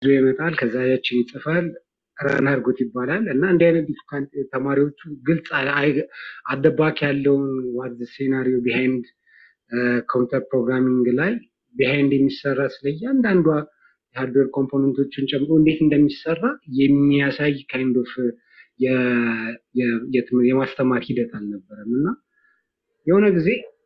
ይመጣል። ከዛ ያችን ይጽፋል ረን አድርጎት ይባላል እና እንዲህ አይነት ዲፊካልት ተማሪዎቹ ግልጽ አደባክ ያለውን ዋት ሴናሪዮ ቢሃይንድ ኮምፒውተር ፕሮግራሚንግ ላይ ቢሃይንድ የሚሰራ ስለ እያንዳንዷ የሃርድዌር ኮምፖነንቶችን ጨምሮ እንዴት እንደሚሰራ የሚያሳይ ካይንድ ኦፍ የማስተማር ሂደት አልነበረም እና የሆነ ጊዜ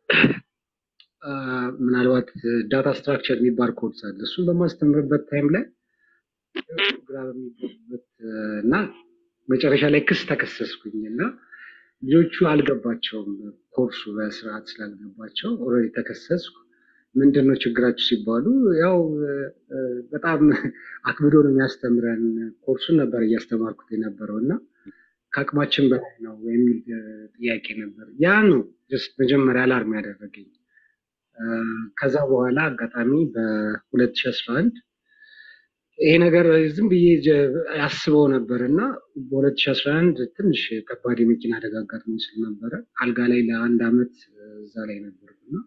ምናልባት ዳታ ስትራክቸር የሚባል ኮርስ አለ። እሱን በማስተምርበት ታይም ላይ ግራ በሚገቡበት እና መጨረሻ ላይ ክስ ተከሰስኩኝ እና ልጆቹ አልገባቸውም። ኮርሱ በስርዓት ስላልገባቸው ኦልሬዲ ተከሰስኩ። ምንድን ነው ችግራችሁ ሲባሉ ያው በጣም አክብዶ ነው የሚያስተምረን። ኮርሱን ነበር እያስተማርኩት የነበረው እና ከአቅማችን በላይ ነው የሚል ጥያቄ ነበር። ያ ነው ጀስት መጀመሪያ አላርም ያደረገኝ። ከዛ በኋላ አጋጣሚ በ2011 ይሄ ነገር ዝም ብዬ ያስበው ነበር እና በ2011 ትንሽ ከባድ የመኪና አደጋ አጋጥሞኝ ስለነበረ አልጋ ላይ ለአንድ አመት እዛ ላይ ነበርኩ እና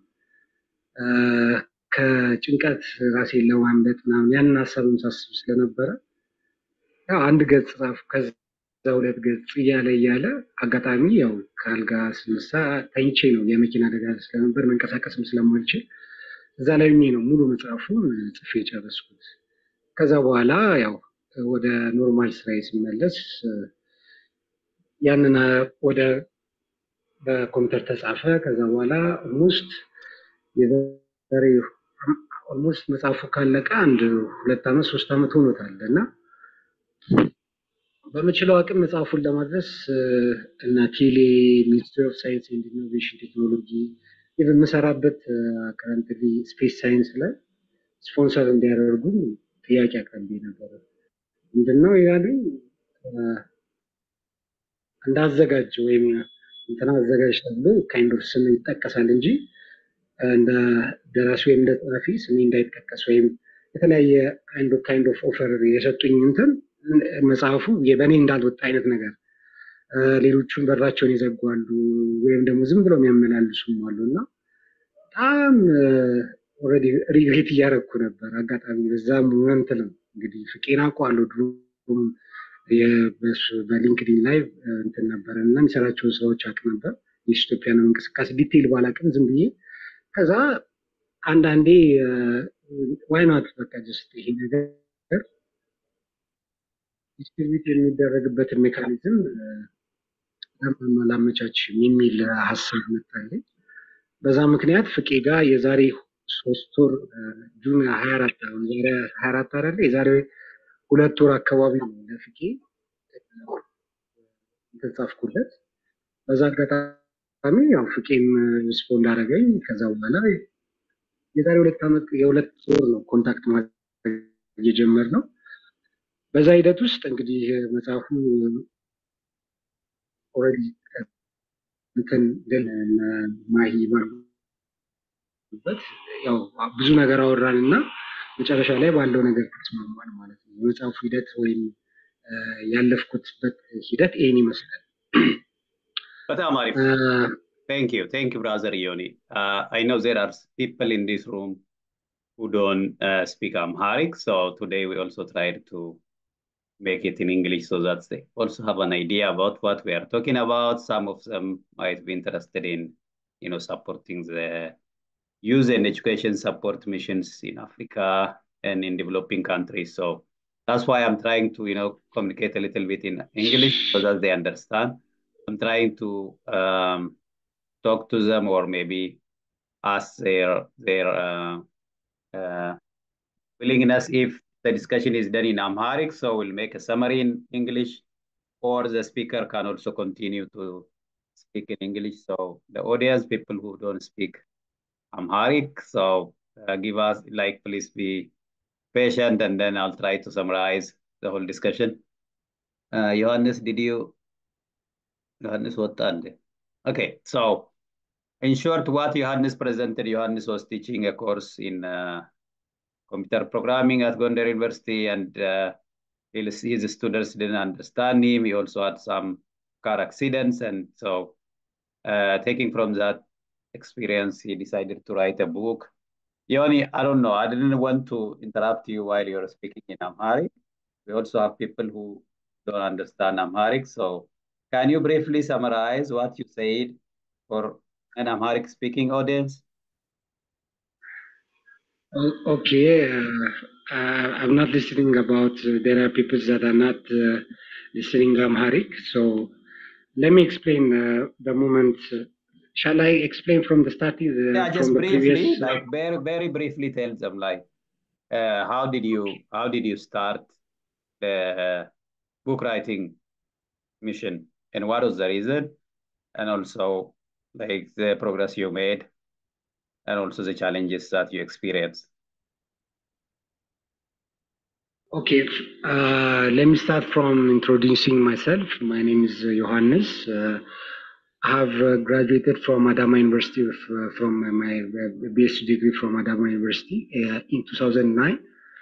ከጭንቀት ራሴን ለማምለጥ ምናምን ያንን ሀሳብም ሳስብ ስለነበረ ያው አንድ ገጽ ጻፍኩ። ከዛ ሁለት ገጽ እያለ እያለ አጋጣሚ ያው ከአልጋ ስነሳ ተኝቼ ነው የመኪና አደጋ ስለነበር መንቀሳቀስም ስለማልችል እዛ ላይ ነው ሙሉ መጽሐፉን ጽፌ የጨረስኩት። ከዛ በኋላ ያው ወደ ኖርማል ስራዬ ሲመለስ ያንን ወደ በኮምፒውተር ተጻፈ። ከዛ በኋላ ኦልሞስት የዛሬ ኦልሞስት መጽሐፉ ካለቀ አንድ ሁለት ዓመት ሶስት ዓመት ሆኖታል እና በምችለው አቅም መጽሐፉን ለማድረስ እና ቴሌ ሚኒስትሪ ኦፍ ሳይንስ ኤንድ ኢኖቬሽን ቴክኖሎጂ የምሰራበት ከረንትሊ ስፔስ ሳይንስ ላይ ስፖንሰር እንዲያደርጉ ጥያቄ አቅርቤ ነበረ። ምንድነው ያሉኝ እንዳዘጋጅ ወይም እንትና አዘጋጅ ተብሎ ካይንድ ኦፍ ስም ይጠቀሳል እንጂ እንደ ደራሲ ወይም እንደ ጸሐፊ ስሜ እንዳይጠቀስ ወይም የተለያየ ካይንድ ኦፍ ኦፈር የሰጡኝ እንትን መጽሐፉ በእኔ እንዳልወጣ አይነት ነገር ሌሎቹን በራቸውን ይዘጓሉ ወይም ደግሞ ዝም ብለው የሚያመላልሱም አሉ እና በጣም ኦልሬዲ ሪግሬት እያደረግኩ ነበር። አጋጣሚ በዛ ሞመንት ነው እንግዲህ ፍቄን አውቀዋለሁ። ድሮም በሊንክዲን ላይ እንትን ነበር እና የሚሰራቸውን ስራዎች አውቅ ነበር። የኢትዮጵያን እንቅስቃሴ ዲቴይል ባላውቅም ዝም ብዬ ከዛ አንዳንዴ ዋይናት በቃ ጀስት ይሄ ነገር ዲስትሪቢዩት የሚደረግበትን ሜካኒዝም ላመቻችም የሚል ሀሳብ መጣልኝ። በዛ ምክንያት ፍቄ ጋር የዛሬ ሶስት ወር ጁን ሀያ አራት አሁን ዛሬ ሀያ አራት አይደለ የዛሬ ሁለት ወር አካባቢ ነው ለፍቄ ተጻፍኩለት። በዛ አጋጣሚ ያው ፍቄም ሪስፖንድ አደረገኝ። ከዛ በኋላ የዛሬ ሁለት ዓመት የሁለት ወር ነው ኮንታክት ማድረግ የጀመርነው። በዛ ሂደት ውስጥ እንግዲህ መጽሐፉ ኦልሬዲ እንትን ግን ማሂ በት ያው ብዙ ነገር አወራን እና መጨረሻ ላይ ባለው ነገር ተስማማን ማለት ነው። የመጽሐፉ ሂደት ወይም ያለፍኩትበት ሂደት ይህን ይመስላል። በጣም አሪፍ ቴንክ ዩ ቴንክ ዩ ብራዘር ዮኒ አይ ኖ ዜር አር ፒፕል ኢን ዲስ ሩም who don't uh, speak Amharic. So today we also tried to make it in English so that they also have an idea about what we are talking about. Some of them might be interested in, you know, supporting the youth and education support missions in Africa and in developing countries. So that's why I'm trying to, you know, communicate a little bit in English so that they understand. I'm trying to um, talk to them or maybe ask their their uh, uh, willingness if the discussion is done in Amharic, so we'll make a summary in English, or the speaker can also continue to speak in English. So the audience, people who don't speak Amharic, so uh, give us, like, please be patient, and then I'll try to summarize the whole discussion. Uh, Johannes, did you? Johannes, what? Okay, so in short, what Johannes presented, Johannes was teaching a course in uh, computer programming at Gondar University, and uh, his, his students didn't understand him. He also had some car accidents, and so uh, taking from that experience, he decided to write a book Yoni, I don't know. I didn't want to interrupt you while you're speaking in Amharic. We also have people who don't understand Amharic. So can you briefly summarize what you said for an Amharic speaking audience? Okay. Uh, uh, I'm not listening about, uh, there are people that are not uh, listening Amharic. So let me explain uh, the moment. shall I explain from the start? Uh, Yeah, just from the briefly, previous, like very, very briefly tell them like uh, how did you how did you start the uh, book writing mission and what was the reason and also like the progress you made and also the challenges that you experienced. Okay, uh, let me start from introducing myself. My name is uh, Johannes. Uh, I have uh, graduated from Adama University of, uh, from my uh, BSc degree from Adama University uh, in 2009.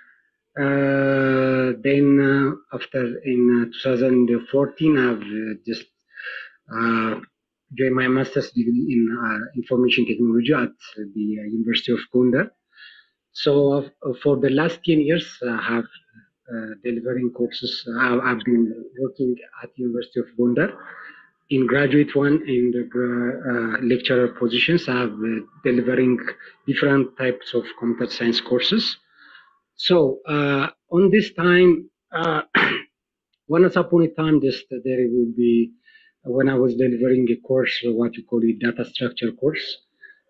Uh, then uh, after in uh, 2014, I've uh, just uh, joined my master's degree in uh, information technology at the uh, University of Gondar. So uh, for the last 10 years, I have uh, delivering courses. I- I've been working at University of Gondar in graduate one and uh, lecturer positions. I've uh, delivering different types of computer science courses. So uh, on this time, uh, once upon a time, just there will be when I was delivering a course, what you call a data structure course.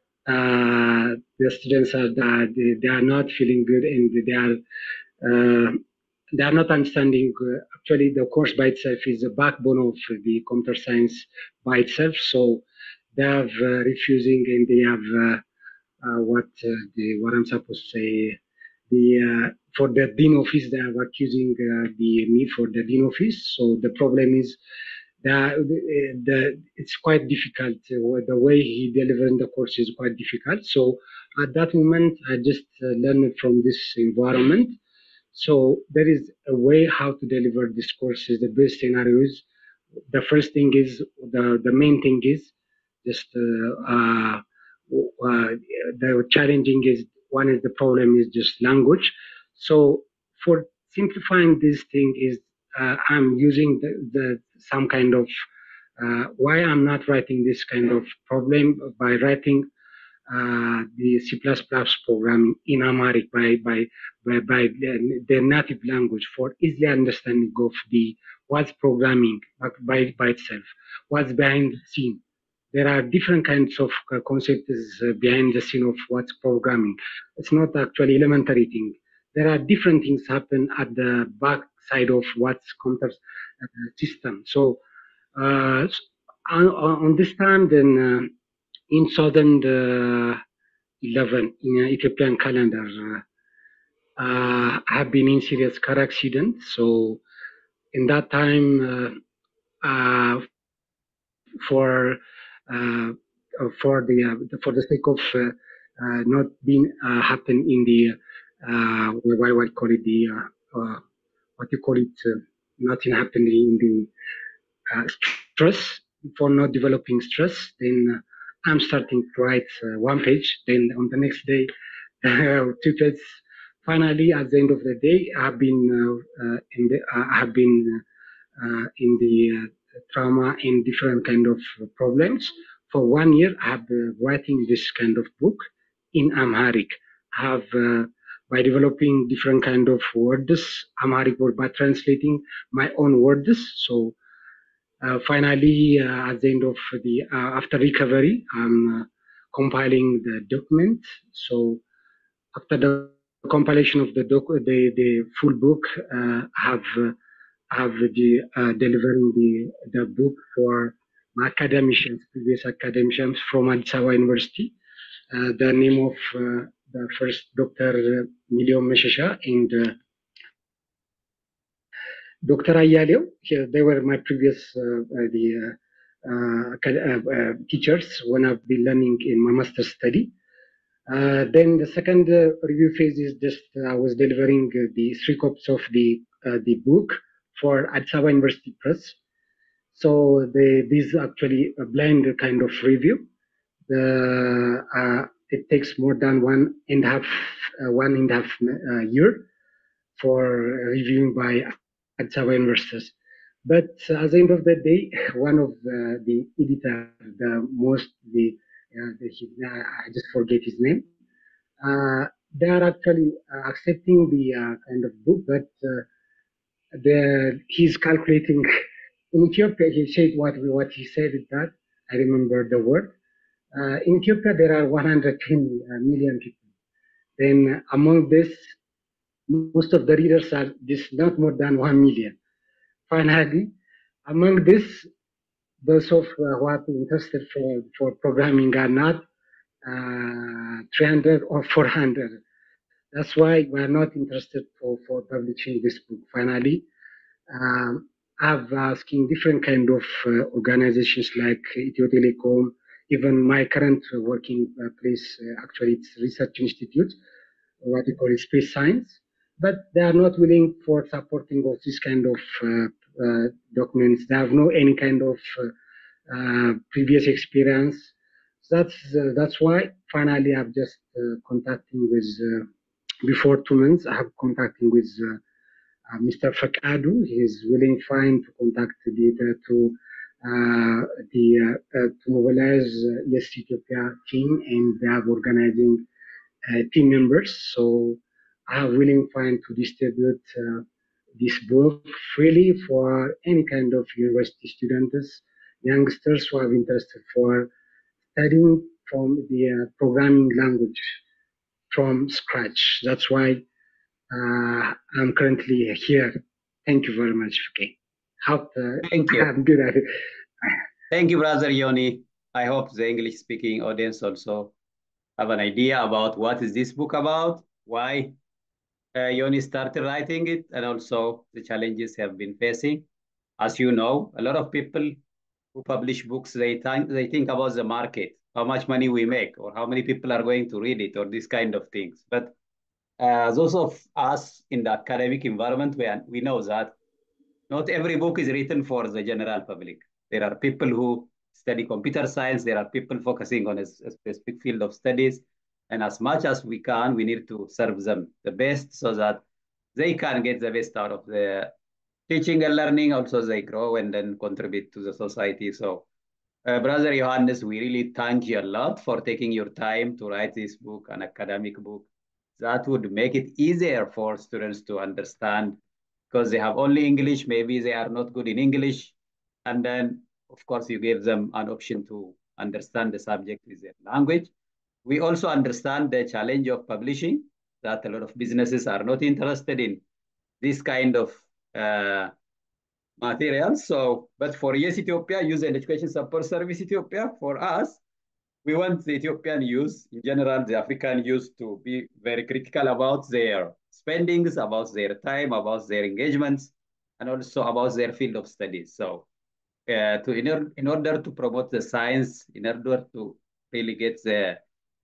Uh, the students are that they, they are not feeling good and they are uh, they are not understanding. Uh, actually, the course by itself is the backbone of the computer science by itself. So they have uh, refusing and they have uh, uh, what uh, the what I'm supposed to say. The uh, for the dean office, they are accusing uh, the me for the dean office. So the problem is that the, the it's quite difficult. Uh, the way he delivering the course is quite difficult. So at that moment, I just uh, learned from this environment. So there is a way how to deliver this course is the best scenarios. The first thing is the the main thing is just uh, uh, uh, the challenging is one is the problem is just language. So for simplifying this thing is uh, I'm using the, the some kind of uh, why I'm not writing this kind of problem by writing uh, the C++ programming in Amharic by by by, by the, the native language for easily understanding of the what's programming by by itself, what's behind the scene. There are different kinds of uh, concepts uh, behind the scene of what's programming. It's not actually elementary thing. There are different things happen at the back side of what's computer uh, system. So uh, on, on this time, then uh, in 2011 in uh, Ethiopian calendar, uh, uh, I have been in serious car accident. So in that time, uh, uh, for uh, for the uh, for the sake of uh, uh, not being uh, happen in the uh, what what call it the uh, uh, what you call it uh, nothing happening in the uh, stress for not developing stress then uh, i'm starting to write uh, one page then on the next day uh, two pages finally at the end of the day i've been uh, uh, in the i have been uh, in the uh, trauma and different kind of problems for one year i have been writing this kind of book in amharic i have uh, by developing different kind of words amharic word by translating my own words so uh, finally, uh, at the end of the uh, after recovery, I'm uh, compiling the document. So after the compilation of the doc, the the full book, uh, have uh, have the uh, delivering the the book for my academicians, previous academicians from Addis Ababa University. Uh, the name of uh, the first Dr. Milion Meshesha and uh, Dr. Ayaleo, they were my previous uh, uh, the uh, uh, acad- uh, uh, teachers when I've been learning in my master's study. Uh, then the second uh, review phase is just uh, I was delivering uh, the three copies of the uh, the book for Addis Ababa University Press. So the this is actually a blind kind of review. The uh, it takes more than one and a half, uh, one and a half uh, year for reviewing by Addis Ababa universities. But at the end of the day, one of the, the editor, the most, the, uh, the I just forget his name, uh, they are actually uh, accepting the uh, kind of book, but uh, the, he's calculating. In Ethiopia, he said what what he said is that I remember the word. Uh, in Ethiopia, there are 110 million people. Then among this, most of the readers are this not more than one million. Finally, among this, those of uh, who are interested for, for programming are not uh, 300 or 400. That's why we are not interested for, for publishing this book. Finally, um, I've asking different kind of uh, organizations like Ethio Telecom, even my current working place, actually it's research institute, what we call space science, but they are not willing for supporting of this kind of uh, uh, documents. They have no any kind of uh, previous experience. That's that's why finally I've just contacting with before two months. I have contacting with Mr. Fakadu. He is willing fine to contact the data to the to mobilize Yes Ethiopia team, and they are organizing team members. So I am willing fine to distribute uh, this book freely for any kind of university students, youngsters who are interested for studying from the uh, programming language from scratch. That's why uh, I'm currently here. Thank you very much, okay. Hope Thank you. I'm good at it. Thank you, Brother Yoni. I hope the English-speaking audience also have an idea about what is this book about, why uh, Yoni started writing it, and also the challenges have been facing. As you know, a lot of people who publish books, they think, they think about the market, how much money we make, or how many people are going to read it, or these kind of things. But uh, those of us in the academic environment, we, are, we know that not every book is written for the general public. There are people who study computer science. There are people focusing on a, a specific field of studies. And as much as we can, we need to serve them the best so that they can get the best out of the teaching and learning. Also, they grow and then contribute to the society. So, uh, Brother Johannes, we really thank you a lot for taking your time to write this book, an academic book. That would make it easier for students to understand because they have only English. Maybe they are not good in English. And then, of course, you give them an option to understand the subject with their language. We also understand the challenge of publishing, that a lot of businesses are not interested in this kind of uh, materials. So, but for Yes Ethiopia, Youth and Education Support Service Ethiopia, for us, we want the Ethiopian youth, in general, the African youth to be very critical about their spendings, about their time, about their engagements, and also about their field of studies. So uh, to in, or, in order to promote the science, in order to really get the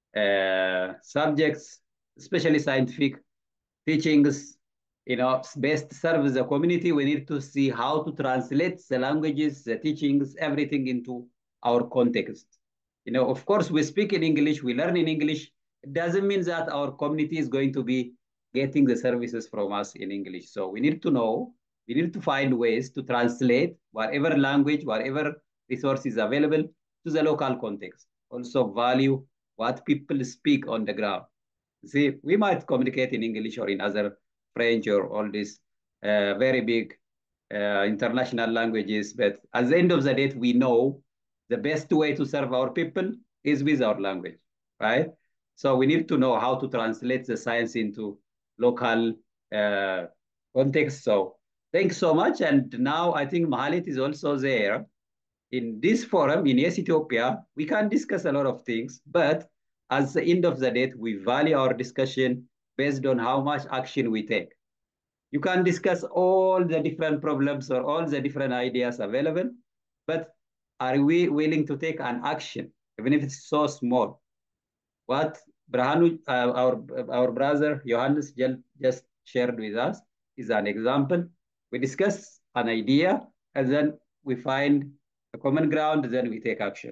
uh, subjects, especially scientific teachings, you know, best serve the community, we need to see how to translate the languages, the teachings, everything into our context. You know, of course, we speak in English, we learn in English. It doesn't mean that our community is going to be getting the services from us in English. So we need to know, we need to find ways to translate whatever language, whatever resource is available to the local context. Also value what people speak on the ground. See, we might communicate in English or in other French or all these uh, very big uh, international languages, but at the end of the day, we know the best way to serve our people is with our language, right? So we need to know how to translate the science into local uh, context. So thanks so much. And now I think Mahalit is also there. In this forum, in Yes Ethiopia, we can discuss a lot of things, but at the end of the day, we value our discussion based on how much action we take. You can discuss all the different problems or all the different ideas available, but are we willing to take an action, even if it's so small? What Brahanu, uh, our, our brother Johannes just shared with us is an example. We discuss an idea and then we find a common ground, then we take action.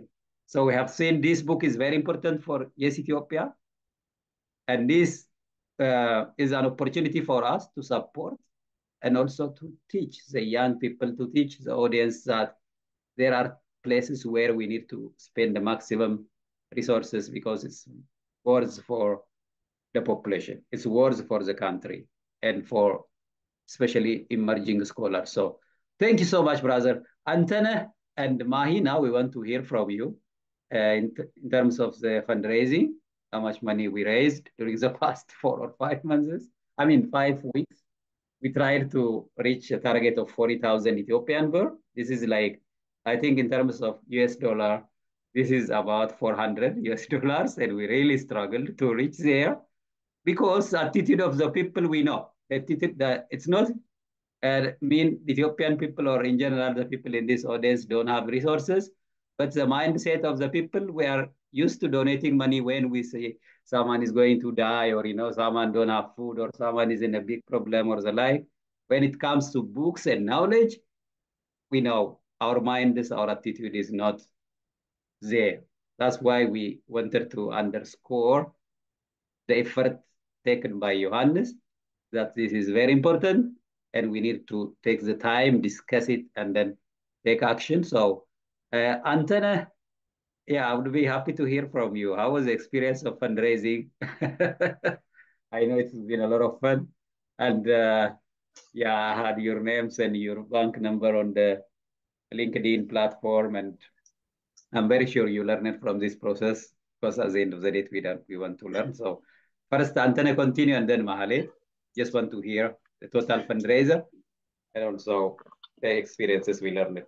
So we have seen this book is very important for Yes Ethiopia. And this uh, is an opportunity for us to support and also to teach the young people, to teach the audience that there are places where we need to spend the maximum resources because it's worth for the population. It's worth for the country and for especially emerging scholars. So thank you so much, brother. Antana and Mahi, now we want to hear from you uh, in, in terms of the fundraising, how much money we raised during the past four or five months. I mean, five weeks. We tried to reach a target of 40,000 Ethiopian birr. This is like, I think in terms of US dollar, this is about 400 US dollars, and we really struggled to reach there because attitude of the people we know. Attitude that it's not uh, mean Ethiopian people or in general the people in this audience don't have resources, but the mindset of the people we are used to donating money when we say someone is going to die or you know someone don't have food or someone is in a big problem or the like. When it comes to books and knowledge, we know our mind is our attitude is not there. That's why we wanted to underscore the effort taken by Johannes, that this is very important and we need to take the time, discuss it, and then take action. So, uh, Antana, yeah, I would be happy to hear from you. How was the experience of fundraising? I know it's been a lot of fun. And uh, yeah, I had your names and your bank number on the LinkedIn platform. And I'm very sure you learn it from this process because at the end of the day, we, don't, we want to learn. So first, Antana continue and then Mahale. Just want to hear the total fundraiser and also the experiences we learned.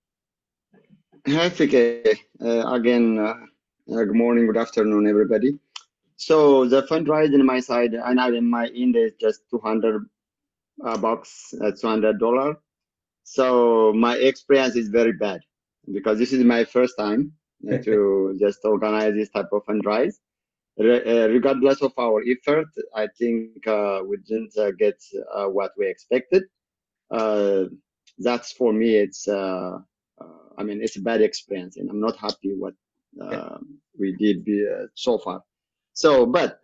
Hi, Fike. Uh, again, uh, uh, good morning, good afternoon, everybody. So the fundraising on my side, and I in my end is just 200 uh, bucks, uh, 200 dollar. So my experience is very bad because this is my first time to just organize this type of fundraise. Re uh, regardless of our effort, I think uh, we didn't uh, get what we expected. that's for me, it's I mean, it's a bad experience, and I'm not happy what uh, we did be, uh, so far. So, but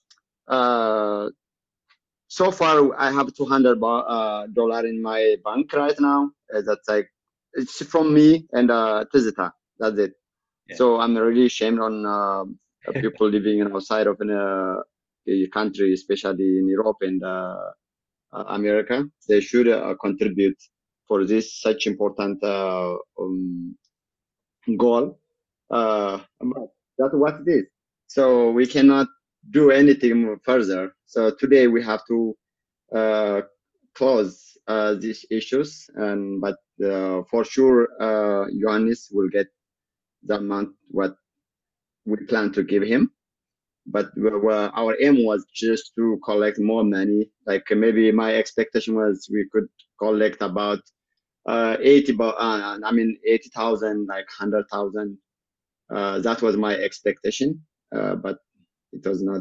uh, so far I have 200 dollar in my bank right now. that's like it's from me and uh, Tizita. That's it. Yeah. So I'm really ashamed on people living outside of a country, especially in Europe and America. They should contribute for this such important uh, um, goal. Uh, that's what it is. So we cannot do anything further. So today we have to uh, close uh, these issues, and but uh, for sure, uh, Johannes will get the amount what we plan to give him. But our aim was just to collect more money. Like maybe my expectation was we could collect about uh, 80, uh, I mean, 80,000, like 100,000. Uh, that was my expectation, uh, but it was not.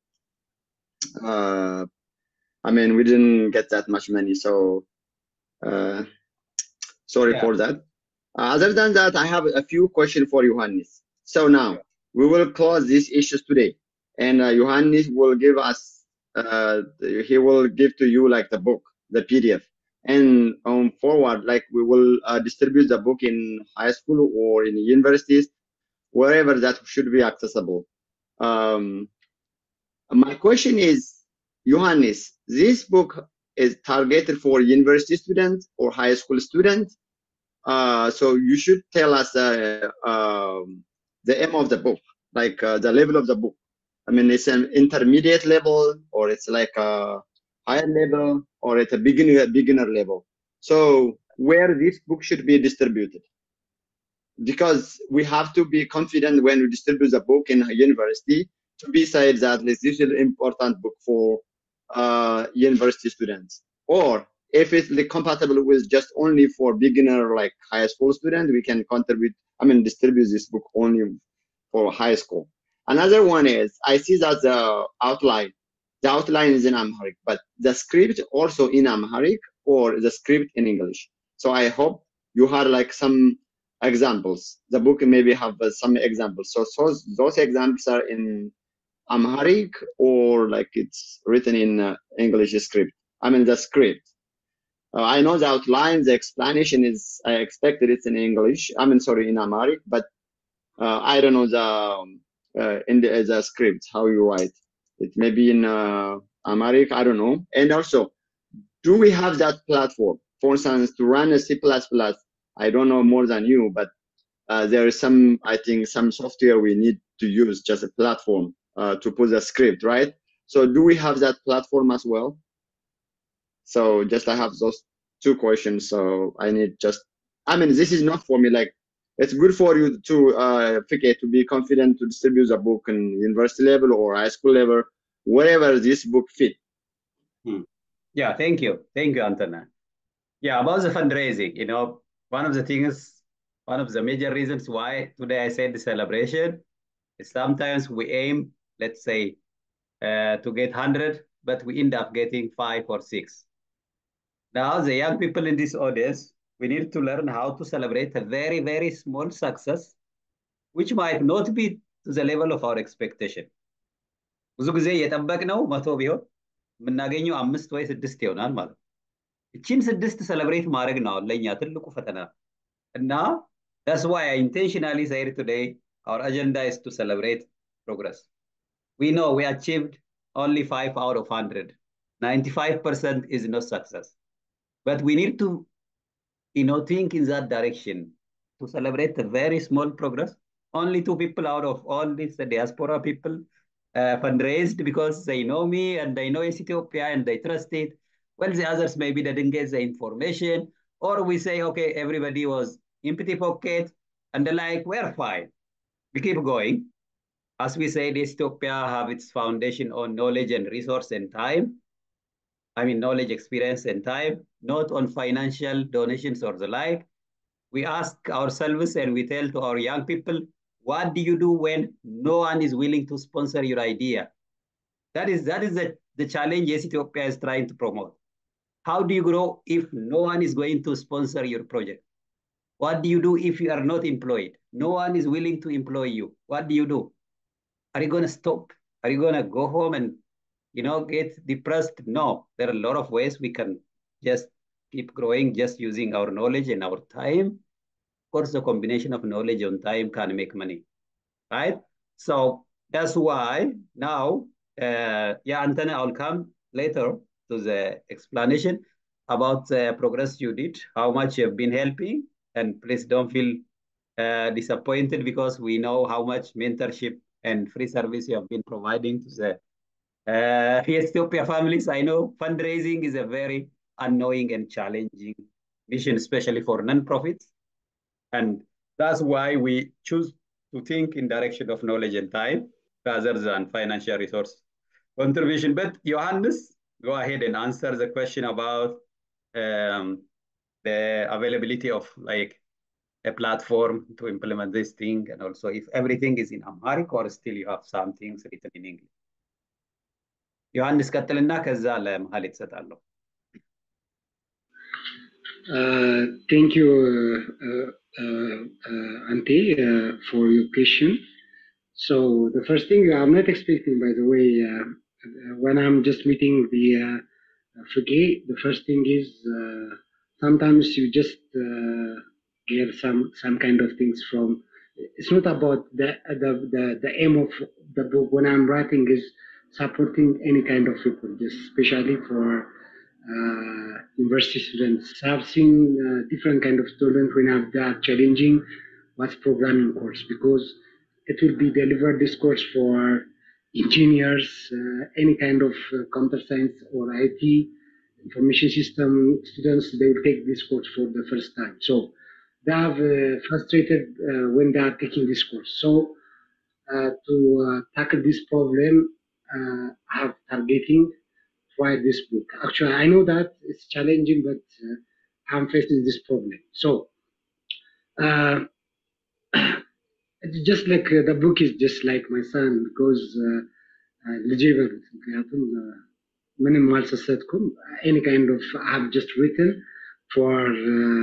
Uh, I mean, we didn't get that much money, so uh, sorry yeah. for that. other than that, I have a few questions for Johannes. So now we will close these issues today, and Johannes will give us. he will give to you like the book, the PDF and um, forward like we will uh, distribute the book in high school or in universities wherever that should be accessible um, my question is johannes this book is targeted for university students or high school students uh, so you should tell us uh, um, the aim of the book like uh, the level of the book i mean it's an intermediate level or it's like a higher level or at a beginner beginner level. So where this book should be distributed. Because we have to be confident when we distribute the book in a university to be said that this is an important book for uh, university students. Or if it's compatible with just only for beginner like high school student, we can contribute, I mean, distribute this book only for high school. Another one is I see that the outline the outline is in Amharic, but the script also in Amharic or the script in English. So I hope you had like some examples. The book maybe have uh, some examples. So, so those examples are in Amharic or like it's written in uh, English script. I mean the script. Uh, I know the outline, the explanation is. I expected it's in English. I mean, sorry, in Amharic, but uh, I don't know the um, uh, in the, the script how you write. It may be in uh, Amharic. I don't know. And also, do we have that platform? For instance, to run a C++, I don't know more than you, but uh, there is some, I think, some software we need to use, just a platform uh, to put the script, right? So do we have that platform as well? So just I have those two questions. So I need just, I mean, this is not for me. Like, it's good for you to, uh, Fike, to be confident to distribute the book in university level or high school level, wherever this book fit. Hmm. Yeah, thank you. Thank you, Antona. Yeah, about the fundraising, you know, one of the things, one of the major reasons why today I said the celebration is sometimes we aim, let's say, uh, to get 100, but we end up getting five or six. Now, the young people in this audience, we need to learn how to celebrate a very, very small success, which might not be to the level of our expectation. ብዙ ጊዜ የጠበቅነው መቶ ቢሆን የምናገኘው አምስት ወይ ስድስት ይሆናል ማለት ነው። እቺን ስድስት ሰለብሬት ማድረግ ነው ለእኛ ትልቁ ፈተና እና that's why I intentionally said today our agenda is to celebrate progress. We know we achieved only five out of 100. 95% is not success. But we need to, you know, think in that direction to celebrate a very small progress. Only two people out of all these diaspora people uh, fundraised because they know me and they know Ethiopia and they trust it. Well, the others maybe they didn't get the information, or we say, okay, everybody was empty pocket, and they're like, we're fine. We keep going. As we said, Ethiopia have its foundation on knowledge and resource and time. I mean, knowledge, experience, and time, not on financial donations or the like. We ask ourselves and we tell to our young people, what do you do when no one is willing to sponsor your idea? That is, that is the, the challenge yes, Ethiopia is trying to promote. How do you grow if no one is going to sponsor your project? What do you do if you are not employed? No one is willing to employ you. What do you do? Are you going to stop? Are you going to go home and, you know, get depressed? No, there are a lot of ways we can just keep growing just using our knowledge and our time. Of course, the combination of knowledge and time can make money, right? So that's why now, uh, yeah, Anthony, I'll come later to the explanation about the progress you did, how much you've been helping, and please don't feel uh, disappointed because we know how much mentorship and free service you have been providing to the uh, Ethiopia families. I know fundraising is a very annoying and challenging mission, especially for non-profits. And that's why we choose to think in direction of knowledge and time rather than financial resource contribution. But Johannes, go ahead and answer the question about um, the availability of like a platform to implement this thing and also if everything is in Amharic or still you have some things written in English. ዮሐንስ ቀጥልና ከዛ ለመሀል የተሰጣለሁ። ቴንክ ዩ Ante uh, for your question. So the first thing I'm not expecting, by the way, uh, when I'm just meeting the uh, Frigate, the first thing is uh, sometimes you just uh, get some some kind of things from. It's not about the the the, the aim of the book when I'm writing is supporting any kind of people, just especially for uh, university students. I've seen uh, different kind of students when have that challenging what's programming course because it will be delivered this course for engineers, uh, any kind of uh, computer science or IT information system students. They will take this course for the first time, so they have uh, frustrated uh, when they are taking this course. So uh, to uh, tackle this problem, uh, I have targeting write this book. Actually, I know that it's challenging, but uh, I'm facing this problem. So, uh, it's just like uh, the book is just like my son because ልጄ በሉት ምክንያቱም ምንም አልሰሰትኩም any kind of I have just written for uh,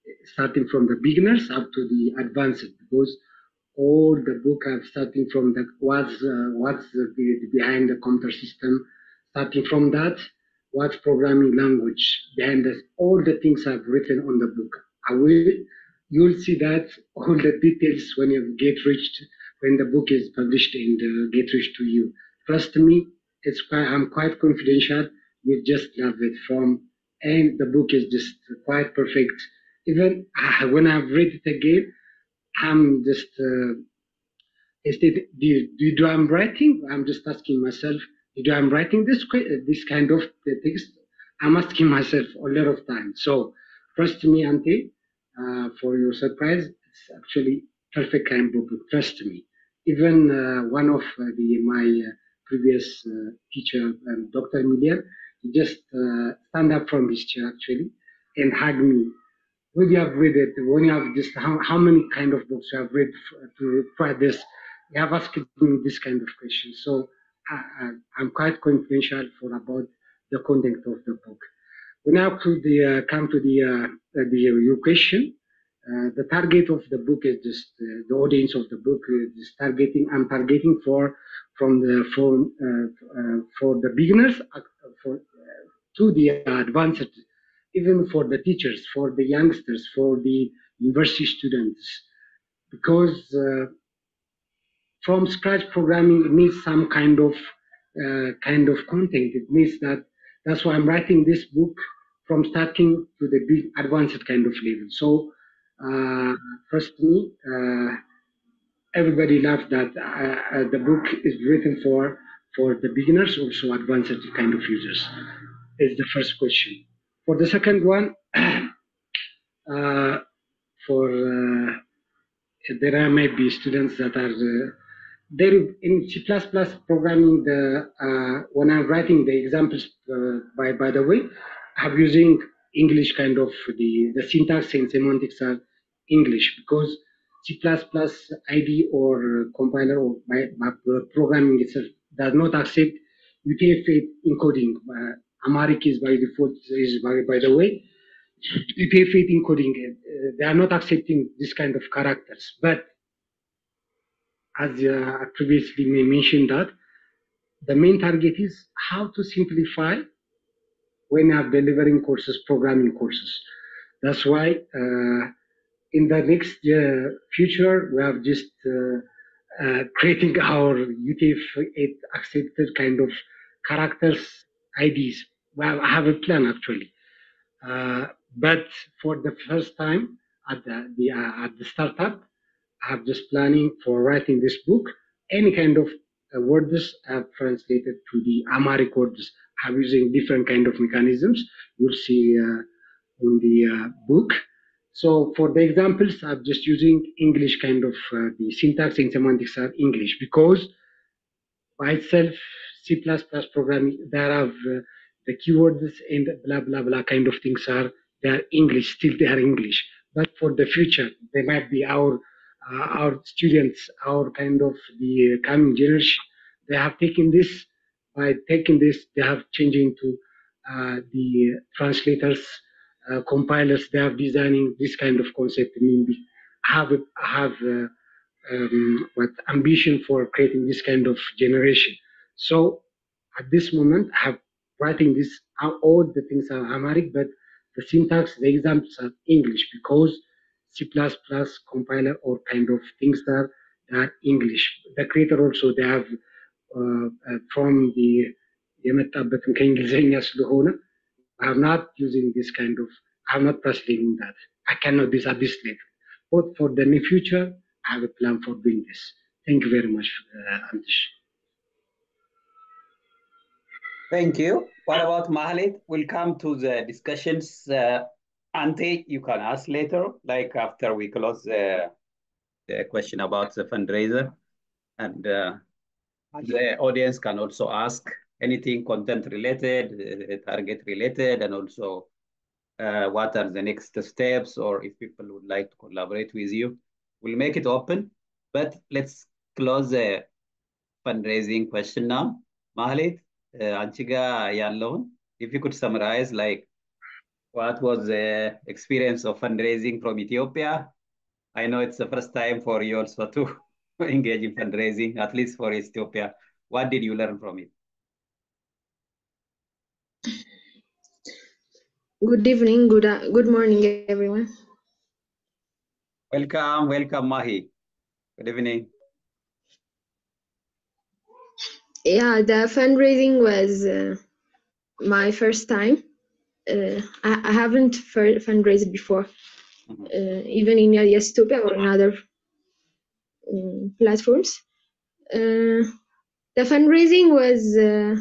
starting from the beginners up to the advanced because all the book are starting from the what's uh, what's the, the, behind the computer system, starting from that, what's programming language behind this, all the things I've written on the book. I will you'll see that all the details when you get reached when the book is published and uh, get reached to you. Trust me, it's quite, I'm quite confidential. You just love it from, and the book is just quite perfect. Even uh, when I've read it again, I'm just uh, instead do, do do I'm writing? I'm just asking myself, do I'm writing this this kind of text? I'm asking myself a lot of times. So trust me, Auntie, uh, for your surprise, it's actually perfect kind of book. Trust me. Even uh, one of uh, the my previous teacher, um, Dr. Emilian, he just stand up from his chair actually and hug me when you have read it, when you have just how, how many kind of books you have read to try this, you have asked me this kind of question. So I, am quite confidential for about the content of the book. We now to the uh, come to the uh, the your question. Uh, the target of the book is just the audience of the book is targeting. I'm targeting for from the for for the beginners for to the advanced even for the teachers, for the youngsters, for the university students, because uh, from scratch programming it needs some kind of uh, kind of content. It needs that. That's why I'm writing this book from starting to the big advanced kind of level. So, uh, trust me, uh, everybody loves that uh, the book is written for for the beginners, also advanced kind of users. Is the first question. For the second one, uh, for uh, there are maybe students that are uh, there in C++ programming. The when I'm writing the examples, by by the way, I'm using English kind of the the syntax and semantics are English because C++ IDE or compiler or my, my programming itself does not accept UTF-8 encoding. Uh, Amharic is by default is by, by the way. UTF-8 encoding, uh, they are not accepting this kind of characters. But as uh, I previously mentioned that, the main target is how to simplify when I'm delivering courses, programming courses. That's why uh, in the next uh, future, we have just uh, uh, creating our UTF-8 accepted kind of characters IDs. Well, I have a plan actually, uh, but for the first time at the, the uh, at the startup, I have just planning for writing this book. Any kind of uh, words I have translated to the Amharic words. I'm using different kind of mechanisms. You'll see uh, in the uh, book. So for the examples, I'm just using English kind of uh, the syntax and semantics are English because by itself C++ programming, there are uh, the keywords and blah, blah, blah kind of things are, they are English, still they are English. But for the future, they might be our, uh, our students, our kind of the coming generation, they have taken this, by taking this, they have changing to uh, the translators, uh, compilers, they have designing this kind of concept. I mean, have, have uh, um, what ambition for creating this kind of generation. So at this moment, I have writing this, all the things are Amharic, but the syntax, the examples are English because C++ compiler or kind of things are, are English. The creator also, they have uh, uh, from the የመጣበትም ከእንግሊዝኛ ስለሆነ I'm not using this kind of, I'm not translating that. I cannot do this at this level. But for the near future, I have a plan for doing this. Thank you very much, uh, Antish. Thank you. What about Mahalit? We'll come to the discussions. Uh, Ante, you can ask later, like after we close uh, the question about the fundraiser. And uh, the audience can also ask anything content related, target related, and also uh, what are the next steps, or if people would like to collaborate with you. We'll make it open, but let's close the fundraising question now. Mahalit, አንቺ ጋር ያለውን if you could summarize like what was the experience of fundraising from Ethiopia? I know it's the first time for you also to engage in fundraising, at least for Ethiopia. What did you learn from it? Good evening, good uh, good morning, everyone. Welcome, welcome, Mahi. Good evening. Yeah, the fundraising was uh, my first time. Uh, I, I haven't fundraised before, Mhm. uh, even in Yestopia or in other um, platforms. Uh, the fundraising was uh,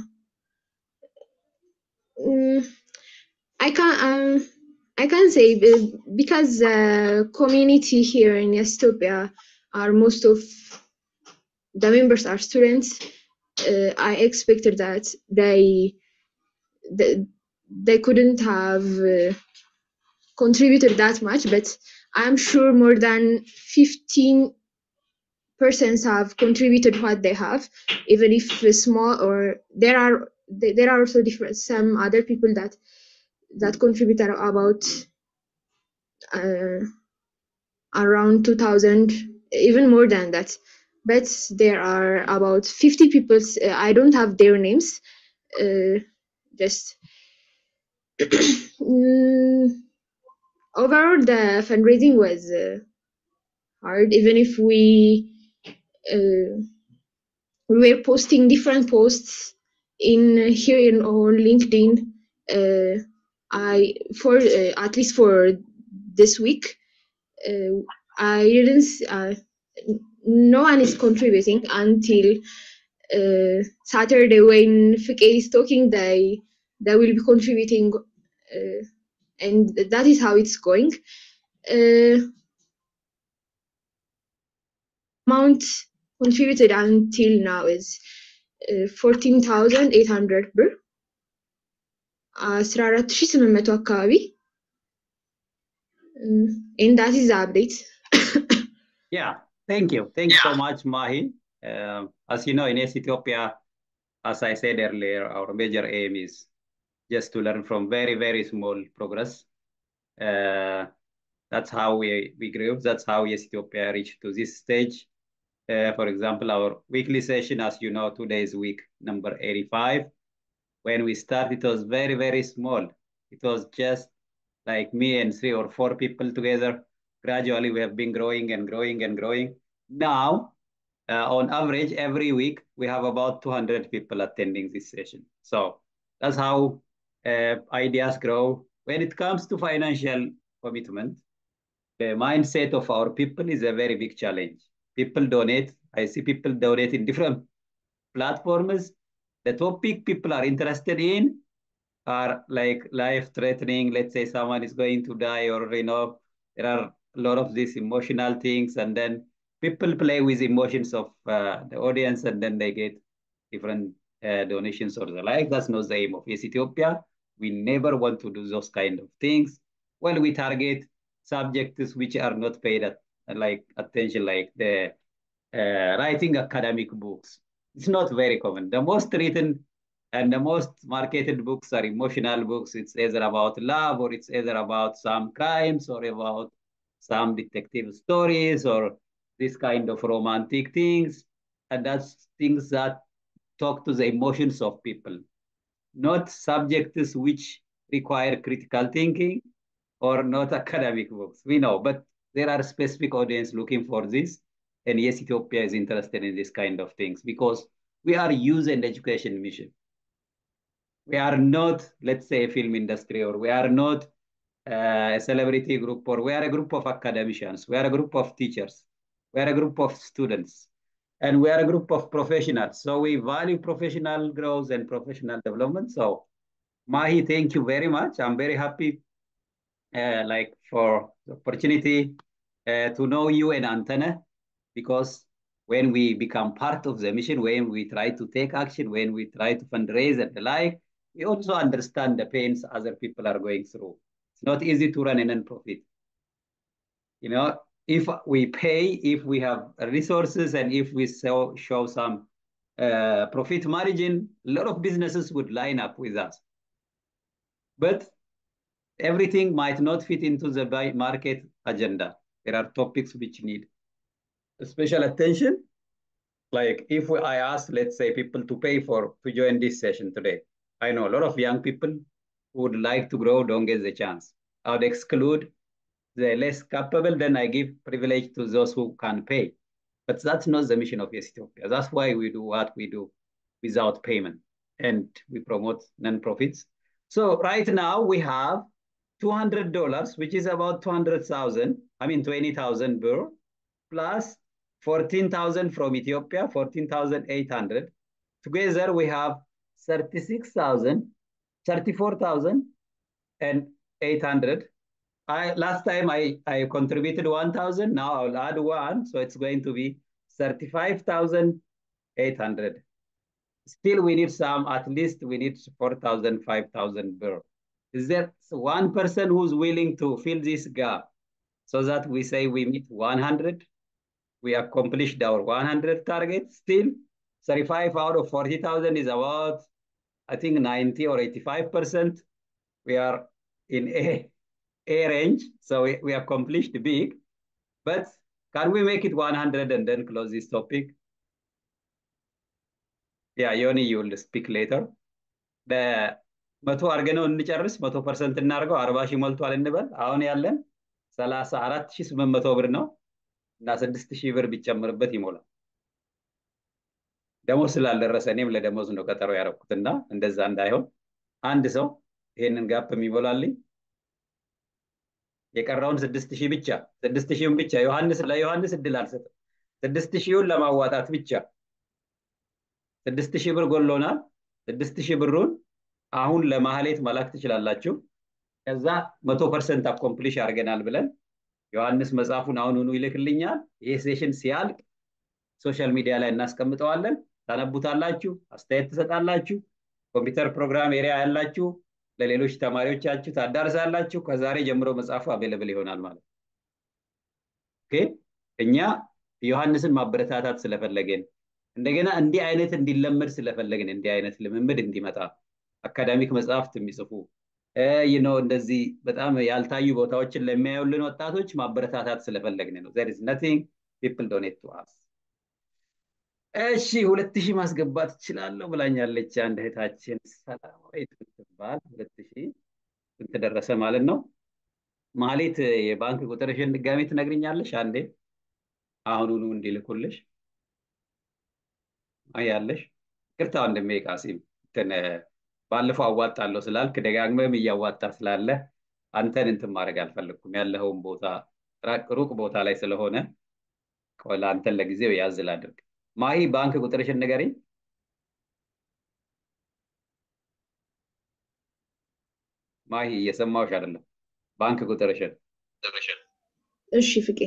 mm, I can't um, I can't say be- because the community here in Estopia are most of the members are students. Uh, I expected that they they, they couldn't have uh, contributed that much, but I'm sure more than 15 persons have contributed what they have, even if small or there are there are also different some other people that that contributed about uh, around 2000 even more than that but there are about 50 people uh, i don't have their names uh, just Mm, overall the fundraising was uh, hard even if we uh, we were posting different posts in here in on linkedin uh, i for uh, at least for this week uh, i didn't s- uh, n- no one is contributing until uh, saturday when Fike is talking they they will be contributing uh, and that is how it's going uh, amount contributed until now is uh, 14800 ብር 14800 አካባቢ Mm, and that is the update Yeah, thank you. Thanks so much, Mahi. Um, as you know, in East Ethiopia, as I said earlier, our major aim is just to learn from very, very small progress. Uh, that's how we, we grew. That's how East Ethiopia reached to this stage. Uh, for example, our weekly session, as you know, today is week number 85. When we started, it was very, very small. It was just like me and three or four people together. Gradually, we have been growing and growing and growing. Now, uh, on average, every week, we have about 200 people attending this session. So that's how uh, ideas grow. When it comes to financial commitment, the mindset of our people is a very big challenge. People donate. I see people donate in different platforms. The topic people are interested in are like life threatening. Let's say someone is going to die, or you know, there are a lot of these emotional things, and then people play with emotions of uh, the audience, and then they get different uh, donations or the like. That's not the aim of Yes Ethiopia. We never want to do those kind of things. Well, we target subjects which are not paid at, like attention, like the uh, writing academic books. It's not very common. The most written and the most marketed books are emotional books. It's either about love or it's either about some crimes or about some detective stories or this kind of romantic things. And that's things that talk to the emotions of people, not subjects which require critical thinking or not academic books. We know, but there are specific audience looking for this. And yes, Ethiopia is interested in this kind of things because we are youth and education mission. We are not, let's say, a film industry, or we are not uh, a celebrity group, or we are a group of academicians. We are a group of teachers. We are a group of students. And we are a group of professionals. So we value professional growth and professional development. So Mahi, thank you very much. I'm very happy uh, like for the opportunity uh, to know you and Antana because when we become part of the mission, when we try to take action, when we try to fundraise and the like, we also understand the pains other people are going through. It's not easy to run a non-profit. You know, if we pay, if we have resources, and if we show, show some uh, profit margin, a lot of businesses would line up with us. But everything might not fit into the market agenda. There are topics which need special attention. Like if I ask, let's say, people to pay for to join this session today, I know a lot of young people who would like to grow don't get the chance. I would exclude the less capable, then I give privilege to those who can pay. But that's not the mission of Yes Ethiopia. That's why we do what we do without payment and we promote non-profits. So right now we have $200, which is about 200,000, I mean 20,000 birr, plus 14,000 from Ethiopia, 14,800. Together we have 36,000, 34,000 and 800. I, last time I, I contributed 1,000, now I'll add one, so it's going to be 35,800. Still we need some, at least we need 4,000, 5,000 birr. Is there one person who's willing to fill this gap so that we say we meet 100? We accomplished our 100 target still. 35 out of 40,000 is about, I think 90 or 85%. We are in A, A range, so we, we accomplished big. But can we make it 100 and then close this topic? Yeah, Yoni, you will speak later. በመቶ አድርገነው እንጨርስ። መቶ ፐርሰንት እናድርገው። አርባ ሺህ ሞልቷል እንበል። አሁን ያለን ሰላሳ አራት ሺህ ስምንት መቶ ብር ነው እና ስድስት ሺህ ብር ቢጨምርበት ይሞላል። ደሞዝ ስላልደረሰ እኔም ለደሞዝ ነው ቀጠሮ ያደረኩትና እንደዛ እንዳይሆን አንድ ሰው ይሄንን ጋፕ የሚሞላልኝ የቀረውን ስድስት ሺህ ብቻ ስድስት ሺህን ብቻ ዮሐንስ ለዮሐንስ እድል አልሰጥም። ስድስት ሺውን ለማዋጣት ብቻ ስድስት ሺህ ብር ጎሎናል። ስድስት ሺህ ብሩን አሁን ለማህሌት መላክ ትችላላችሁ። ከዛ መቶ ፐርሰንት አኮምፕሊሽ አድርገናል ብለን ዮሐንስ መጽሐፉን አሁኑኑ ይልክልኛል። ይህ ሴሽን ሲያልቅ ሶሻል ሚዲያ ላይ እናስቀምጠዋለን። ታነቡታላችሁ፣ አስተያየት ትሰጣላችሁ። ኮምፒውተር ፕሮግራም ኤሪያ ያላችሁ ለሌሎች ተማሪዎቻችሁ ታዳርሳላችሁ። ከዛሬ ጀምሮ መጽሐፉ አቬለብል ይሆናል ማለት ነው። ኦኬ እኛ ዮሐንስን ማበረታታት ስለፈለግን እንደገና እንዲህ አይነት እንዲለመድ ስለፈለግን እንዲህ አይነት ልምምድ እንዲመጣ አካዳሚክ መጽሐፍት የሚጽፉ ነው እንደዚህ በጣም ያልታዩ ቦታዎችን ለሚያዩልን ወጣቶች ማበረታታት ስለፈለግን ነው። ዘር ኢዝ ነቲንግ ፒፕል ዶኔት ቱ አስ። እሺ ሁለት ሺህ ማስገባት እችላለሁ ብላኛለች አንድ እህታችን ሰላማዊት ምትባል ሁለት ሺህ ስንት ደረሰ ማለት ነው? ማሌት የባንክ ቁጥርሽን ድጋሜ ትነግርኛለሽ አንዴ አሁኑኑ እንዲልኩልሽ ያለሽ ቅርታ ወንድሜ ቃሲም እንትን ባለፈው አዋጣለሁ ስላልክ ደጋግመም እያዋጣ ስላለ አንተን እንትን ማድረግ አልፈለግኩም። ያለኸውን ቦታ ሩቅ ቦታ ላይ ስለሆነ ለአንተን ለጊዜው ያዝ ላድርግ። ማሂ ባንክ ቁጥርሽን ንገሪኝ። ማሂ እየሰማሁሽ አይደለም። ባንክ ቁጥርሽን እሺ ፍቄ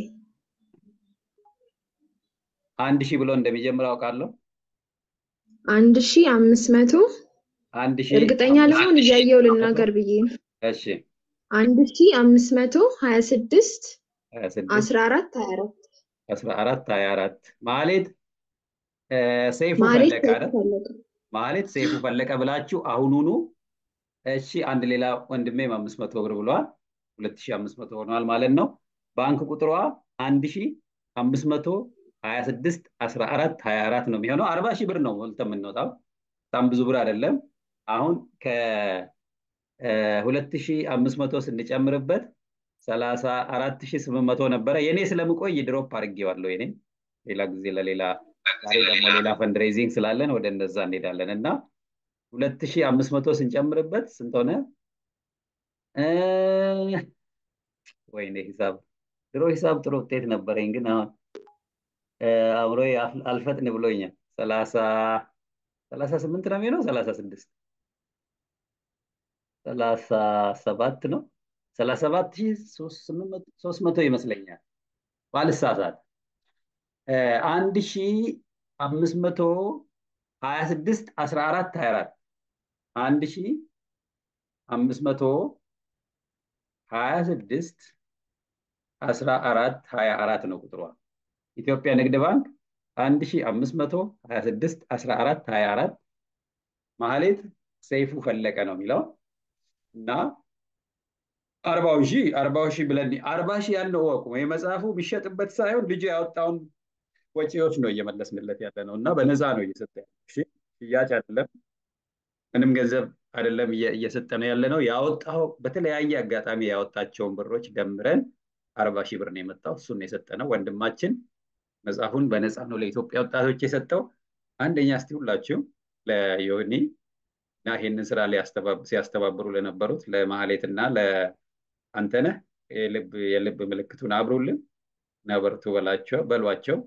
አንድ ሺህ ብሎ እንደሚጀምር አውቃለሁ። አንድ ሺ አምስት መቶ አንድ ሺህ እርግጠኛ ለመሆን እያየው ልናገር ብዬ ነው። እሺ አንድ ሺ አምስት መቶ ሀያ ስድስት ሀያ ስድስት አስራ አራት ሀያ አራት አስራ አራት ሀያ አራት ማሌት ሰይፉ ማለት ፈለቀ አይደል? ማለት ሰይፉ ፈለቀ ብላችሁ አሁኑኑ እሺ አንድ ሌላ ወንድሜም አምስት መቶ ብር ብሏል። ሁለት ሺህ አምስት መቶ ሆኗል ማለት ነው። ባንክ ቁጥሯ አንድ ሺህ አምስት መቶ ሀያ ስድስት አስራ አራት ሀያ አራት ነው የሚሆነው። አርባ ሺህ ብር ነው ሞልተ የምንወጣው። በጣም ብዙ ብር አይደለም። አሁን ከሁለት ሺህ አምስት መቶ ስንጨምርበት ሰላሳ አራት ሺህ ስምንት መቶ ነበረ። የኔ ስለምቆይ ድሮፕ አድርጌዋለሁ። የኔ ሌላ ጊዜ ለሌላ ዛሬ ደግሞ ሌላ ፈንድሬዚንግ ስላለን ወደ እንደዛ እንሄዳለን እና ሁለት ሺህ አምስት መቶ ስንጨምርበት ስንት ሆነ? ወይኔ ሂሳብ ድሮ ሂሳብ ጥሩ ውጤት ነበረኝ፣ ግን አሁን አእምሮ አልፈጥን ብሎኛል። ሰላሳ ሰላሳ ስምንት ነው የሚሆነው ሰላሳ ስድስት ሰላሳ ሰባት ነው ሰላሳ ሰባት ሺህ ሶስት መቶ ይመስለኛል ባልሳሳት አንድ ሺህ አምስት መቶ ሀያ ስድስት አስራ አራት ሀያ አራት አንድ ሺህ አምስት መቶ ሀያ ስድስት አስራ አራት ሀያ አራት ነው ቁጥሯ። ኢትዮጵያ ንግድ ባንክ አንድ ሺህ አምስት መቶ ሀያ ስድስት አስራ አራት ሀያ አራት ማህሌት ሰይፉ ፈለቀ ነው የሚለው እና አርባው ሺህ አርባው ሺህ ብለን አርባ ሺህ ያለው እወቁ። የመጽሐፉ የሚሸጥበት ሳይሆን ልጁ ያወጣውን ወጪዎች ነው እየመለስንለት ያለ ነው እና በነፃ ነው እየሰጠ ያለ ሽያጭ አይደለም፣ ምንም ገንዘብ አይደለም እየሰጠ ነው ያለ ነው። ያወጣው በተለያየ አጋጣሚ ያወጣቸውን ብሮች ደምረን አርባ ሺህ ብር ነው የመጣው። እሱን የሰጠ ነው ወንድማችን። መጽሐፉን በነፃ ነው ለኢትዮጵያ ወጣቶች የሰጠው። አንደኛ እስቲ ሁላችሁ ለዮኒ እና ይህንን ስራ ሲያስተባብሩ ለነበሩት ለማህሌት እና ለአንተነህ የልብ የልብ ምልክቱን አብሩልን እና በርቱ በላቸው በሏቸው።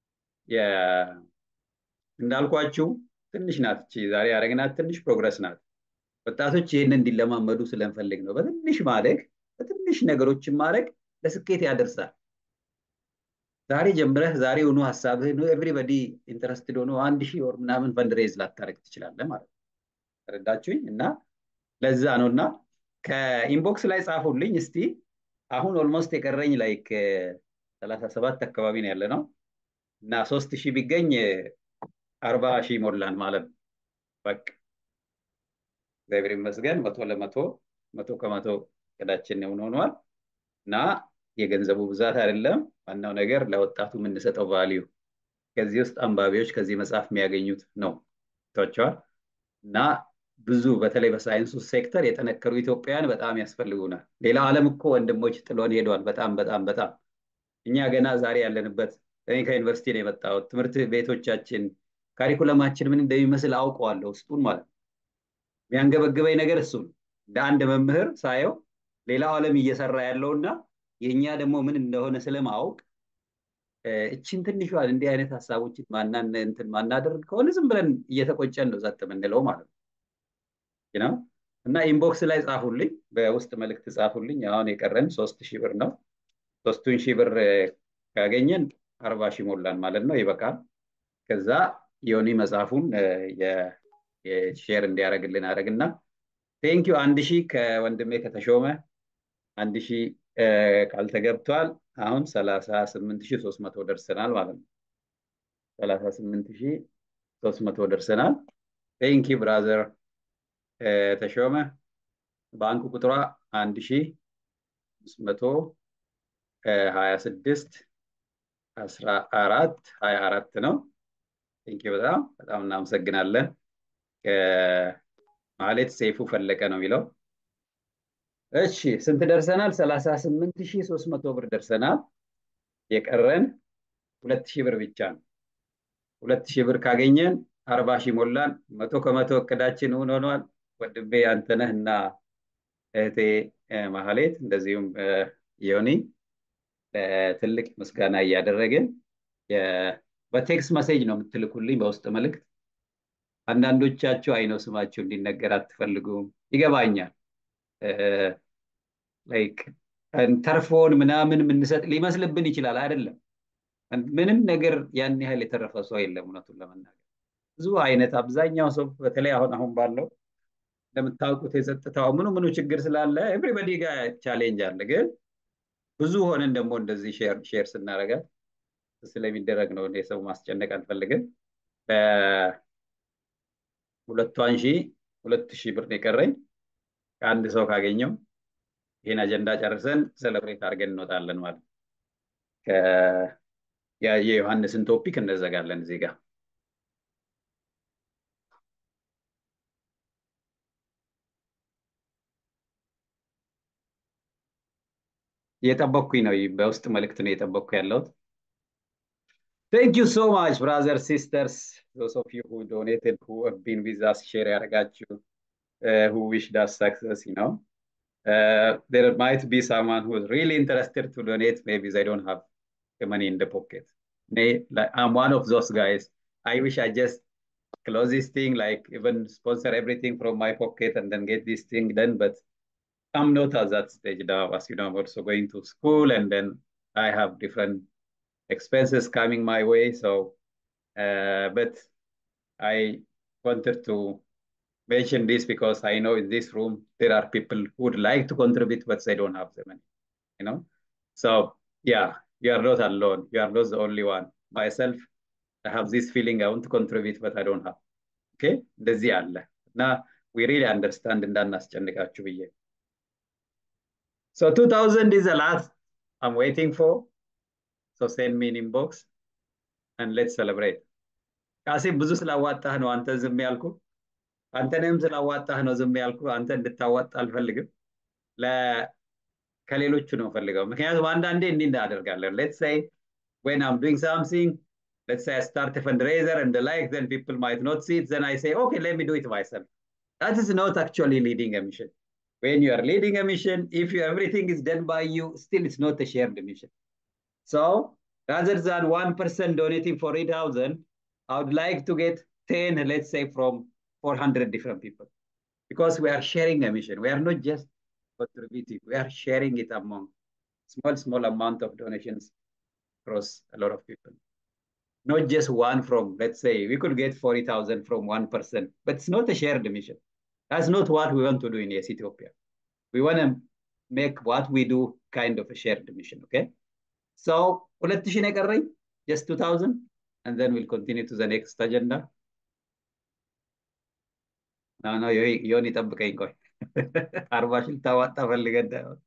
እንዳልኳችሁ ትንሽ ናት እቺ ዛሬ ያደረግናት ትንሽ ፕሮግረስ ናት። ወጣቶች ይህን እንዲለማመዱ ስለንፈልግ ነው። በትንሽ ማደግ በትንሽ ነገሮችን ማድረግ ለስኬት ያደርሳል። ዛሬ ጀምረህ ዛሬ ሆኖ ሀሳብህን ኤቭሪበዲ ኢንተረስትድ ሆኖ አንድ ሺህ ወር ምናምን ፈንድሬዝ ላታደርግ ትችላለህ ማለት ነው። ተረዳችሁኝ? እና ለዛ ነው እና ከኢንቦክስ ላይ ጻፉልኝ እስቲ። አሁን ኦልሞስት የቀረኝ ላይክ ሰላሳ ሰባት አካባቢ ነው ያለ ነው እና ሶስት ሺህ ቢገኝ አርባ ሺህ ሞላን ማለት ነው። በቃ እግዚአብሔር ይመስገን መቶ ለመቶ መቶ ከመቶ እቅዳችን ሆኖ ሆኗል እና የገንዘቡ ብዛት አይደለም ዋናው ነገር ለወጣቱ የምንሰጠው ቫሊዩ ከዚህ ውስጥ አንባቢዎች ከዚህ መጽሐፍ የሚያገኙት ነው ታቸዋል እና ብዙ በተለይ በሳይንሱ ሴክተር የጠነከሩ ኢትዮጵያውያን በጣም ያስፈልጉናል። ሌላው ዓለም እኮ ወንድሞች ጥሎን ሄደዋል። በጣም በጣም በጣም እኛ ገና ዛሬ ያለንበት እኔ ከዩኒቨርሲቲ ነው የመጣሁት። ትምህርት ቤቶቻችን ካሪኩለማችን ምን እንደሚመስል አውቀዋለሁ ውስጡን ማለት ነው። የሚያንገበግበኝ ነገር እሱ ነው። እንደ አንድ መምህር ሳየው ሌላው ዓለም እየሰራ ያለውና የእኛ ደግሞ ምን እንደሆነ ስለማወቅ እችን ትንሿን እንዲህ አይነት ሀሳቦችን ማናን እንትን ማናደርግ ከሆነ ዝም ብለን እየተቆጨን ነው ጸጥ የምንለው ማለት ነው። እና ኢንቦክስ ላይ ጻፉልኝ፣ በውስጥ መልእክት ጻፉልኝ። አሁን የቀረን ሶስት ሺህ ብር ነው። ሶስቱን ሺህ ብር ካገኘን አርባ ሺህ ሞላን ማለት ነው። ይበቃል። ከዛ ዮኒ መጽሐፉን ሼር እንዲያደርግልን አደረግና ቴንኪዩ አንድ ሺህ ከወንድሜ ከተሾመ አንድ ሺህ ቃል ተገብቷል። አሁን ሰላሳ ስምንት ሺህ ሶስት መቶ ደርሰናል ማለት ነው። ሰላሳ ስምንት ሺህ ሶስት መቶ ደርሰናል። ቴንኪ ብራዘር ተሾመ። ባንክ ቁጥሯ አንድ ሺህ አምስት መቶ ሀያ ስድስት አስራ አራት ሀያ አራት ነው። ቴንኪ በጣም በጣም እናመሰግናለን። ማሌት ሰይፉ ፈለቀ ነው የሚለው እሺ ስንት ደርሰናል? ሰላሳ ስምንት ሺህ ሶስት መቶ ብር ደርሰናል። የቀረን ሁለት ሺህ ብር ብቻ ነው። ሁለት ሺህ ብር ካገኘን አርባ ሺህ ሞላን። መቶ ከመቶ እቅዳችን እውን ሆኗል። ወንድሜ አንተነህ እና እህቴ ማህሌት እንደዚሁም ዮኒ ትልቅ ምስጋና እያደረግን በቴክስት መሴጅ ነው የምትልኩልኝ በውስጥ መልእክት። አንዳንዶቻችሁ አይነው ስማችሁ እንዲነገር አትፈልጉም፣ ይገባኛል። ላይክ ተርፎን ምናምን የምንሰጥ ሊመስልብን ይችላል። አይደለም፣ ምንም ነገር ያን ያህል የተረፈ ሰው የለም። እውነቱን ለመናገር ብዙ አይነት አብዛኛው ሰው በተለይ አሁን አሁን ባለው እንደምታውቁት የጸጥታው ምኑ ምኑ ችግር ስላለ ኤቭሪበዲ ጋር ቻሌንጅ አለ። ግን ብዙ ሆነን ደግሞ እንደዚህ ሼር ስናደርጋት ስለሚደረግ ነው። የሰው ማስጨነቅ አንፈልግም። ሁለቷን ሺህ ሁለት ሺህ ብር ነው የቀረኝ ከአንድ ሰው ካገኘው ይህን አጀንዳ ጨርሰን ሰለብሬት አድርገን እንወጣለን ማለት የዮሐንስን ቶፒክ እንዘጋለን እዚህ ጋር እየጠበቅኩኝ ነው በውስጥ መልእክት ነው እየጠበቅኩ ያለሁት Thank you so much, brothers, sisters, those of you who donated, who have been with us, share ያደረጋችሁ, uh, who wished us success, you know. Uh, there might be someone who is really interested to donate. Maybe they don't have the money in the pocket. May, like, I'm one of those guys. I wish I just close this thing, like even sponsor everything from my pocket and then get this thing done. But I'm not at that stage now. As you know, I'm also going to school and then I have different expenses coming my way. So, uh, but I wanted to mention this because I know in this room there are people who would like to contribute, but they don't have the money. You know, so yeah, you are not alone. You are not the only one. Myself, I have this feeling I want to contribute, but I don't have. Okay, እንደዚህ አለ እና we really understand እንዳናስጨንቃችሁ ብዬ So 2000 is the last I'm waiting for. So send me an inbox and let's celebrate. ቃሲም ብዙ ስላዋጣህ ነው አንተ ዝም ያልኩ። አንተንም ስላዋጣህ ነው ዝም ያልኩ። አንተ እንድታዋጣ አልፈልግም። ከሌሎቹ ነው ፈልገው። ምክንያቱም አንዳንዴ እንዲህ እናደርጋለን። ሌትስ ሴይ when I'm doing something, let's say I start a fundraiser and the like, then people might not see it. Then I say, okay, let me do it myself. That is not actually leading a mission. When you are leading a mission, if you, everything is done by you, still it's not a shared mission. So rather than one person donating for 8,000, I would like to get 10, let's say from 400 different people. Because we are sharing a mission. We are not just contributing, we are sharing it among small, small amount of donations across a lot of people. Not just one from, let's say, we could get 40,000 from one person, but it's not a shared mission. That's not what we want to do in Yes Ethiopia. We want to make what we do kind of a shared mission, okay? So, ሁለት ሺህ ነው የቀረኝ just 2000 and then we'll continue to the next agenda. No, no, ዮኒ ጠብቀኝ ቆይ አርባ ሺህ ልታዋጣ ፈልገህ እንዳይሆን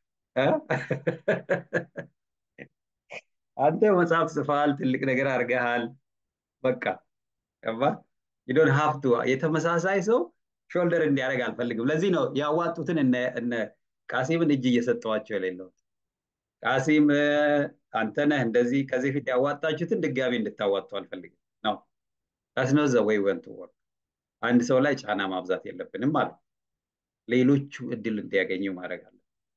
አንተ መጽሐፍ ጽፈሃል፣ ትልቅ ነገር አድርገሃል። በቃ ገባ ዩዶን ሀፍቱ የተመሳሳይ ሰው ሾልደር እንዲያደርግ አልፈልግም። ለዚህ ነው ያዋጡትን እነ ቃሲምን እጅ እየሰጠዋቸው የሌለሁት። ቃሲም አንተነህ እንደዚህ ከዚህ ፊት ያዋጣችሁትን ድጋሚ እንድታዋጡ አልፈልግም ነው ታስኖ ዘ ወይ ወንት ወርክ አንድ ሰው ላይ ጫና ማብዛት የለብንም ማለት ሌሎቹ እድል እንዲያገኙ ማድረግ አለ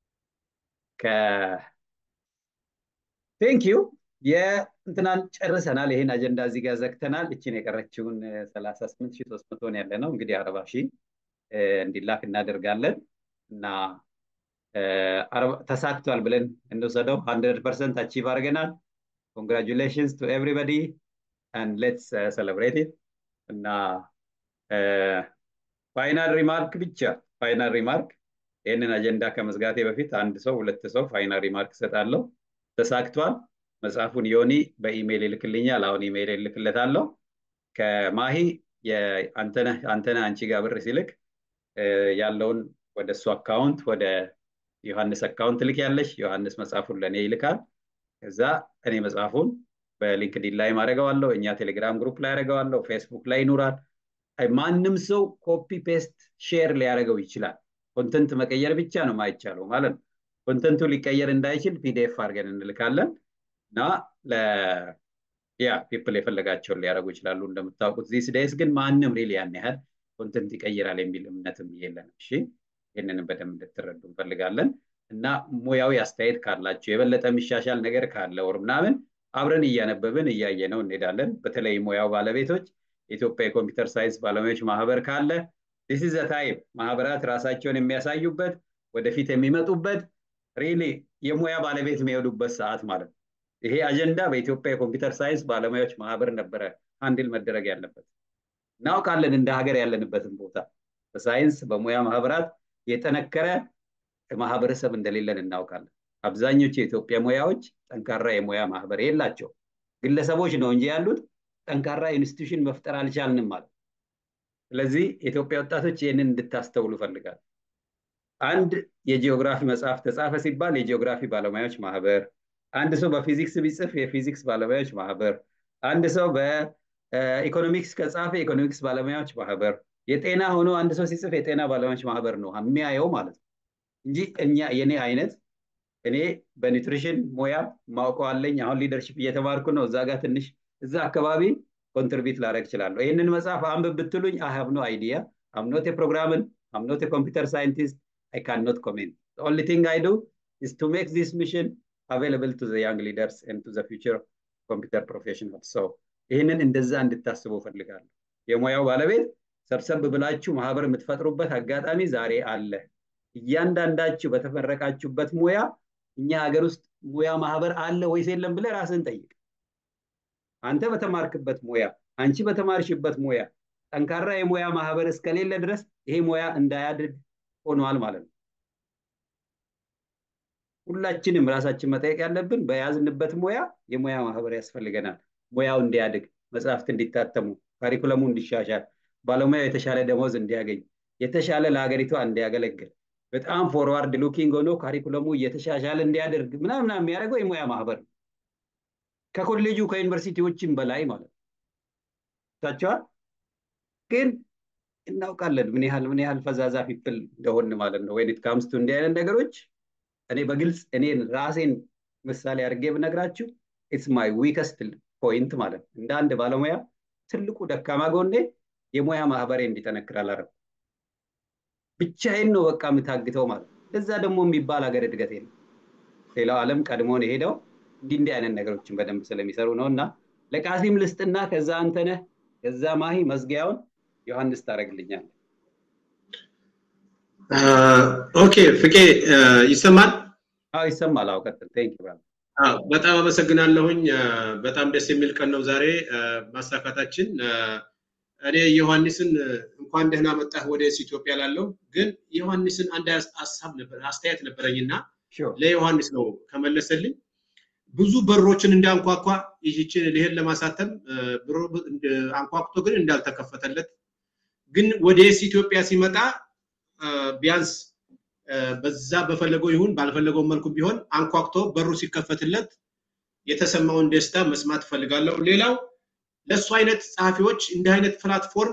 ቴንክ ዩ የእንትናን ጨርሰናል። ይሄን አጀንዳ እዚህ ጋር ዘግተናል። እችን የቀረችውን ሰላሳ ስምንት ሺህ ሶስት መቶን ያለ ነው እንግዲህ አርባ ሺህ እንዲላክ እናደርጋለን እና ተሳክቷል ብለን እንውሰደው። ሀንድረድ ፐርሰንት አቺቭ አድርገናል። ኮንግራጁሌሽንስ ቱ ኤቭሪበዲ አንድ ሌትስ ሰለብሬት እና ፋይናል ሪማርክ ብቻ ፋይናል ሪማርክ ይህንን አጀንዳ ከመዝጋቴ በፊት አንድ ሰው ሁለት ሰው ፋይናል ሪማርክ እሰጣለሁ። ተሳክቷል። መጽሐፉን ዮኒ በኢሜይል ይልክልኛል። አሁን ኢሜይል ይልክለታለሁ። ከማሂ አንተነህ አንቺ ጋር ብር ሲልክ ያለውን ወደ እሱ አካውንት ወደ ዮሐንስ አካውንት ልክ ያለሽ ዮሐንስ መጽሐፉን ለእኔ ይልካል። ከዛ እኔ መጽሐፉን በሊንክዲን ላይ ማድረገዋለሁ። እኛ ቴሌግራም ግሩፕ ላይ ያደረገዋለሁ። ፌስቡክ ላይ ይኖራል። ማንም ሰው ኮፒ ፔስት ሼር ሊያደርገው ይችላል። ኮንተንት መቀየር ብቻ ነው ማይቻለው ማለት ነው። ኮንተንቱ ሊቀየር እንዳይችል ፒዲኤፍ አድርገን እንልካለን እና ያ ፒፕል የፈለጋቸውን ሊያደርጉ ይችላሉ። እንደምታውቁት ዚስ ዴይስ ግን ማንም ሪል ያን ያህል ኮንተንት ይቀይራል የሚል እምነትም የለንም። እሺ ይህንንም በደንብ እንድትረዱ እንፈልጋለን እና ሙያዊ አስተያየት ካላቸው የበለጠ የሚሻሻል ነገር ካለ ወር ምናምን አብረን እያነበብን እያየ ነው እንሄዳለን። በተለይ ሙያው ባለቤቶች የኢትዮጵያ የኮምፒውተር ሳይንስ ባለሙያዎች ማህበር ካለ ዲስ ኢዝ ታይም ማህበራት ራሳቸውን የሚያሳዩበት ወደፊት የሚመጡበት ሪሊ የሙያ ባለቤት የሚሄዱበት ሰዓት ማለት ነው። ይሄ አጀንዳ በኢትዮጵያ የኮምፒውተር ሳይንስ ባለሙያዎች ማህበር ነበረ አንድል መደረግ ያለበት። እናውቃለን እንደ ሀገር ያለንበትን ቦታ በሳይንስ በሙያ ማህበራት የጠነከረ ማህበረሰብ እንደሌለን እናውቃለን። አብዛኞቹ የኢትዮጵያ ሙያዎች ጠንካራ የሙያ ማህበር የላቸው ግለሰቦች ነው እንጂ ያሉት ጠንካራ ኢንስቲቱሽን መፍጠር አልቻልንም ማለት ስለዚህ የኢትዮጵያ ወጣቶች ይህንን እንድታስተውሉ ፈልጋል አንድ የጂኦግራፊ መጽሐፍ ተጻፈ ሲባል የጂኦግራፊ ባለሙያዎች ማህበር አንድ ሰው በፊዚክስ ቢጽፍ የፊዚክስ ባለሙያዎች ማህበር አንድ ሰው በኢኮኖሚክስ ከጻፈ የኢኮኖሚክስ ባለሙያዎች ማህበር የጤና ሆኖ አንድ ሰው ሲጽፍ የጤና ባለሙያዎች ማህበር ነው የሚያየው ማለት ነው እንጂ እኛ የኔ አይነት እኔ በኒውትሪሽን ሙያ ማውቀው አለኝ አሁን ሊደርሽፕ እየተማርኩ ነው እዛ ጋር ትንሽ እዛ አካባቢ ኮንትሪቢዩት ላደረግ እችላለሁ ይህንን መጽሐፍ አንብብ ብትሉኝ አይ ሃቭ ኖ አይዲያ አምኖት የፕሮግራምን አምኖት የኮምፒውተር ሳይንቲስት I cannot comment. The only thing I do is to make this mission available to the young leaders and to the future computer professionals. So ይህንን እንደዛ እንድታስቡ ፈልጋለሁ። የሙያው ባለቤት ሰብሰብ ብላችሁ ማህበር የምትፈጥሩበት አጋጣሚ ዛሬ አለ። እያንዳንዳችሁ በተመረቃችሁበት ሙያ እኛ ሀገር ውስጥ ሙያ ማህበር አለ ወይስ የለም ብለህ ራስን ጠይቅ። አንተ በተማርክበት ሙያ፣ አንቺ በተማርሽበት ሙያ ጠንካራ የሙያ ማህበር እስከሌለ ድረስ ይሄ ሙያ እንዳያድግ ሆኗል ማለት ነው። ሁላችንም ራሳችን መጠየቅ ያለብን በያዝንበት ሙያ የሙያ ማህበር ያስፈልገናል። ሙያው እንዲያድግ፣ መጽሐፍት እንዲታተሙ፣ ካሪኩለሙ እንዲሻሻል፣ ባለሙያው የተሻለ ደሞዝ እንዲያገኝ፣ የተሻለ ለሀገሪቷ እንዲያገለግል፣ በጣም ፎርዋርድ ሉኪንግ ሆኖ ካሪኩለሙ እየተሻሻለ እንዲያደርግ ምናምን የሚያደርገው የሙያ ማህበር ነው። ከኮሌጁ ከዩኒቨርሲቲዎችም በላይ ማለት ነው። ታቸዋል ግን እናውቃለን ምን ያህል ምን ያህል ፈዛዛ ፒፕል እንደሆን ማለት ነው። ወይን ካምስቱ እንዲህ አይነት ነገሮች እኔ በግልጽ እኔን ራሴን ምሳሌ አድርጌ ብነግራችሁ ኢትስ ማይ ዊከስት ፖይንት ማለት ነው። እንደ አንድ ባለሙያ ትልቁ ደካማ ጎኔ የሙያ ማህበሬ እንዲጠነክር አላረኩም። ብቻዬን ነው በቃ የምታግተው ማለት ነው። እዛ ደግሞ የሚባል ሀገር እድገት የለም። ሌላው ዓለም ቀድሞን የሄደው እንዲህ እንዲህ አይነት ነገሮችን በደንብ ስለሚሰሩ ነው እና ለቃሲም ልስጥና ከዛ አንተነህ ከዛ ማሂ መዝጊያውን ዮሐንስ ታደርግልኛል። ኦኬ ፍቄ ይሰማል? አዎ ይሰማል። አዎ ቀጥል። ቴንክ ዩ በጣም አመሰግናለሁኝ። በጣም ደስ የሚል ቀን ነው ዛሬ ማሳካታችን። እኔ ዮሐንስን እንኳን ደህና መጣህ ወደ ኢትዮጵያ ላለው ግን ዮሐንስን አንድ ሀሳብ ነበር አስተያየት ነበረኝና ለዮሐንስ ነው ከመለሰልኝ ብዙ በሮችን እንዳንኳኳ ይህችን ልሄድ ለማሳተም አንኳኩቶ ግን እንዳልተከፈተለት ግን ወደ ኢትዮጵያ ሲመጣ ቢያንስ በዛ በፈለገው ይሁን ባልፈለገው መልኩ ቢሆን አንኳኩቶ በሩ ሲከፈትለት የተሰማውን ደስታ መስማት እፈልጋለሁ። ሌላው ለእሱ አይነት ጸሐፊዎች እንዲህ አይነት ፕላትፎርም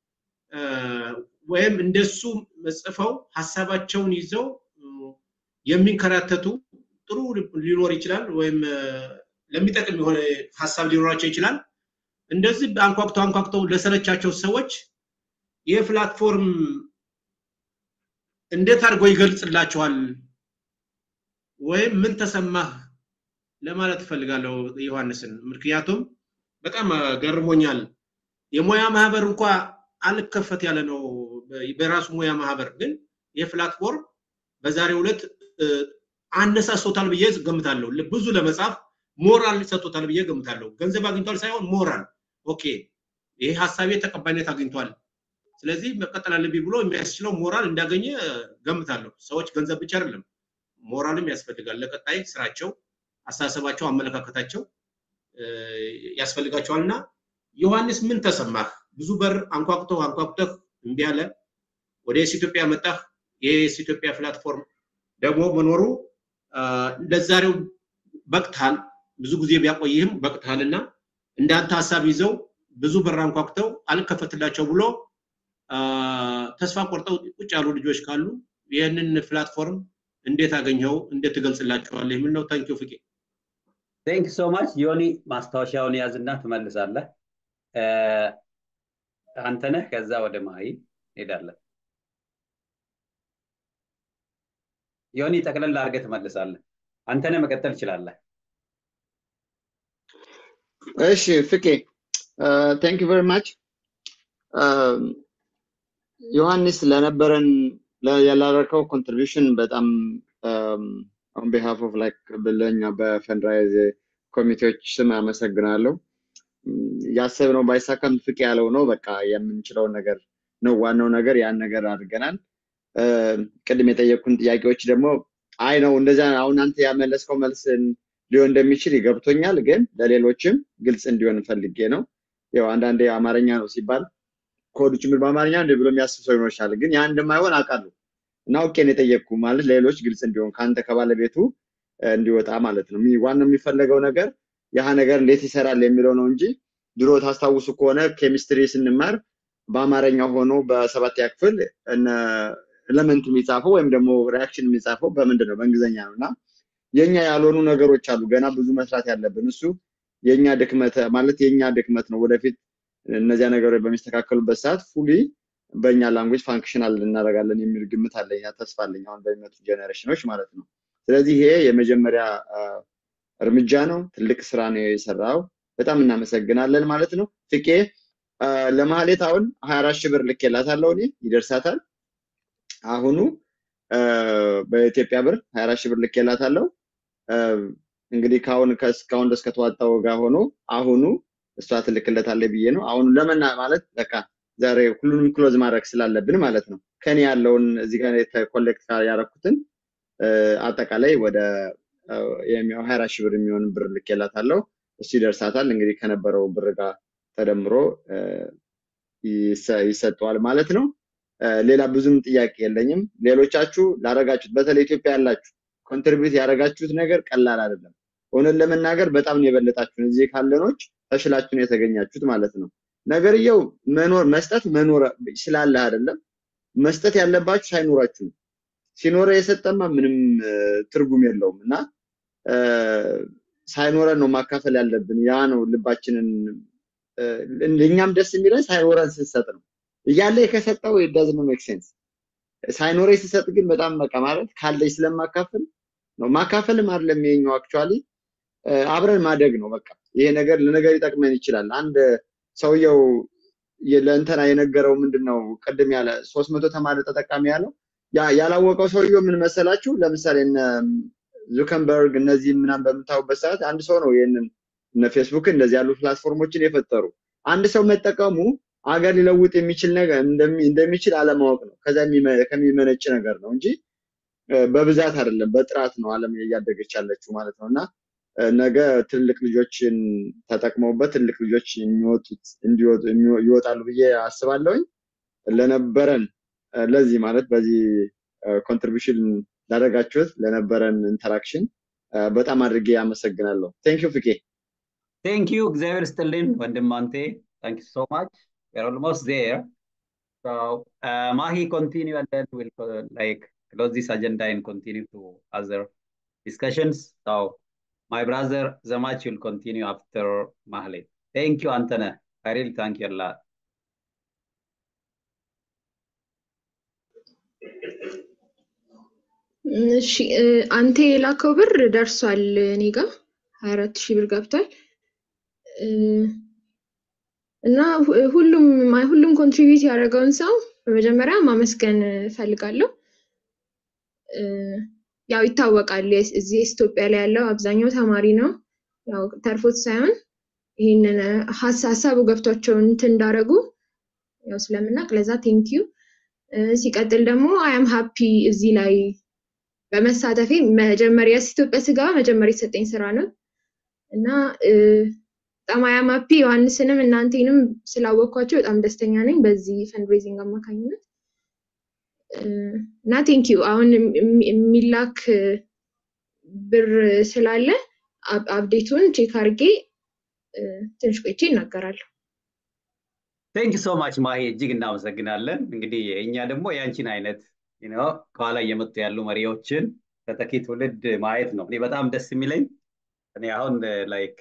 ወይም እንደሱ ጽፈው ሀሳባቸውን ይዘው የሚንከራተቱ ጥሩ ሊኖር ይችላል፣ ወይም ለሚጠቅም የሆነ ሀሳብ ሊኖራቸው ይችላል። እንደዚህ አንኳኩተው አንኳኩተው ለሰለቻቸው ሰዎች ይህ ፕላትፎርም እንዴት አድርጎ ይገልጽላቸዋል ወይም ምን ተሰማህ ለማለት እፈልጋለሁ ዮሐንስን። ምክንያቱም በጣም ገርሞኛል። የሙያ ማህበር እንኳ አልከፈት ያለ ነው በራሱ ሙያ ማህበር፣ ግን ይህ ፕላትፎርም በዛሬው ዕለት አነሳሶታል ብዬ ገምታለሁ። ብዙ ለመጻፍ ሞራል ሰጥቶታል ብዬ ገምታለሁ። ገንዘብ አግኝቷል ሳይሆን ሞራል፣ ኦኬ ይሄ ሀሳቤ ተቀባይነት አግኝቷል ስለዚህ መቀጠል አለብኝ ብሎ የሚያስችለው ሞራል እንዳገኘ ገምታለሁ። ሰዎች ገንዘብ ብቻ አይደለም ሞራልም ያስፈልጋል። ለቀጣይ ስራቸው፣ አስተሳሰባቸው፣ አመለካከታቸው ያስፈልጋቸዋል እና ዮሐንስ ምን ተሰማህ? ብዙ በር አንኳኩተህ አንኳኩተህ እምቢ አለ። ወደ የስ ኢትዮጵያ መጣህ። የስ ኢትዮጵያ ፕላትፎርም ደግሞ መኖሩ ለዛሬው በቅታል። ብዙ ጊዜ ቢያቆይህም በቅታል እና እንዳንተ ሀሳብ ይዘው ብዙ በር አንኳኩተው አልከፈትላቸው ብሎ ተስፋ ቆርጠው ቁጭ ያሉ ልጆች ካሉ ይህንን ፕላትፎርም እንዴት አገኘው? እንዴት ትገልጽላቸዋለህ? የሚል ነው። ታንኪዩ ፍቄ። ቴንክ ሶ ማች ዮኒ። ማስታወሻውን ያዝና ትመልሳለህ። አንተነህ ከዛ ወደ ማሂ ሄዳለን። ዮኒ ጠቅለል አድርገህ ትመልሳለህ። አንተነህ መቀጠል ትችላለህ። እሺ ፍቄ ታንክ ዩ ቨሪ ማች ዮሐንስ ለነበረን ያላረከው ኮንትሪቢሽን በጣም ኦን ቢሃፍ ኦፍ ላይክ ብለኛ በፈንድራይዝ ኮሚቴዎች ስም አመሰግናለሁ። ያሰብነው ባይሳካም ፍቄ ያለው ነው። በቃ የምንችለውን ነገር ነው። ዋናው ነገር ያን ነገር አድርገናል። ቅድም የጠየቁን ጥያቄዎች ደግሞ አይ ነው እንደዚያ አሁን አንተ ያመለስከው መልስ ሊሆን እንደሚችል ይገብቶኛል፣ ግን ለሌሎችም ግልጽ እንዲሆን ፈልጌ ነው። ያው አንዳንዴ አማርኛ ነው ሲባል ኮዱ ጭምር በአማርኛ እንደ ብሎ የሚያስብ ሰው ይኖርሻል፣ ግን ያ እንደማይሆን አውቃለሁ እና አውቄ ነው የጠየቅኩ ማለት ለሌሎች ግልጽ እንዲሆን ከአንተ ከባለቤቱ እንዲወጣ ማለት ነው። ዋናው የሚፈለገው ነገር ያህ ነገር እንዴት ይሰራል የሚለው ነው እንጂ ድሮ ታስታውሱ ከሆነ ኬሚስትሪ ስንማር በአማርኛ ሆኖ በሰባተኛ ክፍል ኤለመንት የሚጻፈው ወይም ደግሞ ሪያክሽን የሚጻፈው በምንድን ነው? በእንግሊዝኛ ነው እና የኛ ያልሆኑ ነገሮች አሉ ገና ብዙ መስራት ያለብን። እሱ የኛ ድክመት ማለት የኛ ድክመት ነው። ወደፊት እነዚያ ነገሮች በሚስተካከሉበት ሰዓት ፉሊ በእኛ ላንጉጅ ፋንክሽናል እናደርጋለን የሚል ግምት አለኝ፣ ተስፋ አለኝ አሁን በሚመጡ ጀኔሬሽኖች ማለት ነው። ስለዚህ ይሄ የመጀመሪያ እርምጃ ነው። ትልቅ ስራ ነው የሰራው። በጣም እናመሰግናለን ማለት ነው። ፍቄ ለማህሌት አሁን ሀያ አራት ሺህ ብር ልኬላታለሁ እኔ ይደርሳታል። አሁኑ በኢትዮጵያ ብር ሀያ አራት ሺህ ብር ልኬላታለሁ። እንግዲህ ከአሁን እስካሁን ድረስ ከተዋጣው ጋር ሆኖ አሁኑ እሷ ትልክለታለች ብዬ ነው። አሁን ለመና ማለት በቃ ዛሬ ሁሉንም ክሎዝ ማድረግ ስላለብን ማለት ነው። ከኔ ያለውን እዚህ ጋር ኮሌክት ያደረኩትን አጠቃላይ ወደ ሀያ አራት ሺህ ብር የሚሆን ብር ልኬላታለሁ። እሱ ይደርሳታል። እንግዲህ ከነበረው ብር ጋር ተደምሮ ይሰጠዋል ማለት ነው። ሌላ ብዙም ጥያቄ የለኝም። ሌሎቻችሁ ላረጋችሁት በተለይ ኢትዮጵያ ያላችሁ ኮንትሪቢዩት ያደረጋችሁት ነገር ቀላል አይደለም። እውነት ለመናገር በጣም ነው የበለጣችሁን። እዚህ ካለኖች ተሽላችሁ ነው የተገኛችሁት ማለት ነው። ነገርየው መኖር መስጠት መኖር ስላለ አይደለም መስጠት ያለባችሁ ሳይኖራችሁ ነው። ሲኖረ የሰጠማ ምንም ትርጉም የለውም እና ሳይኖረን ነው ማካፈል ያለብን። ያ ነው ልባችንን እኛም ደስ የሚለን ሳይኖረን ስንሰጥ ነው። እያለ ከሰጠው ዳዝኖ ሜክ ሴንስ። ሳይኖረኝ ስሰጥ ግን በጣም በቃ ማለት ካለኝ ስለማካፈል ነው። ማካፈልም አይደለም ይሄኛው አክቹዋሊ አብረን ማደግ ነው። በቃ ይሄ ነገር ለነገር ይጠቅመን ይችላል። አንድ ሰውየው ለእንተና የነገረው ምንድን ነው ቅድም ያለ ሶስት መቶ ተማሪ ተጠቃሚ ያለው ያላወቀው ሰውየው ምን መሰላችሁ? ለምሳሌ እነ ዙከንበርግ እነዚህ ምናምን በምታዩበት ሰዓት አንድ ሰው ነው ይህንን እነ ፌስቡክ እንደዚህ ያሉ ፕላትፎርሞችን የፈጠሩ አንድ ሰው መጠቀሙ አገር ሊለውጥ የሚችል ነገር እንደሚችል አለማወቅ ነው። ከዛ ከሚመነጭ ነገር ነው እንጂ በብዛት አይደለም፣ በጥራት ነው ዓለም እያደገች ያለችው ማለት ነው። እና ነገ ትልቅ ልጆችን ተጠቅመውበት ትልቅ ልጆች የሚወጡት ይወጣሉ ብዬ አስባለሁኝ። ለነበረን ለዚህ ማለት በዚህ ኮንትሪቢሽን ላደረጋችሁት ለነበረን ኢንተራክሽን በጣም አድርጌ አመሰግናለሁ። ቴንክ ዩ ፍቄ። ቴንክ ዩ እግዚአብሔር ስጥልን ወንድም አንቴ ታንክ ዩ ሶ ማች we're almost there so uh, mahi continue and then we'll uh, like close this agenda and continue to other discussions so my brother zamach will continue after mahli thank you antana i really thank you a lot እሺ አንተ የላከው ብር ደርሷል እኔ ጋ ሀያ አራት ሺህ ብር ገብቷል እና ሁሉም ሁሉም ኮንትሪቢዩት ያደረገውን ሰው በመጀመሪያ ማመስገን እፈልጋለሁ። ያው ይታወቃል እዚህ ኢትዮጵያ ላይ ያለው አብዛኛው ተማሪ ነው። ያው ተርፎት ሳይሆን ይህንን ሀሳቡ ገብቷቸው እንትን እንዳደረጉ ያው ስለምናቅ ለዛ ቴንኪዩ። ሲቀጥል ደግሞ አያም ሀፒ እዚህ ላይ በመሳተፌ መጀመሪያ ኢትዮጵያ ስገባ መጀመሪያ የተሰጠኝ ስራ ነው እና በጣም አያማፒ ዮሐንስንም እናንተንም ስላወቅኳቸው በጣም ደስተኛ ነኝ በዚህ ፈንድሬዚንግ አማካኝነት እና ቴንኪዩ። አሁን የሚላክ ብር ስላለ አፕዴቱን ቼክ አድርጌ ትንሽ ቆይቼ ይናገራለሁ። ቴንክ ሶ ማች ማሂ፣ እጅግ እናመሰግናለን። እንግዲህ እኛ ደግሞ የአንቺን አይነት ከኋላ እየመጡ ያሉ መሪዎችን ተተኪ ትውልድ ማየት ነው። እኔ በጣም ደስ የሚለኝ እኔ አሁን ላይክ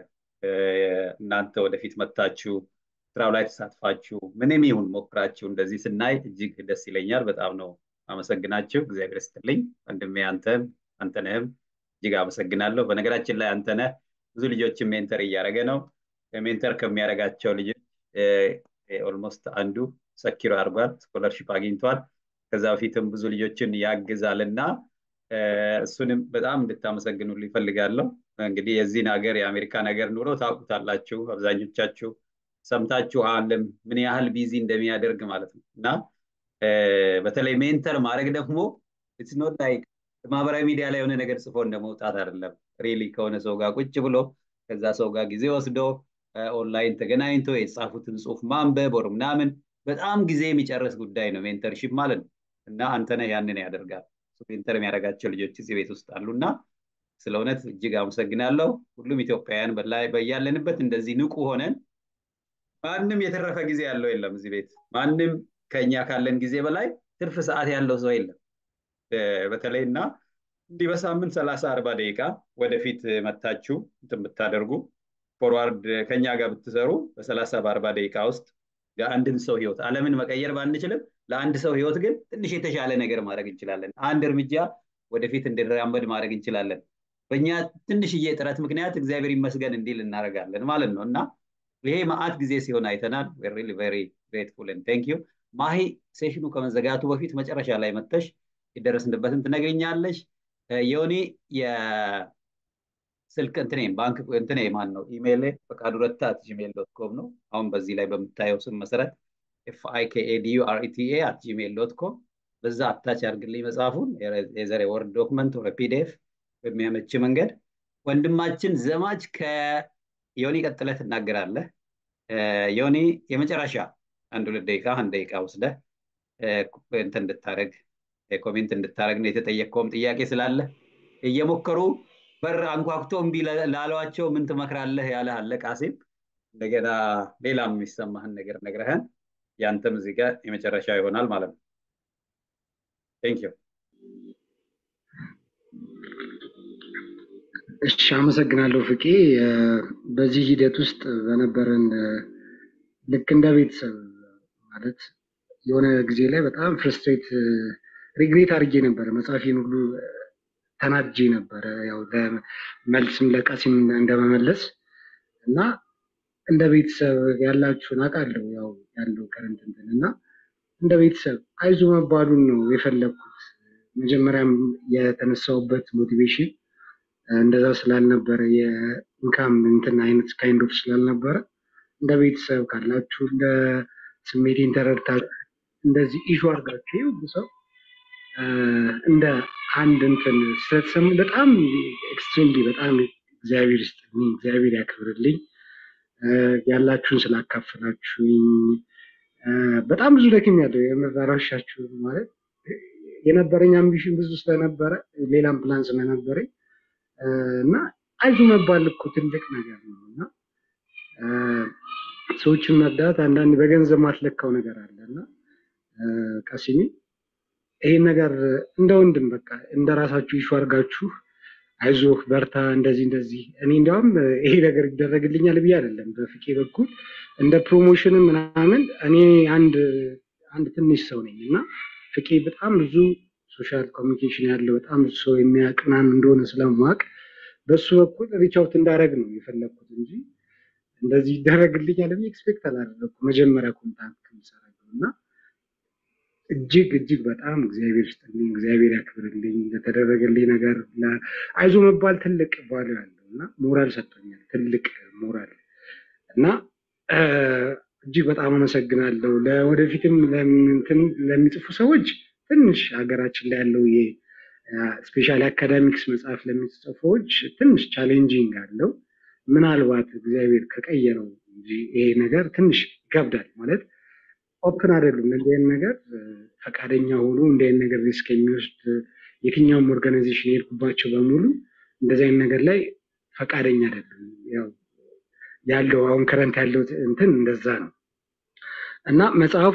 እናንተ ወደፊት መታችሁ ስራው ላይ ተሳትፋችሁ ምንም ይሁን ሞክራችሁ እንደዚህ ስናይ እጅግ ደስ ይለኛል። በጣም ነው አመሰግናችሁ። እግዚአብሔር ይስጥልኝ ወንድሜ አንተን አንተነህም እጅግ አመሰግናለሁ። በነገራችን ላይ አንተነህ ብዙ ልጆችን ሜንተር እያደረገ ነው። ሜንተር ከሚያደርጋቸው ልጆች ኦልሞስት አንዱ ሰኪሮ አድርጓል፣ ስኮለርሺፕ አግኝቷል። ከዛ በፊትም ብዙ ልጆችን ያግዛል እና እሱንም በጣም እንድታመሰግኑልኝ ይፈልጋለሁ። እንግዲህ የዚህን ሀገር የአሜሪካን ሀገር ኑሮ ታውቁታላችሁ። አብዛኞቻችሁ ሰምታችኋልም ምን ያህል ቢዚ እንደሚያደርግ ማለት ነው እና በተለይ ሜንተር ማድረግ ደግሞ ኢትስ ኖት ላይክ ማህበራዊ ሚዲያ ላይ የሆነ ነገር ጽፎ እንደመውጣት አይደለም። ሪሊ ከሆነ ሰው ጋር ቁጭ ብሎ ከዛ ሰው ጋር ጊዜ ወስዶ ኦንላይን ተገናኝቶ የተጻፉትን ጽሁፍ ማንበብ ወር ምናምን በጣም ጊዜ የሚጨርስ ጉዳይ ነው ሜንተርሺፕ ማለት ነው እና አንተነህ ያንን ያደርጋል። ሜንተር የሚያደርጋቸው ልጆች እዚህ ቤት ውስጥ አሉ እና ስለ እውነት እጅግ አመሰግናለሁ። ሁሉም ኢትዮጵያውያን በያለንበት እንደዚህ ንቁ ሆነን ማንም የተረፈ ጊዜ ያለው የለም እዚህ ቤት ማንም ከኛ ካለን ጊዜ በላይ ትርፍ ሰዓት ያለው ሰው የለም። በተለይ እና እንዲህ በሳምንት ሰላሳ አርባ ደቂቃ ወደፊት መታችሁ እንትን ብታደርጉ ፎርዋርድ ከኛ ጋር ብትሰሩ በሰላሳ በአርባ ደቂቃ ውስጥ የአንድን ሰው ህይወት አለምን መቀየር ባንችልም ለአንድ ሰው ህይወት ግን ትንሽ የተሻለ ነገር ማድረግ እንችላለን። አንድ እርምጃ ወደፊት እንድራመድ ማድረግ እንችላለን። በእኛ ትንሽዬ ጥረት ምክንያት እግዚአብሔር ይመስገን እንዲል እናደርጋለን ማለት ነው እና ይሄ መዓት ጊዜ ሲሆን አይተናል። ሪሊ ቬሪ ግሬትፉል ቴንክ ዩ ማሂ። ሴሽኑ ከመዘጋቱ በፊት መጨረሻ ላይ መተሽ የደረስንበትን ትነግርኛለሽ። የሆኒ የስልክ እንትኔ ባንክ እንትኔ ማን ነው ኢሜይል ፈቃዱ ረታ ጂሜል ዶት ኮም ነው። አሁን በዚህ ላይ በምታየው ስም መሰረት ኤፍ አይ ኬ ኤ ዲ ዩ አር ኢ ቲ ኤ አት ጂሜል ዶት ኮም በዛ አታች ያርግልኝ መጽሐፉን የዘር ወርድ ዶክመንት ወይ ፒዲኤፍ በሚያመች መንገድ ወንድማችን ዘማች ከዮኒ ቀጥለህ ትናገራለህ። ዮኒ የመጨረሻ አንድ ሁለት ደቂቃ አንድ ደቂቃ ወስደህ እንትን እንድታደረግ ኮሜንት እንድታደረግ ነው የተጠየቀውም ጥያቄ ስላለ እየሞከሩ በር አንኳኩቶ እምቢ ላሏቸው ምን ትመክራለህ ያለህ አለ ቃሲም። እንደገና ሌላም የሚሰማህን ነገር ነግረህን ያንተም እዚህ ጋር የመጨረሻ ይሆናል ማለት ነው። ቴንክ ዩ። እሺ፣ አመሰግናለሁ ፍቄ። በዚህ ሂደት ውስጥ በነበረን ልክ እንደ ቤተሰብ ማለት የሆነ ጊዜ ላይ በጣም ፍርስትሬት ሪግሬት አድርጌ ነበረ። መጽሐፌን ሁሉ ተናድጄ ነበረ። ያው መልስም ለቃሲም እንደመመለስ እና እንደ ቤተሰብ ያላችሁን አውቃለሁ ያው ያለው ከረንት እንትን እና እንደ ቤተሰብ አይዞ መባሉን ነው የፈለግኩት። መጀመሪያም የተነሳውበት ሞቲቬሽን እንደዛ ስላልነበረ የኢንካም እንትን አይነት ካይንድ ኦፍ ስላልነበረ እንደ ቤተሰብ ካላችሁ እንደ ስሜቴን ተረድታችሁ እንደዚህ ኢሹ አድርጋችሁ ሁሉ ሰው እንደ አንድ እንትን ስለተሰሙ በጣም ኤክስትሪምሊ በጣም እግዚአብሔር ይስጥልኝ፣ እግዚአብሔር ያክብርልኝ ያላችሁን ስላካፈላችሁኝ በጣም ብዙ ደክም ያለው የመራራሻችሁ ማለት የነበረኝ አምቢሽን ብዙ ስለነበረ ሌላም ፕላን ስለነበረኝ እና አይዞ መባል እኮ ትልቅ ነገር ነው እና ሰዎችን መርዳት አንዳንድ በገንዘብ ማትለካው ነገር አለ እና ቀሲሚ ይሄን ነገር እንደ ወንድም በቃ እንደ ራሳችሁ ይሹ አድርጋችሁ አይዞህ በርታ፣ እንደዚህ እንደዚህ። እኔ እንዲያውም ይሄ ነገር ይደረግልኛል ብዬ አይደለም በፍቄ በኩል እንደ ፕሮሞሽንም ምናምን እኔ አንድ አንድ ትንሽ ሰው ነኝ እና ፍቄ በጣም ብዙ ሶሻል ኮሚኒኬሽን ያለው በጣም ብዙ ሰው የሚያውቅ ምናምን እንደሆነ ስለማውቅ በሱ በኩል ሪቻውት እንዳደረግ ነው የፈለግኩት እንጂ እንደዚህ ይደረግልኛል ብዬ ኤክስፔክት አላደረግኩ መጀመሪያ ኮንታክት ከምሰራው እና እጅግ እጅግ በጣም እግዚአብሔር ይስጥልኝ፣ እግዚአብሔር ያክብርልኝ ለተደረገልኝ ነገር። አይዞ መባል ትልቅ ቫሉ ያለው እና ሞራል ሰጥቶኛል፣ ትልቅ ሞራል እና እጅግ በጣም አመሰግናለሁ። ለወደፊትም እንትን ለሚጽፉ ሰዎች ትንሽ ሀገራችን ላይ ያለው ስፔሻሊ አካዳሚክስ መጽሐፍ ለሚጽፉ ሰዎች ትንሽ ቻሌንጂንግ አለው። ምናልባት እግዚአብሔር ከቀየረው እንጂ ይሄ ነገር ትንሽ ይከብዳል ማለት ኦፕን አይደሉም እንደዚህ አይነት ነገር ፈቃደኛ ሆኖ እንዲህ አይነት ነገር ሪስክ የሚወስድ የትኛውም ኦርጋናይዜሽን የሄድኩባቸው በሙሉ እንደዚህ አይነት ነገር ላይ ፈቃደኛ አይደሉም። ያው ያለው አሁን ከረንት ያለው እንትን እንደዛ ነው እና መጽሐፉ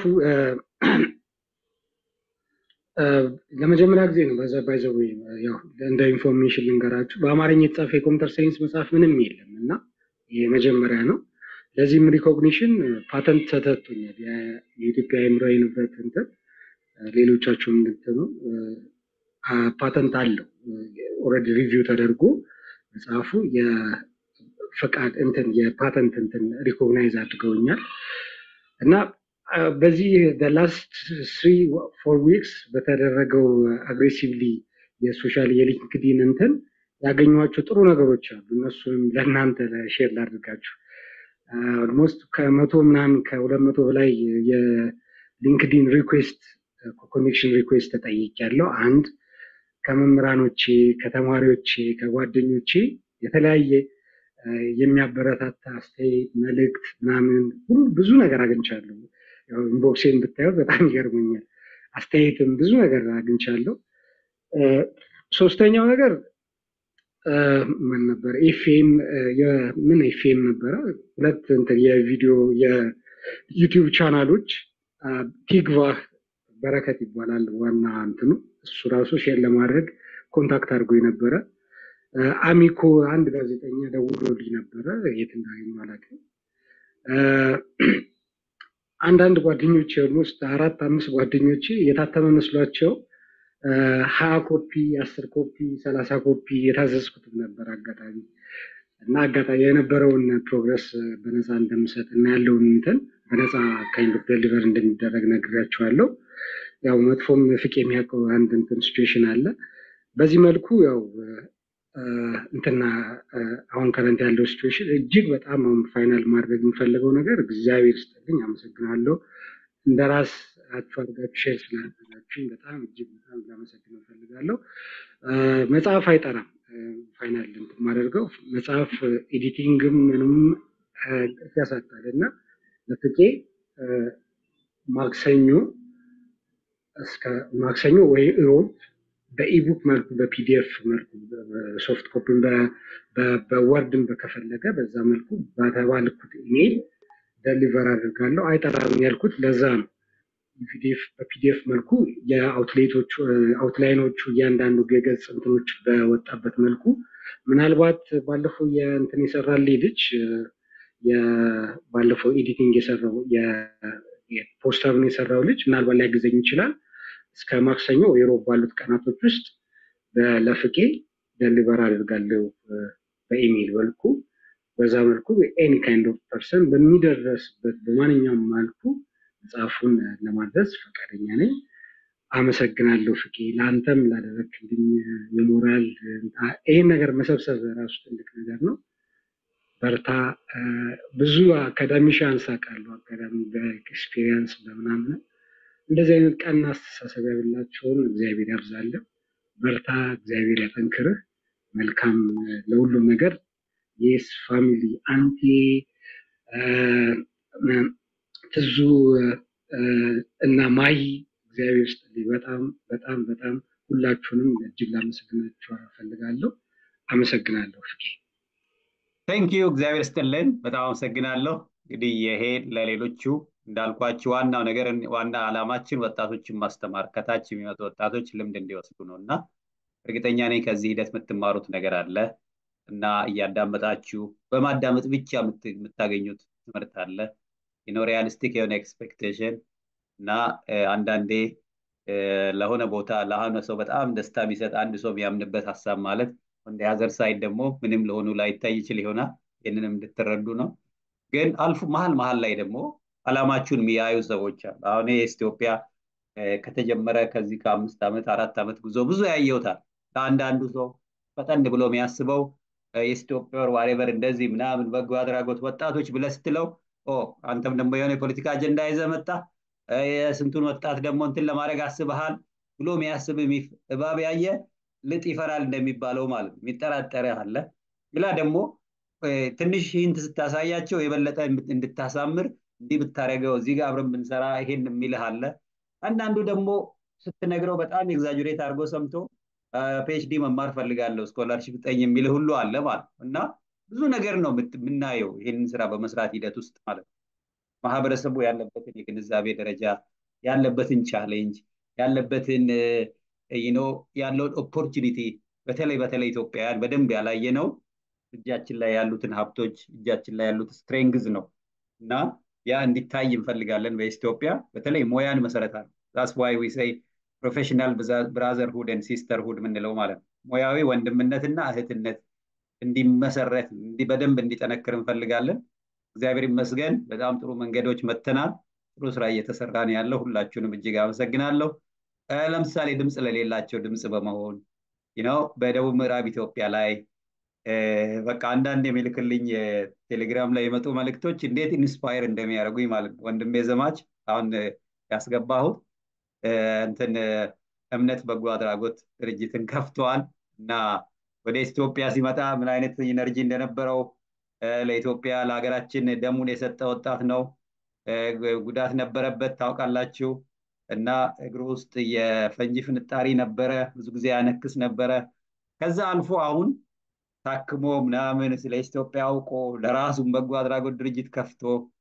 ለመጀመሪያ ጊዜ ነው በዛ ባይዘው ያው እንደ ኢንፎርሜሽን ልንገራችሁ በአማርኛ የተጻፈ የኮምፒውተር ሳይንስ መጽሐፍ ምንም የለም እና የመጀመሪያ ነው። ለዚህም ሪኮግኒሽን ፓተንት ተሰጥቶኛል። የኢትዮጵያ አእምሯዊ ንብረት እንትን ሌሎቻችሁም እንትኑ ፓተንት አለው ኦልሬዲ ሪቪው ተደርጎ መጽሐፉ የፈቃድ እንትን የፓተንት እንትን ሪኮግናይዝ አድርገውኛል እና በዚህ ላስት ስሪ ፎር ዊክስ በተደረገው አግሬሲቭሊ የሶሻል የሊንክዲን እንትን ያገኟቸው ጥሩ ነገሮች አሉ። እነሱንም ለእናንተ ሼር ላድርጋችሁ። ኦልሞስት ከመቶ ምናምን ከሁለት መቶ በላይ የሊንክዲን ሪኩዌስት ኮኔክሽን ሪኩዌስት ተጠይቄያለሁ። አንድ ከመምህራኖቼ፣ ከተማሪዎቼ፣ ከጓደኞቼ የተለያየ የሚያበረታታ አስተያየት፣ መልእክት ምናምን ሁሉ ብዙ ነገር አግኝቻለሁ። ኢንቦክሴን ብታዩት በጣም ይገርመኛል። አስተያየትም ብዙ ነገር አግኝቻለሁ። ሶስተኛው ነገር ምን ነበር? ኤፍኤም ምን ኤፍኤም ነበረ? ሁለት እንትን የቪዲዮ የዩቲዩብ ቻናሎች ቲግቫህ በረከት ይባላል ዋና እንትኑ እሱ ራሱ ሼር ለማድረግ ኮንታክት አድርጎ የነበረ አሚኮ አንድ ጋዜጠኛ ደውሎልኝ ነበረ። የት እንዳገኙ አላውቅም። አንዳንድ ጓደኞች ኦልሞስት አራት አምስት ጓደኞች የታተመ መስሏቸው ሀያ ኮፒ አስር ኮፒ ሰላሳ ኮፒ የታዘዝኩትም ነበር አጋጣሚ እና አጋጣሚ የነበረውን ፕሮግረስ በነፃ እንደምሰጥ እና ያለውን እንትን በነፃ ካይንድ ኦፍ ደሊቨር እንደሚደረግ ነግሬያቸዋለሁ። ያው መጥፎም ፍቅ የሚያውቀው አንድ እንትን ሲቹዌሽን አለ። በዚህ መልኩ ያው እንትና አሁን ከረንት ያለው ሲቹዌሽን እጅግ በጣም አሁን ፋይናል ማድረግ የምፈልገው ነገር እግዚአብሔር ስጥልኝ፣ አመሰግናለሁ። እንደ ራስ አችሁ አድርጋችሁ ሼር ስላደረጋችሁኝ በጣም እጅግ በጣም ላመሰግን እፈልጋለሁ። መጽሐፍ አይጠራም። ፋይናል እንትን የማደርገው መጽሐፍ ኤዲቲንግም ምንም ያሳጣል እና ለፍቄ ማክሰኞ እስከ ማክሰኞ ወይ ሮብ በኢቡክ መልኩ በፒዲኤፍ መልኩ ሶፍት ኮፒን በወርድን በከፈለገ በዛ መልኩ በተባልኩት ኢሜይል ደሊቨር አድርጋለሁ። አይጠራም ያልኩት ለዛ ነው። በፒዲኤፍ መልኩ የአውትሌቶቹ አውትላይኖቹ እያንዳንዱ የገጽ እንትኖች በወጣበት መልኩ ምናልባት ባለፈው የእንትን የሰራልኝ ልጅ ባለፈው ኤዲቲንግ የሰራው የፖስተሩን የሰራው ልጅ ምናልባት ሊያግዘኝ ይችላል። እስከ ማክሰኞ የሮብ ባሉት ቀናቶች ውስጥ ለፍቄ ደሊቨር አድርጋለሁ በኢሜይል መልኩ። በዛ መልኩ ኤኒ ካይንድ ኦፍ ፐርሰን በሚደረስበት በማንኛውም መልኩ መጽሐፉን ለማድረስ ፈቃደኛ ነኝ። አመሰግናለሁ ፍቄ፣ ለአንተም ላደረግልኝ የሞራል ይህን ነገር መሰብሰብ ራሱ ትልቅ ነገር ነው። በርታ። ብዙ አካዳሚሻንስ አውቃለሁ። አካዳሚ በኤክስፒሪየንስ በምናምን እንደዚህ አይነት ቀና አስተሳሰብ ያላቸውን እግዚአብሔር ያብዛልን። በርታ፣ እግዚአብሔር ያጠንክርህ። መልካም ለሁሉም ነገር የስ ፋሚሊ አንቲ ትዙ እና ማይ እግዚአብሔር ስጥልኝ። በጣም በጣም በጣም ሁላችሁንም እጅግ ላመሰግናችሁ እፈልጋለሁ። አመሰግናለሁ ፍቄ። ቴንክ ዩ እግዚአብሔር ስጥልን። በጣም አመሰግናለሁ። እንግዲህ ይሄ ለሌሎቹ እንዳልኳችሁ ዋናው ነገር ዋና ዓላማችን ወጣቶችን ማስተማር ከታች የሚመጡ ወጣቶች ልምድ እንዲወስዱ ነው እና እርግጠኛ ነኝ ከዚህ ሂደት የምትማሩት ነገር አለ እና እያዳመጣችሁ በማዳመጥ ብቻ የምታገኙት ትምህርት አለ ነው ሪያሊስቲክ የሆነ ኤክስፔክቴሽን እና አንዳንዴ ለሆነ ቦታ ለሆነ ሰው በጣም ደስታ የሚሰጥ አንድ ሰው የሚያምንበት ሀሳብ ማለት እንደ ሀዘር ሳይድ ደግሞ ምንም ለሆኑ ላይታይ ይችል ይሆናል። ይህንንም እንድትረዱ ነው። ግን አልፎ መሀል መሀል ላይ ደግሞ አላማችሁን የሚያዩ ሰዎች አሉ። አሁን ኢትዮጵያ ከተጀመረ ከዚህ ከአምስት ዓመት አራት ዓመት ጉዞ ብዙ ያየውታል። ለአንዳንዱ ሰው ፈጠን ብሎ የሚያስበው የኢትዮጵያ ዋሬቨር እንደዚህ ምናምን በጎ አድራጎት ወጣቶች ብለህ ስትለው አንተም ደግሞ የሆነ የፖለቲካ አጀንዳ ይዘህ መጣ የስንቱን ወጣት ደግሞ እንትን ለማድረግ አስበሃል ብሎ የሚያስብ እባብ ያየ ልጥ ይፈራል እንደሚባለው ማለት ነው። የሚጠራጠር አለ። ሌላ ደግሞ ትንሽ ሂንት ስታሳያቸው የበለጠ እንድታሳምር እንዲህ ብታደረገው እዚህ ጋር አብረን ብንሰራ ይሄን የሚልህ አለ። አንዳንዱ ደግሞ ስትነግረው በጣም ኤግዛጁሬት አድርጎ ሰምቶ ፒኤችዲ መማር ፈልጋለሁ ስኮላርሽፕ ጠኝ የሚልህ ሁሉ አለ ማለት ነው እና ብዙ ነገር ነው የምናየው ይህንን ስራ በመስራት ሂደት ውስጥ ማለት ነው። ማህበረሰቡ ያለበትን የግንዛቤ ደረጃ ያለበትን ቻሌንጅ ያለበትን ኖ ያለውን ኦፖርቹኒቲ በተለይ በተለይ ኢትዮጵያውያን በደንብ ያላየ ነው እጃችን ላይ ያሉትን ሀብቶች እጃችን ላይ ያሉት ስትሬንግዝ ነው እና ያ እንዲታይ እንፈልጋለን በኢትዮጵያ በተለይ ሞያን መሰረት አለ ዛስ ዋይ ዊ ሰይ ፕሮፌሽናል ብራዘርሁድ ን ሲስተርሁድ የምንለው ማለት ነው ሙያዊ ወንድምነትና እህትነት እንዲመሰረት በደንብ እንዲጠነክር እንፈልጋለን እግዚአብሔር ይመስገን በጣም ጥሩ መንገዶች መተናል ጥሩ ስራ እየተሰራ ነው ያለው ሁላችሁንም እጅግ አመሰግናለሁ ለምሳሌ ድምፅ ለሌላቸው ድምፅ በመሆን ነው በደቡብ ምዕራብ ኢትዮጵያ ላይ በቃ አንዳንድ የሚልክልኝ ቴሌግራም ላይ የመጡ መልእክቶች እንዴት ኢንስፓየር እንደሚያደርጉኝ ማለት ነው ወንድሜ ዘማች አሁን ያስገባሁት እንትን እምነት በጎ አድራጎት ድርጅትን ከፍተዋል እና ወደ ኢትዮጵያ ሲመጣ ምን አይነት ኢነርጂ እንደነበረው ለኢትዮጵያ ለሀገራችን ደሙን የሰጠ ወጣት ነው ጉዳት ነበረበት ታውቃላችሁ እና እግሩ ውስጥ የፈንጂ ፍንጣሪ ነበረ ብዙ ጊዜ ያነክስ ነበረ ከዛ አልፎ አሁን ታክሞ ምናምን ስለ ኢትዮጵያ አውቆ ለራሱን በጎ አድራጎት ድርጅት ከፍቶ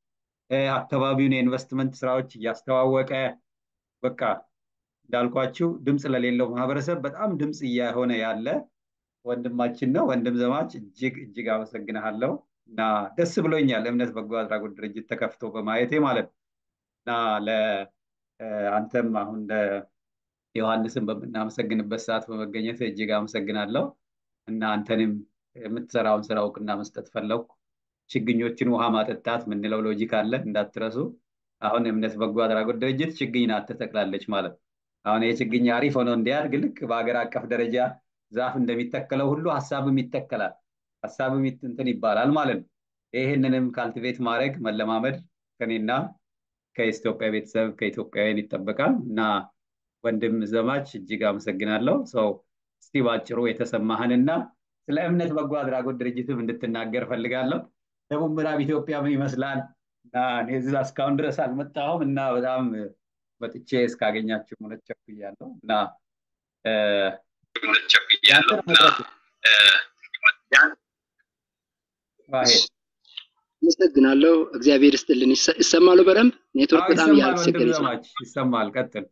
አካባቢውን የኢንቨስትመንት ስራዎች እያስተዋወቀ በቃ እንዳልኳችሁ ድምፅ ለሌለው ማህበረሰብ በጣም ድምፅ እየሆነ ያለ ወንድማችን ነው ወንድም ዘማች እጅግ እጅግ አመሰግንሃለሁ እና ደስ ብሎኛል እምነት በጎ አድራጎት ድርጅት ተከፍቶ በማየቴ ማለት ነው እና ለአንተም አሁን ዮሐንስን በምናመሰግንበት ሰዓት በመገኘት እጅግ አመሰግናለሁ እና አንተንም የምትሰራውን ስራ እውቅና መስጠት ፈለግኩ ችግኞችን ውሃ ማጠጣት ምንለው ሎጂክ አለ እንዳትረሱ አሁን እምነት በጎ አድራጎት ድርጅት ችግኝ ናት ትተክላለች ማለት አሁን ይህ ችግኝ አሪፍ ሆኖ እንዲያድግ ልክ በሀገር አቀፍ ደረጃ ዛፍ እንደሚተከለው ሁሉ ሀሳብም ይተከላል ሀሳብም እንትን ይባላል ማለት ነው ይህንንም ካልቲቬት ማድረግ መለማመድ ከኔና ከኢትዮጵያ ቤተሰብ ከኢትዮጵያውያን ይጠበቃል እና ወንድም ዘማች እጅግ አመሰግናለሁ ሰው እስቲ ባጭሩ የተሰማህንና ስለ እምነት በጎ አድራጎት ድርጅትም እንድትናገር ፈልጋለሁ ደቡብ ምዕራብ ኢትዮጵያ ምን ይመስላል እና እኔ እዛ እስካሁን ድረስ አልመጣሁም እና በጣም መጥቼ እስካገኛችሁ እውነት ቸኩያለሁ እና አመሰግናለሁ። እግዚአብሔር ይስጥልን። ይሰማሉ በደንብ ኔትወርክ በጣም ይሰማል፣ እያስቸገረ ወንድም ዘማች ይሰማል። ቀጥል።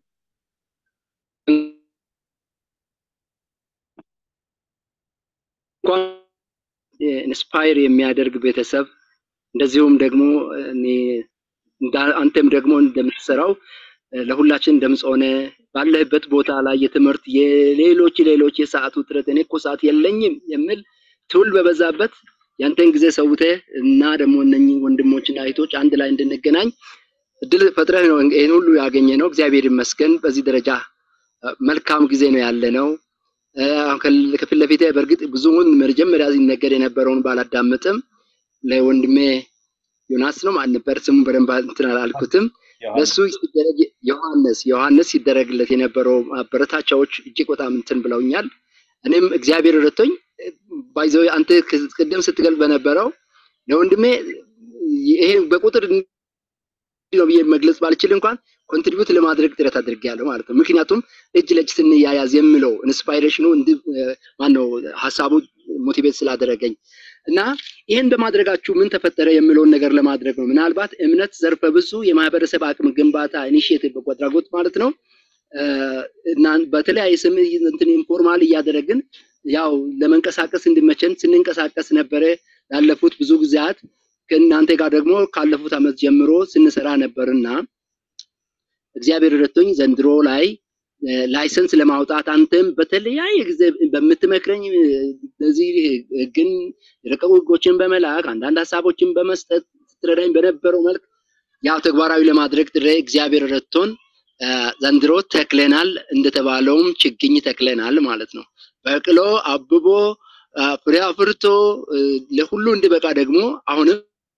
እንኳን ኢንስፓየር የሚያደርግ ቤተሰብ እንደዚሁም ደግሞ እኔ እንዳ- አንተም ደግሞ እንደምትሰራው ለሁላችን ድምፅ ሆነ ባለህበት ቦታ ላይ የትምህርት የሌሎች ሌሎች የሰዓት ውጥረት እኔ እኮ ሰዓት የለኝም የሚል ትውል በበዛበት ያንተን ጊዜ ሰውተህ እና ደግሞ እነኚህ ወንድሞችና እህቶች አንድ ላይ እንድንገናኝ እድል ፈጥረህ ነው ይህን ሁሉ ያገኘ ነው። እግዚአብሔር ይመስገን። በዚህ ደረጃ እ፣ መልካም ጊዜ ነው ያለ ነው። እ፣ አሁን ከል- ከፊት ለፊቴ በእርግጥ ብዙውን መጀመሪያ ሲነገር የነበረውን ባላዳምጥም ለወንድሜ ዮናስ ነው ማን ነበር ስሙ በደንብ እንትን አላልኩትም። ለሱ ሲደረግ ዮሐንስ ዮሐንስ ሲደረግለት የነበረው ማበረታቻዎች እጅግ በጣም እንትን ብለውኛል። እኔም እግዚአብሔር ረቶኝ ባይዘው አንተ ክ- ቅድም ስትገልጽ በነበረው ለወንድሜ ይሄ በቁጥር እንዲህ ነው ብዬ መግለጽ ባልችል እንኳን ኮንትሪቢዩት ለማድረግ ጥረት አድርጌያለሁ ማለት ነው። ምክንያቱም እጅ ለእጅ ስንያያዝ የምለው ኢንስፓይሬሽኑ እንዲ ማነው ሀሳቡ ሞቲቬት ስላደረገኝ እና ይህን በማድረጋችሁ ምን ተፈጠረ የምለውን ነገር ለማድረግ ነው። ምናልባት እምነት ዘርፈ ብዙ የማህበረሰብ አቅም ግንባታ ኢኒሽቲቭ በጎ አድራጎት ማለት ነው እ፣ እና በተለያየ ስም እንትን ኢንፎርማል እያደረግን ያው ለመንቀሳቀስ እንዲመቸን ስንንቀሳቀስ ነበረ ላለፉት ብዙ ጊዜያት ከእናንተ ጋር ደግሞ ካለፉት ዓመት ጀምሮ ስንሰራ ነበርና እግዚአብሔር ረድቶኝ ዘንድሮ ላይ እ፣ ላይሰንስ ለማውጣት አንተም በተለያየ ጊዜ በምትመክረኝ እ፣ በዚህ ህግን የረቀቁ ህጎችን በመላክ አንዳንድ ሀሳቦችን በመስጠት ስትረዳኝ በነበረው መልክ ያው ተግባራዊ ለማድረግ ጥሬ እግዚአብሔር ረድቶን እ፣ ዘንድሮ ተክለናል። እንደተባለውም ችግኝ ተክለናል ማለት ነው። በቅሎ አብቦ አ፣ ፍሬ አፍርቶ እ፣ ለሁሉ እንዲበቃ ደግሞ አሁንም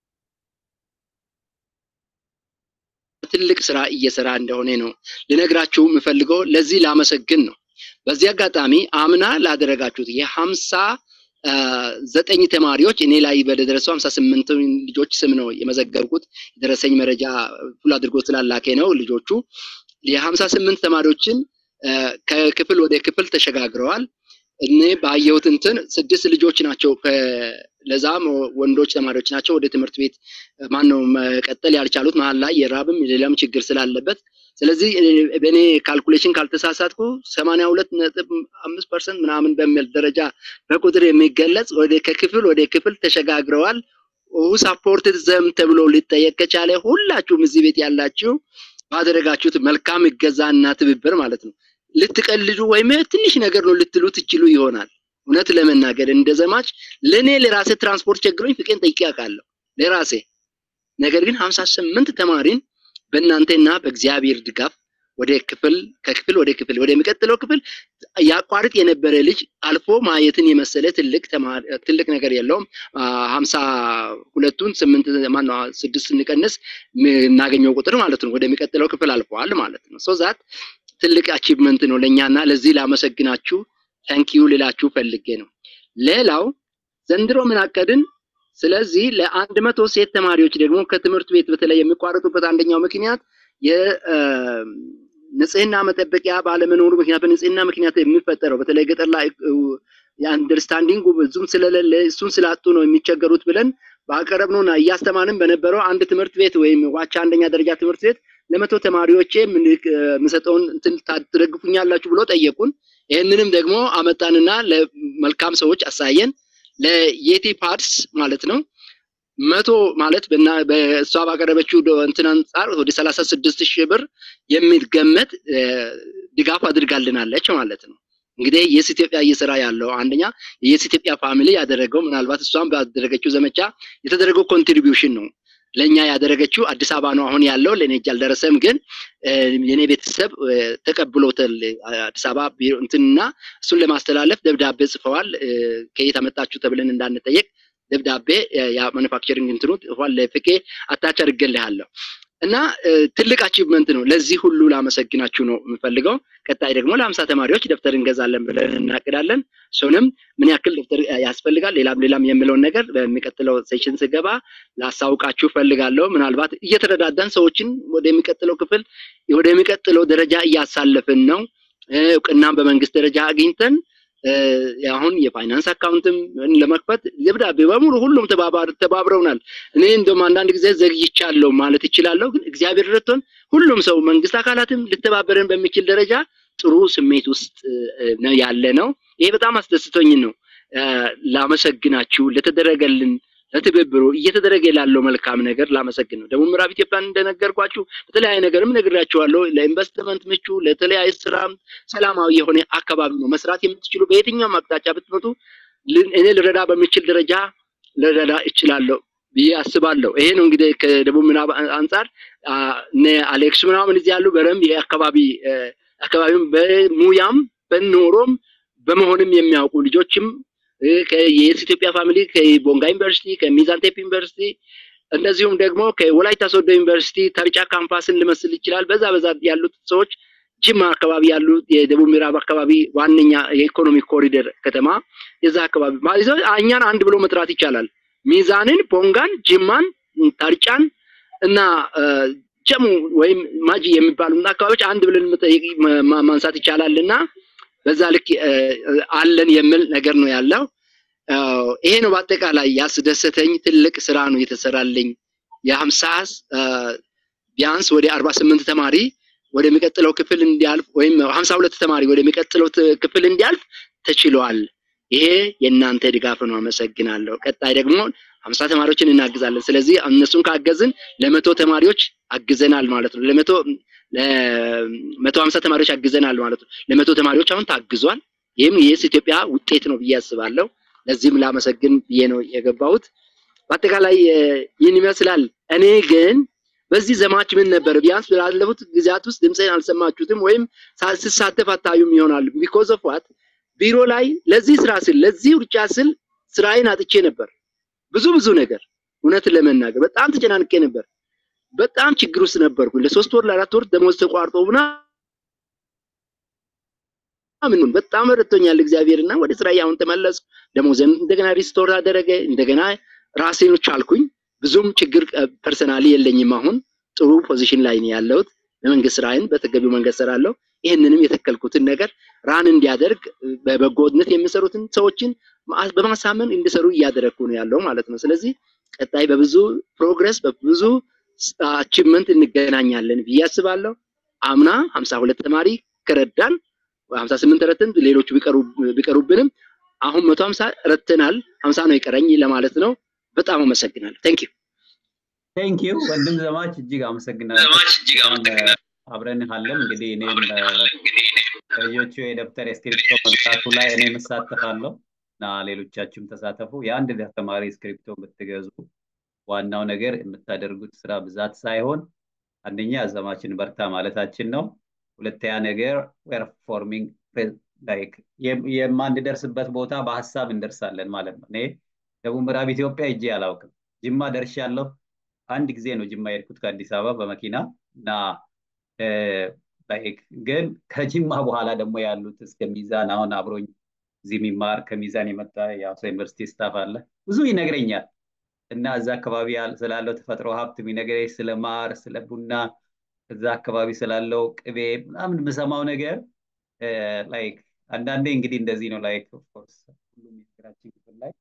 ትልቅ ስራ እየሰራ እንደሆነ ነው ልነግራችሁ የምፈልገው። ለዚህ ላመሰግን ነው። በዚህ አጋጣሚ አምና ላደረጋችሁት የሀምሳ አ፣ ዘጠኝ ተማሪዎች እኔ ላይ በደረሰው ሀምሳ ስምንት ልጆች ስም ነው የመዘገብኩት። የደረሰኝ መረጃ ሁሉ አድርጎ ስላላኬ ነው ልጆቹ የሀምሳ ስምንት ተማሪዎችን አ፣ ከክፍል ወደ ክፍል ተሸጋግረዋል። እኔ ባየሁት እንትን ስድስት ልጆች ናቸው ከ- ለዛም ወንዶች ተማሪዎች ናቸው ወደ ትምህርት ቤት ማን ነው መቀጠል ያልቻሉት መሀል ላይ የራብም የሌላም ችግር ስላለበት ስለዚህ እ፣ በእኔ ካልኩሌሽን ካልተሳሳትኩ ሰማንያ ሁለት ነጥብ አምስት ፐርሰንት ምናምን በሚል ደረጃ በቁጥር የሚገለጽ ወደ ከክፍል ወደ ክፍል ተሸጋግረዋል። ሁ ሳፖርትድ ዘም ተብሎ ሊጠየቅ ከቻለ ሁላችሁም እዚህ ቤት ያላችሁ ባደረጋችሁት መልካም እገዛና ትብብር ማለት ነው ልትቀልዱ ወይም ትንሽ ነገር ነው ልትሉ ትችሉ ይሆናል። እውነት ለመናገር እንደ ዘማች ለእኔ ለራሴ ትራንስፖርት ቸግሮኝ ፍቄን ጠይቄ አውቃለሁ ለራሴ ነገር ግን ሀምሳ ስምንት ተማሪን በእናንተና በእግዚአብሔር ድጋፍ ወደ ክፍል ከክፍል ወደ ክፍል ወደሚቀጥለው ክፍል ያቋርጥ የነበረ ልጅ አልፎ ማየትን የመሰለ ትልቅ ተማሪ ትልቅ ነገር የለውም። አ፣ ሀምሳ ሁለቱን ስምንት ማነው ስድስት ስንቀንስ የምናገኘው ቁጥር ማለት ነው ወደሚቀጥለው ክፍል አልፈዋል ማለት ነው። ሶ ዛት ትልቅ አቺቭመንት ነው ለእኛና ለዚህ ላመሰግናችሁ ታንኪዩ ልላችሁ ፈልጌ ነው። ሌላው ዘንድሮ ምን አቀድን? ስለዚህ ለአንድ መቶ ሴት ተማሪዎች ደግሞ ከትምህርት ቤት በተለይ የሚቋረጡበት አንደኛው ምክንያት የንጽህና መጠበቂያ ባለመኖሩ ምክንያት በንጽህና ምክንያት የሚፈጠረው በተለይ ገጠር ላይ የአንደርስታንዲንጉ ብዙም ስለሌለ እሱን ስላጡ ነው የሚቸገሩት ብለን ባቀረብነውና እያስተማርን በነበረው አንድ ትምህርት ቤት ወይም ዋቻ አንደኛ ደረጃ ትምህርት ቤት ለመቶ ተማሪዎቼ ምን- የምሰጠውን እንትን ታደረግፉኛላችሁ ብሎ ጠየቁን። ይህንንም ደግሞ አመጣንና ለመልካም ሰዎች አሳየን። ለየቲ ፓድስ ማለት ነው መቶ ማለት በና በእሷ ባቀረበችው ዶ- እንትን አንጻር ወደ ሰላሳ ስድስት ሺህ ብር የሚገመት እ፣ ድጋፍ አድርጋልናለች ማለት ነው። እንግዲህ የስ ኢትዮጵያ እየሰራ ያለው አንደኛ የስ ኢትዮጵያ ፋሚሊ ያደረገው ምናልባት እሷም ባደረገችው ዘመቻ የተደረገው ኮንትሪቢዩሽን ነው። ለእኛ ያደረገችው አዲስ አበባ ነው አሁን ያለው ለእኔ እጅ አልደረሰም፣ ግን እ፣ የኔ ቤተሰብ እ፣ ተቀብሎታል አዲስ አበባ ቢሮ እንትንና እሱን ለማስተላለፍ ደብዳቤ ጽፈዋል። እ፣ ከየት አመጣችሁ ተብለን እንዳንጠየቅ ደብዳቤ እ፣ ያ ማኑፋክቸሪንግ እንትኑ ጽፏል። ለፍቄ አታች አድርጌልሃለሁ እና ትልቅ አቺቭመንት ነው። ለዚህ ሁሉ ላመሰግናችሁ ነው የምፈልገው። ቀጣይ ደግሞ ለሀምሳ ተማሪዎች ደብተር እንገዛለን ብለን እናቅዳለን። እሱንም ምን ያክል ደብተር ያስፈልጋል፣ ሌላም ሌላም የምለውን ነገር በሚቀጥለው ሴሽን ስገባ ላሳውቃችሁ ፈልጋለሁ። ምናልባት እየተረዳዳን ሰዎችን ወደሚቀጥለው ክፍል ወደሚቀጥለው ደረጃ እያሳለፍን ነው። እውቅናም በመንግስት ደረጃ አግኝተን አሁን የፋይናንስ አካውንትም ለመክፈት ደብዳቤ በሙሉ ሁሉም ተባብረውናል። እኔ እንደውም አንዳንድ ጊዜ ዘግይቻለሁ ማለት ይችላለሁ፣ ግን እግዚአብሔር ረድቶን ሁሉም ሰው መንግስት አካላትም ልተባበረን በሚችል ደረጃ ጥሩ ስሜት ውስጥ ያለ ነው። ይሄ በጣም አስደስቶኝ ነው። ላመሰግናችሁ ለተደረገልን ለትብብሩ እየተደረገ ላለው መልካም ነገር ላመሰግን ነው። ደቡብ ምዕራብ ኢትዮጵያን እንደነገርኳችሁ በተለያየ ነገርም ነግራችኋለሁ። ለኢንቨስትመንት ምቹ፣ ለተለያየ ስራ ሰላማዊ የሆነ አካባቢ ነው። መስራት የምትችሉ በየትኛውም አቅጣጫ ብትመጡ እኔ ልረዳ በሚችል ደረጃ ልረዳ እችላለሁ ብዬ አስባለሁ። ይሄ ነው እንግዲህ ከደቡብ ምዕራብ አንጻር እነ አሌክስ ምናምን እዚህ ያሉ በደንብ የአካባቢ አካባቢም በሙያም በኖሮም በመሆንም የሚያውቁ ልጆችም የየስ ኢትዮጵያ ፋሚሊ ከቦንጋ ዩኒቨርሲቲ ከሚዛን ቴፕ ዩኒቨርሲቲ እንደዚሁም ደግሞ ከወላይታ ሶዶ ዩኒቨርሲቲ ተርጫ ካምፓስን ልመስል ይችላል። በዛ በዛ ያሉት ሰዎች ጅማ አካባቢ ያሉ የደቡብ ምዕራብ አካባቢ ዋነኛ የኢኮኖሚ ኮሪደር ከተማ የዛ አካባቢ እኛን አንድ ብሎ መጥራት ይቻላል። ሚዛንን፣ ቦንጋን፣ ጅማን፣ ተርጫን እና ጀሙ ወይም ማጂ የሚባሉ አካባቢዎች አንድ ብለን ማንሳት ይቻላል እና በዛ ልክ አለን የሚል ነገር ነው ያለው። ይሄ ነው በአጠቃላይ ያስደሰተኝ ትልቅ ስራ ነው የተሰራልኝ። የሀምሳ ቢያንስ ወደ አርባ ስምንት ተማሪ ወደሚቀጥለው ክፍል እንዲያልፍ ወይም ሀምሳ ሁለት ተማሪ ወደሚቀጥለው ክፍል እንዲያልፍ ተችሏል። ይሄ የእናንተ ድጋፍ ነው። አመሰግናለሁ። ቀጣይ ደግሞ ሀምሳ ተማሪዎችን እናግዛለን። ስለዚህ እነሱን ካገዝን ለመቶ ተማሪዎች አግዘናል ማለት ነው። ለመቶ ለመቶ ሀምሳ ተማሪዎች አግዘናል ማለት ነው። ለመቶ ተማሪዎች አሁን ታግዟል። ይህም የስ ኢትዮጵያ ውጤት ነው ብዬ አስባለሁ። ለዚህም ላመሰግን ብዬ ነው የገባሁት። በአጠቃላይ ይህን ይመስላል። እኔ ግን በዚህ ዘማች ምን ነበር ቢያንስ ባለፉት ጊዜያት ውስጥ ድምፅን አልሰማችሁትም ወይም ስሳተፍ አታዩም ይሆናል። ቢኮዝ ኦፍ ዋት ቢሮ ላይ ለዚህ ስራ ስል ለዚህ ውርጫ ስል ስራዬን አጥቼ ነበር። ብዙ ብዙ ነገር እውነትን ለመናገር በጣም ተጨናንቄ ነበር። በጣም ችግር ውስጥ ነበርኩኝ። ለሶስት ወር ለአራት ወር ደሞዝ ተቋርጦ ምና ምንም በጣም ረድቶኛል እግዚአብሔር እና ወደ ስራ አሁን ተመለስኩ። ደሞዝም እንደገና ሪስቶር አደረገ። እንደገና ራሴን ቻልኩኝ። ብዙም ችግር ፐርሰናሊ የለኝም። አሁን ጥሩ ፖዚሽን ላይ ነው ያለሁት። በመንግስት ስራዬን በተገቢው መንገድ ሰራለሁ። ይህንንም የተከልኩትን ነገር ራን እንዲያደርግ በበጎነት የሚሰሩትን ሰዎችን በማሳመን እንዲሰሩ እያደረግኩ ነው ያለው ማለት ነው። ስለዚህ ቀጣይ በብዙ ፕሮግረስ በብዙ አቺቭመንት እንገናኛለን ብዬ አስባለሁ። አምና ሀምሳ ሁለት ተማሪ ከረዳን ሀምሳ ስምንት ረትን ሌሎቹ ቢቀሩብንም አሁን መቶ ሀምሳ ረትናል። ሀምሳ ነው የቀረኝ ለማለት ነው። በጣም አመሰግናለሁ። ቴንክ ዩ ቴንክ ዩ ወንድም ዘማች እጅግ አመሰግናለሁ። አብረን ካለን እንግዲህ እኔም ልጆቹ የደብተር የስክሪፕቶ መግዛቱ ላይ እኔ እሳተፋለሁ እና ሌሎቻችሁም ተሳተፉ። የአንድ ተማሪ ስክሪፕቶ ብትገዙ ዋናው ነገር የምታደርጉት ስራ ብዛት ሳይሆን አንደኛ ዘማችን በርታ ማለታችን ነው። ሁለተኛ ነገር ፐርፎርሚንግ ላይክ የማንደርስበት ቦታ በሀሳብ እንደርሳለን ማለት ነው። እኔ ደቡብ ምዕራብ ኢትዮጵያ እጄ አላውቅም። ጅማ ደርሻለሁ። አንድ ጊዜ ነው ጅማ የሄድኩት ከአዲስ አበባ በመኪና እና ላይክ ግን ከጅማ በኋላ ደግሞ ያሉት እስከ ሚዛን አሁን አብሮኝ እዚህ የሚማር ከሚዛን የመጣ የአሶ ዩኒቨርሲቲ ስታፍ አለ ብዙ ይነግረኛል እና እዛ አካባቢ ስላለው ተፈጥሮ ሀብት የሚነግረኝ ስለ ማር ስለ ቡና እዛ አካባቢ ስላለው ቅቤ ምናምን የምሰማው ነገር ላይክ አንዳንዴ እንግዲህ እንደዚህ ነው ላይክ ኦፍኮርስ ሁሉም የሀገራችን ክፍል ላይ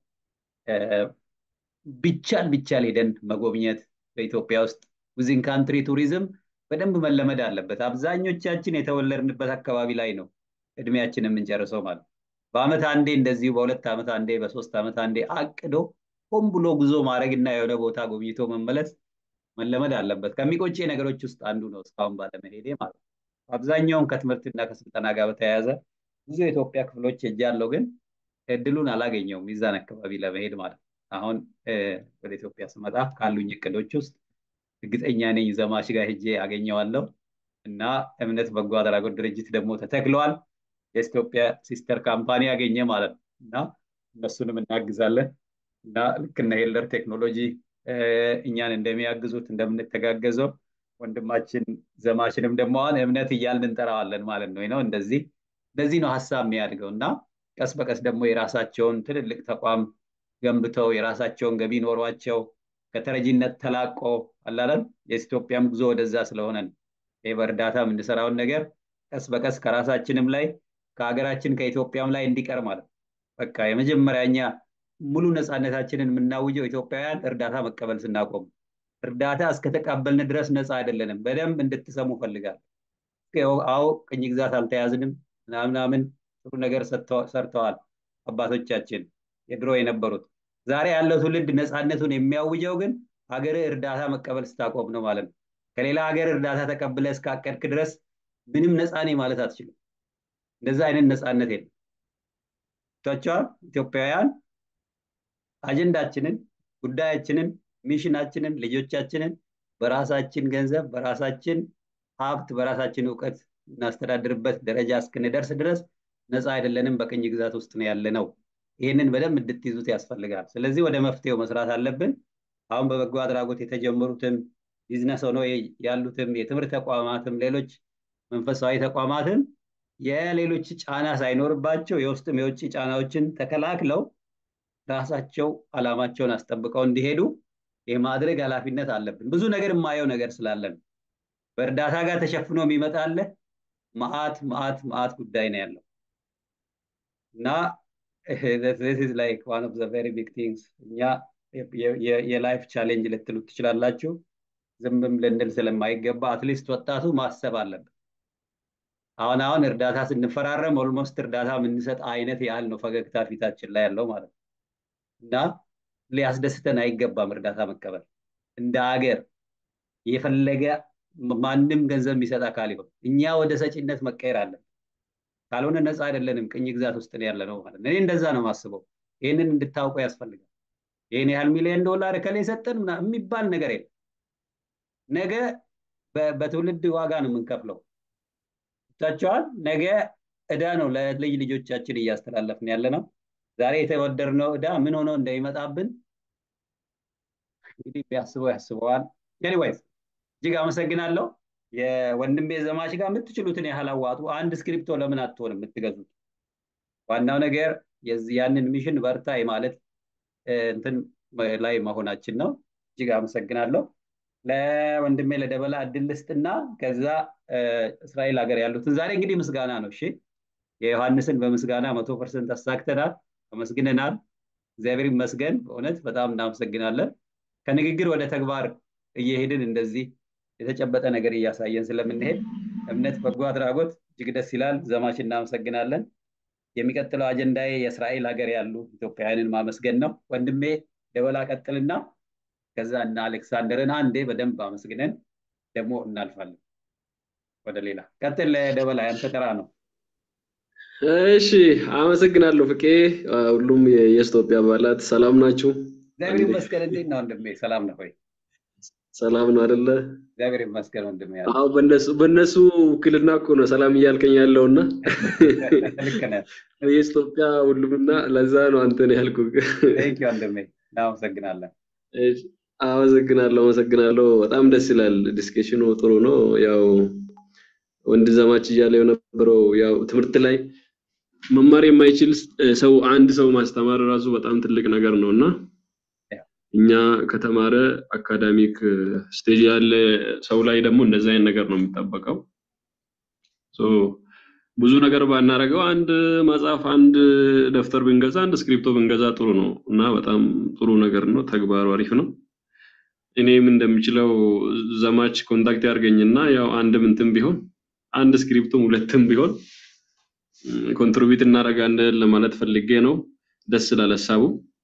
ቢቻል ቢቻል ሄደን መጎብኘት በኢትዮጵያ ውስጥ ዊዝን ካንትሪ ቱሪዝም በደንብ መለመድ አለበት። አብዛኞቻችን የተወለድንበት አካባቢ ላይ ነው እድሜያችን የምንጨርሰው ማለት በአመት አንዴ እንደዚሁ በሁለት ዓመት አንዴ በሶስት ዓመት አንዴ አቅዶ ሆን ብሎ ጉዞ ማድረግ እና የሆነ ቦታ ጎብኝቶ መመለስ መለመድ አለበት። ከሚቆጭ ነገሮች ውስጥ አንዱ ነው እስካሁን ባለመሄዴ ማለት ነው። አብዛኛውን ከትምህርትና ከስልጠና ጋር በተያያዘ ብዙ የኢትዮጵያ ክፍሎች ሄጃለሁ፣ ግን እድሉን አላገኘውም ሚዛን አካባቢ ለመሄድ ማለት ነው። አሁን ወደ ኢትዮጵያ ስመጣ ካሉኝ እቅዶች ውስጥ እርግጠኛ ነኝ ዘማች ጋር ሄጄ አገኘዋለሁ እና እምነት በጎ አድራጎት ድርጅት ደግሞ ተተክለዋል። የኢትዮጵያ ሲስተር ካምፓኒ ያገኘ ማለት ነው እና እነሱንም እናግዛለን እና ልክ እነ ሄለር ቴክኖሎጂ እኛን እንደሚያግዙት እንደምንተጋገዘው ወንድማችን ዘማችንም ደግሞ አሁን እምነት እያልን እንጠራዋለን ማለት ነው ነው እንደዚህ እንደዚህ ነው ሀሳብ የሚያድገው እና ቀስ በቀስ ደግሞ የራሳቸውን ትልልቅ ተቋም ገንብተው የራሳቸውን ገቢ ኖሯቸው ከተረጂነት ተላቆ አላለም የኢትዮጵያም ጉዞ ወደዛ ስለሆነ ይህ በእርዳታ የምንሰራውን ነገር ቀስ በቀስ ከራሳችንም ላይ ከሀገራችን ከኢትዮጵያም ላይ እንዲቀር ማለት በቃ የመጀመሪያ እኛ ሙሉ ነፃነታችንን የምናውጀው ኢትዮጵያውያን እርዳታ መቀበል ስናቆም እርዳታ እስከተቀበልን ድረስ ነፃ አይደለንም በደንብ እንድትሰሙ ፈልጋል አዎ ቅኝ ግዛት አልተያዝንም ምናምናምን ጥሩ ነገር ሰርተዋል አባቶቻችን የድሮ የነበሩት ዛሬ ያለው ትውልድ ነፃነቱን የሚያውጀው ግን ሀገር እርዳታ መቀበል ስታቆም ነው ማለት ነው ከሌላ ሀገር እርዳታ ተቀብለ እስካቀድክ ድረስ ምንም ነፃ ነኝ ማለት አትችልም እንደዛ አይነት ነፃነት የለም ቷቸዋል ኢትዮጵያውያን አጀንዳችንን ጉዳያችንን ሚሽናችንን ልጆቻችንን በራሳችን ገንዘብ በራሳችን ሀብት በራሳችን እውቀት እናስተዳድርበት ደረጃ እስክንደርስ ድረስ ነፃ አይደለንም በቅኝ ግዛት ውስጥ ነው ያለ ነው ይህንን በደንብ እንድትይዙት ያስፈልጋል ስለዚህ ወደ መፍትሄው መስራት አለብን አሁን በበጎ አድራጎት የተጀመሩትም ቢዝነስ ሆኖ ያሉትም የትምህርት ተቋማትም ሌሎች መንፈሳዊ ተቋማትም የሌሎች ጫና ሳይኖርባቸው የውስጥም የውጭ ጫናዎችን ተከላክለው ራሳቸው አላማቸውን አስጠብቀው እንዲሄዱ የማድረግ ኃላፊነት አለብን ብዙ ነገር የማየው ነገር ስላለን በእርዳታ ጋር ተሸፍኖ የሚመጣለ ማአት ማአት ማአት ጉዳይ ነው ያለው እና this is like one of the very big things እኛ የላይፍ ቻሌንጅ ልትሉት ትችላላችሁ ዝምም ልንል ስለማይገባ አትሊስት ወጣቱ ማሰብ አለብን አሁን አሁን እርዳታ ስንፈራረም ኦልሞስት እርዳታ የምንሰጥ አይነት ያህል ነው ፈገግታ ፊታችን ላይ ያለው ማለት ነው እና ሊያስደስተን አይገባም እርዳታ መቀበል እንደ ሀገር የፈለገ ማንም ገንዘብ የሚሰጥ አካል ይሆን እኛ ወደ ሰጪነት መቀየር አለን ካልሆነ ነፃ አይደለንም ቅኝ ግዛት ውስጥ ያለ ነው ማለት ነው እኔ እንደዛ ነው ማስበው ይህንን እንድታውቁ ያስፈልጋል ይህን ያህል ሚሊዮን ዶላር ከላይ ሰጠን የሚባል ነገር የለም ነገ በትውልድ ዋጋ ነው የምንከፍለው ታቸዋል ነገ እዳ ነው ለልጅ ልጆቻችን እያስተላለፍን ያለ ነው ዛሬ የተወደድነው እዳ ምን ሆኖ እንደሚመጣብን እንግዲህ ቢያስበው ያስበዋል ኤኒዌይስ እጅግ አመሰግናለሁ የወንድሜ ዘማች ጋር የምትችሉትን ያህል አዋጡ አንድ ስክሪፕቶ ለምን አትሆንም የምትገዙት ዋናው ነገር ያንን ሚሽን በርታ ማለት እንትን ላይ መሆናችን ነው እጅግ አመሰግናለሁ ለወንድሜ ለደበላ እድል ልስጥና ከዛ እስራኤል ሀገር ያሉትን ዛሬ እንግዲህ ምስጋና ነው እሺ የዮሐንስን በምስጋና መቶ ፐርሰንት አሳክተናል አመስግነናል እግዚአብሔር ይመስገን በእውነት በጣም እናመሰግናለን ከንግግር ወደ ተግባር እየሄድን እንደዚህ የተጨበጠ ነገር እያሳየን ስለምንሄድ እምነት በጎ አድራጎት እጅግ ደስ ይላል ዘማች እናመሰግናለን የሚቀጥለው አጀንዳዬ የእስራኤል ሀገር ያሉ ኢትዮጵያውያንን ማመስገን ነው ወንድሜ ደበላ ቀጥልና ከዛ እና አሌክሳንደርን አንዴ በደንብ አመስግነን ደግሞ እናልፋለን ወደ ሌላ ቀጥል ደበላ ያንተ ተራ ነው እሺ አመሰግናለሁ ፍቄ ሁሉም የኢትዮጵያ አባላት ሰላም ናችሁ እግዚአብሔር ይመስገን እንዴት ነው ወንድሜ ሰላም ነው ወይ ሰላም ነው አይደለ እግዚአብሔር ይመስገን ወንድሜ አዎ በእነሱ በእነሱ ውክልና እኮ ነው ሰላም እያልከኝ ያለውና ልክ ነህ የኢትዮጵያ ሁሉምና ለዛ ነው አንተን ያልኩ ቴንክ ዩ ወንድሜ እናመሰግናለን አመሰግናለሁ አመሰግናለሁ በጣም ደስ ይላል ዲስከሽኑ ጥሩ ነው ያው ወንድ ዘማች እያለ የነበረው ያው ትምህርት ላይ መማር የማይችል ሰው አንድ ሰው ማስተማር ራሱ በጣም ትልቅ ነገር ነው እና እኛ ከተማረ አካዳሚክ ስቴጅ ያለ ሰው ላይ ደግሞ እንደዚህ አይነት ነገር ነው የሚጠበቀው ብዙ ነገር ባናረገው አንድ መጽሐፍ አንድ ደብተር ብንገዛ አንድ ስክሪፕቶ ብንገዛ ጥሩ ነው እና በጣም ጥሩ ነገር ነው ተግባሩ አሪፍ ነው እኔም እንደምችለው ዘማች ኮንታክት ያርገኝና ያው አንድም እንትን ቢሆን አንድ ስክሪፕቱም ሁለትም ቢሆን ኮንትሪቢዩት እናደርጋለን ለማለት ፈልጌ ነው ደስ ይላል ሀሳቡ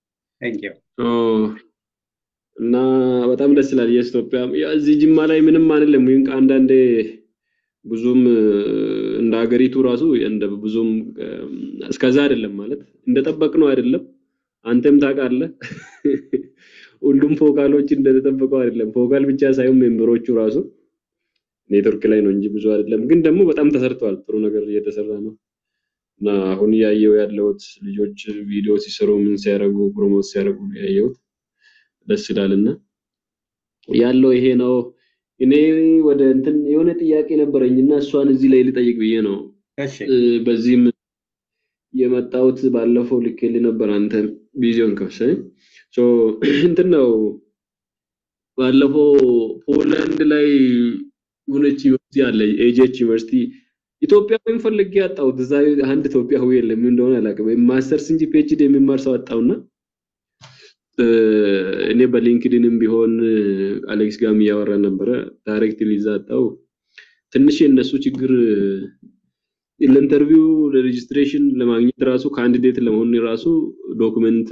እና በጣም ደስ ይላል የኢትዮጵያ እዚህ ጅማ ላይ ምንም አንልም ወይም አንዳንዴ ብዙም እንደ ሀገሪቱ ራሱ እንደ ብዙም እስከዛ አይደለም ማለት እንደጠበቅነው አይደለም አንተም ታውቃለህ ሁሉም ፎካሎች እንደተጠበቀው አይደለም ፎካል ብቻ ሳይሆን ሜምበሮቹ ራሱ ኔትወርክ ላይ ነው እንጂ ብዙ አይደለም ግን ደግሞ በጣም ተሰርቷል ጥሩ ነገር እየተሰራ ነው እና አሁን እያየው ያለሁት ልጆች ቪዲዮ ሲሰሩ ምን ሲያደርጉ ፕሮሞት ሲያደርጉ ያየሁት ደስ ይላልና ያለው ይሄ ነው እኔ ወደ እንትን የሆነ ጥያቄ ነበረኝ እና እሷን እዚህ ላይ ልጠይቅ ብዬ ነው። እሺ በዚህም የመጣሁት ባለፈው ልኬልህ ነበር አንተ ቪዲዮን ከፍተህ ሶ እንትን ነው ባለፈው ፖላንድ ላይ የሆነች ዩኒቨርሲቲ አለ ኤጂኤች ዩኒቨርሲቲ ኢትዮጵያዊን ፈልጌ አጣሁት። እዛ አንድ ኢትዮጵያዊ የለም፣ ምን እንደሆነ አላውቅም። ማስተርስ እንጂ ፒኤችዲ የሚማር ሰው አጣሁና እኔ በሊንክድንም ቢሆን አሌክስ ጋርም እያወራ ነበረ። ዳይሬክትሊ እዛ አጣሁ። ትንሽ የእነሱ ችግር ለኢንተርቪው ለሬጅስትሬሽን ለማግኘት ራሱ ካንዲዴት ለመሆን ራሱ ዶክመንት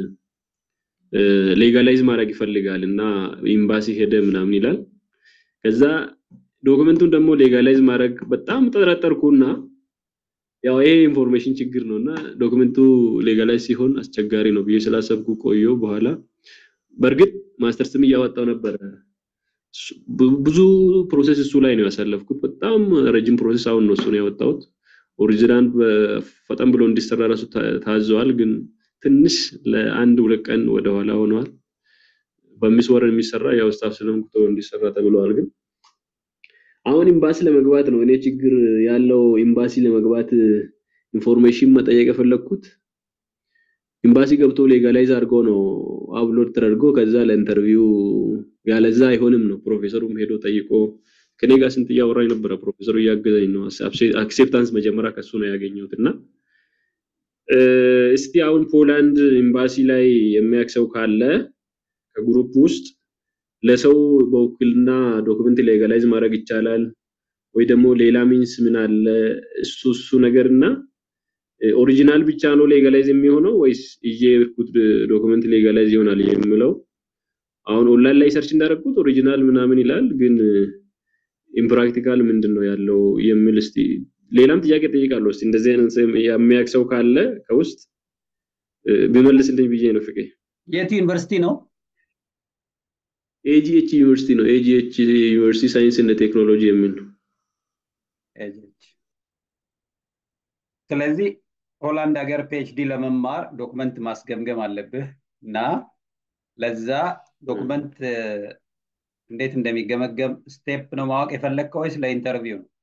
ሌጋላይዝ ማድረግ ይፈልጋል እና ኤምባሲ ሄደ ምናምን ይላል። ከዛ ዶክመንቱን ደግሞ ሌጋላይዝ ማድረግ በጣም ጠረጠርኩና ያው ይሄ ኢንፎርሜሽን ችግር ነው እና ዶክመንቱ ሌጋላይዝ ሲሆን አስቸጋሪ ነው ብዬ ስላሰብኩ ቆየሁ። በኋላ በእርግጥ ማስተርስም እያወጣው ነበረ። ብዙ ፕሮሰስ እሱ ላይ ነው ያሳለፍኩት። በጣም ረጅም ፕሮሰስ አሁን ነው እሱን ያወጣሁት። ኦሪጂናል ፈጠን ብሎ እንዲሰራ ራሱ ታዘዋል፣ ግን ትንሽ ለአንድ ሁለት ቀን ወደኋላ ሆነዋል። በአምስት ወር የሚሰራ ያው ስታፍ ስለምኩ እንዲሰራ ተብለዋል። ግን አሁን ኤምባሲ ለመግባት ነው እኔ ችግር ያለው። ኤምባሲ ለመግባት ኢንፎርሜሽን መጠየቅ የፈለግኩት ኤምባሲ ገብቶ ሌጋላይዝ አድርጎ ነው አፕሎድ ተደርጎ ከዛ ለኢንተርቪው ያለዛ አይሆንም ነው። ፕሮፌሰሩም ሄዶ ጠይቆ ከኔ ጋር ስንት እያወራኝ ነበረ። ፕሮፌሰሩ እያገዘኝ ነው። አክሴፕታንስ መጀመሪያ ከሱ ነው ያገኘሁት እና እስቲ አሁን ፖላንድ ኤምባሲ ላይ የሚያክሰው ካለ ከግሩፕ ውስጥ ለሰው በውክልና ዶክመንት ሌጋላይዝ ማድረግ ይቻላል ወይ ደግሞ ሌላ ሚንስ ምን አለ እሱ እሱ ነገር እና ኦሪጂናል ብቻ ነው ሌጋላይዝ የሚሆነው ወይስ ይዤ የሄድኩት ዶክመንት ሌጋላይዝ ይሆናል የሚለው አሁን ኦንላይን ላይ ሰርች እንዳደረግኩት ኦሪጂናል ምናምን ይላል፣ ግን ኢምፕራክቲካል ምንድን ነው ያለው የሚል እስቲ ሌላም ጥያቄ ጠይቃለሁ። እስቲ እንደዚህ አይነት የሚያውቅ ሰው ካለ ከውስጥ ቢመልስልኝ ብዬ ነው። ፍቄ የት ዩኒቨርሲቲ ነው? ኤጂኤች ዩኒቨርሲቲ ነው። ኤጂኤች ዩኒቨርሲቲ ሳይንስ እና ቴክኖሎጂ የሚል ነው። ስለዚህ ሆላንድ ሀገር ፒኤችዲ ለመማር ዶክመንት ማስገምገም አለብህ እና ለዛ ዶክመንት እንዴት እንደሚገመገም ስቴፕ ነው ማወቅ የፈለግከው ወይስ ለኢንተርቪው ነው?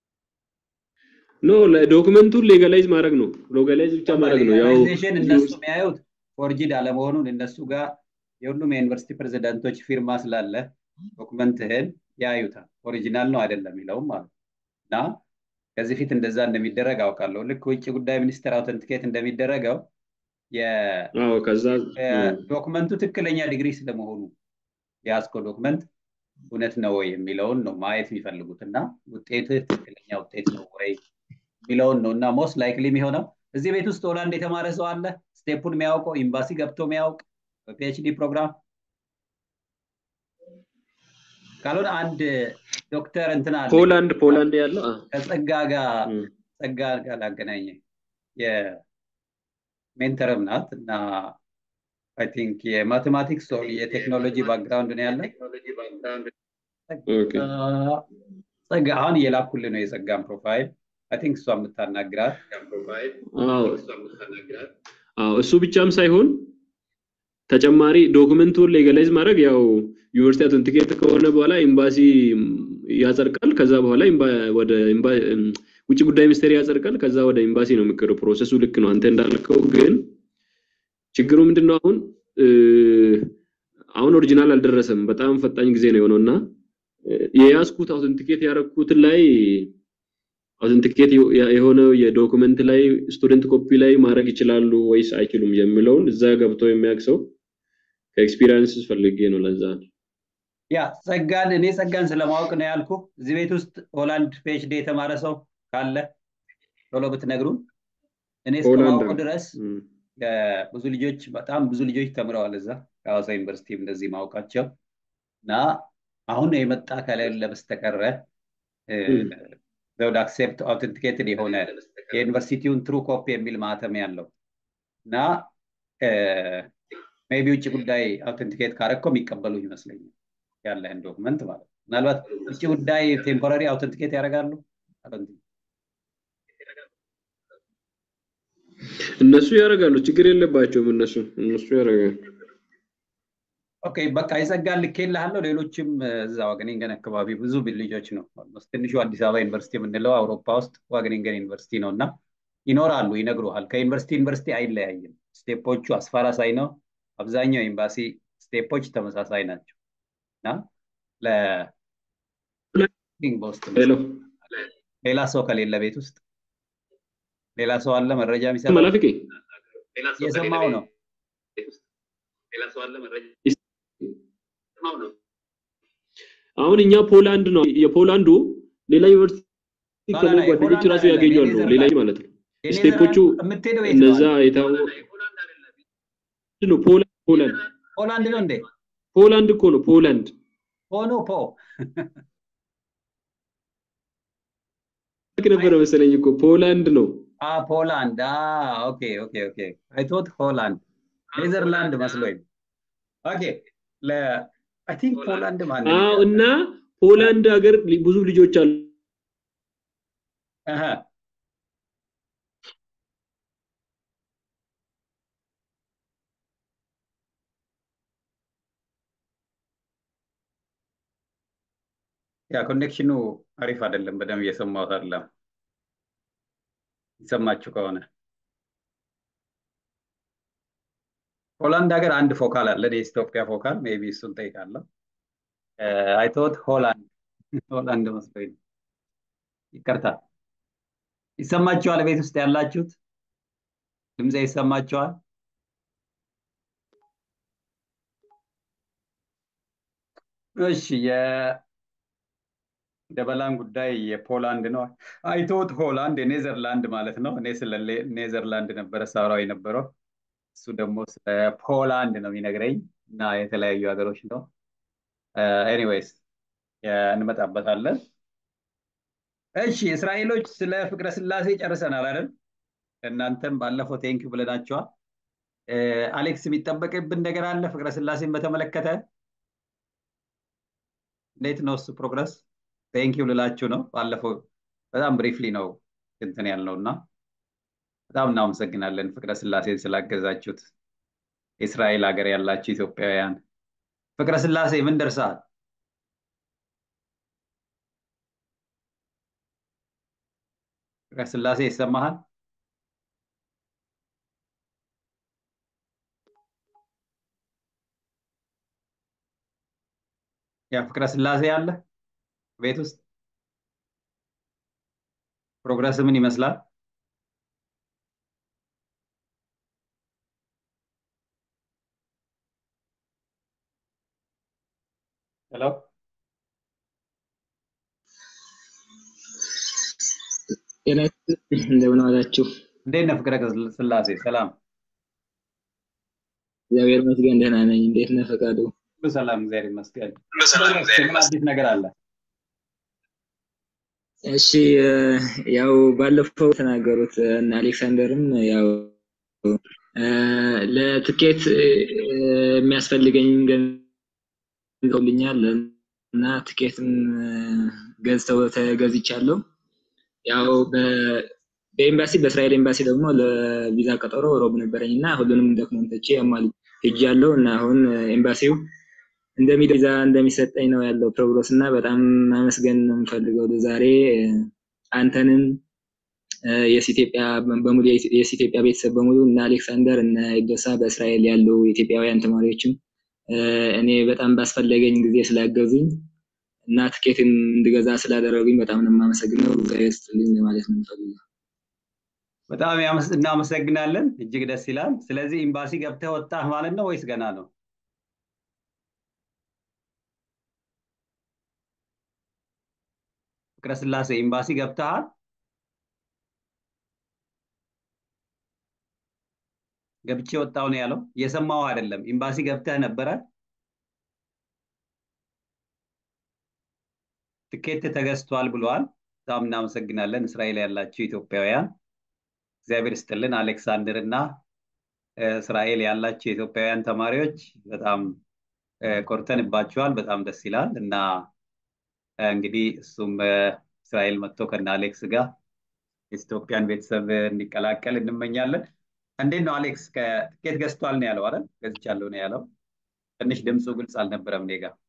ኖ ዶክመንቱን ሌጋላይዝ ማድረግ ነው። ሌጋላይዝ ብቻ ማድረግ ነው። ያው ሌጋላይዜሽን እነሱ የሚያዩት ፎርጂድ አለመሆኑን እነሱ ጋር የሁሉም የዩኒቨርሲቲ ፕሬዚዳንቶች ፊርማ ስላለ ዶክመንትህን ያዩታል። ኦሪጂናል ነው አይደለም የሚለውም ማለት እና ከዚህ ፊት እንደዛ እንደሚደረግ አውቃለሁ። ልክ ውጭ ጉዳይ ሚኒስቴር አውተንቲኬት እንደሚደረገው ከዛ ዶክመንቱ ትክክለኛ ዲግሪ ስለመሆኑ የያዝከው ዶክመንት እውነት ነው ወይ የሚለውን ነው ማየት የሚፈልጉት እና ውጤትህ ትክክለኛ ውጤት ነው ወይ የሚለውን ነው እና ሞስት ላይክሊ የሚሆነው እዚህ ቤት ውስጥ ሆላንድ የተማረ ሰው አለ ስቴፑን የሚያውቀው ኤምባሲ ገብቶ የሚያውቅ በፒኤችዲ ፕሮግራም ካልሆነ አንድ ዶክተር እንትን አለ ፖላንድ ፖላንድ ያለው ከጸጋ ጋር ጸጋ ጋር ላገናኘ የሜንተርም ናት እና አይ ቲንክ የማቴማቲክስ ኦር የቴክኖሎጂ ባክግራውንድ ነው ያለ ጸጋ አሁን እየላኩል ነው የጸጋን ፕሮፋይል አይ ቲንክ እሷ የምታናግራት እሱ ብቻም ሳይሆን ተጨማሪ ዶክመንቱን ሌጋላይዝ ማድረግ ያው ዩኒቨርሲቲ አውተንቲኬት ከሆነ በኋላ ኤምባሲ ያጸድቃል። ከዛ በኋላ ወደ ውጭ ጉዳይ ሚኒስቴር ያጸድቃል። ከዛ ወደ ኤምባሲ ነው የሚቀረው። ፕሮሰሱ ልክ ነው አንተ እንዳልከው። ግን ችግሩ ምንድነው አሁን አሁን ኦሪጂናል አልደረሰም። በጣም ፈጣኝ ጊዜ ነው የሆነው እና የያዝኩት አውተንቲኬት ያደረኩት ላይ አውተንቲኬት የሆነው የዶክመንት ላይ ስቱደንት ኮፒ ላይ ማድረግ ይችላሉ ወይስ አይችሉም የሚለውን እዛ ገብቶ የሚያውቅ ሰው ከኤክስፒሪየንስ ፈልጌ ነው። ለዛ ያ ጸጋን እኔ ጸጋን ስለማወቅ ነው ያልኩ። እዚህ ቤት ውስጥ ሆላንድ ፒኤችዲ የተማረ ሰው ካለ ቶሎ ብትነግሩን። እኔ እስከማውቀው ድረስ ብዙ ልጆች በጣም ብዙ ልጆች ተምረዋል እዛ ከሐዋሳ ዩኒቨርሲቲ እንደዚህ ማውቃቸው እና አሁን የመጣ ከሌለ በስተቀረ ዘውድ አክሴፕት አውተንቲኬትድ የሆነ የዩኒቨርሲቲውን ትሩ ኮፒ የሚል ማህተም ያለው እና ሜቢ ውጭ ጉዳይ አውተንቲኬት ካረግኮ የሚቀበሉ ይመስለኛል ያለህን ዶክመንት ማለት ነው። ምናልባት ውጭ ጉዳይ ቴምፖራሪ አውተንቲኬት ያደርጋሉ እነሱ ያደርጋሉ፣ ችግር የለባቸውም። እነሱ እነሱ ያደርጋሉ። ኦኬ በቃ የጸጋን ልኬልሃለሁ። ሌሎችም እዛ ዋገኒንገን አካባቢ ብዙ ልጆች ነው። ኦልሞስት ትንሹ አዲስ አበባ ዩኒቨርሲቲ የምንለው አውሮፓ ውስጥ ዋገኒንገን ዩኒቨርሲቲ ነው እና ይኖራሉ፣ ይነግሩሃል። ከዩኒቨርሲቲ ዩኒቨርሲቲ አይለያይም። ስቴፖቹ አስፋራሳይ ነው። አብዛኛው ኤምባሲ ስቴፖች ተመሳሳይ ናቸው እና በውስጥ ሌላ ሰው ከሌለ ቤት ውስጥ ሌላ ሰው አለ መረጃ የሚሰማ መላፍቄ የሰማው ነው አሁን እኛ ፖላንድ ነው የፖላንዱ ሌላ ዩኒቨርሲቲ ከሞ ጓደኞች ራሱ ያገኛሉ ሌላ ማለት ነው ስቴፖቹ እነዛ የታወቁ ነው ፖላንድ ፖላንድ ፖላንድ ነው እንዴ ፖላንድ እኮ ነው ፖላንድ ሆኖ ፖ ነበረ መሰለኝ እኮ ፖላንድ ነው ፖላንድ ኦኬ ኦኬ ኦኬ አይ ቶት ሆላንድ ኔዘርላንድ መስሎኝ ኦኬ ለ አይ ቲንክ ፖላንድ ማለት አዎ እና ፖላንድ ሀገር ብዙ ልጆች አሉ አሃ ያ ኮኔክሽኑ አሪፍ አይደለም። በደንብ እየሰማሁት አይደለም። ይሰማችሁ ከሆነ ሆላንድ ሀገር አንድ ፎካል አለ፣ የኢትዮጵያ ፎካል ሜይ ቢ እሱን ጠይቃለሁ። አይቶት ሆላንድ ሆላንድ መስሎኝ ይቅርታ። ይሰማችኋል? ቤት ውስጥ ያላችሁት ድምፄ ይሰማችኋል? እሺ ደበላን ጉዳይ የፖላንድ ነው። አይቶት ሆላንድ የኔዘርላንድ ማለት ነው። እኔ ስለ ኔዘርላንድ ነበረ ሳውራው የነበረው፣ እሱ ደግሞ ስለ ፖላንድ ነው የሚነግረኝ እና የተለያዩ ሀገሮች ነው። ኤኒዌይስ እንመጣበታለን። እሺ እስራኤሎች ስለ ፍቅረ ስላሴ ጨርሰናል አይደል? እናንተም ባለፈው ቴንኪው ብለናቸዋል። አሌክስ የሚጠበቅብን ነገር አለ ፍቅረ ስላሴን በተመለከተ እንዴት ነው እሱ ፕሮግረስ? ቴንኪው ልላችሁ ነው። ባለፈው በጣም ብሪፍሊ ነው እንትን ያልነው እና በጣም እናመሰግናለን ፍቅረ ስላሴን ስላገዛችሁት። የእስራኤል ሀገር ያላችሁ ኢትዮጵያውያን ፍቅረ ስላሴ ምን ደርሰሃል? ፍቅረ ስላሴ ይሰማሃል? ያ ፍቅረ ስላሴ አለ ቤት ውስጥ ፕሮግረስ ምን ይመስላል? ሄሎ ጤና እንደምን ዋላችሁ? እንዴት ነህ ፍቅረ ስላሴ? ሰላም እግዚአብሔር ይመስገን ደህና ነኝ። እንዴት ነህ ፈቃዱ? ሁሉ ሰላም እግዚአብሔር ይመስገን። ምን አዲስ ነገር አለ? እሺ ያው ባለፈው ተናገሩት እና አሌክሳንደርም ያው ለትኬት የሚያስፈልገኝ ገንዘውልኛል እና ትኬትም ገዝተው ተገዝቻለሁ። ያው በኤምባሲ በእስራኤል ኤምባሲ ደግሞ ለቪዛ ቀጠሮ ሮብ ነበረኝ እና ሁሉንም ዶክመንቶቼ ያሟል ሄጃለሁ እና አሁን ኤምባሲው እንደሚዛ እንደሚሰጠኝ ነው ያለው ፕሮግረስ እና በጣም ማመስገን ነው የምፈልገው ዛሬ አንተንም የኢትዮጵያ በሙሉ የኢትዮጵያ ቤተሰብ በሙሉ እና አሌክሳንደር እና ኢዶሳ በእስራኤል ያሉ ኢትዮጵያውያን ተማሪዎችም እኔ በጣም ባስፈለገኝ ጊዜ ስላገዙኝ እና ትኬትን እንድገዛ ስላደረጉኝ በጣም ነው የማመሰግነው። እግዚአብሔር ይስጥልኝ ለማለት ነው የምፈልገው። በጣም እናመሰግናለን። እጅግ ደስ ይላል። ስለዚህ ኤምባሲ ገብተህ ወጣህ ማለት ነው ወይስ ገና ነው? ፍቅረ ስላሴ ኤምባሲ ገብተሃል? ገብቼ ወጣው ነው ያለው። እየሰማው አይደለም። ኤምባሲ ገብተህ ነበረ? ትኬት ተገዝቷል ብለዋል። በጣም እናመሰግናለን። እስራኤል ያላችሁ ኢትዮጵያውያን እግዚአብሔር ይስጥልን። አሌክሳንደር እና እስራኤል ያላችሁ የኢትዮጵያውያን ተማሪዎች በጣም ኮርተንባችኋል። በጣም ደስ ይላል እና እንግዲህ እሱም እስራኤል መጥቶ ከነ አሌክስ ጋር የኢትዮጵያን ቤተሰብ እንዲቀላቀል እንመኛለን። እንዴት ነው አሌክስ? ትኬት ገዝቷል ነው ያለው አይደል? ገዝቻለሁ ነው ያለው። ትንሽ ድምፁ ግልጽ አልነበረም እኔ ጋር።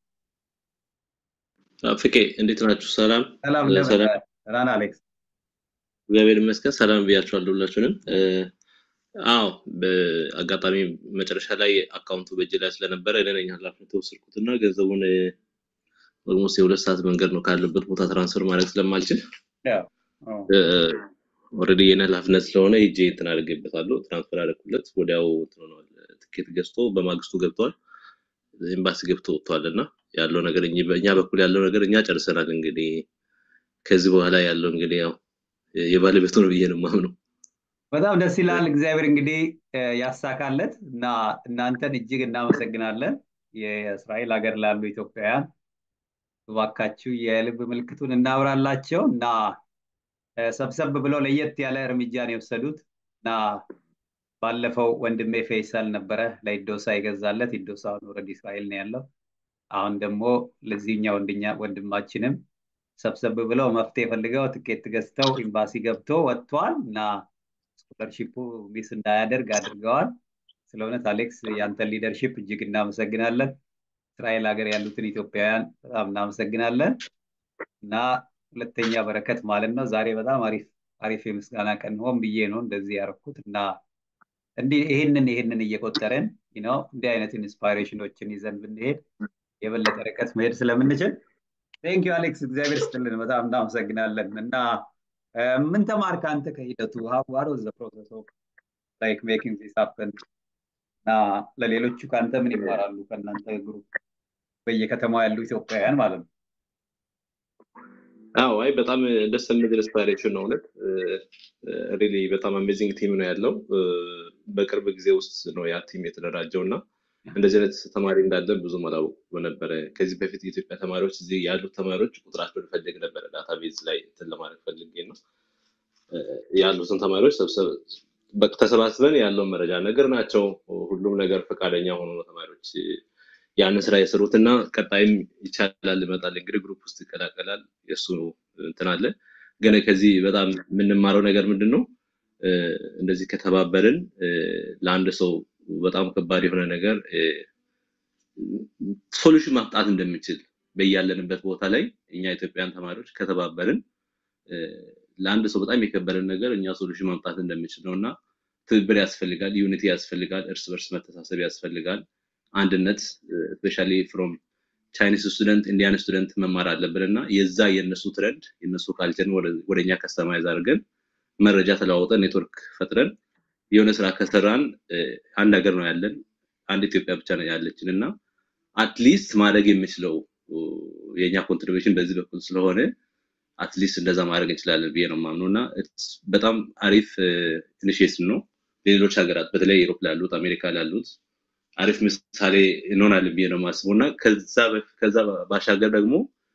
ፍቄ እንዴት ናችሁ? ሰላም ሰላም እ፣ እንደምን ሰላም ነህ? ደህና ነህ አሌክስ? እግዚአብሔር ይመስገን። ሰላም ብያችኋለሁ ሁላችሁንም። እ፣ አዎ በአጋጣሚ መጨረሻ ላይ አካውንቱ በእጅ ላይ ስለነበረ እኔ ነኝ ኃላፊነት የወሰድኩት እና ገንዘቡን ኦልሞስት የሁለት ሰዓት መንገድ ነው ካለበት ቦታ ትራንስፈር ማድረግ ስለማልችል ያው አዎ። ኦልሬዲ የኔ ኃላፊነት ስለሆነ ሂጄ እንትን አድርጌበታለሁ። ትራንስፈር አደረኩለት። ወዲያው እንትን ሆኗል። ትኬት ገዝቶ በማግስቱ ገብቷል። ኤምባሲ ገብቶ ወጥቷል እና ያለው ነገር እኚህ በእኛ በኩል ያለው ነገር እኛ ጨርሰናል። እንግዲህ ከዚህ በኋላ ያለው እንግዲህ ያው የባለቤቱ ነው ብዬ ነው የማምነው። በጣም ደስ ይላል። እግዚአብሔር እንግዲህ እ፣ ያሳካለት እና እናንተን እጅግ እናመሰግናለን። የእስራኤል ሀገር ላሉ ኢትዮጵያውያን እባካችሁ የልብ ምልክቱን እናብራላቸው እና እ፣ ሰብሰብ ብለው ለየት ያለ እርምጃ ነው የወሰዱት እና ባለፈው ወንድሜ ፌይሰል ነበረ ለኢዶሳ የገዛለት። ኢዶሳ አሁን ኦልሬዲ እስራኤል ነው ያለው። አሁን ደግሞ ለዚህኛው ወንድኛ ወንድማችንም ሰብሰብ ብለው መፍትሄ ፈልገው ትኬት ገዝተው ኤምባሲ ገብቶ ወጥቷል እና ስኮለርሺፑ ሚስ እንዳያደርግ አድርገዋል። ስለ እውነት አሌክስ ያንተን ሊደርሺፕ እጅግ እናመሰግናለን። እስራኤል ሀገር ያሉትን ኢትዮጵያውያን በጣም እናመሰግናለን እና ሁለተኛ በረከት ማለት ነው። ዛሬ በጣም አሪፍ አሪፍ የምስጋና ቀን ሆን ብዬ ነው እንደዚህ ያደረኩት እና እንዲህ ይህንን ይህንን እየቆጠረን ነው እንዲህ አይነት ኢንስፓይሬሽኖችን ይዘን ብንሄድ የበለጠ ርቀት መሄድ ስለምንችል ቴንክ ዩ አሌክስ፣ እግዚአብሔር ስትልን በጣም እናመሰግናለን እና እ፣ ምን ተማርክ አንተ ከሂደቱ ዋት ዋዝ ዘ ፕሮሰስ ኦፍ ላይክ ሜኪንግ ዚስ ሀፕን እና ለሌሎቹ ከአንተ ምን ይማራሉ? ከእናንተ ግሩፕ በየከተማው ያሉ ኢትዮጵያውያን ማለት ነው። አዎ አይ በጣም ደስ የሚል ኢንስፓይሬሽን ነው እውነት ሪሊ በጣም አሜዚንግ ቲም ነው ያለው እ፣ በቅርብ ጊዜ ውስጥ ነው ያ ቲም የተደራጀው እና እንደዚህ አይነት ተማሪ እንዳለን ብዙም አላወኩም ነበረ ከዚህ በፊት የኢትዮጵያ ተማሪዎች እዚህ ያሉት ተማሪዎች ቁጥራቸውን ፈልግ ነበረ ዳታቤዝ ላይ እንትን ለማድረግ ፈልጌ ነው እ፣ ያሉትን ተማሪዎች ሰብሰብ በ- ተሰባስበን ያለውን መረጃ ነገር ናቸው ሁሉም ነገር ፈቃደኛ ሆኖ ነው ተማሪዎች ያንን ስራ የሰሩት እና ቀጣይም ይቻላል ይመጣል እንግዲህ ግሩፕ ውስጥ ይቀላቀላል የእሱ እንትን አለ ግን ከዚህ በጣም የምንማረው ነገር ምንድን ነው እ፣ እንደዚህ ከተባበርን እ፣ ለአንድ ሰው በጣም ከባድ የሆነ ነገር ሶሉሽን ማምጣት እንደምንችል በያለንበት ቦታ ላይ እኛ ኢትዮጵያን ተማሪዎች ከተባበርን እ፣ ለአንድ ሰው በጣም የከበደን ነገር እኛ ሶሉሽን ማምጣት እንደምንችል ነው እና ትብብር ያስፈልጋል፣ ዩኒቲ ያስፈልጋል፣ እርስ በርስ መተሳሰብ ያስፈልጋል፣ አንድነት ስፔሻሊ ፍሮም ቻይኒስ ስቱደንት ኢንዲያን ስቱደንት መማር አለብን እና የዛ የእነሱ ትረንድ የእነሱ ካልቸርን ወደ እኛ ከስተማይዝ አድርገን መረጃ ተለዋውጠን ኔትወርክ ፈጥረን የሆነ ስራ ከሰራን እ፣ አንድ ሀገር ነው ያለን፣ አንድ ኢትዮጵያ ብቻ ነው ያለችን እና አትሊስት ማድረግ የምችለው እ፣ የእኛ ኮንትሪቢሽን በዚህ በኩል ስለሆነ አትሊስት እንደዛ ማድረግ እንችላለን ብዬ ነው የማምነው እና it's በጣም አሪፍ ኢኒሽቲቭ ነው። ለሌሎች ሀገራት በተለይ ዩሮፕ ላሉት አሜሪካ ላሉት አሪፍ ምሳሌ እንሆናለን ብዬ ነው የማስበው እና ከዛ በፍ- ከዛ ባሻገር ደግሞ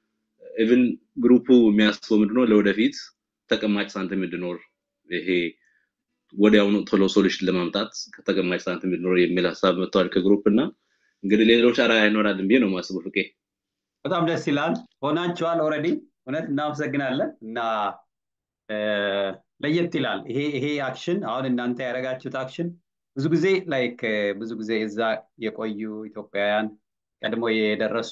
ኢቭን ግሩፑ የሚያስበው ምንድነው ለወደፊት ተቀማጭ ሳንቲም እንዲኖር ይሄ ወዲያውኑ ቶሎ ሶሉሽን ለማምጣት ከተቀማጭ ሳንቲም እንዲኖር የሚል ሀሳብ መጥተዋል ከግሩፕ እና እንግዲህ ሌሎች አርአያ ይኖራልን ብዬ ነው የማስበው ፍቄ። በጣም ደስ ይላል። ሆናችኋል ኦልሬዲ እውነት እናመሰግናለን እና እ፣ ለየት ይላል ይሄ ይሄ አክሽን አሁን እናንተ ያደረጋችሁት አክሽን ብዙ ጊዜ ላይክ ብዙ ጊዜ እዛ የቆዩ ኢትዮጵያውያን ቀድሞ የደረሱ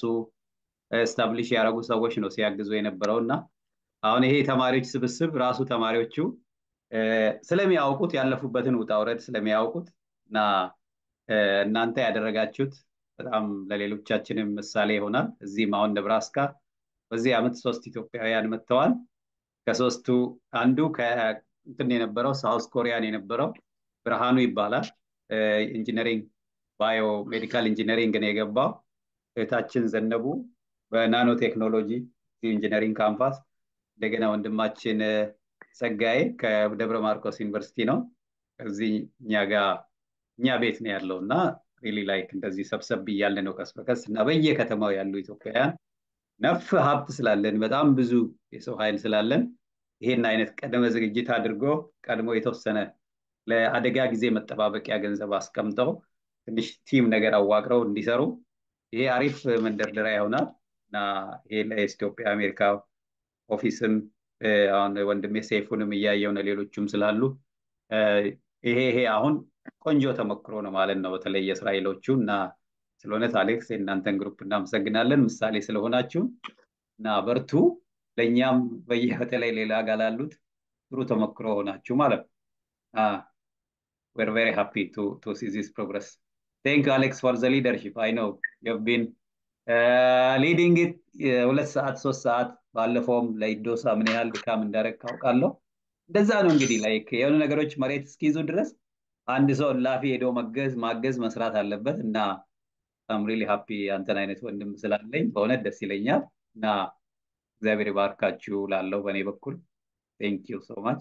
ስታብሊሽ ያደረጉ ሰዎች ነው ሲያግዙ የነበረው እና አሁን ይሄ የተማሪዎች ስብስብ ራሱ ተማሪዎቹ እ፣ ስለሚያውቁት ያለፉበትን ውጣ ውረድ ስለሚያውቁት እና እ፣ እናንተ ያደረጋችሁት በጣም ለሌሎቻችንም ምሳሌ ይሆናል። እዚህም አሁን ነብራስካ በዚህ ዓመት ሶስት ኢትዮጵያውያን መጥተዋል። ከሶስቱ አንዱ ከእንትን የነበረው ሳውስ ኮሪያን የነበረው ብርሃኑ ይባላል። እ፣ ኢንጂነሪንግ ባዮ ሜዲካል ኢንጂነሪንግ ነው የገባው። እህታችን ዘነቡ በናኖ ቴክኖሎጂ ኢንጂነሪንግ ካምፓስ፣ እንደገና ወንድማችን እ፣ ጸጋዬ ከደብረ ማርቆስ ዩኒቨርሲቲ ነው። እዚህ እኛ ጋር እኛ ቤት ነው ያለው እና ሪሊ ላይክ እንደዚህ ሰብሰብ እያለ ነው ቀስ በቀስ እና በየከተማው ያሉ ኢትዮጵያውያን ነፍ ሀብት ስላለን በጣም ብዙ የሰው ኃይል ስላለን ይሄን አይነት ቀደመ ዝግጅት አድርጎ ቀድሞ የተወሰነ ለአደጋ ጊዜ መጠባበቂያ ገንዘብ አስቀምጠው ትንሽ ቲም ነገር አዋቅረው እንዲሰሩ ይሄ አሪፍ መንደርደሪያ ይሆናል እና ይሄ ለኢትዮጵያ አሜሪካ ኦፊስም እ፣ አሁን ወንድሜ ሰይፉንም እያየው ነው ሌሎቹም ስላሉ እ፣ ይሄ ይሄ አሁን ቆንጆ ተሞክሮ ነው ማለት ነው። በተለይ የእስራኤሎቹ እና ስለሆነት አሌክስ የእናንተን ግሩፕ እናመሰግናለን ምሳሌ ስለሆናችሁ እና በርቱ። ለእኛም በየበተለይ ሌላ ጋር ላሉት ጥሩ ተሞክሮ ሆናችሁ ማለት ነው። we're very happy to to see this progress. Thank you, Alex, for the leadership. I know you've been uh, leading it ሁለት ሰዓት ሶስት ሰዓት ባለፈውም ለኢዶሳ ምን ያህል ድካም እንዳደረግ ካውቃለሁ። እንደዛ ነው እንግዲህ ላይክ የሆኑ ነገሮች መሬት እስኪይዙ ድረስ አንድ ሰው ላፊ ሄዶ መገዝ ማገዝ መስራት አለበት እና አም ሪሊ ሃፒ አንተን አይነት ወንድም ስላለኝ በእውነት ደስ ይለኛል እና እግዚአብሔር ይባርካችሁ ላለው በእኔ በኩል ቴንክ ዩ ሶ ማች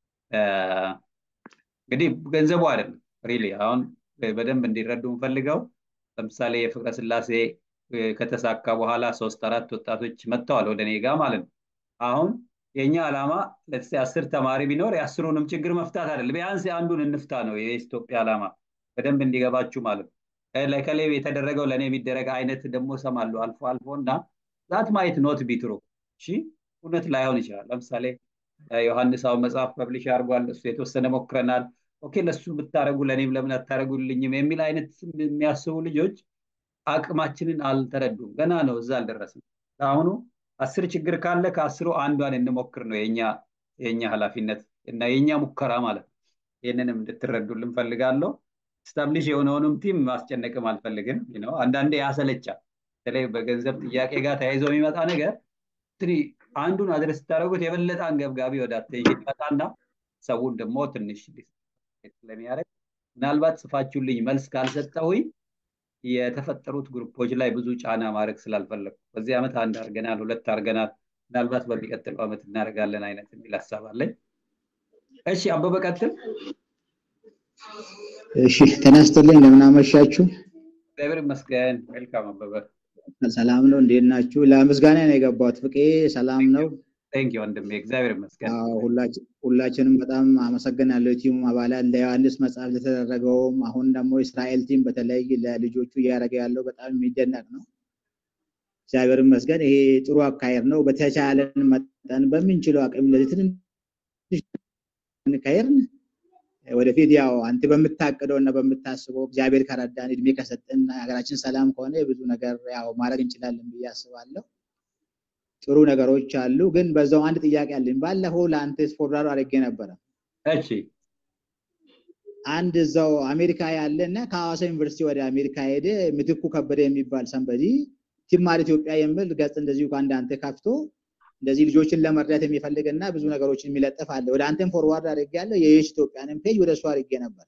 እንግዲህ ገንዘቡ አይደለም ሪሊ አሁን በደንብ እንዲረዱ የምፈልገው ለምሳሌ የፍቅረ ስላሴ ከተሳካ በኋላ ሶስት አራት ወጣቶች መጥተዋል ወደ እኔ ጋር ማለት ነው አሁን የእኛ ዓላማ ለስ አስር ተማሪ ቢኖር የአስሩንም ችግር መፍታት አይደለም ቢያንስ የአንዱን እንፍታ ነው የኢትዮጵያ ዓላማ በደንብ እንዲገባችሁ ማለት ነው ለከሌ የተደረገው ለእኔ የሚደረግ አይነት ደግሞ ሰማለሁ አልፎ አልፎ እና ዛት ማየት ኖት ቢትሮ እሺ እውነት ላይሆን ይችላል ለምሳሌ ዮሐንስ አሁን መጽሐፍ ፐብሊሽ አድርጓል እሱ የተወሰነ ሞክረናል ኦኬ ለሱ ብታደረጉ ለእኔም ለምን አታደረጉልኝም የሚል አይነት የሚያስቡ ልጆች አቅማችንን አልተረዱም ገና ነው እዛ አልደረስም አሁኑ አስር ችግር ካለ ከአስሩ አንዷን እንሞክር ነው የኛ የኛ ኃላፊነት እና የኛ ሙከራ ማለት ነው ይህንንም እንድትረዱልን ፈልጋለሁ ስታብሊሽ የሆነውንም ቲም ማስጨነቅም አልፈልግም ነው አንዳንዴ ያሰለቻል በተለይ በገንዘብ ጥያቄ ጋር ተያይዞ የሚመጣ ነገር አንዱን አድረስ ስታደረጉት የበለጠ አንገብጋቢ ወደ አቴንሽን ይመጣና ሰውን ደግሞ ትንሽ ስለሚያደርግ ምናልባት ጽፋችሁልኝ መልስ ካልሰጠሁኝ የተፈጠሩት ግሩፖች ላይ ብዙ ጫና ማድረግ ስላልፈለግኩ በዚህ ዓመት አንድ አርገናል ሁለት አርገናል ምናልባት በሚቀጥለው ዓመት እናደርጋለን አይነት የሚል ሀሳብ አለኝ እሺ አበበ ቀጥል እሺ ተነስተልኝ እንደምን አመሻችሁ እግዚአብሔር ይመስገን ዌልካም አበበ ሰላም ነው እንዴት ናችሁ ለምስጋና ነው የገባሁት ፍቄ ሰላም ነው ቴንክ ወንድሜ እግዚአብሔር ይመስገን ሁላችንም በጣም አመሰግናለሁ ቲሙ አባላት ለዮሐንስ መጽሐፍ ለተደረገውም አሁን ደግሞ እስራኤል ቲም በተለይ ለልጆቹ እያደረገ ያለው በጣም የሚደነቅ ነው እግዚአብሔር ይመስገን ይሄ ጥሩ አካሄድ ነው በተቻለን መጠን በምንችለው አቅም እንደዚህ ትንሽ እንካሄድን ወደፊት ያው አንተ በምታቅደው እና በምታስበው እግዚአብሔር ከረዳን እድሜ ከሰጠን ሀገራችን ሰላም ከሆነ ብዙ ነገር ያው ማድረግ እንችላለን ብዬ አስባለሁ ጥሩ ነገሮች አሉ ግን በዛው አንድ ጥያቄ አለኝ ባለፈው ለአንተ ፎርዋርድ አድርጌ ነበረ እሺ አንድ እዛው አሜሪካ ያለ እና ከሐዋሳ ዩኒቨርሲቲ ወደ አሜሪካ ሄደ ምትኩ ከበደ የሚባል ሰንበዲ ቲማር ኢትዮጵያ የሚል ገጽ እንደዚሁ ከአንድ አንተ ከፍቶ እንደዚህ ልጆችን ለመርዳት የሚፈልግ እና ብዙ ነገሮችን የሚለጥፍ አለ ወደ አንተም ፎርዋርድ አድርጌ ያለው የየሽ ኢትዮጵያንም ፔጅ ወደ እሱ አድርጌ ነበር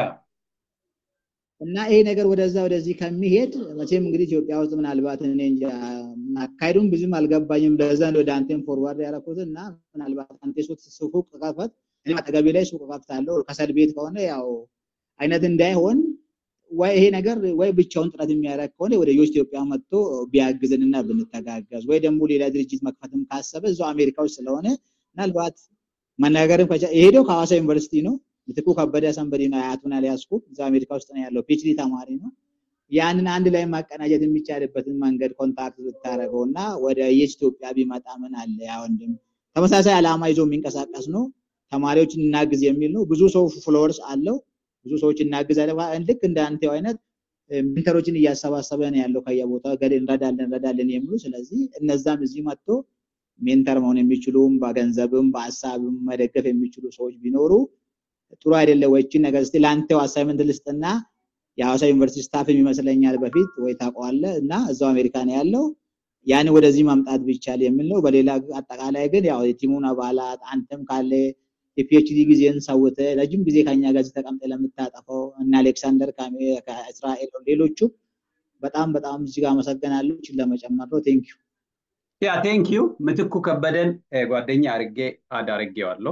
እና ይሄ ነገር ወደዛ ወደዚህ ከሚሄድ መቼም እንግዲህ ኢትዮጵያ ውስጥ ምናልባት እኔ እንጃ አካሄዱም ብዙም አልገባኝም ለዛ ወደ አንተም ፎርዋርድ ያደረኩት እና ምናልባት አንተ ሱቅ ከፈት እኔ አጠገቤ ላይ ሱቅ ከፍታለሁ ከሰል ቤት ከሆነ ያው አይነት እንዳይሆን ወይ ይሄ ነገር ወይ ብቻውን ጥረት የሚያደርግ ከሆነ ወደ ዮስ ኢትዮጵያ መጥቶ ቢያግዝንና ብንተጋገዝ ወይ ደግሞ ሌላ ድርጅት መክፈትም ካሰበ እዛው አሜሪካ ውስጥ ስለሆነ ምናልባት መናገርም የሄደው ከሐዋሳ ዩኒቨርሲቲ ነው ምትኩ ከበደ ሰንበዲ ነው አያቱን አልያዝኩት እዛ አሜሪካ ውስጥ ነው ያለው ፒኤችዲ ተማሪ ነው ያንን አንድ ላይ ማቀናጀት የሚቻልበትን መንገድ ኮንታክት ብታደረገው እና ወደ የስ ኢትዮጵያ ቢመጣ ምን አለ ያ ወንድም ተመሳሳይ ዓላማ ይዞ የሚንቀሳቀስ ነው ተማሪዎችን እናግዝ የሚል ነው ብዙ ሰው ፍሎወርስ አለው ብዙ ሰዎች እናግዛለን ልክ እንደ አንተው አይነት ሜንተሮችን እያሰባሰበ ነው ያለው ከየቦታው ገድ እንረዳለን እንረዳለን የሚሉ ስለዚህ እነዛም እዚህ መጥቶ ሜንተር መሆን የሚችሉም በገንዘብም በሀሳብም መደገፍ የሚችሉ ሰዎች ቢኖሩ ጥሩ አይደለ ወይችን ነገር እስቲ ለአንተው አሳይመንት ልስጥና የሐዋሳ ዩኒቨርሲቲ ስታፍ ይመስለኛል በፊት ወይ ታውቀዋለ እና እዛው አሜሪካ ነው ያለው ያን ወደዚህ ማምጣት ቢቻል የሚል ነው በሌላ አጠቃላይ ግን ያው የቲሙን አባላት አንተም ካለ የፒኤችዲ ጊዜን ሰውተ ረጅም ጊዜ ከኛ ጋር ተቀምጠ ለምታጠፈው እና አሌክሳንደር ከእስራኤል ሌሎቹ በጣም በጣም እጅግ አመሰግናለሁ ለመጨመር ነው ቴንክ ያ ቴንክ ዩ ምትኩ ከበደን ጓደኛ አርጌ አድ አርጌዋለሁ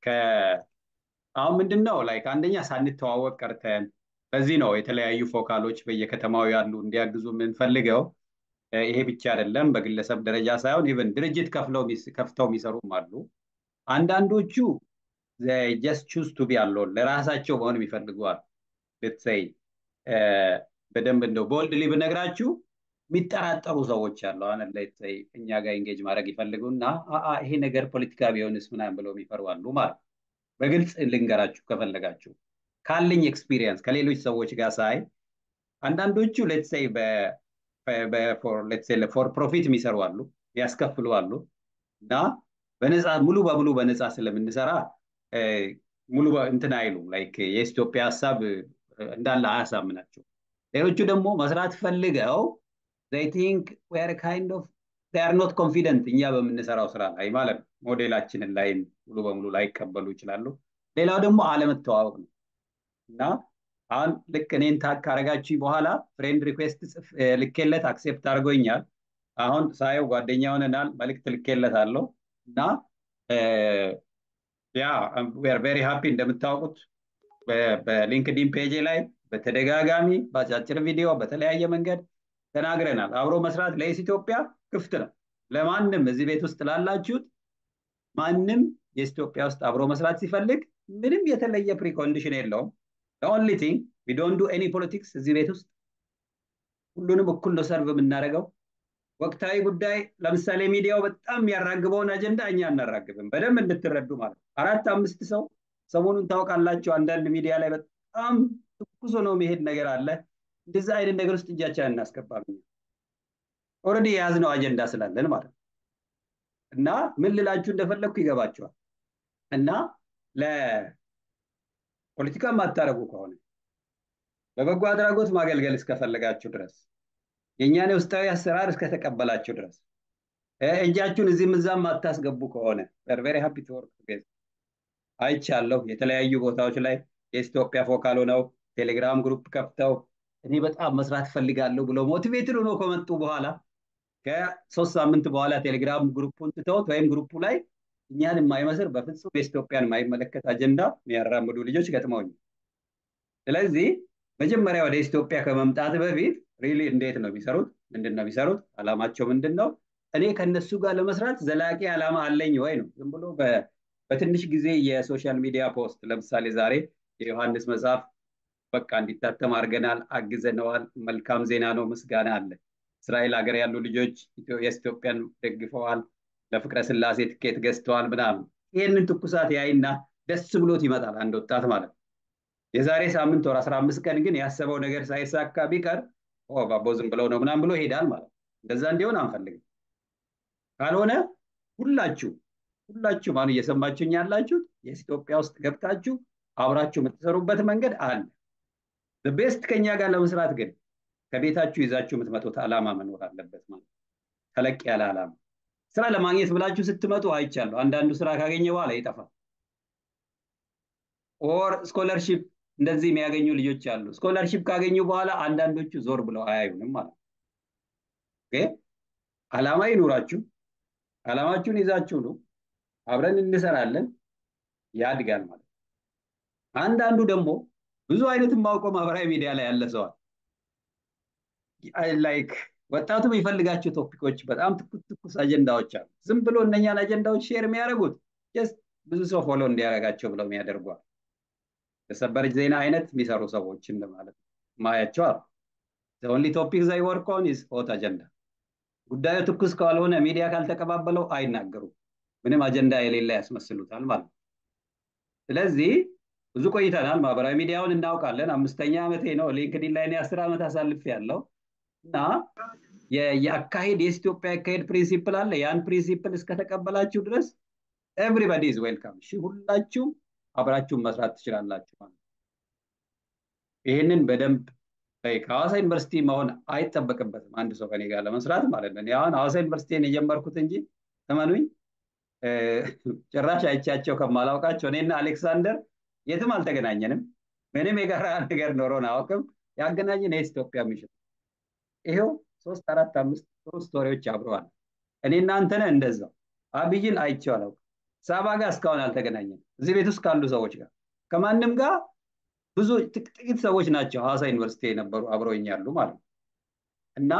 አሁን ምንድን ነው ላይክ አንደኛ ሳንተዋወቅ ቀርተን ለዚህ ነው የተለያዩ ፎካሎች በየከተማው ያሉ እንዲያግዙ የምንፈልገው ይሄ ብቻ አይደለም በግለሰብ ደረጃ ሳይሆን ኢቨን ድርጅት ከፍተው የሚሰሩም አሉ አንዳንዶቹ ጀስት ቹዝ ቱ ቢ አሎን ለራሳቸው መሆን የሚፈልጉ አሉ ልትሰይ በደንብ እንደው ቦልድሊ ብነግራችሁ የሚጠራጠሩ ሰዎች አሉ አሁን ላይ እኛ ጋር ኢንጌጅ ማድረግ ይፈልጉና ይሄ ነገር ፖለቲካ ቢሆንስ ምናምን ብለው የሚፈሩ አሉ ማለት በግልጽ ልንገራችሁ ከፈለጋችሁ ካለኝ ኤክስፒሪየንስ ከሌሎች ሰዎች ጋር ሳይ አንዳንዶቹ ሌትስ ሴይ ፎር ፕሮፊት የሚሰሩ አሉ፣ ያስከፍሉ አሉ እና በነፃ ሙሉ በሙሉ በነፃ ስለምንሰራ ሙሉ እንትን አይሉም። ላይክ የኢትዮጵያ ሀሳብ እንዳለ አያሳምናቸው። ሌሎቹ ደግሞ መስራት ፈልገው they think we are kind of they are not confident እኛ በምንሰራው ስራ ላይ ማለት ነው። ሞዴላችንን ላይ ሙሉ በሙሉ ላይቀበሉ ይችላሉ። ሌላው ደግሞ አለመተዋወቅ ነው እና አሁን ልክ እኔን ታግ ካረጋችሁ በኋላ ፍሬንድ ሪኩዌስት ልኬለት አክሴፕት አድርጎኛል። አሁን ሳየው ጓደኛ ሆነናል፣ መልእክት ልኬለት አለው እና ያ ዌር ቬሪ ሃፒ እንደምታውቁት በሊንክዲን ፔጅ ላይ በተደጋጋሚ በአጫጭር ቪዲዮ በተለያየ መንገድ ተናግረናል። አብሮ መስራት ለኢስ ኢትዮጵያ ክፍት ነው። ለማንም እዚህ ቤት ውስጥ ላላችሁት ማንም የኢትዮጵያ ውስጥ አብሮ መስራት ሲፈልግ ምንም የተለየ ፕሪኮንዲሽን የለውም። ኦንሊ ቲንግ ዊ ዶንት ዱ ኤኒ ፖለቲክስ እዚህ ቤት ውስጥ ሁሉንም እኩል ነው ሰርቭ የምናደርገው። ወቅታዊ ጉዳይ ለምሳሌ ሚዲያው በጣም የሚያራግበውን አጀንዳ እኛ አናራግብም። በደንብ እንድትረዱ ማለት ነው። አራት አምስት ሰው ሰሞኑን ታውቃላችሁ፣ አንዳንድ ሚዲያ ላይ በጣም ትኩስ ሆኖ መሄድ ነገር አለ። እንደዛ አይነት ነገር ውስጥ እጃችን እናስገባም። ኦልሬዲ የያዝነው አጀንዳ ስላለን ማለት ነው። እና ምን ልላችሁ እንደፈለግኩ ይገባቸዋል። እና ለፖለቲካ የማታረጉ ከሆነ በበጎ አድራጎት ማገልገል እስከፈለጋችሁ ድረስ የእኛን ውስጣዊ አሰራር እስከተቀበላችሁ ድረስ እጃችሁን እዚህም እዛም ማታስገቡ ከሆነ ቨሪ ሃፒ ቱ ወርክ ቱጌዘር አይቻለሁ። የተለያዩ ቦታዎች ላይ የኢትዮጵያ ፎካል ሆነው ቴሌግራም ግሩፕ ከፍተው እኔ በጣም መስራት ፈልጋለሁ ብለው ሞቲቬትድ ሆኖ ከመጡ በኋላ ከሶስት ሳምንት በኋላ ቴሌግራም ግሩፑን ትተውት ወይም ግሩፑ ላይ እኛን የማይመስል በፍጹም የኢትዮጵያን የማይመለከት አጀንዳ የሚያራምዱ ልጆች ገጥመውኛል። ስለዚህ መጀመሪያ ወደ ኢትዮጵያ ከመምጣት በፊት ሪሊ እንዴት ነው የሚሰሩት? ምንድን ነው የሚሰሩት? አላማቸው ምንድን ነው? እኔ ከነሱ ጋር ለመስራት ዘላቂ ዓላማ አለኝ ወይ ነው። ዝም ብሎ በትንሽ ጊዜ የሶሻል ሚዲያ ፖስት ለምሳሌ ዛሬ የዮሐንስ መጽሐፍ በቃ እንዲታተም አድርገናል፣ አግዘነዋል፣ መልካም ዜና ነው፣ ምስጋና አለ። እስራኤል ሀገር ያሉ ልጆች የኢትዮጵያን ደግፈዋል፣ ለፍቅረ ስላሴ ትኬት ገዝተዋል ምናምን። ይህንን ትኩሳት ያይና ደስ ብሎት ይመጣል አንድ ወጣት ማለት ነው። የዛሬ ሳምንት ወር አስራ አምስት ቀን ግን ያሰበው ነገር ሳይሳካ ቢቀር ባቦ ዝም ብለው ነው ምናምን ብሎ ይሄዳል ማለት ነው። እንደዛ እንዲሆን አንፈልግም። ካልሆነ ሁላችሁ ሁላችሁ አሁን እየሰማችሁኝ ያላችሁት የኢትዮጵያ ውስጥ ገብታችሁ አብራችሁ የምትሰሩበት መንገድ አለ። ቤስት ከኛ ጋር ለመስራት ግን ከቤታችሁ ይዛችሁ የምትመጡት ዓላማ መኖር አለበት ማለት ተለቅ ያለ ዓላማ። ስራ ለማግኘት ብላችሁ ስትመጡ አይቻለሁ። አንዳንዱ ስራ ካገኘ በኋላ ይጠፋል። ኦር ስኮለርሺፕ እንደዚህ የሚያገኙ ልጆች አሉ። ስኮለርሺፕ ካገኙ በኋላ አንዳንዶቹ ዞር ብለው አያዩንም ማለት ነው። ዓላማ ይኑራችሁ። ዓላማችሁን ይዛችሁ ነው አብረን እንሰራለን፣ ያድጋል ማለት ነው። አንዳንዱ ደግሞ ብዙ አይነት የማውቀው ማህበራዊ ሚዲያ ላይ ያለ ሰዋል ላይክ ወጣቱ የሚፈልጋቸው ቶፒኮች በጣም ትኩስ ትኩስ አጀንዳዎች አሉ። ዝም ብሎ እነኛን አጀንዳዎች ሼር የሚያደርጉት ጀስት ብዙ ሰው ፎሎ እንዲያደርጋቸው ብለው የሚያደርጓል። የሰበር ዜና አይነት የሚሰሩ ሰዎችን ማለት ነው ማያቸው አሉ። ኦንሊ ቶፒክ ዘይ ወርክ ኦን ኢዝ ሆት አጀንዳ። ጉዳዩ ትኩስ ካልሆነ ሚዲያ ካልተቀባበለው አይናገሩም። ምንም አጀንዳ የሌለ ያስመስሉታል ማለት ነው። ስለዚህ ብዙ ቆይተናል። ማህበራዊ ሚዲያውን እናውቃለን። አምስተኛ ዓመቴ ነው። ሊንክዲን ላይ አስር ዓመት አሳልፍ ያለው እና የአካሄድ የኢትዮጵያ አካሄድ ፕሪንሲፕል አለ። ያን ፕሪንሲፕል እስከተቀበላችሁ ድረስ ኤቭሪባዲ ኢዝ ዌልካም። እሺ ሁላችሁም አብራችሁም መስራት ትችላላችሁ ማለት ይህንን በደንብ ከሐዋሳ ዩኒቨርሲቲ መሆን አይጠበቅበትም አንድ ሰው ከኔ ጋር ለመስራት ማለት ነው። አሁን ሐዋሳ ዩኒቨርሲቲን የጀመርኩት እንጂ እመኑኝ ጭራሽ አይቻቸው ከማላውቃቸው እኔና አሌክሳንደር የትም አልተገናኘንም። ምንም የጋራ ነገር ኖሮን አያውቅም። ያገናኘን የኢትዮጵያ ሚሽን ይሄው ሶስት አራት አምስት ጥሩ ስቶሪዎች አብረዋል። እኔ እናንተነ እንደዛው አብይን አይቼው አላውቅም። ሳባ ጋር እስካሁን አልተገናኘንም። እዚህ ቤት ውስጥ ካሉ ሰዎች ጋር ከማንም ጋር ብዙ ጥቂት ሰዎች ናቸው ሐዋሳ ዩኒቨርሲቲ የነበሩ አብረውኝ ያሉ ማለት ነው እና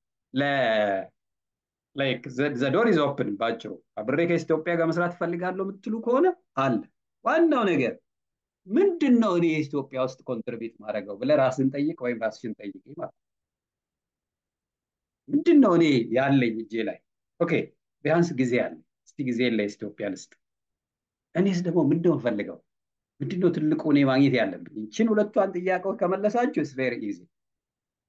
ዘዶር ኢዝ ኦፕን ባጭሩ አብሬ ከኢትዮጵያ ጋር መስራት እፈልጋለሁ የምትሉ ከሆነ አለ። ዋናው ነገር ምንድን ነው እኔ ኢትዮጵያ ውስጥ ኮንትሪቢዩት ማድረገው ብለህ ራስን ጠይቅ ወይም ራስሽን ጠይቅ ማለት ምንድን ነው እኔ ያለኝ እጄ ላይ ኦኬ ቢያንስ ጊዜ አለ እስቲ ጊዜ ለኢትዮጵያ ልስጥ እኔስ ደግሞ ምንድን ነው ፈልገው ምንድን ነው ትልቁ እኔ ማግኘት ያለብኝ ይችን ሁለቷን ጥያቄዎች ከመለሳችሁ ስ ቬሪ ኢዚ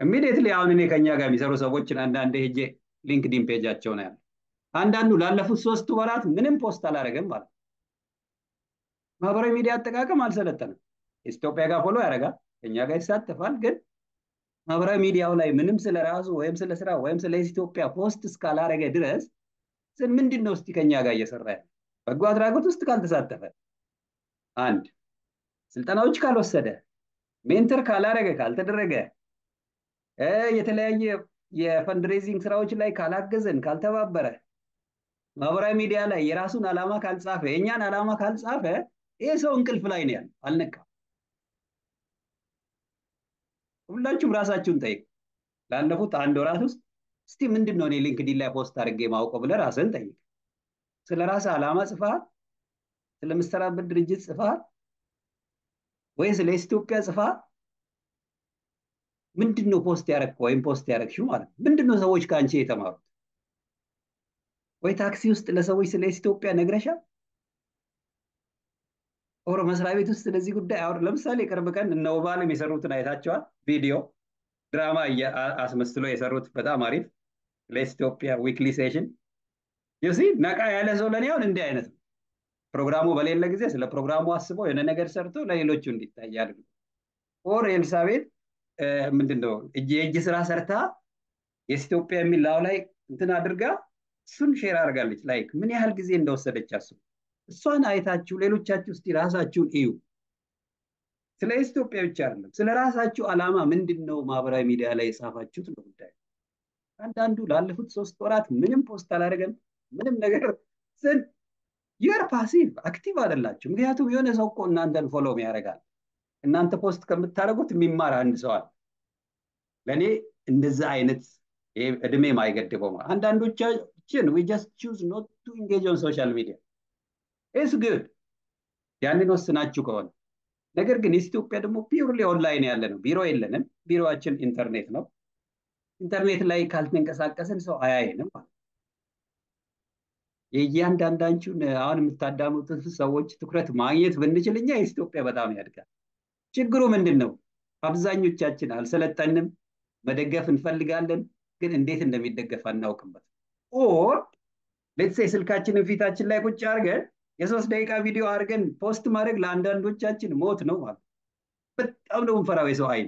ኢሚዲየትሊ አሁን እኔ ከኛ ጋር የሚሰሩ ሰዎችን አንዳንዴ ሄጄ ሊንክዲን ፔጃቸው ነው ያለ አንዳንዱ ላለፉት ሶስት ወራት ምንም ፖስት አላደረገም ማለት ማህበራዊ ሚዲያ አጠቃቀም አልሰለጠንም። ኢትዮጵያ ጋር ፎሎ ያደርጋል፣ ከኛ ጋር ይሳተፋል። ግን ማህበራዊ ሚዲያው ላይ ምንም ስለ ራሱ ወይም ስለ ስራ ወይም ስለ ኢትዮጵያ ፖስት እስካላረገ ድረስ ምንድን ነው እስቲ ከኛ ጋር እየሰራ ያለ በጎ አድራጎት ውስጥ ካልተሳተፈ፣ አንድ ስልጠናዎች ካልወሰደ፣ ሜንተር ካላረገ ካልተደረገ፣ የተለያየ የፈንድሬዚንግ ስራዎች ላይ ካላገዘን ካልተባበረ፣ ማህበራዊ ሚዲያ ላይ የራሱን ዓላማ ካልጻፈ፣ የእኛን ዓላማ ካልጻፈ ይሄ ሰው እንቅልፍ ላይ ነው ያለው፣ አልነቃም። ሁላችሁም ራሳችሁን ጠይቁ። ላለፉት አንድ ወራት ውስጥ እስቲ ምንድን ነው እኔ ሊንክዲን ላይ ፖስት አድርጌ ማውቀው ብለህ ራስህን ጠይቅ። ስለ ራስህ ዓላማ ጽፈሃል? ስለምትሰራበት ድርጅት ጽፈሃል? ወይ ስለ ኢትዮጵያ ጽፈሃል? ምንድን ነው ፖስት ያደረግከው ወይም ፖስት ያደረግሽው ማለት ነው? ምንድን ነው ሰዎች ከአንቺ የተማሩት? ወይ ታክሲ ውስጥ ለሰዎች ስለ ኢትዮጵያ ነግረሻል? ኦር መስሪያ ቤት ውስጥ ስለዚህ ጉዳይ አሁን ለምሳሌ ቅርብ ቀን እነ ውባለም የሰሩትን አይታቸዋል። ቪዲዮ ድራማ አስመስሎ የሰሩት በጣም አሪፍ ለኢትዮጵያ ዊክሊ ሴሽን ዩሲ ነቃ ያለ ሰው ለኔ አሁን እንዲህ አይነት ነው። ፕሮግራሙ በሌለ ጊዜ ስለ ፕሮግራሙ አስበው የሆነ ነገር ሰርቶ ለሌሎቹ እንዲታይ አድርጉ። ኦር ኤልሳቤት ምንድን ነው የእጅ ስራ ሰርታ የኢትዮጵያ የሚል ላው ላይ እንትን አድርጋ እሱን ሼር አድርጋለች። ላይክ ምን ያህል ጊዜ እንደወሰደች አስቡ። እሷን አይታችሁ ሌሎቻችሁ እስቲ ራሳችሁን እዩ። ስለ ኢትዮጵያ ብቻ አይደለም፣ ስለ ራሳችሁ ዓላማ ምንድን ነው ማህበራዊ ሚዲያ ላይ የጻፋችሁት ነው ጉዳዩ። አንዳንዱ ላለፉት ሶስት ወራት ምንም ፖስት አላደረገም፣ ምንም ነገር ስን ዩር ፓሲቭ አክቲቭ አይደላችሁ። ምክንያቱም የሆነ ሰው እኮ እናንተን ፎሎም ያደርጋል። እናንተ ፖስት ከምታደርጉት የሚማር አንድ ሰው አለ። ለእኔ እንደዛ አይነት እድሜ ማይገድበው አንዳንዶቻችን ዊ ጀስት ቹዝ ኖት ቱ ኢንጌጅ ኦን ሶሻል ሚዲያ ኢስ ጉድ ያንን ወስናችሁ ከሆነ ነገር ግን ኢትዮጵያ ደግሞ ፒውርሊ ኦንላይን ያለ ነው። ቢሮ የለንም። ቢሮችን ኢንተርኔት ነው። ኢንተርኔት ላይ ካልተንቀሳቀስን ሰው አያየንም ማለት የእያንዳንዳችሁን አሁን የምታዳምጡትን ሰዎች ትኩረት ማግኘት ብንችል እኛ ኢትዮጵያ በጣም ያድጋል። ችግሩ ምንድን ነው? አብዛኞቻችን አልሰለጠንም። መደገፍ እንፈልጋለን፣ ግን እንዴት እንደሚደገፍ አናውቅበት። ኦር ሌትሴ ስልካችንን ፊታችን ላይ ቁጭ አድርገን የሶስት ደቂቃ ቪዲዮ አድርገን ፖስት ማድረግ ለአንዳንዶቻችን ሞት ነው ማለት በጣም ነው የምንፈራው የሰው አይን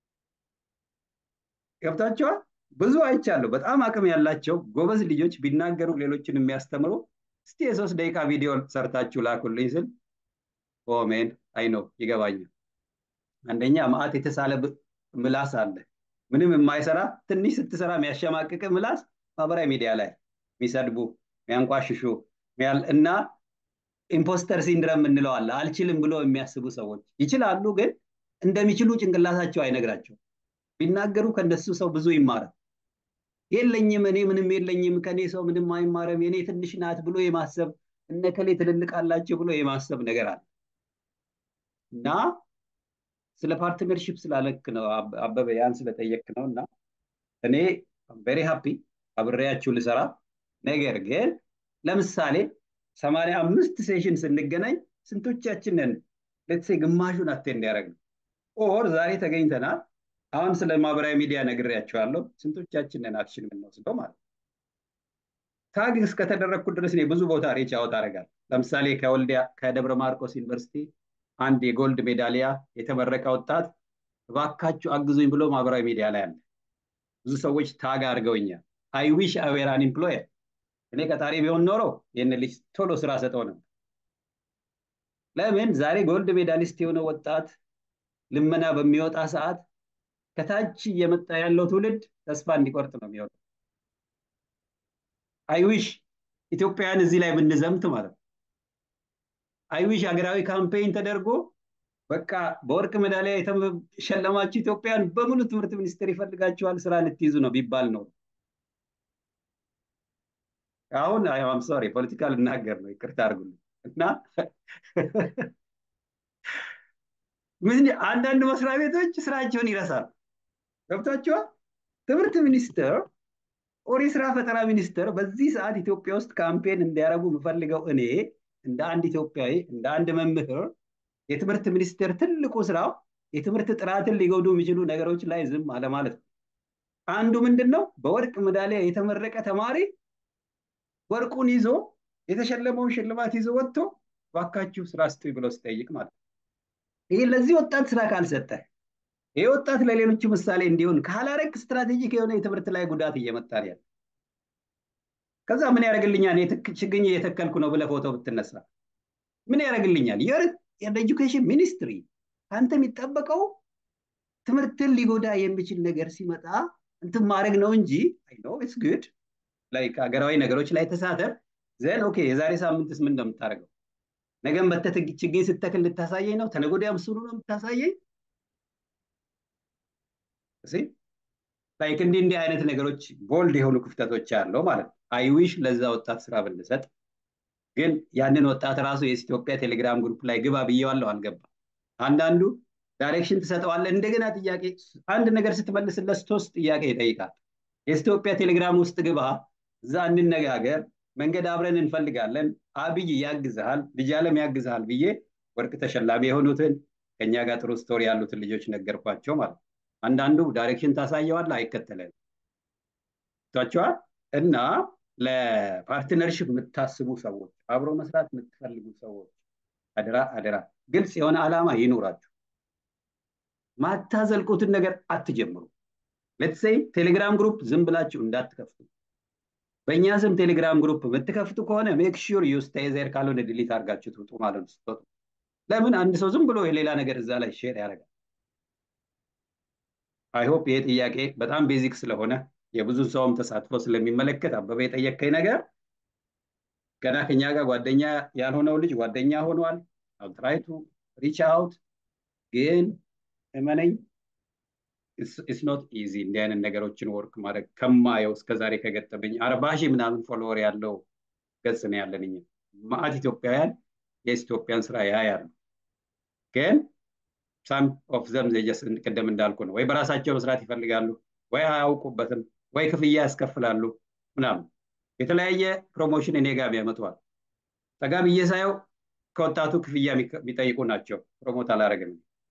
ገብታችኋል ብዙ አይቻለሁ በጣም አቅም ያላቸው ጎበዝ ልጆች ቢናገሩ ሌሎችን የሚያስተምሩ እስቲ የሶስት ደቂቃ ቪዲዮ ሰርታችሁ ላኩልኝ ስል ኦሜን አይ ነው ይገባኛል አንደኛ ማአት የተሳለ ምላስ አለ ምንም የማይሰራ ትንሽ ስትሰራ የሚያሸማቅቅ ምላስ ማህበራዊ ሚዲያ ላይ የሚሰድቡ የሚያንቋሽሹ እና ኢምፖስተር ሲንድረም እንለዋለን። አልችልም ብሎ የሚያስቡ ሰዎች ይችላሉ፣ ግን እንደሚችሉ ጭንቅላታቸው አይነግራቸው። ቢናገሩ ከነሱ ሰው ብዙ ይማራል። የለኝም እኔ ምንም የለኝም ከኔ ሰው ምንም አይማረም የኔ ትንሽ ናት ብሎ የማሰብ እነ ከሌ ትልልቅ አላቸው ብሎ የማሰብ ነገር አለ እና ስለ ፓርትነርሽፕ ስላለክ ነው አበበ ያን ስለጠየቅ ነው እና እኔ ቬሪ ሃፒ አብሬያችሁ ልሰራ ነገር ግን ለምሳሌ ሰማንያ አምስት ሴሽን ስንገናኝ ስንቶቻችንን ሌትሴ ግማሹን አቴንድ ያደረግ ነው ኦር ዛሬ ተገኝተናል አሁን ስለ ማህበራዊ ሚዲያ ነግሬያቸዋለሁ ስንቶቻችንን አክሽን የምንወስደው ማለት ታግ እስከተደረግኩ ድረስ እኔ ብዙ ቦታ ሬች አውት አደርጋለሁ ለምሳሌ ከወልዲያ ከደብረ ማርቆስ ዩኒቨርሲቲ አንድ የጎልድ ሜዳሊያ የተመረቀ ወጣት እባካችሁ አግዙኝ ብሎ ማህበራዊ ሚዲያ ላይ አለ ብዙ ሰዎች ታግ አድርገውኛል አይ ዊሽ አዌር አን ኢምፕሎየር እኔ ቀጣሪ ቢሆን ኖሮ ይህን ልጅ ቶሎ ስራ ሰጠው ነበር ለምን ዛሬ ጎልድ ሜዳሊስት የሆነ ወጣት ልመና በሚወጣ ሰዓት ከታች እየመጣ ያለው ትውልድ ተስፋ እንዲቆርጥ ነው የሚሆነው አይዊሽ ኢትዮጵያውያን እዚህ ላይ ብንዘምት ማለት ነው አይዊሽ ሀገራዊ ካምፔይን ተደርጎ በቃ በወርቅ ሜዳሊያ የተሸለማችሁ ኢትዮጵያን በሙሉ ትምህርት ሚኒስቴር ይፈልጋችኋል ስራ ልትይዙ ነው ቢባል ነው አሁን አም ሶሪ ፖለቲካ ልናገር ነው ይቅርታ አድርጉልኝ እና ምን አንዳንድ መስሪያ ቤቶች ስራቸውን ይረሳል ገብታችኋል ትምህርት ሚኒስቴር ኦር የስራ ፈጠራ ሚኒስቴር በዚህ ሰዓት ኢትዮጵያ ውስጥ ካምፔን እንዲያደርጉ የምፈልገው እኔ እንደ አንድ ኢትዮጵያዊ እንደ አንድ መምህር የትምህርት ሚኒስቴር ትልቁ ስራው የትምህርት ጥራትን ሊጎዱ የሚችሉ ነገሮች ላይ ዝም አለማለት ነው አንዱ ምንድን ነው በወርቅ ሜዳሊያ የተመረቀ ተማሪ ወርቁን ይዞ የተሸለመውን ሽልማት ይዞ ወጥቶ ባካችሁ ስራ ስጡኝ ብሎ ሲጠይቅ ማለት ነው። ይህ ለዚህ ወጣት ስራ ካልሰጠ ይህ ወጣት ለሌሎቹ ምሳሌ እንዲሆን ካላረግ ስትራቴጂክ የሆነ የትምህርት ላይ ጉዳት እየመጣ ነው ያለ። ከዛ ምን ያደርግልኛል ችግኝ እየተከልኩ ነው ብለህ ፎቶ ብትነሳ ምን ያደርግልኛል? የኤዱኬሽን ሚኒስትሪ ከአንተ የሚጠበቀው ትምህርትን ሊጎዳ የሚችል ነገር ሲመጣ እንትን ማድረግ ነው እንጂ አይ ኖ ኢትስ ጉድ ላይክ ሀገራዊ ነገሮች ላይ ተሳተፍ ዘን ኦኬ የዛሬ ሳምንትስ ምን እንደምታደርገው ነገም በተ ችግኝ ስተክል ልታሳየኝ ነው ተነገ ወዲያ ምስሉ ነው የምታሳየኝ ላይክ እንዲህ እንዲህ አይነት ነገሮች ቦልድ የሆኑ ክፍተቶች ያለው ማለት ነው አይዊሽ ለዛ ወጣት ስራ ብንሰጥ ግን ያንን ወጣት ራሱ የኢትዮጵያ ቴሌግራም ግሩፕ ላይ ግባ ብየዋለሁ አልገባ አንዳንዱ ዳይሬክሽን ትሰጠዋለህ እንደገና ጥያቄ አንድ ነገር ስትመልስለት ሶስት ጥያቄ ይጠይቃል የኢትዮጵያ ቴሌግራም ውስጥ ግባ እዛ እንነጋገር መንገድ አብረን እንፈልጋለን አብይ ያግዝሃል ልጅ አለም ያግዝሃል ብዬ ወርቅ ተሸላሚ የሆኑትን ከኛ ጋር ጥሩ ስቶሪ ያሉትን ልጆች ነገርኳቸው ማለት አንዳንዱ ዳይሬክሽን ታሳየዋል አይከተለን ቷቸዋል እና ለፓርትነርሽፕ የምታስቡ ሰዎች አብሮ መስራት የምትፈልጉ ሰዎች አደራ አደራ ግልጽ የሆነ ዓላማ ይኖራችሁ ማታዘልቁትን ነገር አትጀምሩ ሌትሴይ ቴሌግራም ግሩፕ ዝም ብላችሁ እንዳትከፍቱ በእኛ ስም ቴሌግራም ግሩፕ የምትከፍቱ ከሆነ ሜክ ሹር ዩ ስቴይ ዜር ካልሆነ ዲሊት አድርጋችሁ ትውጡ ማለት ነው ስትወጡ ለምን አንድ ሰው ዝም ብሎ የሌላ ነገር እዛ ላይ ሼር ያደርጋል አይሆፕ ይሄ ጥያቄ በጣም ቤዚክ ስለሆነ የብዙ ሰውም ተሳትፎ ስለሚመለከት አበበ የጠየቀኝ ነገር ገና ከኛ ጋር ጓደኛ ያልሆነው ልጅ ጓደኛ ሆኗል አልትራይቱ ሪች አውት ግን እመነኝ ኢትስ ኖት ኢዚ እንዲህ አይነት ነገሮችን ወርክ ማድረግ ከማየው እስከዛሬ ከገጠመኝ አርባ ሺህ ምናምን ፎሎወር ያለው ገጽ ነው ያለን እኛ ማአት ኢትዮጵያውያን የኢትዮጵያን ስራ ያያሉ ግን ሳም ኦፍ ዘም ጀስ ቅድም እንዳልኩ ነው ወይ በራሳቸው መስራት ይፈልጋሉ ወይ አያውቁበትም ወይ ክፍያ ያስከፍላሉ ምናምን የተለያየ ፕሮሞሽን እኔ ጋር ያመጣዋል ጠጋ ብዬ ሳየው ከወጣቱ ክፍያ የሚጠይቁ ናቸው ፕሮሞት አላረግም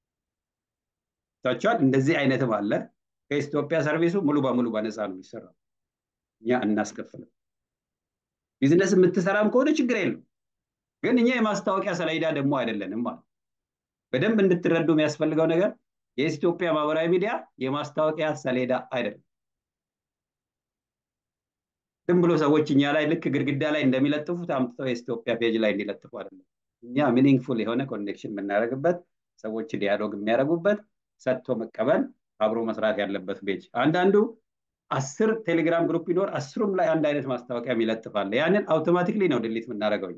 ታቸዋል እንደዚህ አይነትም አለ ከኢትዮጵያ ሰርቪሱ ሙሉ በሙሉ በነፃ ነው የሚሰራው እኛ እናስከፍልም ቢዝነስ የምትሰራም ከሆነ ችግር የለም ግን እኛ የማስታወቂያ ሰሌዳ ደግሞ አይደለንም ማለት በደንብ እንድትረዱ የሚያስፈልገው ነገር የኢትዮጵያ ማህበራዊ ሚዲያ የማስታወቂያ ሰሌዳ አይደለም ዝም ብሎ ሰዎች እኛ ላይ ልክ ግድግዳ ላይ እንደሚለጥፉት አምጥተው የኢትዮጵያ ፔጅ ላይ እንዲለጥፉ አይደለም እኛ ሚኒንግፉል የሆነ ኮኔክሽን የምናደርግበት ሰዎች ዲያሎግ የሚያደርጉበት ሰጥቶ መቀበል አብሮ መስራት ያለበት ፔጅ አንዳንዱ አስር ቴሌግራም ግሩፕ ቢኖር አስሩም ላይ አንድ አይነት ማስታወቂያ ይለጥፋል ያንን አውቶማቲክሊ ነው ድሊት የምናደርገው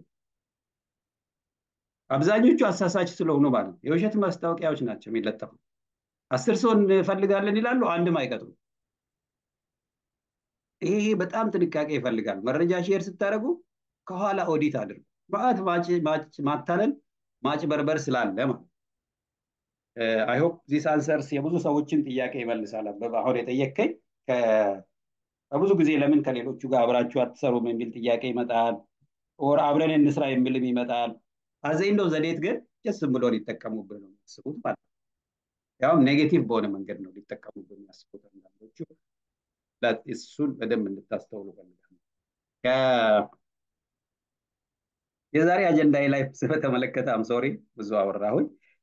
አብዛኞቹ አሳሳች ስለሆኑ ማለት ነው የውሸት ማስታወቂያዎች ናቸው የሚለጠፉ አስር ሰው እንፈልጋለን ይላሉ አንድም አይቀጥሩ ይሄ በጣም ጥንቃቄ ይፈልጋል መረጃ ሼር ስታደርጉ ከኋላ ኦዲት አድርጉ በአት ማታለል ማጭበርበር ስላለ ማለት አይሆፕ ዚስ አንሰርስ የብዙ ሰዎችን ጥያቄ ይመልሳል አበበ አሁን የጠየቀኝ ከብዙ ጊዜ ለምን ከሌሎቹ ጋር አብራችሁ አትሰሩም የሚል ጥያቄ ይመጣል ወር አብረን እንስራ የሚልም ይመጣል አዘይንዶ ዘዴት ግን ጀስ ብሎ ሊጠቀሙብህ ነው የሚያስቡት ማለት ነው ያውም ኔጌቲቭ በሆነ መንገድ ነው ሊጠቀሙብህ የሚያስቡት አንዳንዶቹ እሱን በደንብ እንድታስተውሉ ፈልጋለሁ የዛሬ አጀንዳ ላይ ስለተመለከተ አምሶሪ ብዙ አወራሁኝ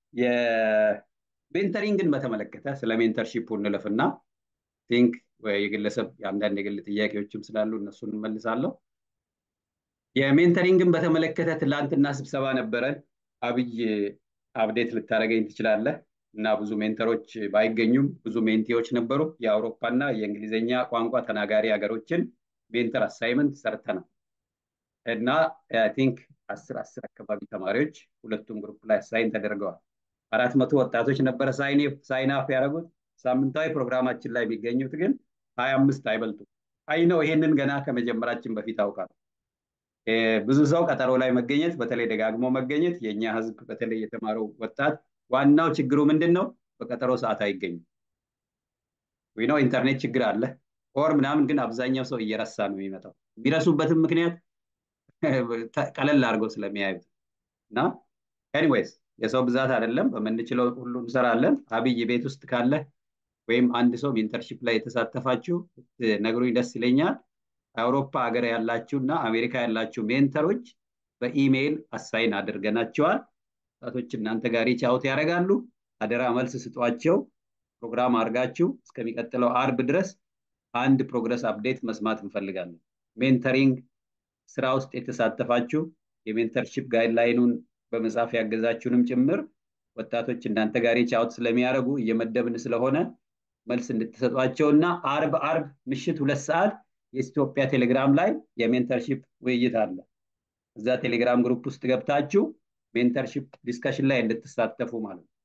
የሜንተሪንግን በተመለከተ ስለ ሜንተርሺፕ እንለፍና ቲንክ የግለሰብ የአንዳንድ የግል ጥያቄዎችም ስላሉ እነሱን እንመልሳለሁ የሜንተሪንግን በተመለከተ ትላንትና ስብሰባ ነበረን አብይ አብዴት ልታደረገኝ ትችላለህ እና ብዙ ሜንተሮች ባይገኙም ብዙ ሜንቴዎች ነበሩ የአውሮፓና የእንግሊዝኛ ቋንቋ ተናጋሪ ሀገሮችን ሜንተር አሳይመንት ሰርተናል እና ቲንክ አስር አስር አካባቢ ተማሪዎች ሁለቱም ግሩፕ ላይ አሳይን ተደርገዋል አራት መቶ ወጣቶች ነበረ ሳይናፍ ያደረጉት ሳምንታዊ ፕሮግራማችን ላይ የሚገኙት ግን ሀያ አምስት አይበልጡ አይ ነው ይሄንን ገና ከመጀመራችን በፊት አውቃል ብዙ ሰው ቀጠሮ ላይ መገኘት በተለይ ደጋግሞ መገኘት የእኛ ህዝብ በተለይ የተማረው ወጣት ዋናው ችግሩ ምንድን ነው በቀጠሮ ሰዓት አይገኙም ነው ኢንተርኔት ችግር አለ ኦር ምናምን ግን አብዛኛው ሰው እየረሳ ነው የሚመጣው የሚረሱበትም ምክንያት ቀለል አድርገው ስለሚያዩት እና ኤኒዌይስ የሰው ብዛት አይደለም በምንችለው ሁሉ እንሰራለን አብይ ቤት ውስጥ ካለ ወይም አንድ ሰው ሜንተርሺፕ ላይ የተሳተፋችሁ ነግሩኝ ደስ ይለኛል። አውሮፓ ሀገር ያላችሁ እና አሜሪካ ያላችሁ ሜንተሮች በኢሜይል አሳይን አድርገናቸዋል። ወጣቶች እናንተ ጋር ሪች አውት ያደርጋሉ። አደራ መልስ ስጧቸው። ፕሮግራም አድርጋችሁ እስከሚቀጥለው አርብ ድረስ አንድ ፕሮግረስ አፕዴት መስማት እንፈልጋለን። ሜንተሪንግ ስራ ውስጥ የተሳተፋችሁ የሜንተርሺፕ ጋይድላይኑን በመጻፍ ያገዛችሁንም ጭምር ወጣቶች እናንተ ጋር ሪች አውት ስለሚያደርጉ እየመደብን ስለሆነ መልስ እንድትሰጧቸው እና አርብ አርብ ምሽት ሁለት ሰዓት የኢትዮጵያ ቴሌግራም ላይ የሜንተርሺፕ ውይይት አለ። እዛ ቴሌግራም ግሩፕ ውስጥ ገብታችሁ ሜንተርሺፕ ዲስከሽን ላይ እንድትሳተፉ ማለት ነው።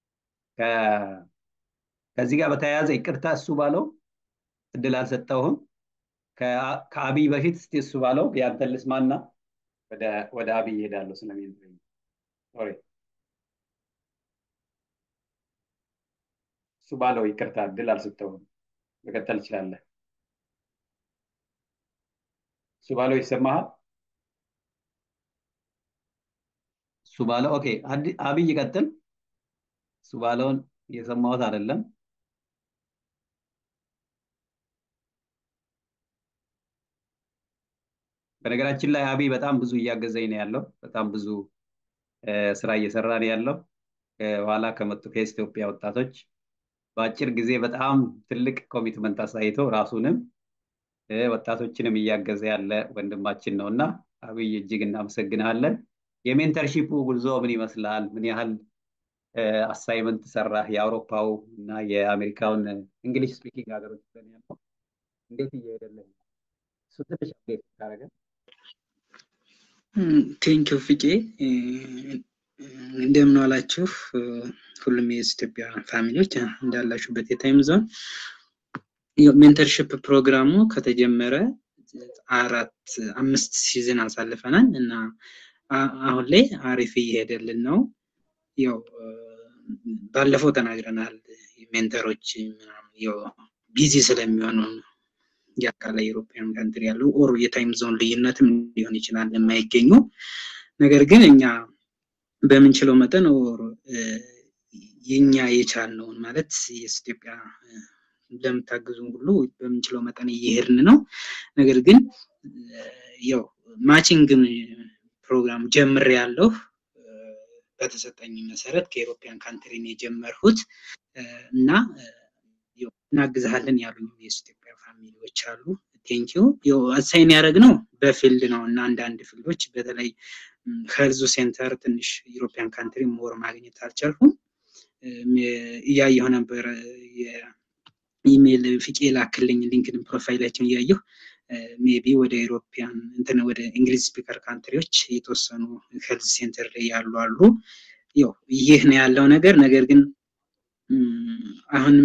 ከዚህ ጋር በተያያዘ ይቅርታ እሱ ባለው እድል አልሰጠውህም። ከአብይ በፊት እስቲ እሱ ባለው ያንተን ልስማና ወደ አብይ ይሄዳለሁ ስለ ሜንተሪንግ ሶሪ እሱ ባለው ይቅርታ እድል አልሰጠውም። መቀጠል ትችላለህ። እሱ ባለው ይሰማሃል? እሱ ባለው ኦኬ፣ አብይ ይቀጥል። እሱ ባለውን እየሰማሁት አይደለም። በነገራችን ላይ አብይ በጣም ብዙ እያገዘኝ ነው ያለው። በጣም ብዙ ስራ እየሰራ ነው ያለው። ከኋላ ከመጡ ከኢትዮጵያ ወጣቶች በአጭር ጊዜ በጣም ትልቅ ኮሚትመንት አሳይቶ ራሱንም ወጣቶችንም እያገዘ ያለ ወንድማችን ነው እና አብይ እጅግ እናመሰግናለን። የሜንተርሺፑ ጉዞ ምን ይመስላል? ምን ያህል አሳይመንት ሰራህ? የአውሮፓው እና የአሜሪካውን እንግሊሽ ስፒኪንግ ሀገሮች ያለው እንዴት እየሄደልህ እሱ ትንሽ አፕዴት ታደረገ ቴንኪው ፍቄ እንደምን ዋላችሁ ሁሉም የኢትዮጵያ ፋሚሊዎች እንዳላችሁበት የታይም ዞን ሜንተርሽፕ ፕሮግራሙ ከተጀመረ አራት አምስት ሲዝን አሳልፈናል እና አሁን ላይ አሪፍ እየሄደልን ነው። ያው ባለፈው ተናግረናል። ሜንተሮች ያው ቢዚ ስለሚሆኑ የአካላይ ዩሮፒያን ካንትሪ ያሉ ኦር የታይም ዞን ልዩነትም ሊሆን ይችላል የማይገኙ ነገር ግን እኛ በምንችለው መጠን ኦር የኛ የቻልነውን ማለት የኢትዮጵያ ለምታግዙን ሁሉ በምንችለው መጠን እየሄድን ነው። ነገር ግን ያው ማቺንግን ፕሮግራም ጀምር ያለው በተሰጠኝ መሰረት ከኢሮፒያን ካንትሪን የጀመርሁት እና እናግዝሃለን ያሉኝ የኢትዮጵያ ፋሚሊዎች አሉ። ቴንኪዩ አሳይን ያደረግ ነው በፊልድ ነው እና አንዳንድ ፊልዶች በተለይ ሄልዙ ሴንተር ትንሽ ዩሮፒያን ካንትሪ ሞር ማግኘት አልቻልኩም። እያየሁ ነበር የኢሜይል ፍቄ ላክልኝ ሊንክድን ፕሮፋይላችን እያየሁ ሜቢ ወደ ኢሮፒያን እንትን ወደ እንግሊዝ ስፒከር ካንትሪዎች የተወሰኑ ሄልዝ ሴንተር ላይ ያሉ አሉ። ያው ይህ ነው ያለው ነገር። ነገር ግን አሁንም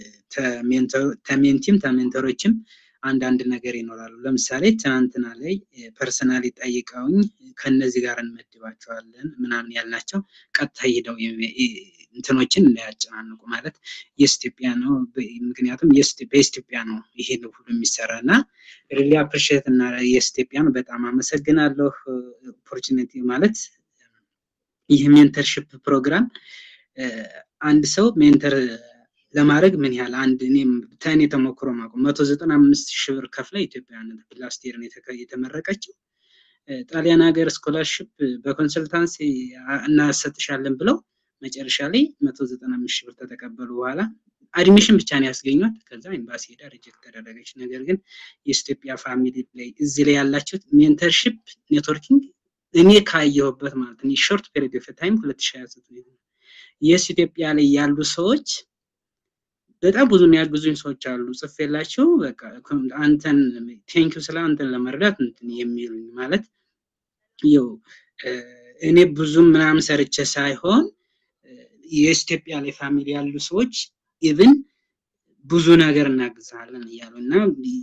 ተሜንቲም ተሜንተሮችም አንዳንድ ነገር ይኖራሉ። ለምሳሌ ትናንትና ላይ ፐርሰናሊ ጠይቀውኝ ከነዚህ ጋር እንመድባቸዋለን ምናምን ያልናቸው ቀጥታ ሄደው እንትኖችን እንዳያጨናንቁ ማለት የኢትዮጵያ ነው። ምክንያቱም በኢትዮጵያ ነው ይሄ ሁሉ የሚሰራ እና ሪሊ አፕሪሺየት እና የኢትዮጵያን በጣም አመሰግናለሁ። ኦፖርቹኒቲ ማለት ይህ ሜንተርሽፕ ፕሮግራም አንድ ሰው ሜንተር ለማድረግ ምን ያህል አንድ እኔም ተኔ ተሞክሮ ማቆ መቶ ዘጠና አምስት ሺህ ብር ከፍላ ኢትዮጵያን ላስት ይር የተመረቀችው ጣሊያን ሀገር ስኮላርሽፕ በኮንሰልታንሲ እናሰጥሻለን ብለው መጨረሻ ላይ መቶ ዘጠና አምስት ሺህ ብር ተተቀበሉ። በኋላ አድሚሽን ብቻ ነው ያስገኟት። ከዛ ኤምባሲ ሄዳ ሪጀክት ተደረገች። ነገር ግን የኢትዮጵያ ፋሚሊ ላይ እዚህ ላይ ያላችሁት ሜንተርሽፕ ኔትወርኪንግ እኔ ካየሁበት ማለት ነው ሾርት ፔሪድ ኦፍ ታይም ሁለት ሺህ ሀያ ዘጠኝ የስ ኢትዮጵያ ላይ ያሉ ሰዎች በጣም ብዙ የሚያግዙኝ ሰዎች አሉ። ጽፌላቸው በቃ አንተን ቴንኪዩ ስለ አንተን ለመረዳት እንትን የሚሉኝ ማለት ይው እኔ ብዙም ምናምን ሰርቼ ሳይሆን የኢትዮጵያ ላይ ፋሚሊ ያሉ ሰዎች ኢቭን ብዙ ነገር እናግዛለን እያሉ እና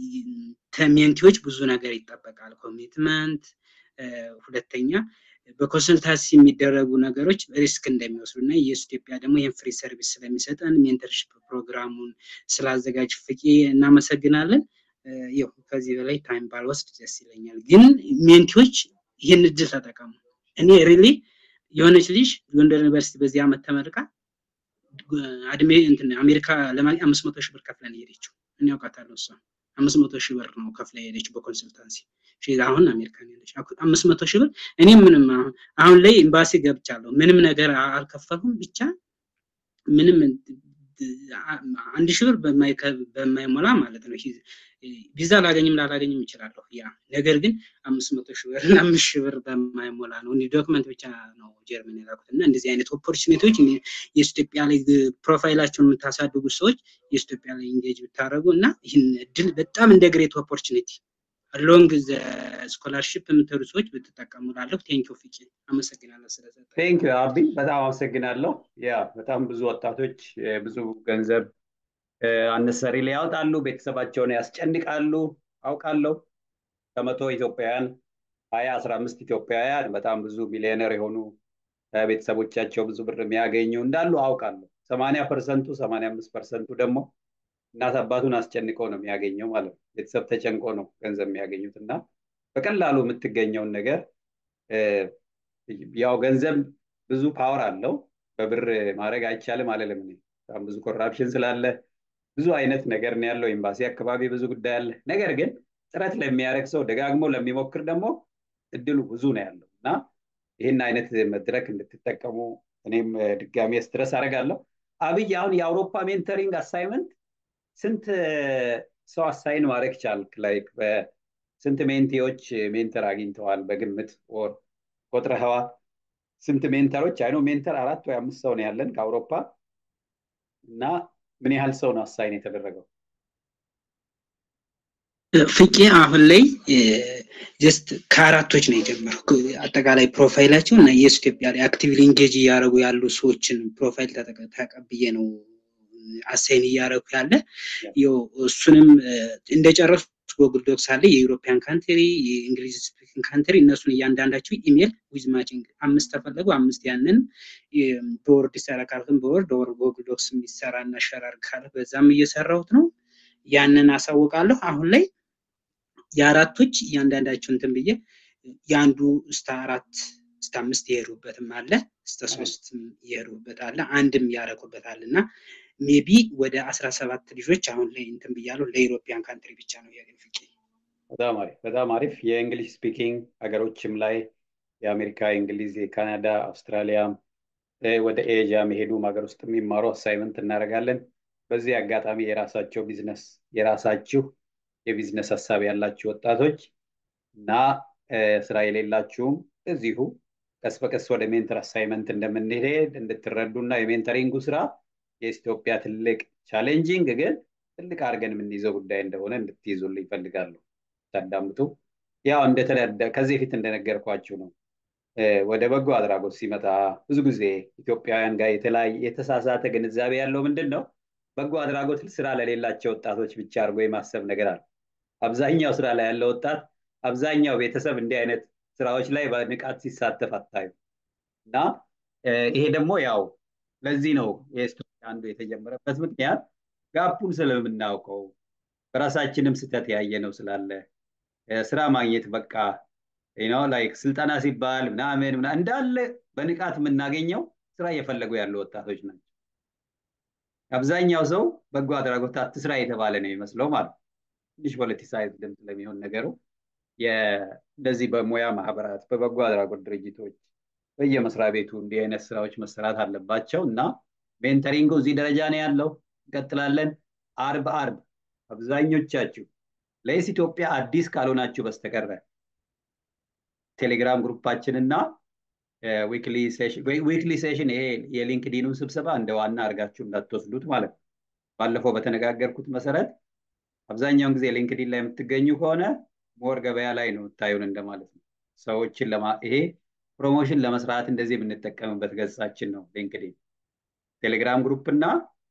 ከሜንቲዎች ብዙ ነገር ይጠበቃል። ኮሚትመንት፣ ሁለተኛ በኮንሰልታንሲ የሚደረጉ ነገሮች ሪስክ እንደሚወስዱ እና የኢትዮጵያ ደግሞ ይህን ፍሪ ሰርቪስ ስለሚሰጠን ሜንተርሽፕ ፕሮግራሙን ስላዘጋጅ ፍቄ እናመሰግናለን። ይው ከዚህ በላይ ታይም ባልወስድ ደስ ይለኛል። ግን ሜንቲዎች ይህን እድል ተጠቀሙ። እኔ ሪሊ የሆነች ልጅ ጎንደር ዩኒቨርሲቲ በዚህ ዓመት ተመርቃ አድሜ እንትን አሜሪካ ለማግኘት አምስት መቶ ሺህ ብር ከፍለን የሄደችው እኔ አውቃታለሁ። እሷ አምስት መቶ ሺህ ብር ነው ከፍላ የሄደችው በኮንሰልታንሲ አሁን አሜሪካ ያለች አምስት መቶ ሺህ ብር እኔ ምንም አሁን አሁን ላይ ኤምባሲ ገብቻለሁ። ምንም ነገር አልከፈልኩም። ብቻ ምንም አንድ ሺህ ብር በማይሞላ ማለት ነው ቪዛ ላገኝም ላላገኝም እችላለሁ። ያ ነገር ግን አምስት መቶ ሺህ ብር እና አምስት ሺህ ብር በማይሞላ ነው እንዲህ ዶክመንት ብቻ ነው ጀርመን የላኩት እና እንደዚህ አይነት ኦፖርቹኒቲዎች የኢትዮጵያ ላይ ፕሮፋይላቸውን የምታሳድጉ ሰዎች የኢትዮጵያ ላይ ኢንጌጅ ብታደርጉ እና ይህን እድል በጣም እንደ ግሬት ኦፖርቹኒቲ ሎንግ ስኮላርሽፕ የምትሄዱ ሰዎች ብትጠቀሙ ላለሁ። ቴንኪው ፍቄ አመሰግናለሁ ስለሰጠ። ቴንኪው አቢ በጣም አመሰግናለሁ። ያ በጣም ብዙ ወጣቶች ብዙ ገንዘብ አነሰሪ ላይ ያወጣሉ፣ ቤተሰባቸውን ያስጨንቃሉ። አውቃለሁ ከመቶ ኢትዮጵያውያን ሀያ አስራ አምስት ኢትዮጵያውያን በጣም ብዙ ሚሊዮነር የሆኑ ቤተሰቦቻቸው ብዙ ብር የሚያገኙ እንዳሉ አውቃለሁ። ሰማንያ ፐርሰንቱ ሰማንያ አምስት ፐርሰንቱ ደግሞ እናት አባቱን አስጨንቆ ነው የሚያገኘው ማለት ነው። ቤተሰብ ተጨንቆ ነው ገንዘብ የሚያገኙት እና በቀላሉ የምትገኘውን ነገር ያው ገንዘብ ብዙ ፓወር አለው። በብር ማድረግ አይቻልም አለለም። በጣም ብዙ ኮራፕሽን ስላለ ብዙ አይነት ነገር ነው ያለው። ኤምባሲ አካባቢ ብዙ ጉዳይ አለ። ነገር ግን ጥረት ለሚያደርግ ሰው ደጋግሞ ለሚሞክር ደግሞ እድሉ ብዙ ነው ያለው እና ይህን አይነት መድረክ እንድትጠቀሙ እኔም ድጋሜ ስትረስ አደርጋለሁ። አብይ አሁን የአውሮፓ ሜንተሪንግ አሳይመንት ስንት ሰው አሳይን ማድረግ ቻልክ? ላይክ በስንት ሜንቴዎች ሜንተር አግኝተዋል? በግምት ወር ቆጥረኸዋል? ስንት ሜንተሮች አይኖ ሜንተር አራት ወይ አምስት ሰው ነው ያለን ከአውሮፓ እና ምን ያህል ሰው ነው አሳይን የተደረገው? ፍቄ አሁን ላይ ጀስት ከአራቶች ነው የጀመረው። አጠቃላይ ፕሮፋይላቸው እና የስ ኢትዮጵያ ላይ አክቲቭሊ ኢንጌጅ እያደረጉ ያሉ ሰዎችን ፕሮፋይል ተቀብዬ ነው አሳይን እያደረጉ ያለ እሱንም እንደጨረሱ ጎግል ዶክስ አለ የዩሮፒያን ካንትሪ የእንግሊዝ ስፒኪንግ ካንትሪ እነሱን እያንዳንዳቸው ኢሜል ዊዝ ማቺንግ አምስት ተፈለጉ አምስት ያንን በወርድ ይሰራ ካልክም በወርድ ወር ጎግል ዶክስ የሚሰራ እና ሸራር ካለ በዛም እየሰራሁት ነው ያንን አሳውቃለሁ አሁን ላይ የአራቶች እያንዳንዳቸው እንትን ብዬ የአንዱ እስከ አራት እስከ አምስት የሄዱበትም አለ እስከ ሶስት የሄዱበት አለ አንድም ያረኩበት አለ እና ሜቢ ወደ አስራ ሰባት ልጆች አሁን ላይ እንትን ብያለሁ። ለኢሮፒያን ካንትሪ ብቻ ነው ያገኝ ፍቄ። በጣም አሪፍ በጣም አሪፍ። የእንግሊሽ ስፒኪንግ ሀገሮችም ላይ የአሜሪካ፣ የእንግሊዝ፣ የካናዳ፣ አውስትራሊያ ወደ ኤዥያ መሄዱም ሀገር ውስጥ የሚማሩ አሳይመንት እናደርጋለን። በዚህ አጋጣሚ የራሳቸው ቢዝነስ የራሳችሁ የቢዝነስ ሀሳብ ያላችሁ ወጣቶች እና ስራ የሌላችሁም እዚሁ ቀስ በቀስ ወደ ሜንተር አሳይመንት እንደምንሄድ እንድትረዱ እና የሜንተሪንጉ ስራ የኢትዮጵያ ትልቅ ቻሌንጂንግ ግን ትልቅ አድርገን የምንይዘው ጉዳይ እንደሆነ እንድትይዙልኝ ይፈልጋሉ። ታዳምጡ። ያው እንደተለደ ከዚህ በፊት እንደነገርኳችሁ ነው። ወደ በጎ አድራጎት ሲመጣ ብዙ ጊዜ ኢትዮጵያውያን ጋር የተለያየ የተሳሳተ ግንዛቤ ያለው ምንድን ነው? በጎ አድራጎት ስራ ለሌላቸው ወጣቶች ብቻ አድርጎ የማሰብ ነገር አለ። አብዛኛው ስራ ላይ ያለው ወጣት አብዛኛው ቤተሰብ እንዲህ አይነት ስራዎች ላይ በንቃት ሲሳተፍ አታዩ እና ይሄ ደግሞ ያው ለዚህ ነው የኢትዮጵያ አንዱ የተጀመረበት ምክንያት ጋፑን ስለምናውቀው በራሳችንም ስህተት ያየ ነው ስላለ ስራ ማግኘት በቃ ነው ላይክ ስልጠና ሲባል ምናምን እንዳለ በንቃት የምናገኘው ስራ እየፈለጉ ያሉ ወጣቶች ናቸው። አብዛኛው ሰው በጎ አድራጎት አትስራ የተባለ ነው የሚመስለው ማለት ነው። ትንሽ ፖለቲሳይዝ ድምፅ ስለሚሆን ነገሩ እንደዚህ በሙያ ማህበራት፣ በበጎ አድራጎት ድርጅቶች በየመስሪያ ቤቱ እንዲህ አይነት ስራዎች መሰራት አለባቸው እና ሜንተሪንጉ እዚህ ደረጃ ነው ያለው። እንቀጥላለን። አርብ አርብ አብዛኞቻችሁ ለይስ ኢትዮጵያ አዲስ ካልሆናችሁ በስተቀረ ቴሌግራም ግሩፓችን እና ዊክሊ ሴሽን ይሄ የሊንክዲኑን ስብሰባ እንደ ዋና አድርጋችሁ እንዳትወስዱት ማለት ነው። ባለፈው በተነጋገርኩት መሰረት አብዛኛውን ጊዜ ሊንክዲን ላይ የምትገኙ ከሆነ ሞር ገበያ ላይ ነው የምታዩን እንደማለት ነው። ሰዎችን ለማ ይሄ ፕሮሞሽን ለመስራት እንደዚህ የምንጠቀምበት ገጻችን ነው ሊንክዲን። ቴሌግራም ግሩፕ እና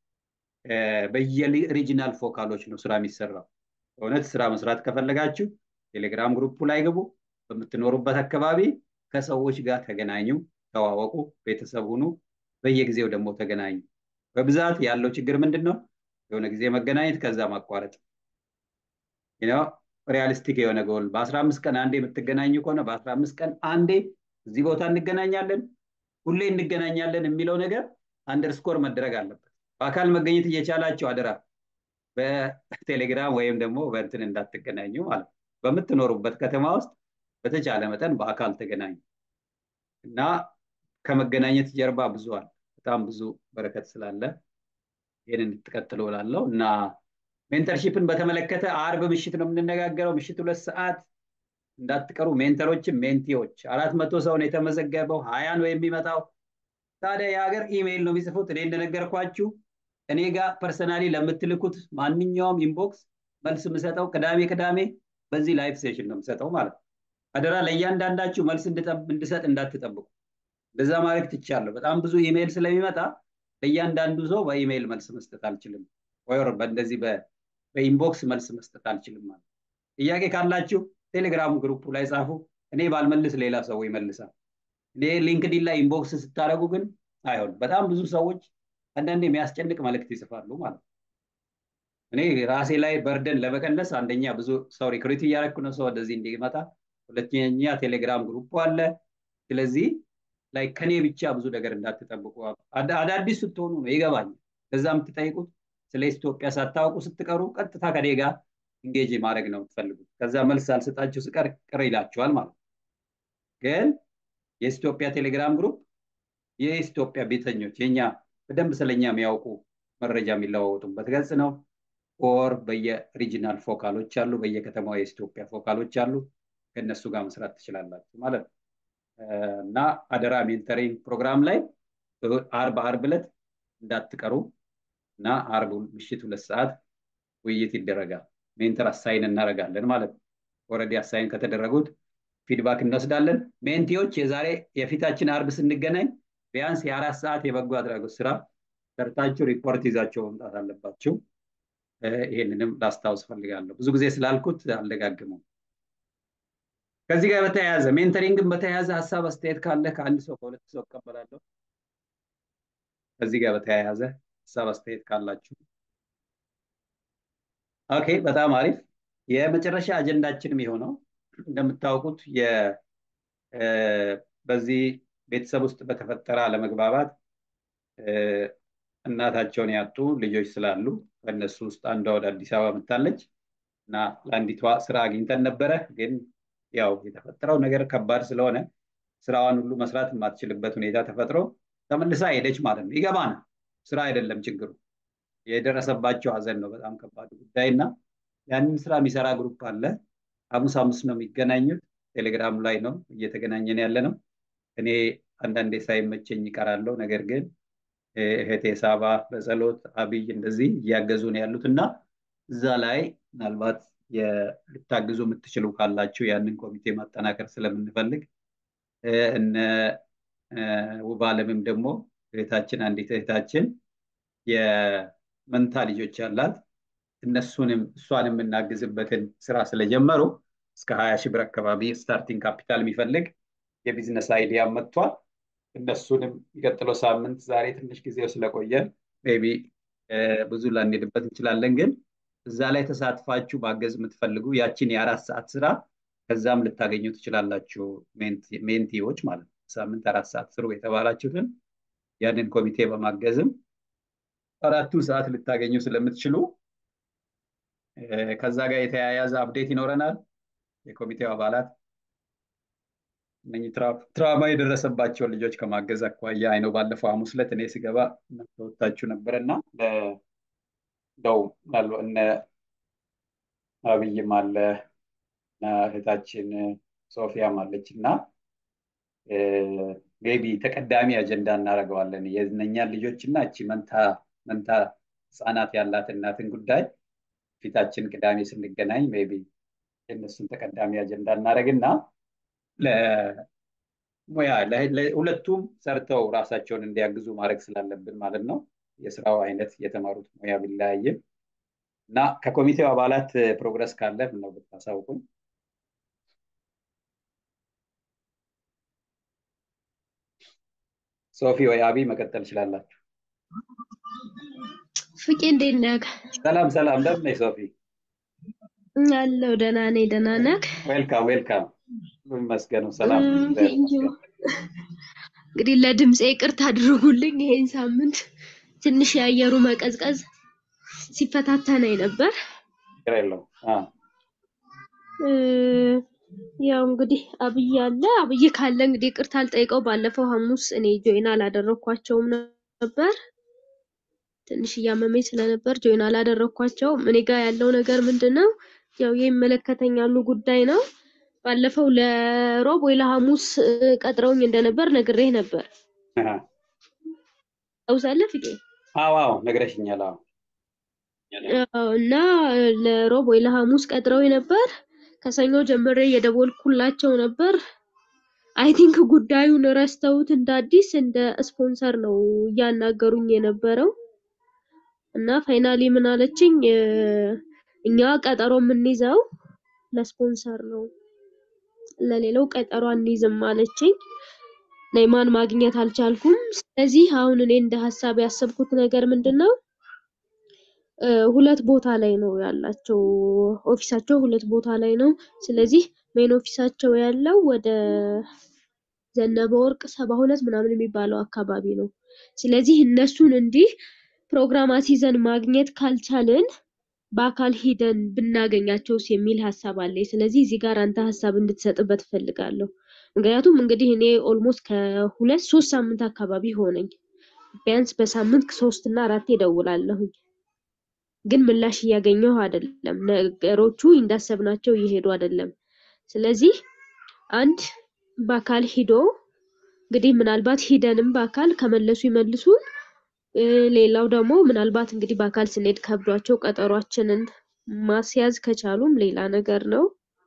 በየሪጂናል ፎካሎች ነው ስራ የሚሰራው። እውነት ስራ መስራት ከፈለጋችሁ ቴሌግራም ግሩፑ ላይ ግቡ። በምትኖሩበት አካባቢ ከሰዎች ጋር ተገናኙ፣ ተዋወቁ፣ ቤተሰብ ሁኑ። በየጊዜው ደግሞ ተገናኙ። በብዛት ያለው ችግር ምንድን ነው? የሆነ ጊዜ መገናኘት ከዛ ማቋረጥ ነው። ሪያሊስቲክ የሆነ ጎል በአስራ አምስት ቀን አንዴ የምትገናኙ ከሆነ በአስራ አምስት ቀን አንዴ እዚህ ቦታ እንገናኛለን፣ ሁሌ እንገናኛለን የሚለው ነገር አንደርስኮር መደረግ አለበት። በአካል መገኘት እየቻላችሁ አደራ በቴሌግራም ወይም ደግሞ በእንትን እንዳትገናኙ ማለት ነው። በምትኖሩበት ከተማ ውስጥ በተቻለ መጠን በአካል ተገናኙ እና ከመገናኘት ጀርባ ብዙ አለ። በጣም ብዙ በረከት ስላለ ይህን እንድትቀጥሉ እላለሁ እና ሜንተርሺፕን በተመለከተ አርብ ምሽት ነው የምንነጋገረው። ምሽት ሁለት ሰዓት እንዳትቀሩ። ሜንተሮችም ሜንቲዎች አራት መቶ ሰው ነው የተመዘገበው። ሀያ ነው የሚመጣው። ታዲያ የሀገር ኢሜይል ነው የሚጽፉት። እኔ እንደነገርኳችሁ እኔ ጋር ፐርሰናሊ ለምትልኩት ማንኛውም ኢንቦክስ መልስ የምሰጠው ቅዳሜ ቅዳሜ በዚህ ላይቭ ሴሽን ነው የምሰጠው ማለት ነው። አደራ ለእያንዳንዳችሁ መልስ እንድሰጥ እንዳትጠብቁ። እንደዛ ማድረግ ትቻለሁ። በጣም ብዙ ኢሜይል ስለሚመጣ ለእያንዳንዱ ሰው በኢሜይል መልስ መስጠት አልችልም፣ ወይ በእንደዚህ በኢንቦክስ መልስ መስጠት አልችልም ማለት ጥያቄ ካላችሁ ቴሌግራም ግሩፑ ላይ ጻፉ። እኔ ባልመልስ ሌላ ሰው ይመልሳል። እኔ ሊንክዲን ላይ ኢንቦክስ ስታደረጉ ግን አይሆን። በጣም ብዙ ሰዎች አንዳንድ የሚያስጨንቅ መልእክት ይጽፋሉ ማለት ነው። እኔ ራሴ ላይ በርደን ለመቀነስ አንደኛ ብዙ ሰው ሪክሩት እያደረኩ ነው ሰው ወደዚህ እንዲመጣ፣ ሁለተኛ ቴሌግራም ግሩፕ አለ። ስለዚህ ላይ ከኔ ብቻ ብዙ ነገር እንዳትጠብቁ። አዳዲስ ስትሆኑ ነው ይገባኛል። ለዛ የምትጠይቁት ስለ ኢትዮጵያ ሳታውቁ ስትቀሩ ቀጥታ ከኔ ጋር ኢንጌጅ ማድረግ ነው የምትፈልጉት። ከዛ መልስ አልሰጣችሁ ስቀር ቅር ይላችኋል ማለት ነው። ግን የኢትዮጵያ ቴሌግራም ግሩፕ የኢትዮጵያ ቤተኞች የኛ በደንብ ስለኛ የሚያውቁ መረጃ የሚለዋወጡበት ገጽ ነው። ኦር በየሪጂናል ፎካሎች አሉ፣ በየከተማው የኢትዮጵያ ፎካሎች አሉ። ከእነሱ ጋር መስራት ትችላላችሁ ማለት ነው። እና አደራ ሜንተሪንግ ፕሮግራም ላይ አርብ አርብ ዕለት እንዳትቀሩ እና አርብ ምሽት ሁለት ሰዓት ውይይት ይደረጋል። ሜንተር አሳይን እናደርጋለን ማለት ነው። ኦልሬዲ አሳይን ከተደረጉት ፊድባክ እንወስዳለን። ሜንቲዎች የዛሬ የፊታችን አርብ ስንገናኝ ቢያንስ የአራት ሰዓት የበጎ አድራጎት ስራ ሰርታችሁ ሪፖርት ይዛቸው መምጣት አለባችሁ። ይሄንንም ላስታውስ ፈልጋለሁ። ብዙ ጊዜ ስላልኩት አልደጋግመው። ከዚህ ጋር በተያያዘ ሜንተሪንግን በተያያዘ ሀሳብ አስተያየት ካለ ከአንድ ሰው ከሁለት ሰው እቀበላለሁ። ከዚህ ጋር በተያያዘ ሀሳብ አስተያየት ካላችሁ ኦኬ፣ በጣም አሪፍ። የመጨረሻ አጀንዳችንም የሆነው እንደምታውቁት በዚህ ቤተሰብ ውስጥ በተፈጠረ አለመግባባት እናታቸውን ያጡ ልጆች ስላሉ ከእነሱ ውስጥ አንዷ ወደ አዲስ አበባ መታለች እና ለአንዲቷ ስራ አግኝተን ነበረ። ግን ያው የተፈጠረው ነገር ከባድ ስለሆነ ስራዋን ሁሉ መስራት የማትችልበት ሁኔታ ተፈጥሮ ተመልሳ ሄደች ማለት ነው። ይገባናል። ስራ አይደለም ችግሩ፣ የደረሰባቸው ሀዘን ነው በጣም ከባድ ጉዳይ እና ያንን ስራ የሚሰራ ግሩፕ አለ። ሐሙስ ሐሙስ ነው የሚገናኙት። ቴሌግራም ላይ ነው እየተገናኘን ያለ ነው። እኔ አንዳንዴ ሳይመቸኝ ይቀራለሁ። ነገር ግን እህቴ ሳባ በጸሎት አብይ እንደዚህ እያገዙ ነው ያሉት እና እዛ ላይ ምናልባት ልታግዙ የምትችሉ ካላችሁ ያንን ኮሚቴ ማጠናከር ስለምንፈልግ እነ ውብ አለምም ደግሞ እህታችን አንዲት እህታችን የመንታ ልጆች ያላት እነሱንም እሷን የምናግዝበትን ስራ ስለጀመሩ እስከ ሀያ ሺህ ብር አካባቢ ስታርቲንግ ካፒታል የሚፈልግ የቢዝነስ አይዲያ መጥቷል። እነሱንም የሚቀጥለው ሳምንት ዛሬ ትንሽ ጊዜው ስለቆየን ሜይ ቢ ብዙ ላንሄድበት እንችላለን፣ ግን እዛ ላይ ተሳትፋችሁ ማገዝ የምትፈልጉ ያችን የአራት ሰዓት ስራ ከዛም ልታገኙ ትችላላችሁ። ሜንቲዎች ማለት ነው። ሳምንት አራት ሰዓት ስሩ የተባላችሁትን ያንን ኮሚቴ በማገዝም አራቱን ሰዓት ልታገኙ ስለምትችሉ ከዛ ጋር የተያያዘ አፕዴት ይኖረናል። የኮሚቴው አባላት እነኚህ ትራማ የደረሰባቸውን ልጆች ከማገዝ አኳያ አይነው ባለፈው ሐሙስ ዕለት እኔ ስገባ ወታችሁ ነበረ እና እንደው እነ አብይም አለ እና እህታችን ሶፊያም አለች እና ሜቢ ተቀዳሚ አጀንዳ እናደርገዋለን የእነኛን ልጆች እና እቺ መንታ መንታ ህፃናት ያላት እናትን ጉዳይ ፊታችን ቅዳሜ ስንገናኝ ሜቢ የእነሱን ተቀዳሚ አጀንዳ እናደርግና ሙያ ሁለቱም ሰርተው ራሳቸውን እንዲያግዙ ማድረግ ስላለብን ማለት ነው። የስራው አይነት የተማሩት ሙያ ቢለያይም እና ከኮሚቴው አባላት ፕሮግረስ ካለ ነው ብታሳውቁኝ። ሶፊ ወይ አቢ መቀጠል ትችላላችሁ። ፍቄ እንዴት ነህ? ሰላም ሰላም፣ እንደምን ነሽ ሶፊ? አለሁ ደህና ነኝ። ደህና ነህ? ዌልካም ዌልካም። ይመስገነው ሰላም። እንግዲህ ለድምፄ ይቅርታ አድርጉልኝ። ይሄን ሳምንት ትንሽ የአየሩ መቀዝቀዝ ሲፈታተነኝ ነበር። ችግር የለውም። አዎ። እ፣ ያው እንግዲህ አብይ አለ። አብይ ካለ እንግዲህ ይቅርታ አልጠይቀው። ባለፈው ሐሙስ እኔ ጆይን አላደረኳቸውም ነበር ትንሽ እያመመኝ ስለነበር ጆይን አላደረኳቸውም። እኔ ጋር ያለው ነገር ምንድን ነው? ያው የሚመለከተኛሉ ጉዳይ ነው። ባለፈው ለሮብ ወይ ለሐሙስ እ፣ ቀጥረውኝ እንደነበር ነግሬህ ነበር። አሃ። ታውሳለህ ፍቄ? አዎ አዎ ነግረሽኛል። አዎ አዎ፣ እና ለሮብ ወይ ለሐሙስ ቀጥረው ነበር። ከሰኞ ጀምሬ እየደወልኩላቸው ነበር። አይ ቲንክ ጉዳዩን ረስተውት እንደ አዲስ እንደ ስፖንሰር ነው እያናገሩኝ የነበረው እና ፋይናሊ ምን አለችኝ እ፣ እኛ ቀጠሮ የምንይዘው ለስፖንሰር ነው፣ ለሌላው ቀጠሮ አንይዝም አለችኝ። ነይማን ማግኘት አልቻልኩም። ስለዚህ አሁን እኔ እንደ ሀሳብ ያሰብኩት ነገር ምንድን ነው እ፣ ሁለት ቦታ ላይ ነው ያላቸው። ኦፊሳቸው ሁለት ቦታ ላይ ነው። ስለዚህ ሜን ኦፊሳቸው ያለው ወደ ዘነበ ወርቅ ሰባ ሁለት ምናምን የሚባለው አካባቢ ነው። ስለዚህ እነሱን እንዲህ ፕሮግራም አስይዘን ማግኘት ካልቻልን በአካል ሂደን ብናገኛቸውስ የሚል ሀሳብ አለኝ። ስለዚህ እዚህ ጋር አንተ ሀሳብ እንድትሰጥበት እፈልጋለሁ። ምክንያቱም እንግዲህ እኔ ኦልሞስት ከሁለት ሶስት ሳምንት አካባቢ ሆነኝ። ቢያንስ በሳምንት ሶስት እና አራቴ እደውላለሁኝ ግን ምላሽ እያገኘሁ አይደለም። ነገሮቹ እንዳሰብናቸው እየሄዱ አይደለም። ስለዚህ አንድ በአካል ሂዶ እንግዲህ ምናልባት ሂደንም በአካል ከመለሱ ይመልሱ። እ፣ ሌላው ደግሞ ምናልባት እንግዲህ በአካል ስንሄድ ከብዷቸው ቀጠሯችንን ማስያዝ ከቻሉም ሌላ ነገር ነው።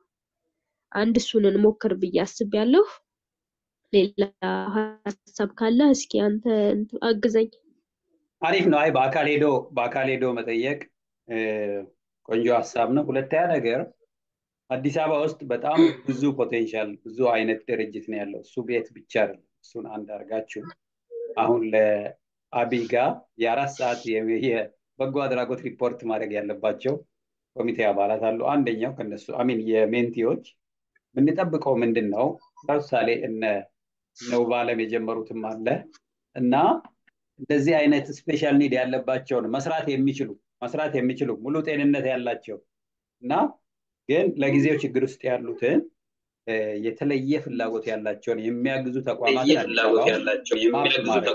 አንድ እሱን እንሞክር ብዬ አስቤያለሁ። ሌላ ሀሳብ ካለ እስኪ አንተ እንትን አግዘኝ። አሪፍ ነው። አይ በአካል ሄዶ በአካል ሄዶ መጠየቅ እ፣ ቆንጆ ሀሳብ ነው። ሁለተኛ ነገር አዲስ አበባ ውስጥ በጣም ብዙ ፖቴንሻል ብዙ አይነት ድርጅት ነው ያለው። እሱ ቤት ብቻ አይደለም። እሱን አንድ አድርጋችሁ አሁን ለአቢይ ጋር የአራት ሰዓት የ- የበጎ አድራጎት ሪፖርት ማድረግ ያለባቸው ኮሚቴ አባላት አሉ። አንደኛው ከነሱ አሚን የሜንቲዎች የምንጠብቀው ምንድን ነው? ለምሳሌ እነ እነ ውብአለም የጀመሩትም አለ እና እንደዚህ አይነት ስፔሻል ኒድ ያለባቸውን መስራት የሚችሉ መስራት የሚችሉ ሙሉ ጤንነት ያላቸው እና ግን ለጊዜው ችግር ውስጥ ያሉትን እ፣ የተለየ ፍላጎት ያላቸውን የሚያግዙ ተቋማትን አዲስ አበባ ውስጥ ማፕ ማድረግ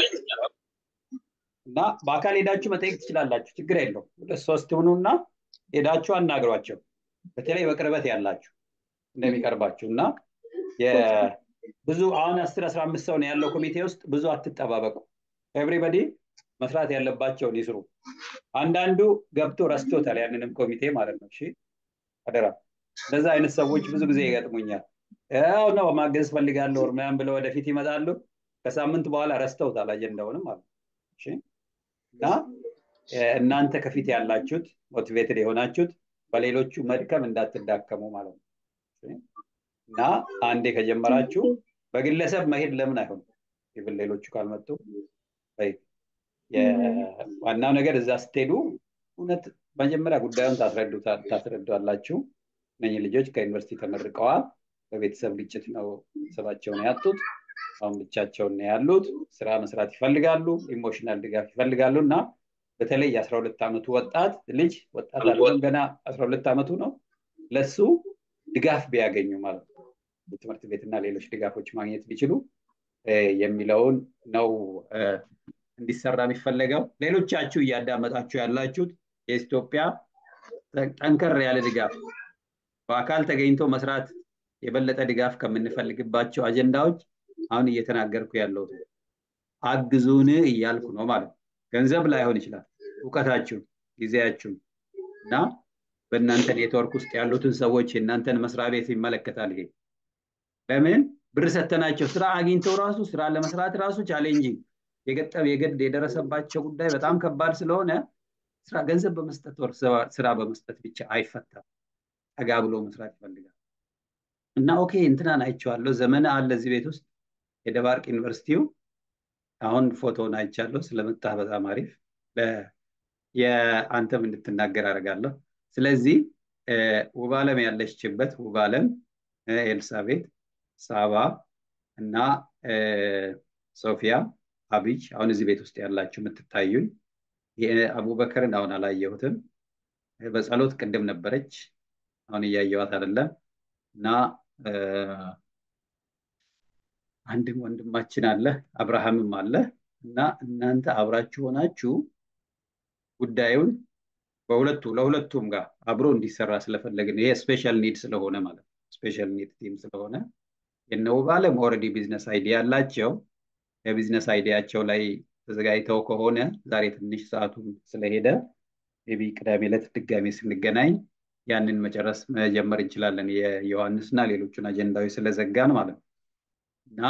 እና በአካል ሄዳችሁ መጠየቅ ትችላላችሁ። ችግር የለው። ሁለት ሶስት ሁኑና ሄዳችሁ አናግሯቸው። በተለይ በቅርበት ያላችሁ እንደሚቀርባችሁ እና የ- ብዙ አሁን አስር አስራ አምስት ሰው ነው ያለው ኮሚቴ ውስጥ ብዙ አትጠባበቁ። ኤቭሪበዲ መስራት ያለባቸውን ይስሩ። አንዳንዱ ገብቶ ረስቶታል ያንንም ኮሚቴ ማለት ነው። እሺ አደራ። እንደዛ አይነት ሰዎች ብዙ ጊዜ ይገጥሙኛል። ያው ነው ማገዝ ፈልጋለሁ ምናምን ብለው ወደፊት ይመጣሉ። ከሳምንት በኋላ ረስተውታል አጀንዳውንም ማለት ነው። እሺ እና እ፣ እናንተ ከፊት ያላችሁት ሞቲቬትድ የሆናችሁት በሌሎቹ መድከም እንዳትዳከሙ ማለት ነው። እሺ? እና አንዴ ከጀመራችሁ በግለሰብ መሄድ ለምን አይሆንም? ኢቭን ሌሎቹ ካልመጡ በይ የ- ዋናው ነገር እዛ ስትሄዱ እውነት መጀመሪያ ጉዳዩን ታስረዱታ- ታስረዷላችሁ። እነኚህ ልጆች ከዩኒቨርሲቲ ተመርቀዋል። በቤተሰብ ግጭት ነው ቤተሰባቸውን ያጡት። አሁን ብቻቸውን ነው ያሉት። ስራ መስራት ይፈልጋሉ፣ ኢሞሽናል ድጋፍ ይፈልጋሉ እና በተለይ የአስራ ሁለት ዓመቱ ወጣት ልጅ ወጣት አይደለም ገና አስራ ሁለት ዓመቱ ነው። ለሱ ድጋፍ ቢያገኙ ማለት ነው የትምህርት ቤትና ሌሎች ድጋፎች ማግኘት ቢችሉ እ፣ የሚለውን ነው እ፣ እንዲሰራ የሚፈለገው። ሌሎቻችሁ እያዳመጣችሁ ያላችሁት የኢትዮጵያ ጠ- ጠንከር ያለ ድጋፍ በአካል ተገኝቶ መስራት የበለጠ ድጋፍ ከምንፈልግባቸው አጀንዳዎች አሁን እየተናገርኩ ያለሁት አግዙን እያልኩ ነው ማለት ነው። ገንዘብ ላይሆን ይችላል፣ እውቀታችሁን፣ ጊዜያችሁን እና በእናንተ ኔትወርክ ውስጥ ያሉትን ሰዎች የእናንተን መስሪያ ቤት ይመለከታል ይሄ ለምን ብር ሰተናቸው ስራ አግኝተው ራሱ ስራ ለመስራት ራሱ ቻሌንጂንግ የገጠም የገድ የደረሰባቸው ጉዳይ በጣም ከባድ ስለሆነ ስራ ገንዘብ በመስጠት ወር ስራ- ስራ በመስጠት ብቻ አይፈታም። ጠጋ ብሎ መስራት ይፈልጋል እና ኦኬ እንትናን አይቼዋለሁ። ዘመነ አለ እዚህ ቤት ውስጥ የደባርቅ ዩኒቨርሲቲው አሁን ፎቶውን አይቻለሁ። ስለመጣ በጣም አሪፍ ለ- የአንተም እንድትናገር አደርጋለሁ። ስለዚህ እ፣ ውብአለም ያለችበት ውብአለም እ፣ ኤልሳቤጥ፣ ሳባ እና እ፣ ሶፊያ፣ አብይ አሁን እዚህ ቤት ውስጥ ያላችሁ የምትታዩኝ አቡበከርን አሁን አላየሁትም። በጸሎት ቅድም ነበረች፣ አሁን እያየዋት አይደለም። እና አንድም ወንድማችን አለ አብርሃምም አለ እና እናንተ አብራችሁ ሆናችሁ ጉዳዩን በሁለቱ ለሁለቱም ጋር አብሮ እንዲሰራ ስለፈለግን ይሄ ስፔሻል ኒድ ስለሆነ ማለት ነው። ስፔሻል ኒድ ቲም ስለሆነ የነውብ አለም ኦልሬዲ ቢዝነስ አይዲያ ያላቸው የቢዝነስ አይዲያቸው ላይ ተዘጋጅተው ከሆነ ዛሬ ትንሽ ሰዓቱን ስለሄደ ቢ ቅዳሜ ዕለት ድጋሜ ስንገናኝ ያንን መጨረስ መጀመር እንችላለን። የዮሐንስና ሌሎቹን አጀንዳዎች ስለዘጋን ማለት ነው እና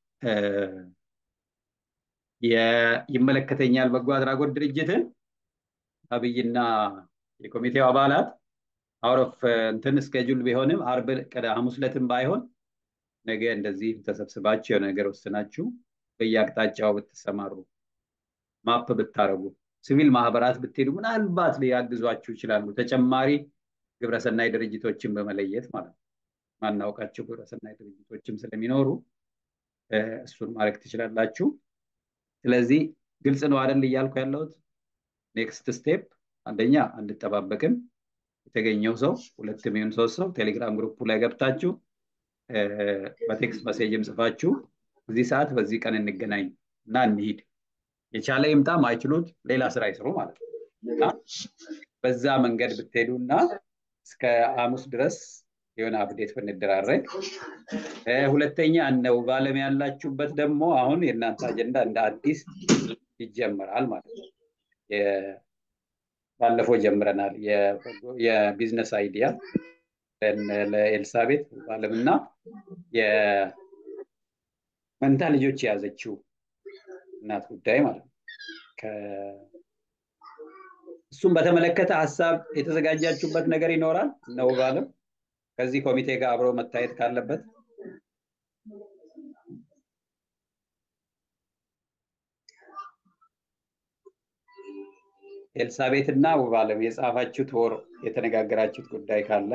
ይመለከተኛል በጎ አድራጎት ድርጅትን አብይና የኮሚቴው አባላት አውሮፍ እንትን እስኬጁል ቢሆንም አርብ ሐሙስ ዕለትም ባይሆን ነገ እንደዚህ ተሰብስባችሁ የሆነ ነገር ወስናችሁ በየአቅጣጫው ብትሰማሩ ማፕ ብታረጉ ሲቪል ማህበራት ብትሄዱ ምናልባት ሊያግዟችሁ ይችላሉ። ተጨማሪ ግብረሰናይ ድርጅቶችን በመለየት ማለት ነው። ማናውቃቸው ግብረሰናይ ድርጅቶችም ስለሚኖሩ እሱን ማድረግ ትችላላችሁ። ስለዚህ ግልጽ ነው አይደል እያልኩ ያለሁት። ኔክስት ስቴፕ አንደኛ አንጠባበቅም። የተገኘው ሰው ሁለት የሚሆን ሶስት ሰው ቴሌግራም ግሩፑ ላይ ገብታችሁ በቴክስት መሴጅም ጽፋችሁ እዚህ ሰዓት በዚህ ቀን እንገናኝ እና እንሂድ። የቻለ ይምጣ፣ ማይችሉት ሌላ ስራ ይስሩ ማለት ነው እና በዛ መንገድ ብትሄዱ እና እስከ ሐሙስ ድረስ የሆነ አፕዴት ብንደራረግ። ሁለተኛ እነው ባለም ያላችሁበት ደግሞ አሁን የእናንተ አጀንዳ እንደ አዲስ ይጀምራል ማለት ነው። ባለፈው ጀምረናል። የቢዝነስ አይዲያ ለኤልሳቤት ባለምና የመንታ ልጆች የያዘችው እናት ጉዳይ ማለት ነው። እሱም በተመለከተ ሀሳብ የተዘጋጃችሁበት ነገር ይኖራል ነው ባለም ከዚህ ኮሚቴ ጋር አብሮ መታየት ካለበት ኤልሳቤት እና ውባለም የጻፋችሁት ወር የተነጋገራችሁት ጉዳይ ካለ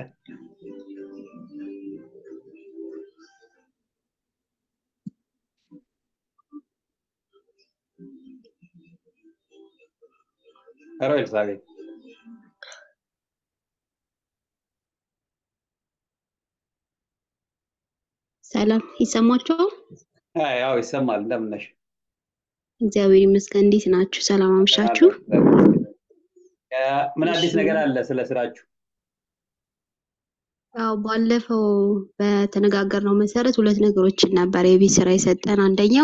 ኧረ ኤልሳቤት ሰላም ይሰማችኋል? ያው ይሰማል። እንደምን ነሽ? እግዚአብሔር ይመስገን። እንዴት ናችሁ? ሰላም አምሻችሁ? ምን አዲስ ነገር አለ ስለ ስራችሁ? ያው ባለፈው በተነጋገርነው መሰረት ሁለት ነገሮችን ነበር የቤት ስራ የሰጠን። አንደኛው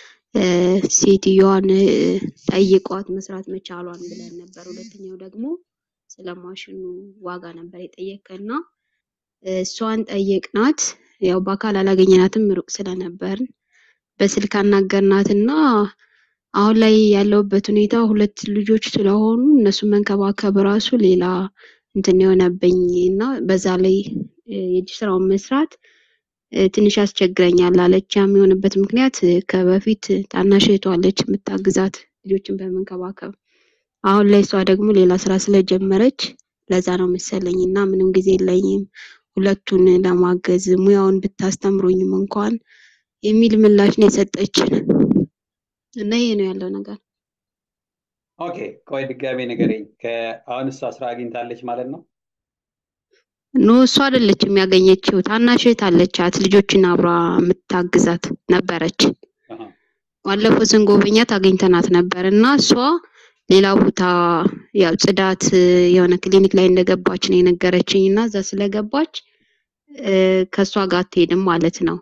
ሴትዮዋን ጠይቋት መስራት መቻሏን ብለን ነበር። ሁለተኛው ደግሞ ስለ ማሽኑ ዋጋ ነበር የጠየቀና እሷን ጠየቅናት። ያው በአካል አላገኘናትም ሩቅ ስለነበርን በስልክ አናገርናትና አሁን ላይ ያለውበት ሁኔታ ሁለት ልጆች ስለሆኑ እነሱን መንከባከብ ራሱ ሌላ እንትን የሆነብኝ እና በዛ ላይ የእጅ ስራውን መስራት ትንሽ ያስቸግረኛል አለች። ያም የሆነበት ምክንያት ከበፊት ታናሽ እህቷ አለች የምታግዛት ልጆችን በመንከባከብ አሁን ላይ እሷ ደግሞ ሌላ ስራ ስለጀመረች ለዛ ነው መሰለኝ እና ምንም ጊዜ የለኝም ሁለቱን ለማገዝ ሙያውን ብታስተምሩኝም እንኳን የሚል ምላሽ ነው የሰጠችን እና ይሄ ነው ያለው ነገር። ኦኬ ቆይ ድጋሜ ንገረኝ። አሁን እሷ ስራ አግኝታለች ማለት ነው? ኖ እሷ አይደለችም ያገኘችው፣ ታናሽ እህት አለቻት ልጆችን አብራ የምታግዛት ነበረች። ባለፈው ስንጎበኛት አግኝተናት ነበር እና እሷ ሌላ ቦታ ያው ጽዳት የሆነ ክሊኒክ ላይ እንደገባች ነው የነገረችኝ እና እዛ ስለገባች ከእሷ ጋር አትሄድም ማለት ነው።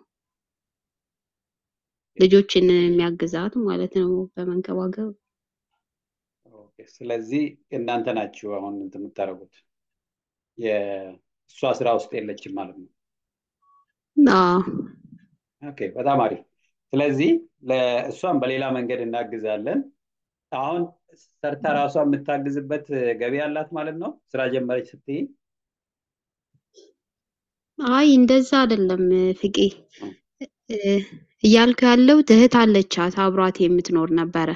ልጆችን የሚያግዛት ማለት ነው በመንከባከብ። ስለዚህ እናንተ ናችሁ አሁን እንትን የምታደርጉት የእሷ ስራ ውስጥ የለችም ማለት ነው። ኦኬ በጣም አሪፍ። ስለዚህ ለእሷን በሌላ መንገድ እናግዛለን። አሁን ሰርታ ራሷ የምታግዝበት ገቢ አላት ማለት ነው። ስራ ጀመረች ስትይ አይ እንደዛ አይደለም ፍቄ እያልኩ ያለው እህት አለቻት አብሯት የምትኖር ነበረ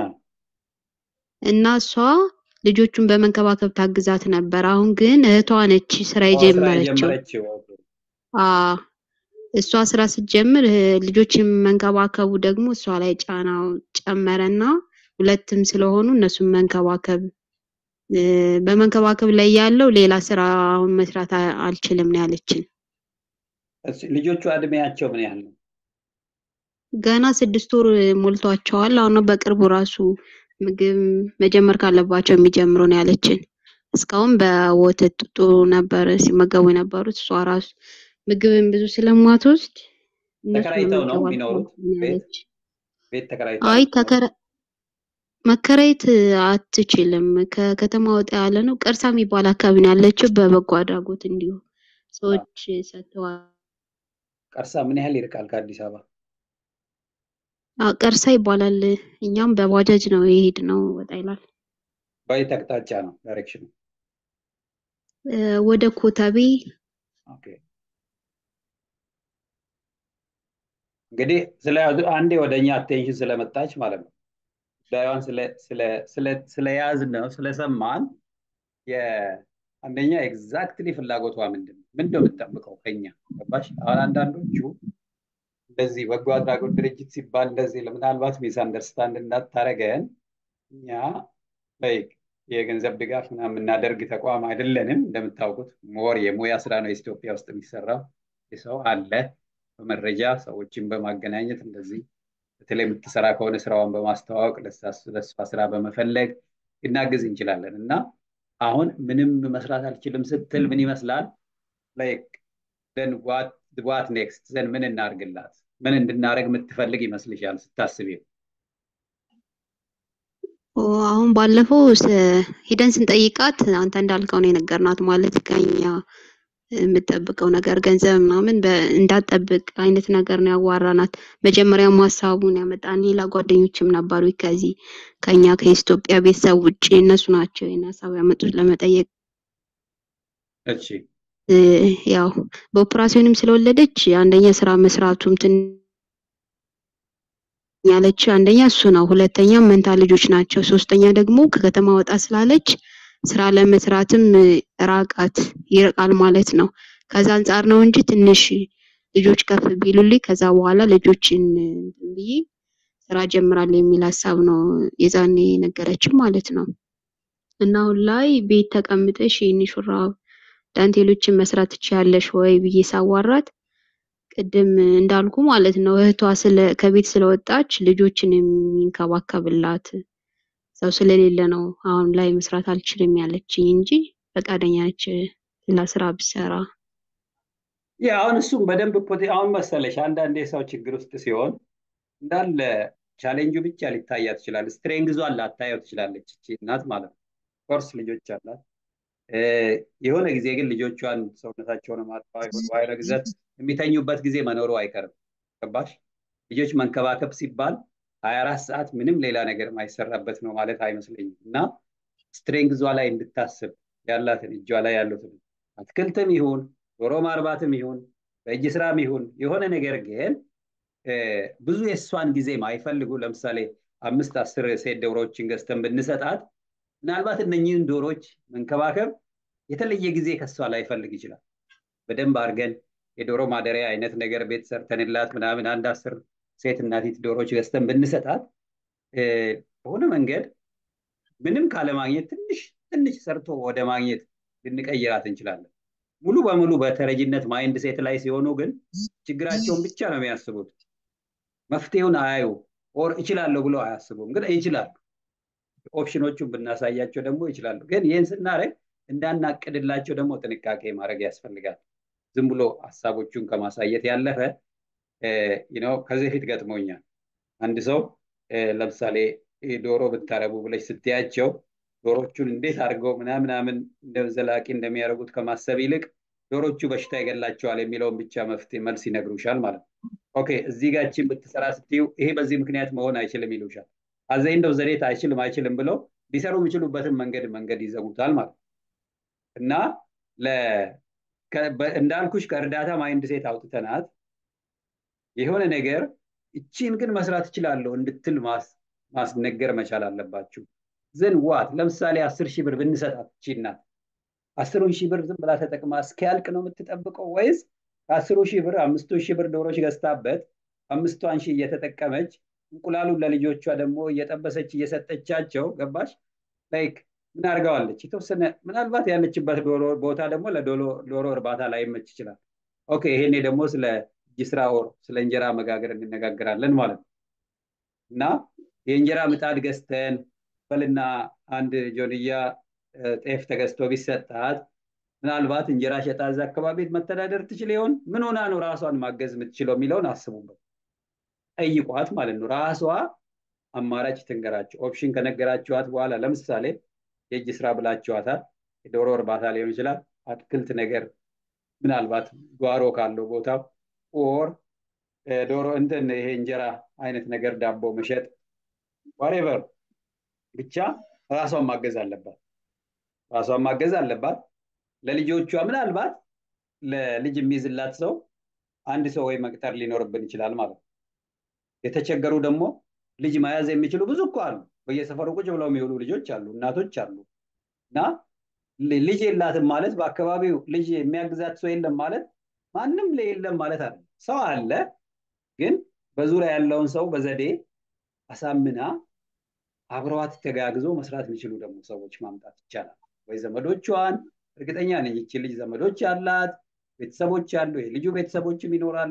እና እሷ ልጆቹን በመንከባከብ ታግዛት ነበር። አሁን ግን እህቷ ነች ስራ የጀመረችው። እሷ ስራ ስትጀምር እ፣ ልጆችን መንከባከቡ ደግሞ እሷ ላይ ጫናው ጨመረና ሁለትም ስለሆኑ እነሱን መንከባከብ እ፣ በመንከባከብ ላይ ያለው ሌላ ስራ አሁን መስራት አ- አልችልም ነው ያለችን። እሺ፣ ልጆቹ እድሜያቸው ምን ያህል ነው? ገና ስድስት ወር ሞልቷቸዋል። አሁን ነው በቅርቡ ራሱ ምግብ መጀመር ካለባቸው የሚጀምሩ ነው ያለችን። እስካሁን በወተት ጡጦ ነበር ሲመገቡ የነበሩት። እሷ ራሱ ምግብን ብዙ ስለማትወስድ እነሱን ነው ተከራይተው ነው መንከባከብ የሚኖሩት? ነው ቤት ያለች። ቤት ተከራይተው አይ ነው? ተከራ መከራየት አትችልም። ከከተማ ወጣ ያለ ነው። ቀርሳ የሚባል አካባቢ ነው ያለችው። በበጎ አድራጎት እንዲሁ ሰዎች ሰጥተዋል። ቀርሳ ምን ያህል ይርቃል ከአዲስ አበባ? አዎ፣ ቀርሳ ይባላል። እኛም በባጃጅ ነው የሄድነው። ወጣ ይላል። በየት አቅጣጫ ነው ዳይሬክሽኑ? እ፣ ወደ ኮተቤ ኦኬ። እንግዲህ ስለ አንዴ ወደ እኛ አቴንሽን ስለመጣች ማለት ነው ጉዳዩን ስለ ስለ ስለ ስለያዝን ነው ስለሰማን የአንደኛ ኤግዛክትሊ ፍላጎቷ ምንድን ነው? ምንድን ነው የምትጠብቀው ከኛ? ገባሽ? አሁን አንዳንዶቹ እንደዚህ በጎ አድራጎት ድርጅት ሲባል እንደዚህ ምናልባት ሚስ አንደርስታንድ እንዳታረገን እኛ ላይክ የገንዘብ ድጋፍ ምናምን የምናደርግ ተቋም አይደለንም። እንደምታውቁት ሞር የሙያ ስራ ነው ኢትዮጵያ ውስጥ የሚሰራው። የሰው አለ በመረጃ ሰዎችን በማገናኘት እንደዚህ በተለይ የምትሰራ ከሆነ ስራዋን በማስተዋወቅ ለእሷ- ለእሷ ስራ በመፈለግ ልናግዝ እንችላለን እና አሁን ምንም መስራት አልችልም ስትል ምን ይመስላል ላይክ ዘን ዋት ኔክስት ዘን ምን እናርግላት ምን እንድናደርግ የምትፈልግ ይመስልሻል ስታስቢው? ኦ፣ አሁን ባለፈው ስ- ሂደን ስንጠይቃት አንተ እንዳልከው ነው የነገርናት። ማለት ከኛ የምጠብቀው ነገር ገንዘብ ምናምን በ- እንዳትጠብቅ አይነት ነገር ነው ያዋራናት። መጀመሪያም ሀሳቡን ያመጣን ሌላ ጓደኞችም ነበሩ ከዚህ ከኛ ከኢትዮጵያ ቤተሰብ ውጭ እነሱ ናቸው ይህን ሀሳብ ያመጡት ለመጠየቅ እሺ እ፣ ያው በኦፕራሲዮንም ስለወለደች አንደኛ ስራ መስራቱም ትን ያለች አንደኛ እሱ ነው። ሁለተኛ መንታ ልጆች ናቸው። ሶስተኛ ደግሞ ከከተማ ወጣ ስላለች ስራ ለመስራትም እ፣ ራቃት ይርቃል ማለት ነው። ከዛ አንጻር ነው እንጂ ትንሽ ልጆች ከፍ ቢሉልኝ ከዛ በኋላ ልጆችን እ፣ እንትን ብዬ ስራ ጀምራለሁ የሚል ሀሳብ ነው የዛኔ ነገረችም ማለት ነው። እና አሁን ላይ ቤት ተቀምጠሽ ይህን ሹራብ ዳንቴሎችን መስራት ትችያለሽ ወይ ብዬ ሳዋራት ቅድም እንዳልኩ ማለት ነው እህቷ ስለ ከቤት ስለወጣች ልጆችን የሚንከባከብላት ሰው ስለሌለ ነው አሁን ላይ መስራት አልችልም ያለችኝ እንጂ ፈቃደኛ ነች ሌላ ስራ ብሰራ። ያ አሁን እሱም በደንብ ፖቴ- አሁን መሰለሽ አንዳንዴ ሰው ችግር ውስጥ ሲሆን እንዳለ ቻሌንጁ ብቻ ሊታያት ይችላል። ስትሬንግዟን ላታየው ትችላለች እቺ እናት ማለት ነው። ኮርስ ልጆች አላት። እ፣ የሆነ ጊዜ ግን ልጆቿን ሰውነታቸውን ማጥፋ የሆነ ግዘት የሚተኙበት ጊዜ መኖሩ አይቀርም። ገባሽ? ልጆች መንከባከብ ሲባል ሀያ አራት ሰዓት ምንም ሌላ ነገር የማይሰራበት ነው ማለት አይመስለኝም እና ስትሬንግዟ ላይ እንድታስብ ያላትን እጇ ላይ ያሉትን አትክልትም ይሁን ዶሮ ማርባትም ይሁን በእጅ ስራም ይሁን የሆነ ነገር ግን እ፣ ብዙ የእሷን ጊዜ ማይፈልጉ ለምሳሌ አምስት አስር ሴት ዶሮዎችን ገዝተን ብንሰጣት ምናልባት እነኚህን ዶሮዎች መንከባከብ የተለየ ጊዜ ከሷ ላይፈልግ ይችላል። በደንብ አድርገን የዶሮ ማደሪያ አይነት ነገር ቤት ሰርተንላት ምናምን አንድ አስር ሴት እናቲት ዶሮዎች ገዝተን ብንሰጣት እ፣ በሆነ መንገድ ምንም ካለማግኘት ትንሽ ትንሽ ሰርቶ ወደ ማግኘት ልንቀይራት እንችላለን። ሙሉ በሙሉ በተረጂነት ማይንድ ሴት ላይ ሲሆኑ ግን ችግራቸውን ብቻ ነው የሚያስቡት። መፍትሄውን አያዩ ኦር እችላለሁ ብሎ አያስቡም፣ ግን ይችላሉ። ኦፕሽኖቹን ብናሳያቸው ደግሞ ይችላሉ። ግን ይህን ስናደርግ እንዳናቅድላቸው ደግሞ ጥንቃቄ ማድረግ ያስፈልጋል። ዝም ብሎ ሀሳቦቹን ከማሳየት ያለፈ ነው። ከዚህ በፊት ገጥሞኛል። አንድ ሰው እ፣ ለምሳሌ እ፣ ዶሮ ብታረቡ ብለሽ ስትያቸው ዶሮቹን እንዴት አድርገው ምናምናምን እንደ ዘላቂ እንደሚያደርጉት ከማሰብ ይልቅ ዶሮቹ በሽታ ይገላቸዋል የሚለውን ብቻ መፍትሄ መልስ ይነግሩሻል ማለት ነው። ኦኬ እዚህ ጋር ይህችን ብትሰራ ስትዩ ይሄ በዚህ ምክንያት መሆን አይችልም ይሉሻል። አዘይ እንደው ዘዴት አይችልም አይችልም ብለው ሊሰሩ የሚችሉበትን መንገድ መንገድ ይዘጉታል ማለት ነው። እና ለ- ከ- በ- እንዳልኩሽ ከእርዳታ ማይንድ ሴት አውጥተናት የሆነ ነገር እቺን ግን መስራት እችላለሁ እንድትል ማስ- ማስነገር መቻል አለባችሁ። ዘን ዋት ለምሳሌ አስር ሺህ ብር ብንሰጣት እቺ እናት አስሩን ሺህ ብር ዝም ብላ ተጠቅማ እስኪያልቅ ነው የምትጠብቀው ወይስ ከአስሩ ሺህ ብር አምስቱ ሺህ ብር ዶሮች ገዝታበት አምስቷን ሺህ እየተጠቀመች እንቁላሉን ለልጆቿ ደግሞ እየጠበሰች እየሰጠቻቸው ገባሽ ላይክ ምን አድርገዋለች የተወሰነ ምናልባት ያለችበት ቦታ ደግሞ ለዶሮ እርባታ ላይመች ይችላል ኦኬ ይሄኔ ደግሞ ስለ እጅ ስራ ኦር ስለ እንጀራ መጋገር እንነጋገራለን ማለት ነው እና የእንጀራ ምጣድ ገዝተን በልና አንድ ጆንያ ጤፍ ተገዝቶ ቢሰጣት ምናልባት እንጀራ ሸጣ እዛ አካባቢ መተዳደር ትችል ይሆን ምን ሆና ነው ራሷን ማገዝ የምትችለው የሚለውን አስቡበት ጠይቋት ማለት ነው ራሷ አማራጭ ትንገራቸው ኦፕሽን ከነገራችኋት በኋላ ለምሳሌ የእጅ ስራ ብላችኋታል የዶሮ እርባታ ሊሆን ይችላል አትክልት ነገር ምናልባት ጓሮ ካለው ቦታው ኦር ዶሮ እንትን ይሄ እንጀራ አይነት ነገር ዳቦ መሸጥ ዋሬቨር ብቻ ራሷን ማገዝ አለባት ራሷን ማገዝ አለባት ለልጆቿ ምናልባት ለልጅ የሚይዝላት ሰው አንድ ሰው ወይ መቅጠር ሊኖርብን ይችላል ማለት ነው የተቸገሩ ደግሞ ልጅ መያዝ የሚችሉ ብዙ እኮ አሉ በየሰፈሩ ቁጭ ብለው የሚውሉ ልጆች አሉ እናቶች አሉ እና ልጅ የላትም ማለት በአካባቢው ልጅ የሚያግዛት ሰው የለም ማለት ማንም የለም ማለት አለ ሰው አለ ግን በዙሪያ ያለውን ሰው በዘዴ አሳምና አብረዋት ተጋግዞ መስራት የሚችሉ ደግሞ ሰዎች ማምጣት ይቻላል ወይ ዘመዶቿን እርግጠኛ ነኝ ይቺ ልጅ ዘመዶች አላት ቤተሰቦች አሉ የልጁ ቤተሰቦችም ይኖራሉ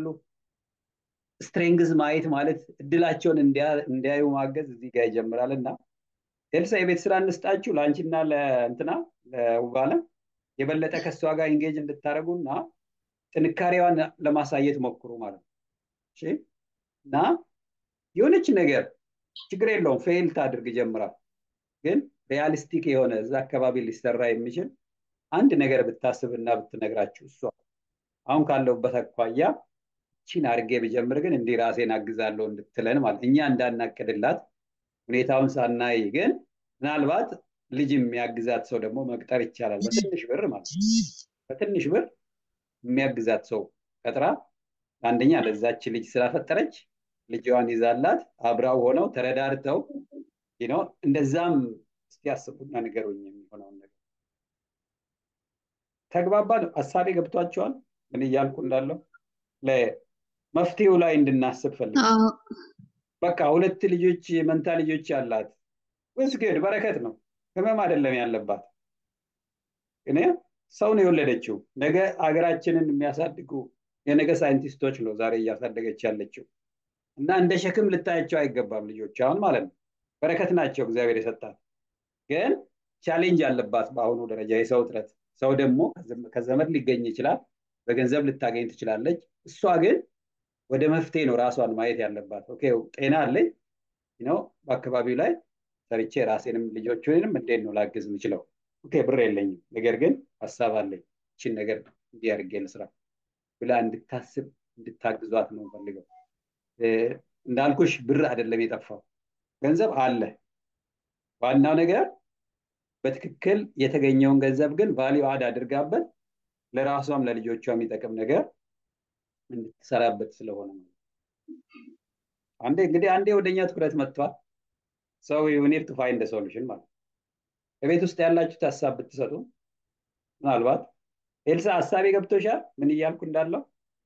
ስትሬንግዝ ማየት ማለት እድላቸውን እንዲያዩ ማገዝ እዚህ ጋር ይጀምራል እና ኤልሳ የቤት ስራ እንስጣችሁ ለአንቺና ለእንትና ለውባለም የበለጠ ከእሷ ጋር ኢንጌጅ እንድታደረጉ እና ጥንካሬዋን ለማሳየት ሞክሩ ማለት ነው እና የሆነች ነገር ችግር የለውም ፌል ታድርግ ጀምራል ግን ሪያሊስቲክ የሆነ እዛ አካባቢ ሊሰራ የሚችል አንድ ነገር ብታስብና ብትነግራችሁ እሷ አሁን ካለውበት አኳያ ቺን አድርጌ ብጀምር ግን እንዲህ ራሴን አግዛለሁ እንድትለን ማለት እኛ እንዳናቅድላት ሁኔታውን ሳናይ ግን ምናልባት ልጅ የሚያግዛት ሰው ደግሞ መቅጠር ይቻላል በትንሽ ብር ማለት በትንሽ ብር የሚያግዛት ሰው ቀጥራ አንደኛ ለዛች ልጅ ስላፈጠረች ልጅዋን ይዛላት አብራው ሆነው ተረዳርተው ነው እንደዛም እስቲ ያስቡና ንገሩኝ የሚሆነውን ነገር ተግባባ ሀሳቤ ገብቷቸዋል ምን እያልኩ እንዳለው መፍትሄው ላይ እንድናስብ ፈልግ በቃ ሁለት ልጆች መንታ ልጆች ያላት ውስግድ በረከት ነው ህመም አይደለም ያለባት እኔ ሰው ነው የወለደችው ነገ ሀገራችንን የሚያሳድጉ የነገ ሳይንቲስቶች ነው ዛሬ እያሳደገች ያለችው እና እንደ ሸክም ልታያቸው አይገባም ልጆች አሁን ማለት ነው በረከት ናቸው እግዚአብሔር የሰጣት ግን ቻሌንጅ አለባት በአሁኑ ደረጃ የሰው እጥረት ሰው ደግሞ ከዘመድ ሊገኝ ይችላል በገንዘብ ልታገኝ ትችላለች እሷ ግን ወደ መፍትሄ ነው ራሷን ማየት ያለባት ኦኬ ጤና አለኝ ነው በአካባቢው ላይ ሰርቼ ራሴንም ልጆችንም እንዴት ነው ላግዝ የምችለው ኦኬ ብር የለኝም ነገር ግን ሀሳብ አለኝ ይችን ነገር እንዲህ አድርጌ ልስራ ብላ እንድታስብ እንድታግዟት ነው ፈልገው እንዳልኩሽ ብር አይደለም የጠፋው ገንዘብ አለ ዋናው ነገር በትክክል የተገኘውን ገንዘብ ግን ቫሊዩ አድ አድርጋበት ለራሷም ለልጆቿ የሚጠቅም ነገር እንድትሰራበት ስለሆነ ነው አንዴ እንግዲህ አንዴ ወደኛ ትኩረት መጥቷል ሰው ዩኒድ ቱ ፋይንድ ሶሉሽን ማለት በቤት ውስጥ ያላችሁት ሀሳብ ብትሰጡ ምናልባት ኤልሳ ሀሳቤ ገብቶሻል ምን እያልኩ እንዳለው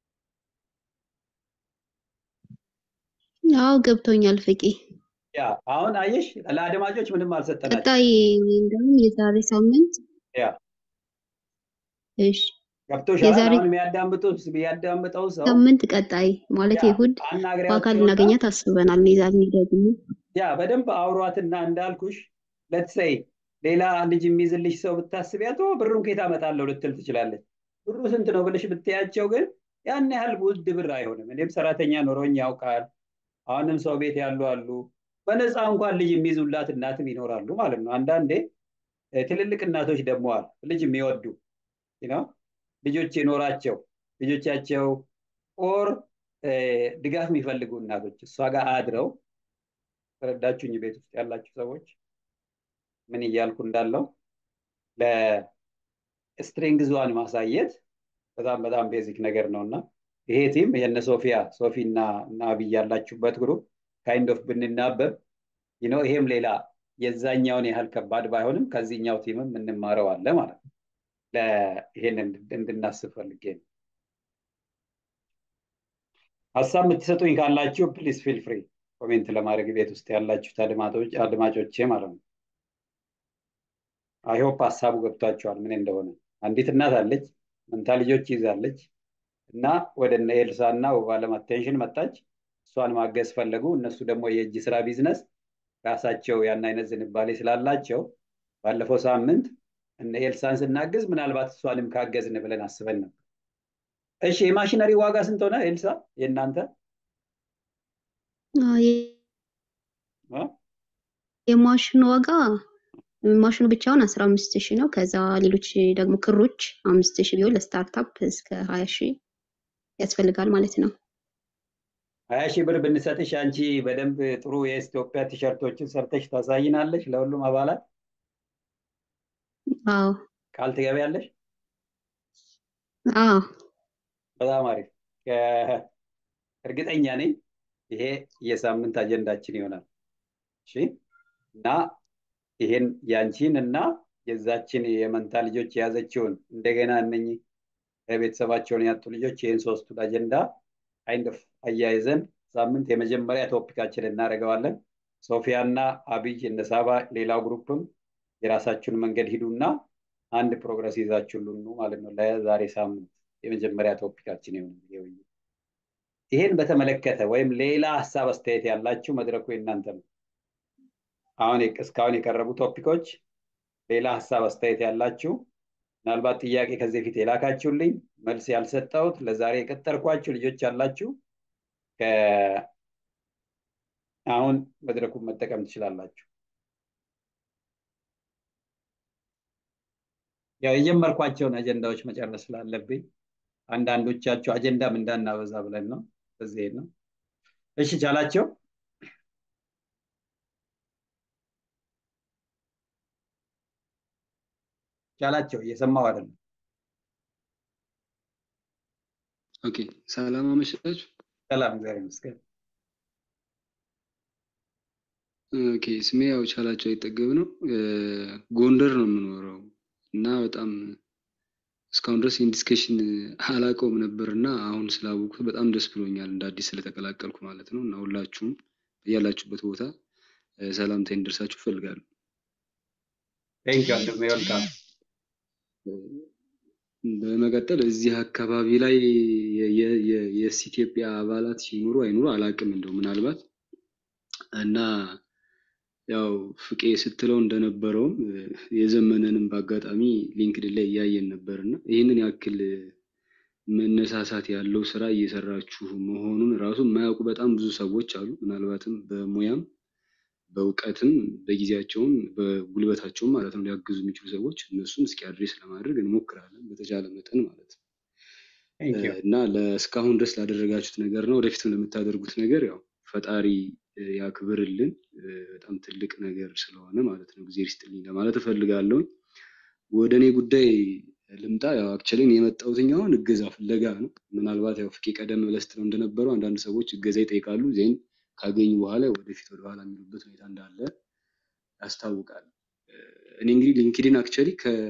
አዎ ገብቶኛል ፍቂ ያ አሁን አየሽ ለአድማጮች ምንም አልሰጠናቸው ቀጣይ እንደውም የዛሬ ሳምንት ያ እሺ ገብቶሻል የዛሬ አሁን የሚያዳምጡት የሚያዳምጠው ሰው ሳምንት ቀጣይ ማለት ያ ይሁድ አናግሪያቸውና በአካል እናገኛት አስበናል። የዛሬ ደግሞ ያ በደንብ አውሯትና እንዳልኩሽ ለትሰይ ሌላ ልጅ የሚይዝልሽ ሰው ብታስቢያት "ኦ፣ ብሩን ከየት አመጣለሁ ልትል ትችላለች። ብሩ ስንት ነው ብለሽ ብትያቸው ግን ያን ያህል ውድ ብር አይሆንም። እኔም ሰራተኛ ኖሮኝ ያውቃል። አሁንም ሰው ቤት ያሉ አሉ። በነፃ እንኳን ልጅ የሚይዙላት እናትም ይኖራሉ ማለት ነው። አንዳንዴ እ፣ ትልልቅ እናቶች ደግሞ አሉ ልጅ የሚወዱ ነው ልጆች የኖራቸው ልጆቻቸው ኦር ድጋፍ የሚፈልጉ እናቶች እሷ ጋር አድረው ተረዳችሁኝ? ቤት ውስጥ ያላችሁ ሰዎች ምን እያልኩ እንዳለው ለስትሬንግዟን ማሳየት በጣም በጣም ቤዚክ ነገር ነው እና ይሄ ቲም የነ ሶፊያ ሶፊ እና እና አብይ ያላችሁበት ግሩፕ ካይንድ ኦፍ ብንናበብ ነው ይሄም ሌላ የዛኛውን ያህል ከባድ ባይሆንም ከዚህኛው ቲምም የምንማረው አለ ማለት ነው። ይሄን እንድናስብ ፈልጌ ነው። ሀሳብ የምትሰጡኝ ካላችሁ ፕሊስ ፊል ፍሪ ኮሜንት ለማድረግ ቤት ውስጥ ያላችሁት አድማጮች አድማጮቼ ማለት ነው። አይሆፕ ሀሳቡ ገብቷቸዋል ምን እንደሆነ። አንዲት እናት አለች፣ መንታ ልጆች ይዛለች እና ወደ እነ ኤልሳ እና ውባለም አቴንሽን መጣች። እሷን ማገዝ ፈለጉ። እነሱ ደግሞ የእጅ ስራ ቢዝነስ ራሳቸው ያን አይነት ዝንባሌ ስላላቸው ባለፈው ሳምንት እነ ኤልሳን ስናግዝ ምናልባት እሷንም ካገዝን ብለን አስበን ነበር። እሺ የማሽነሪ ዋጋ ስንት ሆነ ኤልሳ የእናንተ? አዎ፣ የ- እ? የማሽኑ ዋጋ ማሽኑ ብቻውን አስራ አምስት ሺህ ነው። ከዛ ሌሎች ደግሞ ክሮች አምስት ሺህ ቢሆን ለስታርታፕ እስከ ሀያ ሺህ ያስፈልጋል ማለት ነው። ሀያ ሺህ ብር ብንሰጥሽ አንቺ በደንብ ጥሩ የኢትዮጵያ ቲሸርቶችን ሰርተሽ ታሳይናለሽ ለሁሉም አባላት አዎ ቃል ትገቢያለሽ? አዎ በጣም አሪፍ። ከ- እርግጠኛ ነኝ ይሄ የሳምንት አጀንዳችን ይሆናል። እሺ እና ይሄን ያንቺን እና የዛችን የመንታ ልጆች የያዘችውን እንደገና እነኚህ ቤተሰባቸውን ያጡ ልጆች ይህን ሶስቱን አጀንዳ ካይንድ ኦፍ አያይዘን ሳምንት የመጀመሪያ ቶፒካችን እናደርገዋለን። ሶፊያ እና አብይ እነ ሳባ ሌላው ግሩፕም የራሳችሁን መንገድ ሂዱና አንድ ፕሮግረስ ይዛችሁልን ኑ ማለት ነው። ለዛሬ ሳምንት የመጀመሪያ ቶፒካችን ይሆናል ይሄ ውይይት። ይሄን በተመለከተ ወይም ሌላ ሀሳብ አስተያየት ያላችሁ መድረኩ የእናንተ ነው። አሁን የቅ- እስካሁን የቀረቡ ቶፒኮች ሌላ ሀሳብ አስተያየት ያላችሁ ምናልባት ጥያቄ ከዚህ በፊት የላካችሁልኝ መልስ ያልሰጠሁት ለዛሬ የቀጠርኳችሁ ልጆች ያላችሁ ከ- አሁን መድረኩን መጠቀም ትችላላችሁ። ያው የጀመርኳቸውን አጀንዳዎች መጨረስ ስላለብኝ አንዳንዶቻችሁ አጀንዳም እንዳናበዛ ብለን ነው። በዚህ ነው። እሺ ቻላቸው ቻላቸው እየሰማው አይደለም። ኦኬ ሰላም አመሻችሁ። ሰላም እግዚአብሔር ይመስገን። ኦኬ ስሜ ያው ቻላቸው አይጠገብ ነው። እ፣ ጎንደር ነው የምኖረው እና በጣም እስካሁን ድረስ ይህን ዲስከሽን አላውቀውም ነበር እና አሁን ስላወቅኩት በጣም ደስ ብሎኛል እንደ አዲስ ስለተቀላቀልኩ ማለት ነው። እና ሁላችሁም ያላችሁበት ቦታ እ፣ ሰላምታ እንዲደርሳችሁ እፈልጋለሁ። ቴንክ ዩ ወንድሜ ወልካም። በመቀጠል እዚህ አካባቢ ላይ የ- የ- የ- የስ ኢትዮጵያ አባላት ሲኖሩ አይኖሩ አላውቅም እንደው ምናልባት እና ያው ፍቄ ስትለው እንደነበረውም እ፣ የዘመነንም በአጋጣሚ ሊንክድን ላይ እያየን ነበር እና ይህንን ያክል መነሳሳት ያለው ስራ እየሰራችሁ መሆኑን ራሱ የማያውቁ በጣም ብዙ ሰዎች አሉ። ምናልባትም በሙያም በእውቀትም በጊዜያቸውም በጉልበታቸውም ማለት ነው ሊያግዙ የሚችሉ ሰዎች እነሱን እስኪ አድሬስ ለማድረግ እንሞክራለን በተቻለ መጠን ማለት ነው። ቴንክ ዩ እና ለእስካሁን ድረስ ላደረጋችሁት ነገር እና ወደፊትም ለምታደርጉት ነገር ያው ፈጣሪ እ፣ ያክብርልን እ፣ በጣም ትልቅ ነገር ስለሆነ ማለት ነው። ጊዜ ይስጥልኝ ለማለት እፈልጋለሁ። ወደ እኔ ጉዳይ ልምጣ። ያው አክቹዋሊ የመጣሁት አሁን እገዛ ፍለጋ ነው። ምናልባት ያው ፍቄ ቀደም ብለህ ስትለው እንደነበረው አንዳንድ ሰዎች እገዛ ይጠይቃሉ፣ ዜን ካገኙ በኋላ ወደፊት ወደኋላ የሚሉበት ሁኔታ እንዳለ ያስታውቃል። እ፣ እኔ እንግዲህ ሊንክድን አክቹዋሊ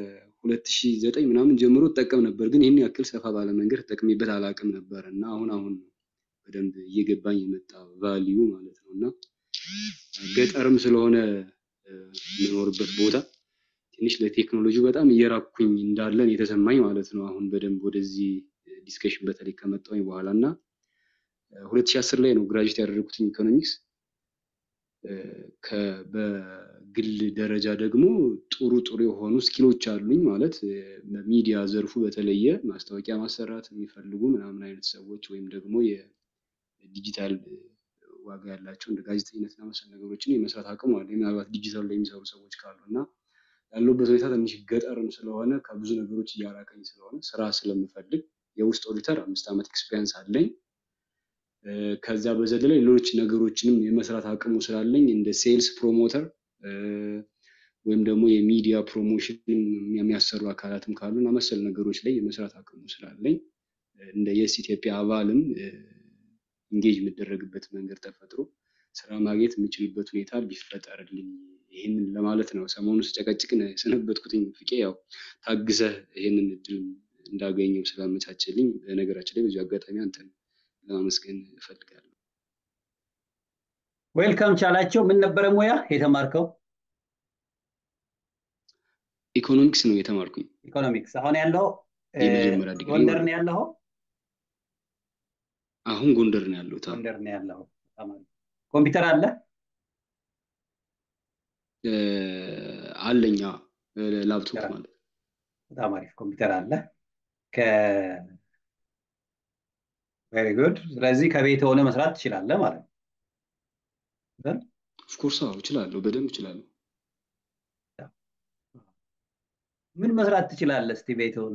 ከ2009 ምናምን ጀምሮ እጠቀም ነበር፣ ግን ይህን ያክል ሰፋ ባለ መንገድ ተጠቅሜበት አላውቅም ነበር እና አሁን አሁን ነው በደንብ እየገባኝ የመጣ ቫሊዩ ማለት ነው እና ገጠርም ስለሆነ እ፣ የምኖርበት ቦታ ትንሽ ለቴክኖሎጂ በጣም እየራኩኝ እንዳለን የተሰማኝ ማለት ነው። አሁን በደንብ ወደዚህ ዲስከሽን በተለይ ከመጣሁኝ በኋላ እና ሁለት ሺህ አስር ላይ ነው ግራጁዌት ያደረጉትኝ ኢኮኖሚክስ። እ፣ ከ- በግል ደረጃ ደግሞ ጥሩ ጥሩ የሆኑ ስኪሎች አሉኝ ማለት እ፣ በሚዲያ ዘርፉ በተለየ ማስታወቂያ ማሰራት የሚፈልጉ ምናምን አይነት ሰዎች ወይም ደግሞ የዲጂታል እ፣ ዋጋ ያላቸው እንደ ጋዜጠኝነትና መሰል ነገሮችን የመስራት አቅሙ አለ። ምናልባት ዲጂታል ላይ የሚሰሩ ሰዎች ካሉ እና ያለሁበት ሁኔታ ትንሽ ገጠርም ስለሆነ ከብዙ ነገሮች እያራቀኝ ስለሆነ ስራ ስለምፈልግ የውስጥ ኦዲተር አምስት ዓመት ኤክስፔሪንስ አለኝ። እ፣ ከዛ በዘለለ ሌሎች ነገሮችንም የመስራት አቅሙ ስላለኝ እንደ ሴልስ ፕሮሞተር ወይም ደግሞ የሚዲያ ፕሮሞሽን የሚያሰሩ አካላትም ካሉ እና መሰል ነገሮች ላይ የመስራት አቅሙ ስላለኝ እ፣ እንደ የስ ኢትዮጵያ አባልም ኢንጌጅ የምደረግበት መንገድ ተፈጥሮ ስራ ማግኘት የምችልበት ሁኔታ ቢፈጠርልኝ ይህንን ለማለት ነው። ሰሞኑን ስጨቀጭቅ ነው የሰነበትኩትኝ። ፍቄ ያው ታግሰህ ይህንን እድል እንዳገኘው ስላመቻቸልኝ በነገራችን ላይ በዚሁ አጋጣሚ አንተን ለማመስገን እፈልጋለሁ። ዌልካም ቻላቸው። ምን ነበረ ሙያ የተማርከው? ኢኮኖሚክስ ነው የተማርኩኝ። ኢኮኖሚክስ። አሁን ያለው የመጀመሪያ ዲግሪ ጎንደር ማለት ነው ያለው? አሁን ጎንደር ነው ያለሁት። አዎ። ጎንደር ነው ያለው። በጣም አሪፍ። ኮምፒውተር አለ? እ፣ አለኝ አዎ፣ እ፣ ላፕቶፕ ማለት ነው። በጣም አሪፍ ኮምፒውተር አለ። ከ ቬሪ ጉድ። ስለዚህ ከቤት ሆነ መስራት ትችላለህ ማለት ነው። አይደል? ኦፍኮርስ አዎ እችላለሁ፣ በደንብ እችላለሁ። ምን መስራት ትችላለህ? እስቲ ቤት ሆነ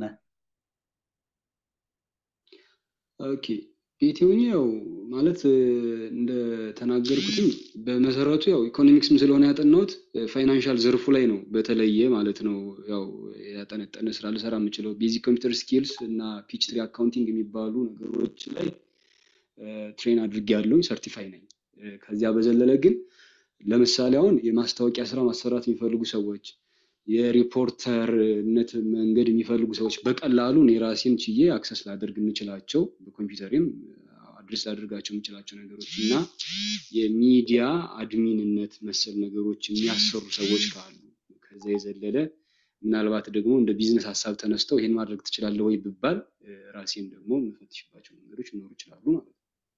ኦኬ ቤቴ ሆኜ ያው ማለት እ፣ እንደተናገርኩትም በመሰረቱ ያው ኢኮኖሚክስም ስለሆነ ያጠናሁት ፋይናንሻል ዘርፉ ላይ ነው በተለየ ማለት ነው ያው ያጠነጠነ ስራ ልሰራ የምችለው ቤዚክ ኮምፒውተር ስኪልስ እና ፒች ትሪ አካውንቲንግ የሚባሉ ነገሮች ላይ ትሬን አድርጌያለሁኝ፣ ሰርቲፋይ ነኝ። እ፣ ከዚያ በዘለለ ግን ለምሳሌ አሁን የማስታወቂያ ስራ ማሰራት የሚፈልጉ ሰዎች የሪፖርተርነት መንገድ የሚፈልጉ ሰዎች በቀላሉ እኔ ራሴን ችዬ አክሰስ ላደርግ የምችላቸው በኮምፒውተሬም አድሬስ ላደርጋቸው የምችላቸው ነገሮች እና የሚዲያ አድሚንነት መሰል ነገሮች የሚያሰሩ ሰዎች ካሉ ከዛ የዘለለ ምናልባት ደግሞ እንደ ቢዝነስ ሀሳብ ተነስተው ይሄን ማድረግ ትችላለህ ወይ ብባል እ፣ ራሴን ደግሞ የምፈትሽባቸው መንገዶች ሊኖሩ ይችላሉ ማለት ነው።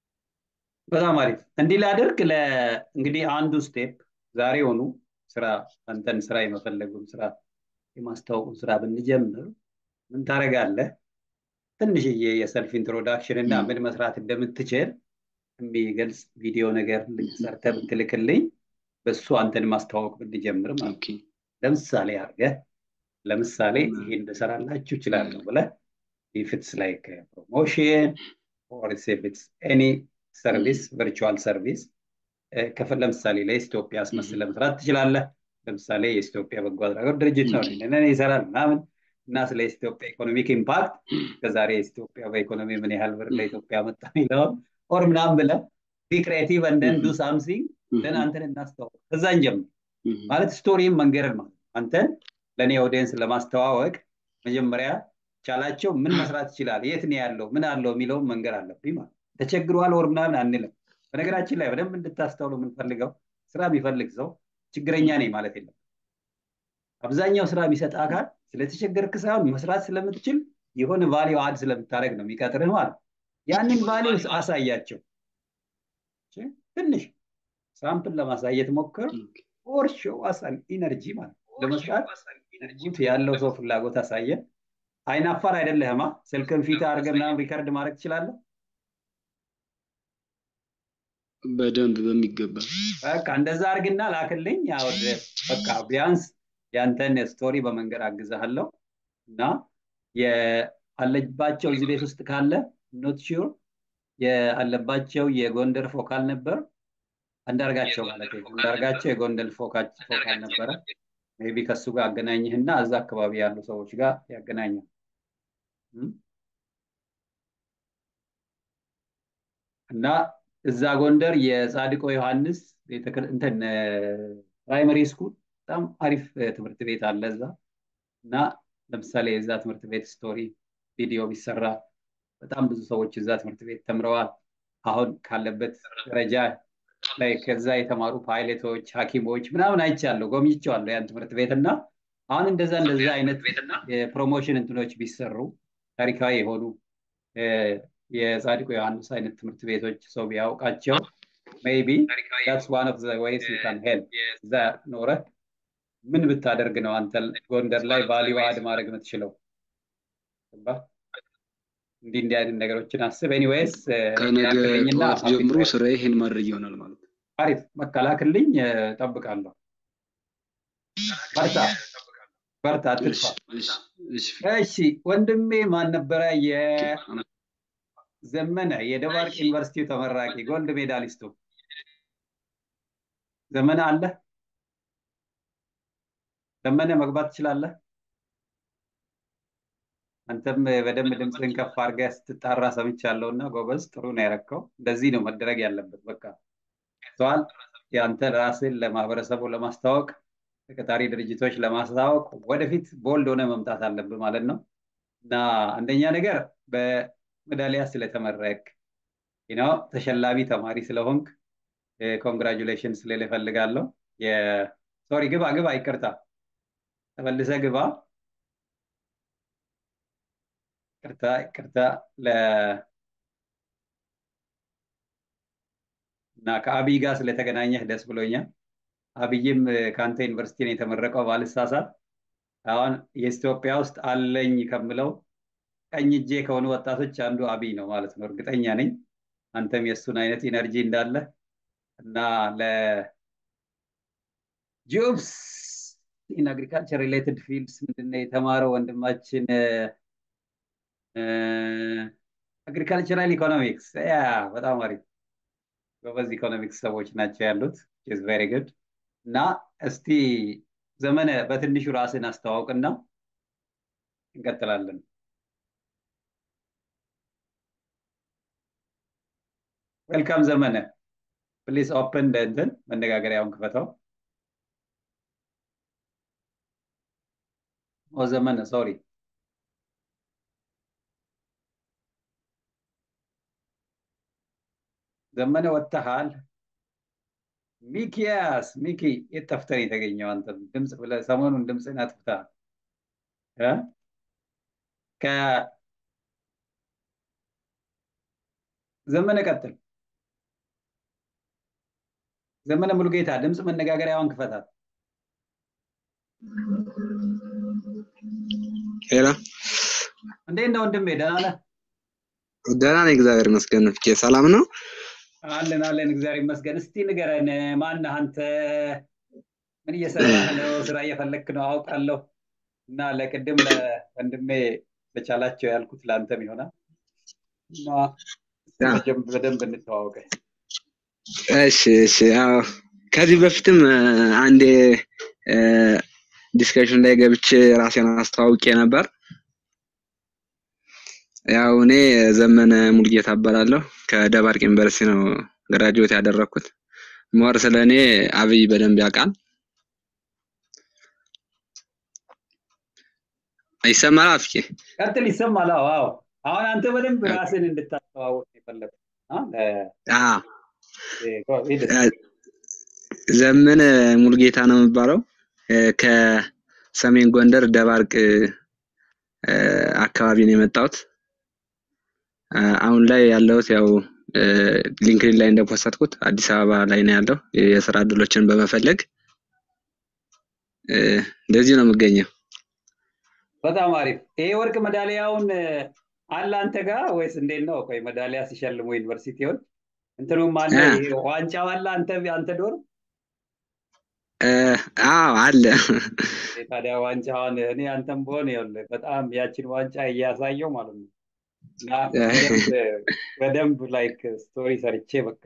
በጣም አሪፍ። እንዲህ ላድርግ። ለ እንግዲህ አንዱ ስቴፕ ዛሬውኑ ስራ አንተን ስራ የመፈለጉን ስራ የማስታወቁን ስራ ብንጀምር ምን ታደርጋለህ? ትንሽዬ የሰልፍ ኢንትሮዳክሽን እና ም፣ ምን መስራት እንደምትችል የሚገልጽ ቪዲዮ ነገር ሰርተህ ብትልክልኝ በሱ አንተን ማስተዋወቅ ብንጀምር ማለት ኦኬ ነው። ለምሳሌ አድርገህ ለምሳሌ ም፣ ይሄን ልሰራላችሁ እችላለሁ ም፣ ብለህ if it's like a promotion or if it's any service virtual service እ፣ ከፈ ለምሳሌ ለኢትዮጵያ ም፣ አስመስለህ መስራት ትችላለህ። ለምሳሌ የኢትዮጵያ በጎ አድራጎት ድርጅት ነው ኦኬ ይሄንን ይሰራል ምናምን እና ስለ ኢትዮጵያ ኢኮኖሚክ ኢምፓክት ከዛሬ ኢትዮጵያ በኢኮኖሚ ምን ያህል ብር ም፣ ለኢትዮጵያ መጣ የሚለውን ኦር ምናምን ብለህ ቢ ክሬቲቭ እንደን ዱ ም፣ ሳምሲንግ ደን ም፣ አንተን እናስተዋወቅ። ከዛ እንጀምር ም፣ ማለት ስቶሪም መንገርን ማለት ነው። አንተን ለእኔ ኦዲየንስ ለማስተዋወቅ መጀመሪያ ቻላቸው ምን መስራት ይችላል፣ የት ነው ያለው፣ ምን አለው የሚለውን መንገር አለብኝ ማለት ነው። ተቸግሯል ወር ምናምን አንልም። በነገራችን ላይ በደንብ እንድታስተውሉ የምንፈልገው ስራ የሚፈልግ ሰው ችግረኛ ነኝ ማለት የለም። አብዛኛው ስራ የሚሰጥ አካል ስለተቸገርክ ሳይሆን መስራት ስለምትችል የሆነ ቫሊዩ አድ ስለምታደርግ ነው የሚቀጥርህ ማለት ነው። ያንን ቫሊዩ አሳያቸው። እሺ? ትንሽ ሳምፕል ለማሳየት ሞክር። ኦኬ ኦር ሾው አሳን ኢነርጂ ማለት ነው። ለመስራት ጉት ያለው ሰው ፍላጎት አሳየ። አይናፋር አይደለህማ። ስልክን ፊት አድርገህ ምናምን ሪከርድ ማድረግ ትችላለህ። በደንብ በሚገባ በቃ እንደዛ አድርግና ላክልኝ። ያው ድረስ በቃ ቢያንስ ያንተን ስቶሪ በመንገድ አግዛለሁ እና የአለባቸው እዚህ ቤት ውስጥ ካለ ኖት ሹር የአለባቸው የጎንደር ፎካል ነበር አንዳርጋቸው ማለት ነው። አንዳርጋቸው የጎንደር ፎካ- ፎካል ነበረ። ሜይ ቢ ከሱ ጋር አገናኝህና እዛ አካባቢ ያሉ ሰዎች ጋር ያገናኛል። እም? እና እዛ ጎንደር የጻድቆ ዮሐንስ ቤተክር- እንትን ፕራይመሪ ስኩል በጣም አሪፍ እ፣ ትምህርት ቤት አለ እዛ እና ለምሳሌ የዛ ትምህርት ቤት ስቶሪ ቪዲዮ ቢሰራ በጣም ብዙ ሰዎች እዛ ትምህርት ቤት ተምረዋል። አሁን ካለበት ደረጃ ላይ ከዛ የተማሩ ፓይለቶች፣ ሐኪሞች ምናምን አይቻለሁ፣ ጎብኝቼዋለሁ ያን ትምህርት ቤት እና አሁን እንደዛ እንደዛ አይነት የፕሮሞሽን እንትኖች ቢሰሩ ታሪካዊ የሆኑ እ፣ የጻድቁ ዮሐንስ አይነት ትምህርት ቤቶች ሰው ቢያውቃቸው ሜይ ቢ that's one of the ways you can help እዛ ኖረህ ምን ብታደርግ ነው አንተ ጎንደር ላይ ቫሊዩ አድ ማድረግ የምትችለው? ገባህ? እንዲህ እንዲህ አይነት ነገሮችን አስብ። ኤኒዌይስ ከነገ ላክልኝና ጠዋት ሀፒ ጀምሮ ትራይ ስራዬ ይሄን ማድረግ ይሆናል ማለት ነው። አሪፍ በቃ ላክልኝ፣ እ፣ እጠብቃለሁ። በርታ በርታ፣ እሺ አትጥፋ። እሺ እሺ እሺ ወንድሜ ማን ነበረ? ኦኬ የዘመነ የደባርቅ ዩኒቨርሲቲው ተመራቂ ጎልድ ሜዳሊስቱ ዘመነ አለ። ዘመነ መግባት ትችላለህ። አንተም በደንብ ድምፅህን ከፍ አድርገህ ስትጣራ ሰምቻለሁ እና ጎበዝ፣ ጥሩ ነው ያረከው። እንደዚህ ነው መደረግ ያለበት። በቃ ተዋል የአንተ ራስን ለማህበረሰቡ ለማስተዋወቅ ተቀጣሪ ድርጅቶች ለማስተዋወቅ ወደፊት ቦልድ ሆነ መምጣት አለብህ ማለት ነው። እና አንደኛ ነገር በሜዳሊያ ስለተመረቅ ነው ተሸላሚ ተማሪ ስለሆንክ ኮንግራጁሌሽን ስለል እፈልጋለሁ። ሶሪ ግባ ግባ፣ ይቅርታ ተመልሰ ግባ። ይቅርታ ይቅርታ ለ እና ከአብይ ጋር ስለተገናኘህ ደስ ብሎኛል። አብይም ከአንተ ዩኒቨርሲቲ ነው የተመረቀው ባልሳሳት። አሁን የኢትዮጵያ ውስጥ አለኝ ከምለው ቀኝ እጄ ከሆኑ ወጣቶች አንዱ አብይ ነው ማለት ነው። እርግጠኛ ነኝ አንተም የእሱን አይነት ኢነርጂ እንዳለ እና ለጆብስ ኢን አግሪካልቸር ሪሌትድ ፊልድስ ምንድነው የተማረው ወንድማችን? አግሪካልቸራል ኢኮኖሚክስ ያ በጣም አሪፍ ጎበዝ ኢኮኖሚክስ ሰዎች ናቸው ያሉት ኢዝ ቬሪ ጉድ እና እስቲ ዘመነ በትንሹ ራስን አስተዋውቅና እንቀጥላለን። ዌልካም ዘመነ ፕሊዝ ኦፕን እንትን መነጋገሪያውን ክፈተው። ኦ ዘመነ ሶሪ ዘመነ ወጥተሃል። ሚኪያስ ሚኪ የት ጠፍተህ ነው የተገኘው? አንተ ድምፅ ብለህ ሰሞኑን ድምፅህን አጥፍተሃል። እ? ከዘመነ ቀጥል። ዘመነ ሙሉጌታ ድምፅ መነጋገሪያውን ክፈታት። ሄሎ እንዴት ነው ወንድሜ? ደህና ነህ? ደህና ነኝ፣ እግዚአብሔር ይመስገን። ፍቄ ሰላም ነው? አለን አለን፣ እግዚአብሔር ይመስገን። እስቲ ንገረን፣ ማነህ አንተ? ምን እየሰራህ ነው? ስራ እየፈለክ ነው አውቃለሁ። እና ለቅድም ለወንድሜ በቻላቸው ያልኩት ለአንተም ይሆናል እና እስቲ በደንብ በደንብ እንተዋወቀ። እሺ እሺ። ያው ከዚህ በፊትም አንዴ ዲስከሽን ላይ ገብቼ ራሴን አስተዋውቄ ነበር። ያው እኔ ዘመነ ሙልጌታ እባላለሁ ከደባርቅ ዩኒቨርሲቲ ነው ግራጁዌት ያደረኩት። ሞር ስለ እኔ አብይ በደንብ ያውቃል። ይሰማል አፍቄ? ቀጥል። ይሰማል? አዎ አዎ። አሁን አንተ በደንብ ራስን እንድታስተዋወቅ የፈለግ ዘመነ ሙልጌታ ነው የሚባለው ከሰሜን ጎንደር ደባርቅ አካባቢ ነው የመጣሁት። አሁን ላይ ያለሁት ያው ሊንክድኢን ላይ እንደፖስተትኩት አዲስ አበባ ላይ ነው ያለው የስራ እድሎችን በመፈለግ እንደዚህ ነው የምገኘው። በጣም አሪፍ። ይሄ ወርቅ ሜዳሊያውን አለ አንተ ጋር ወይስ እንዴት ነው? ቆይ ሜዳሊያ ሲሸልሙ ዩኒቨርሲቲውን እንትኑም አለ ዋንጫው አለ አንተ አንተ ዶር አዎ አለ። ታዲያ ዋንጫውን እኔ አንተም በሆን ይኸውልህ በጣም ያችን ዋንጫ እያሳየው ማለት ነው እና በደንብ ላይክ ስቶሪ ሰርቼ በቃ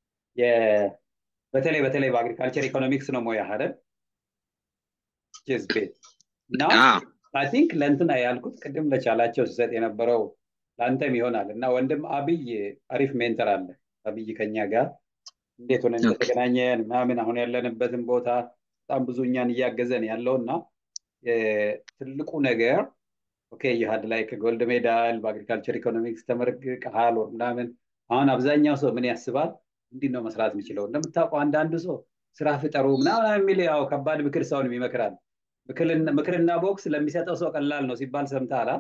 በተለይ በተለይ በአግሪካልቸር ኢኮኖሚክስ ነው ሞያ አይደል? ቼዝ ቤት እና አይ ቲንክ ለእንትና ያልኩት ቅድም ለቻላቸው ሲሰጥ የነበረው ለአንተም ይሆናል እና ወንድም አብይ አሪፍ ሜንተር አለ። አብይ ከኛ ጋር እንዴት ሆነ እንደተገናኘን ምናምን አሁን ያለንበትን ቦታ በጣም ብዙ እኛን እያገዘን ያለው እና ትልቁ ነገር ኦኬ ይሀድ ላይ ከጎልድ ሜዳል በአግሪካልቸር ኢኮኖሚክስ ተመርቀሃል ወር ምናምን አሁን አብዛኛው ሰው ምን ያስባል? እንዲህ ነው መስራት የሚችለው። እንደምታውቀው አንዳንዱ ሰው ስራ ፍጠሩ ምናምን የሚል ያው ከባድ ምክር ሰውን ይመክራል። ምክርና ቦክስ ለሚሰጠው ሰው ቀላል ነው ሲባል ሰምተሃል?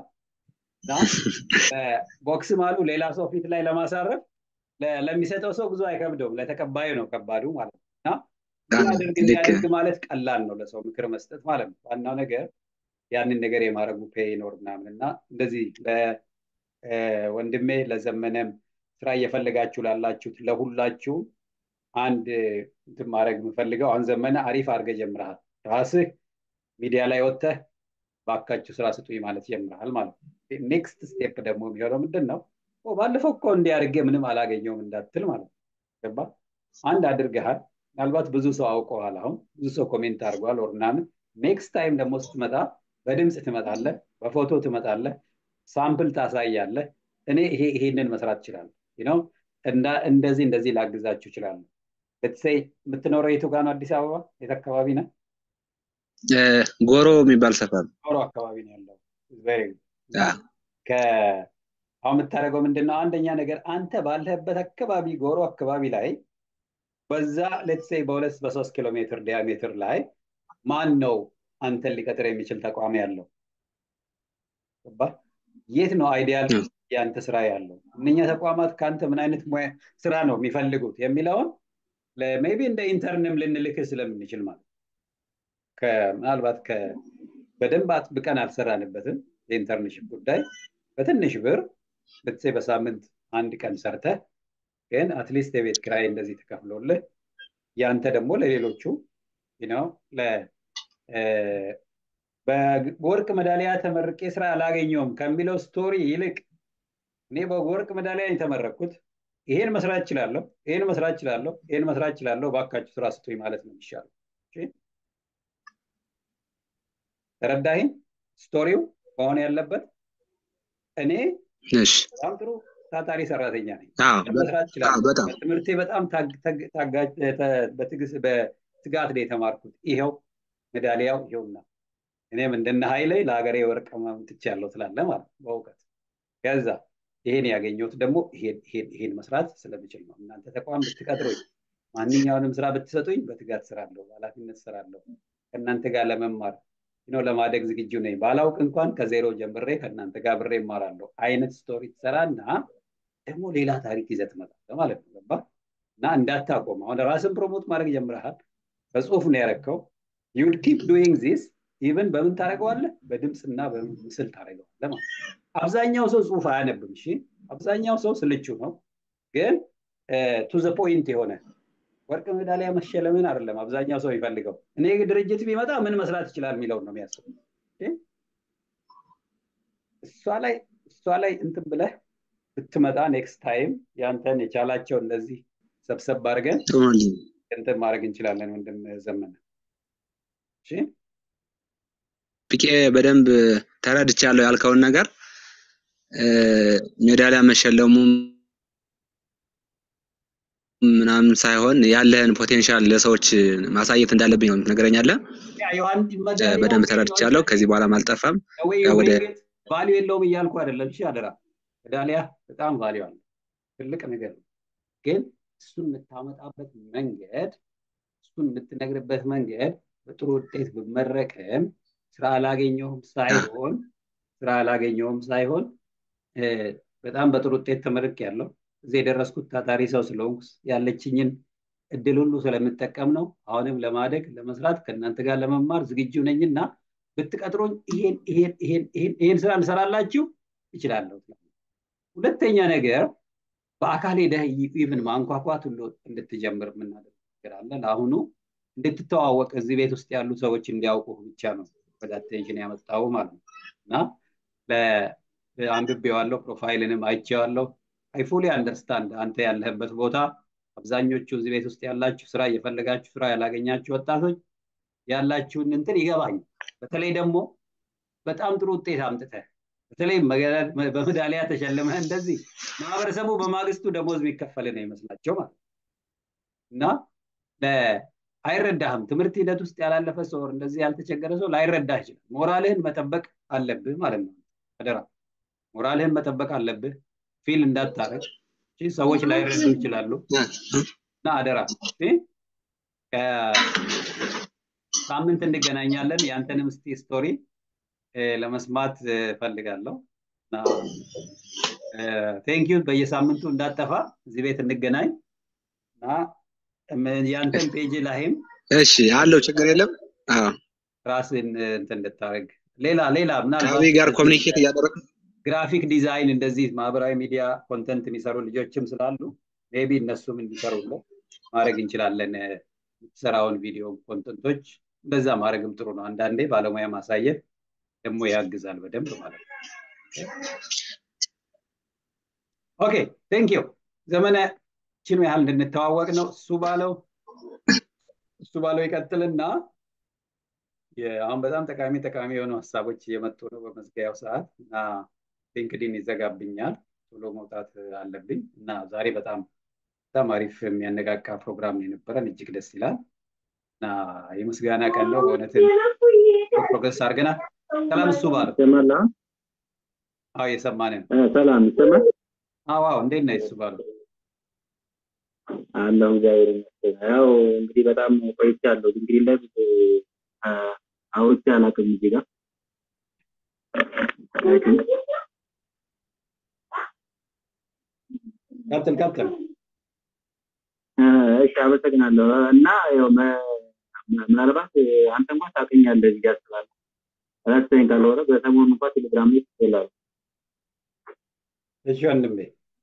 ቦክስ ማሉ ሌላ ሰው ፊት ላይ ለማሳረፍ ለሚሰጠው ሰው ብዙ አይከብደውም፣ ለተቀባዩ ነው ከባዱ ማለት ነው። እና እንዲያደርግ እንዲያደርግ ማለት ቀላል ነው ለሰው ምክር መስጠት ማለት ነው። ዋናው ነገር ያንን ነገር የማድረጉ ፔ ይኖር ምናምን እና እንደዚህ ለወንድሜ ለዘመነም ስራ እየፈለጋችሁ ላላችሁት ለሁላችሁ አንድ እንትን ማድረግ የምፈልገው አሁን ዘመነ አሪፍ አድርገህ ጀምረሃል። ራስህ ሚዲያ ላይ ወጥተህ ባካችሁ ስራ ስጡኝ ማለት ጀምረሃል ማለት ነው። ኔክስት ስቴፕ ደግሞ የሚሆነው ምንድን ነው? ባለፈው እኮ እንዲያደርገ ምንም አላገኘውም እንዳትል ማለት ነው። ገባ? አንድ አድርገሃል። ምናልባት ብዙ ሰው አውቀዋል። አሁን ብዙ ሰው ኮሜንት አድርጓል ወር ምናምን። ኔክስት ታይም ደግሞ ስትመጣ በድምፅ ትመጣለህ፣ በፎቶ ትመጣለህ፣ ሳምፕል ታሳያለህ። እኔ ይሄ ይሄንን መስራት እችላለሁ ነው እንደዚህ እንደዚህ ላግዛችሁ እችላለሁ። ለትሰይ የምትኖረው የቱ ጋር ነው? አዲስ አበባ የት አካባቢ ነው? ጎሮ የሚባል ሰፈር ጎሮ አካባቢ ነው ያለው። አሁን የምታደርገው ምንድን ነው? አንደኛ ነገር አንተ ባለህበት አካባቢ ጎሮ አካባቢ ላይ በዛ ሌትሴ በሁለት በሶስት ኪሎ ሜትር ዲያሜትር ላይ ማን ነው አንተን ሊቀጥር የሚችል ተቋም ያለው? ገባህ? የት ነው አይዲያል የአንተ ስራ ያለው? እነኛ ተቋማት ከአንተ ምን አይነት ሙያ ስራ ነው የሚፈልጉት የሚለውን ሜቢ እንደ ኢንተርንም ልንልክህ ስለምንችል ማለት ምናልባት በደንብ አጥብቀን አልሰራንበትም የኢንተርንሽፕ ጉዳይ በትንሽ ብር ብትሴ በሳምንት አንድ ቀን ሰርተህ ግን አትሊስት የቤት ኪራይ እንደዚህ ተከፍሎልህ ያንተ ደግሞ ለሌሎቹ ነው በወርቅ መዳሊያ ተመርቄ ስራ አላገኘውም ከሚለው ስቶሪ ይልቅ እኔ በወርቅ መዳሊያ የተመረቅኩት ይሄን መስራት እችላለሁ፣ ይሄን መስራት እችላለሁ፣ ይሄን መስራት እችላለሁ፣ ባካችሁ ስራ ስጡኝ ማለት ነው የሚሻለው። ተረዳኸኝ? ስቶሪው መሆን ያለበት እኔ በጣም ጥሩ ታታሪ ሰራተኛ ነኝ፣ መስራት እችላለሁ። በትምህርቴ በጣም በትጋት ነው የተማርኩት። ይኸው ሜዳሊያው ይኸውና፣ እኔም እንደነ ኃይሌ ለሀገሬ ወርቅ አምጥቻለሁ ትላለህ ማለት በእውቀት ከዛ ይሄን ያገኘሁት ደግሞ ይሄን መስራት ስለምችል ነው። እናንተ ተቋም ብትቀጥሩኝ፣ ማንኛውንም ስራ ብትሰጡኝ በትጋት ስራለሁ፣ በኃላፊነት ስራለሁ። ከእናንተ ጋር ለመማር ነው ለማደግ ዝግጁ ነኝ። ባላውቅ እንኳን ከዜሮ ጀምሬ ከእናንተ ጋር ብሬ እማራለሁ አይነት ስቶሪ ትሰራና ደግሞ ሌላ ታሪክ ይዘህ ትመጣለህ ማለት ነው። ገባህ? እና እንዳታቆም አሁን ራስን ፕሮሞት ማድረግ ጀምረሃል። በጽሁፍ ነው ያረከው። ዩል ኪፕ ዱይንግ ዚስ ኢቨን በምን ታደርገዋለህ? በድምፅና በምስል ታደርገዋለህ ማለት አብዛኛው ሰው ጽሁፍ አያነብም። እሺ፣ አብዛኛው ሰው ስልቹ ነው። ግን ቱ ዘ ፖይንት የሆነ ወርቅ ሜዳሊያ መሸለምን አይደለም አብዛኛው ሰው የሚፈልገው። እኔ ድርጅት ቢመጣ ምን መስራት ይችላል የሚለውን ነው የሚያስብ። እሷ ላይ እሷ ላይ እንትን ብለህ ብትመጣ ኔክስት ታይም ያንተን የቻላቸው እንደዚህ ሰብሰብ አድርገን እንትን ማድረግ እንችላለን። ወንድም ዘመነ እሺ ፒቄ በደንብ ተረድቻለሁ ያልከውን ነገር ሜዳሊያ መሸለሙ ምናምን ሳይሆን ያለህን ፖቴንሻል ለሰዎች ማሳየት እንዳለብኝ ነው ትነግረኛለህ። በደንብ ተረድቻለሁ። ከዚህ በኋላም አልጠፋም። ወደ ቫሊዩ የለውም እያልኩ አይደለም። እሺ አደራ፣ ሜዳሊያ በጣም ቫሊዩ አለ፣ ትልቅ ነገር ነው። ግን እሱን የምታመጣበት መንገድ፣ እሱን የምትነግርበት መንገድ በጥሩ ውጤት ብመረቅም ስራ አላገኘሁም ሳይሆን ስራ አላገኘሁም ሳይሆን በጣም በጥሩ ውጤት ተመርቅ ያለው እዚህ የደረስኩት ታታሪ ሰው ስለሆንኩ ያለችኝን እድል ሁሉ ስለምጠቀም ነው። አሁንም ለማደግ ለመስራት ከእናንተ ጋር ለመማር ዝግጁ ነኝና ብትቀጥሮኝ ይሄን ይሄን ይሄን ይሄን ይሄን ስራ እንሰራላችሁ ይችላለሁ። ሁለተኛ ነገር በአካል ሄደህ ኢቭን ማንኳኳት ሁሉ እንድትጀምር የምናደርግ ነገር አለ። ለአሁኑ እንድትተዋወቅ እዚህ ቤት ውስጥ ያሉ ሰዎች እንዲያውቁ ብቻ ነው ወደ አቴንሽን ያመጣው ማለት ነው እና አንብቤዋለሁ፣ ፕሮፋይልንም አይቼዋለሁ። አይ ፉሊ አንደርስታንድ አንተ ያለህበት ቦታ አብዛኞቹ እዚህ ቤት ውስጥ ያላችሁ ስራ እየፈለጋችሁ ስራ ያላገኛችሁ ወጣቶች ያላችሁን እንትን ይገባኝ። በተለይ ደግሞ በጣም ጥሩ ውጤት አምጥተህ በተለይ በሜዳሊያ ተሸልመህ እንደዚህ ማህበረሰቡ በማግስቱ ደሞዝ የሚከፈል ነው ይመስላቸው ማለት እና አይረዳህም። ትምህርት ሂደት ውስጥ ያላለፈ ሰው እንደዚህ ያልተቸገረ ሰው ላይረዳህ ይችላል። ሞራልህን መጠበቅ አለብህ ማለት ነው። አደራ ሞራልህን መጠበቅ አለብህ። ፊል እንዳታረግ ሰዎች ላይረዱ ይችላሉ እና አደራ ሳምንት እንገናኛለን። ያንተንም እስቲ ስቶሪ ለመስማት ፈልጋለሁ እና ቴንኪዩ። በየሳምንቱ እንዳጠፋ እዚህ ቤት እንገናኝ እና ያንተን ፔጅ ላይም እሺ አለው ችግር የለም። ራስን እንትን እንድታደርግ ሌላ ሌላ ምናልባት ጋር ኮሚኒኬት እያደረግ ግራፊክ ዲዛይን እንደዚህ ማህበራዊ ሚዲያ ኮንተንት የሚሰሩ ልጆችም ስላሉ ሜቢ እነሱም እንዲሰሩለት ማድረግ እንችላለን። የምትሰራውን ቪዲዮ ኮንተንቶች እንደዛ ማድረግም ጥሩ ነው። አንዳንዴ ባለሙያ ማሳየት ደግሞ ያግዛል በደንብ ማለት ነው። ኦኬ ቴንክ ዩ ዘመነ ችን ያህል እንድንተዋወቅ ነው። እሱ ባለው እሱ ባለው ይቀጥልና አሁን በጣም ጠቃሚ ጠቃሚ የሆኑ ሀሳቦች እየመጡ ነው በመዝጊያው ሰዓት እና ሊንክዲን ይዘጋብኛል። ቶሎ መውጣት አለብኝ እና ዛሬ በጣም በጣም አሪፍ የሚያነቃቃ ፕሮግራም የነበረን እጅግ ደስ ይላል እና የምስጋና ቀን ነው። በእውነት ፕሮግረስ አድርገናል። ሰላም እሱ ባለው አዎ እየሰማን ነው። ሰላም ይሰማል? አዎ አዎ፣ እንዴት ነህ እሱ ባሉ? አለሁ እግዚአብሔር ይመስገን። ያው እንግዲህ በጣም ቆይቻለሁ። እንግዲህ ላይ አውርቼ አላውቅም እዚህ ጋር ቀጥል ቀጥል። እሺ አመሰግናለሁ። እና ያው ምናልባት አንተ እንኳን ታውቀኛለህ ብዬ አስባለሁ። ረስተኝ ካልሆነ በሰሞኑ እንኳን ቴሌግራም ላይ ትችላለህ። እሺ ወንድሜ።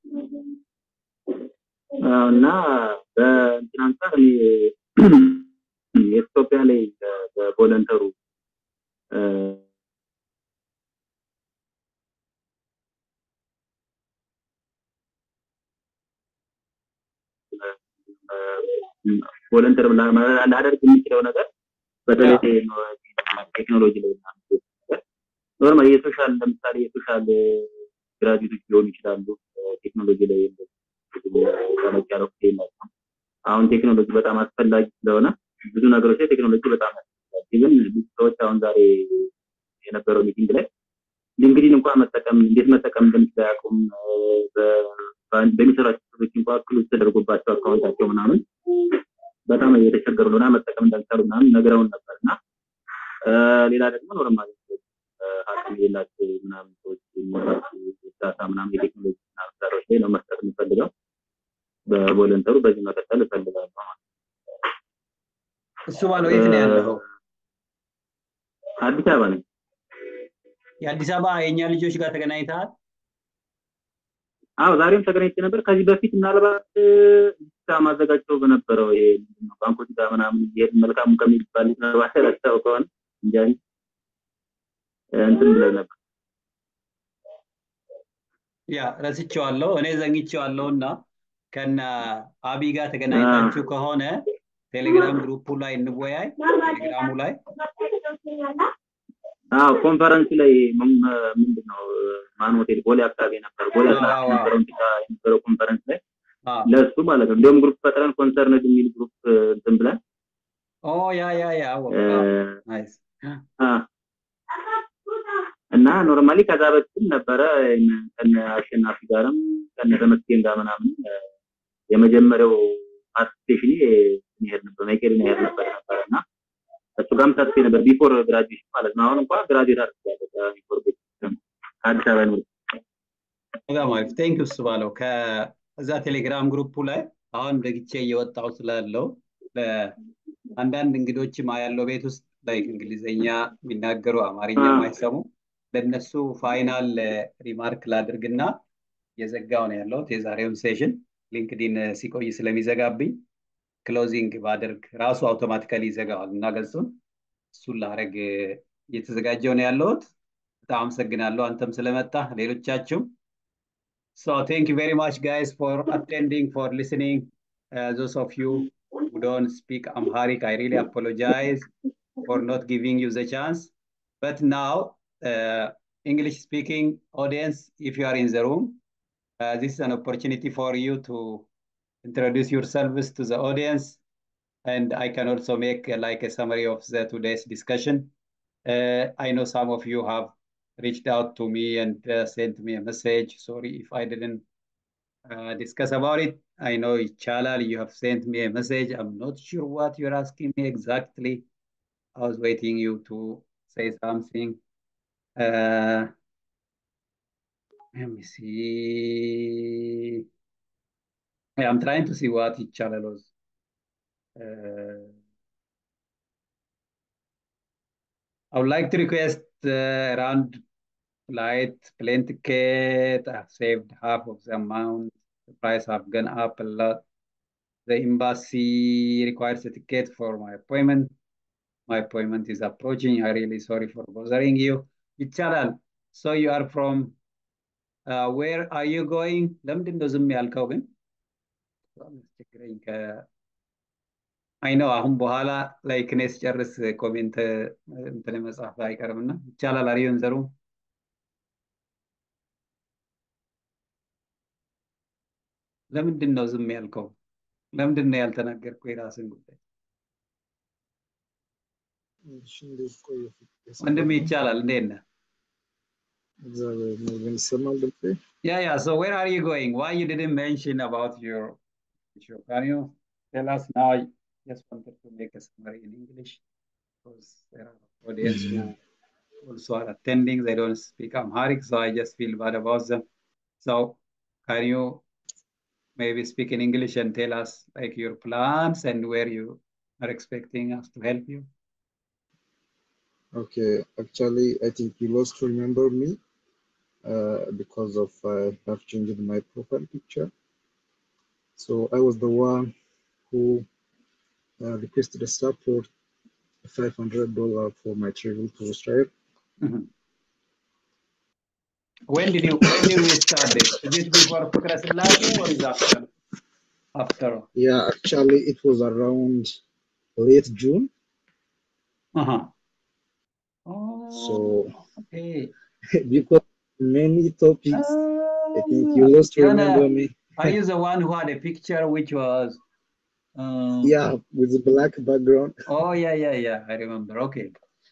እና በእንትን አንጻር እኔ የኢትዮጵያ ላይ በቮለንተሩ ቮለንተር ላደርግ የሚችለው ነገር በተለይ ቴክኖሎጂ ላይ ኖርማል የሶሻል ለምሳሌ የሶሻል ግራጁዌቶች ሊሆኑ ይችላሉ። ቴክኖሎጂ ላይ ጠለቅ ያለው የላቸውም። አሁን ቴክኖሎጂ በጣም አስፈላጊ ስለሆነ ብዙ ነገሮች ላይ ቴክኖሎጂ በጣም ያስፈልጋል። ግን ብዙ ሰዎች አሁን ዛሬ የነበረው ሚቲንግ ላይ ሊንክዲን እንኳን መጠቀም እንዴት መጠቀም እንደሚችል አያውቁም። በሚሰራቸው ሰዎች እንኳን ክሎዝ ተደርጎባቸው አካውንታቸው ምናምን በጣም እየተቸገሩ ነውና መጠቀም እንዳልቻሉ ምናምን ነግረውን ነበር እና ሌላ ደግሞ ኖርማል አቅም የሌላቸው ምናምን ሰዎች የሚኖራቸው እርዳታ ምናምን የቴክኖሎጂ እርዳታዎች ላይ ነው መስጠት የምፈልገው። በቮለንተሩ በዚህ መቀጠል እፈልጋለሁ ማለት እሱ ባለው የት ነው ያለው? አዲስ አበባ ነኝ። የአዲስ አበባ የእኛ ልጆች ጋር ተገናኝተሃል? አዎ ዛሬም ተገናኝቼ ነበር። ከዚህ በፊት ምናልባት ሳ ማዘጋጀው በነበረው ይሄ ባንኮች ጋር ምናምን ይሄድ መልካሙ ከሚባል ምናልባት ረስተው ከሆነ እንጃ እንትን ብለው ነበር። ያ ረስቼዋለሁ፣ እኔ ዘግቼዋለሁ እና ከነ አቢ ጋር ተገናኝታችሁ ከሆነ ቴሌግራም ግሩፑ ላይ እንወያይ። ቴሌግራሙ ላይ አዎ ኮንፈረንስ ላይ ምንድን ነው ማን ሆቴል ቦሌ አካባቢ ነበር። ቦሌ አካባቢ የነበረው የነበረው ኮንፈረንስ ላይ ለእሱ ማለት ነው። እንዲሁም ግሩፕ ፈጥረን ኮንሰርንድ የሚል ግሩፕ እንትን ብለን ኦ ያ ያ ያ ናይስ እና ኖርማሊ ከዛ በፊትም ነበረ ከነ አሸናፊ ጋርም ከነ ተመስገን ጋር ምናምን የመጀመሪያው ፓርቲሲፔሽን ይሄድ ነበር መቄዶንያ ይሄድ ነበር ነበር እና እሱ ጋርም ተሳትፌ ነበር ቢፎር ግራጁዌሽን ማለት ነው። አሁን እንኳን ግራጁዌት አድርጌያለሁ ከቢፎር ከአዲስ አበባ ዩኒቨርሲቲ። በጣም አሪፍ ቴንክ እሱ ባለው ከዛ ቴሌግራም ግሩፑ ላይ አሁን ደግቼ እየወጣው ስላለው አንዳንድ እንግዶችም ያለው ቤት ውስጥ ላይ እንግሊዝኛ የሚናገሩ አማርኛ ማይሰሙ ለነሱ ፋይናል ሪማርክ ላድርግና የዘጋው ነው ያለሁት የዛሬውን ሴሽን ሊንክዲን ሲቆይ ስለሚዘጋብኝ ክሎዚንግ ባደርግ ራሱ አውቶማቲካሊ ይዘጋዋል እና ገጹን እሱን ላረግ እየተዘጋጀው ነው ያለሁት። በጣም አመሰግናለሁ አንተም ስለመጣ ሌሎቻችሁም። So thank you very much guys for attending, for listening. Uh, those of you who don't speak Amharic, I really apologize for not giving you the chance. But now, uh, English speaking audience, if you are in the room, uh, this is an opportunity for you to introduce yourselves to the audience. And I can also make uh, like a summary of the today's discussion. Uh, I know some of you have reached out to me and uh, sent me a message. Sorry if I didn't uh, discuss about it. I know Chalal, you have sent me a message. I'm not sure what you're asking me exactly. I was waiting you to say something. Uh, let me see. Yeah, I'm trying to see what Chalal was. Uh, I would like to request uh, around flight, plane ticket. I've saved half of the amount. The price have gone up a lot. The embassy requires a ticket for my appointment. My appointment is approaching. I'm really sorry for bothering you. Icharal, so you are from, uh, where are you going? ለምንድን ነው ዝም ያልከው ግን? አስቸግረኝ አይ ነው አሁን በኋላ ላይክ እኔ ስጨርስ ኮሜንት እንትን መጻፍ አይቀርም እና ይቻላል። አሪዮን ዘሩ ለምንድን ነው ዝም ያልከው? ለምንድን ነው ያልተናገርከው የራስን ጉዳይ? ወንድም ይቻላል። እንዴት ነህ? እግዚአብሔር ይመስገን ይሰማል ድምጼ? Yeah, yeah. So where are you going? Why you didn't mention about your issue? Can you tell us now? I just wanted to make a summary in English because there are audience who also are attending. They don't speak Amharic, so I just feel bad about them. So can you maybe speak in English and tell us like your plans and where you are expecting us to help you? Okay, actually, I think you lost to remember me uh, because of I have changed my profile picture. So I was the one who uh, requested a support $500 for my travel to Israel. Mhm. When did you when did we start this? Is it before Fikra Selassie or is after? After. Yeah, actually, it was around late June. Uh-huh. So Okay. because many topics, I think you lost to Yana, remember me. are you the one who had a picture which was um, Yeah, with the black background. Oh yeah, yeah, yeah. I remember. Okay.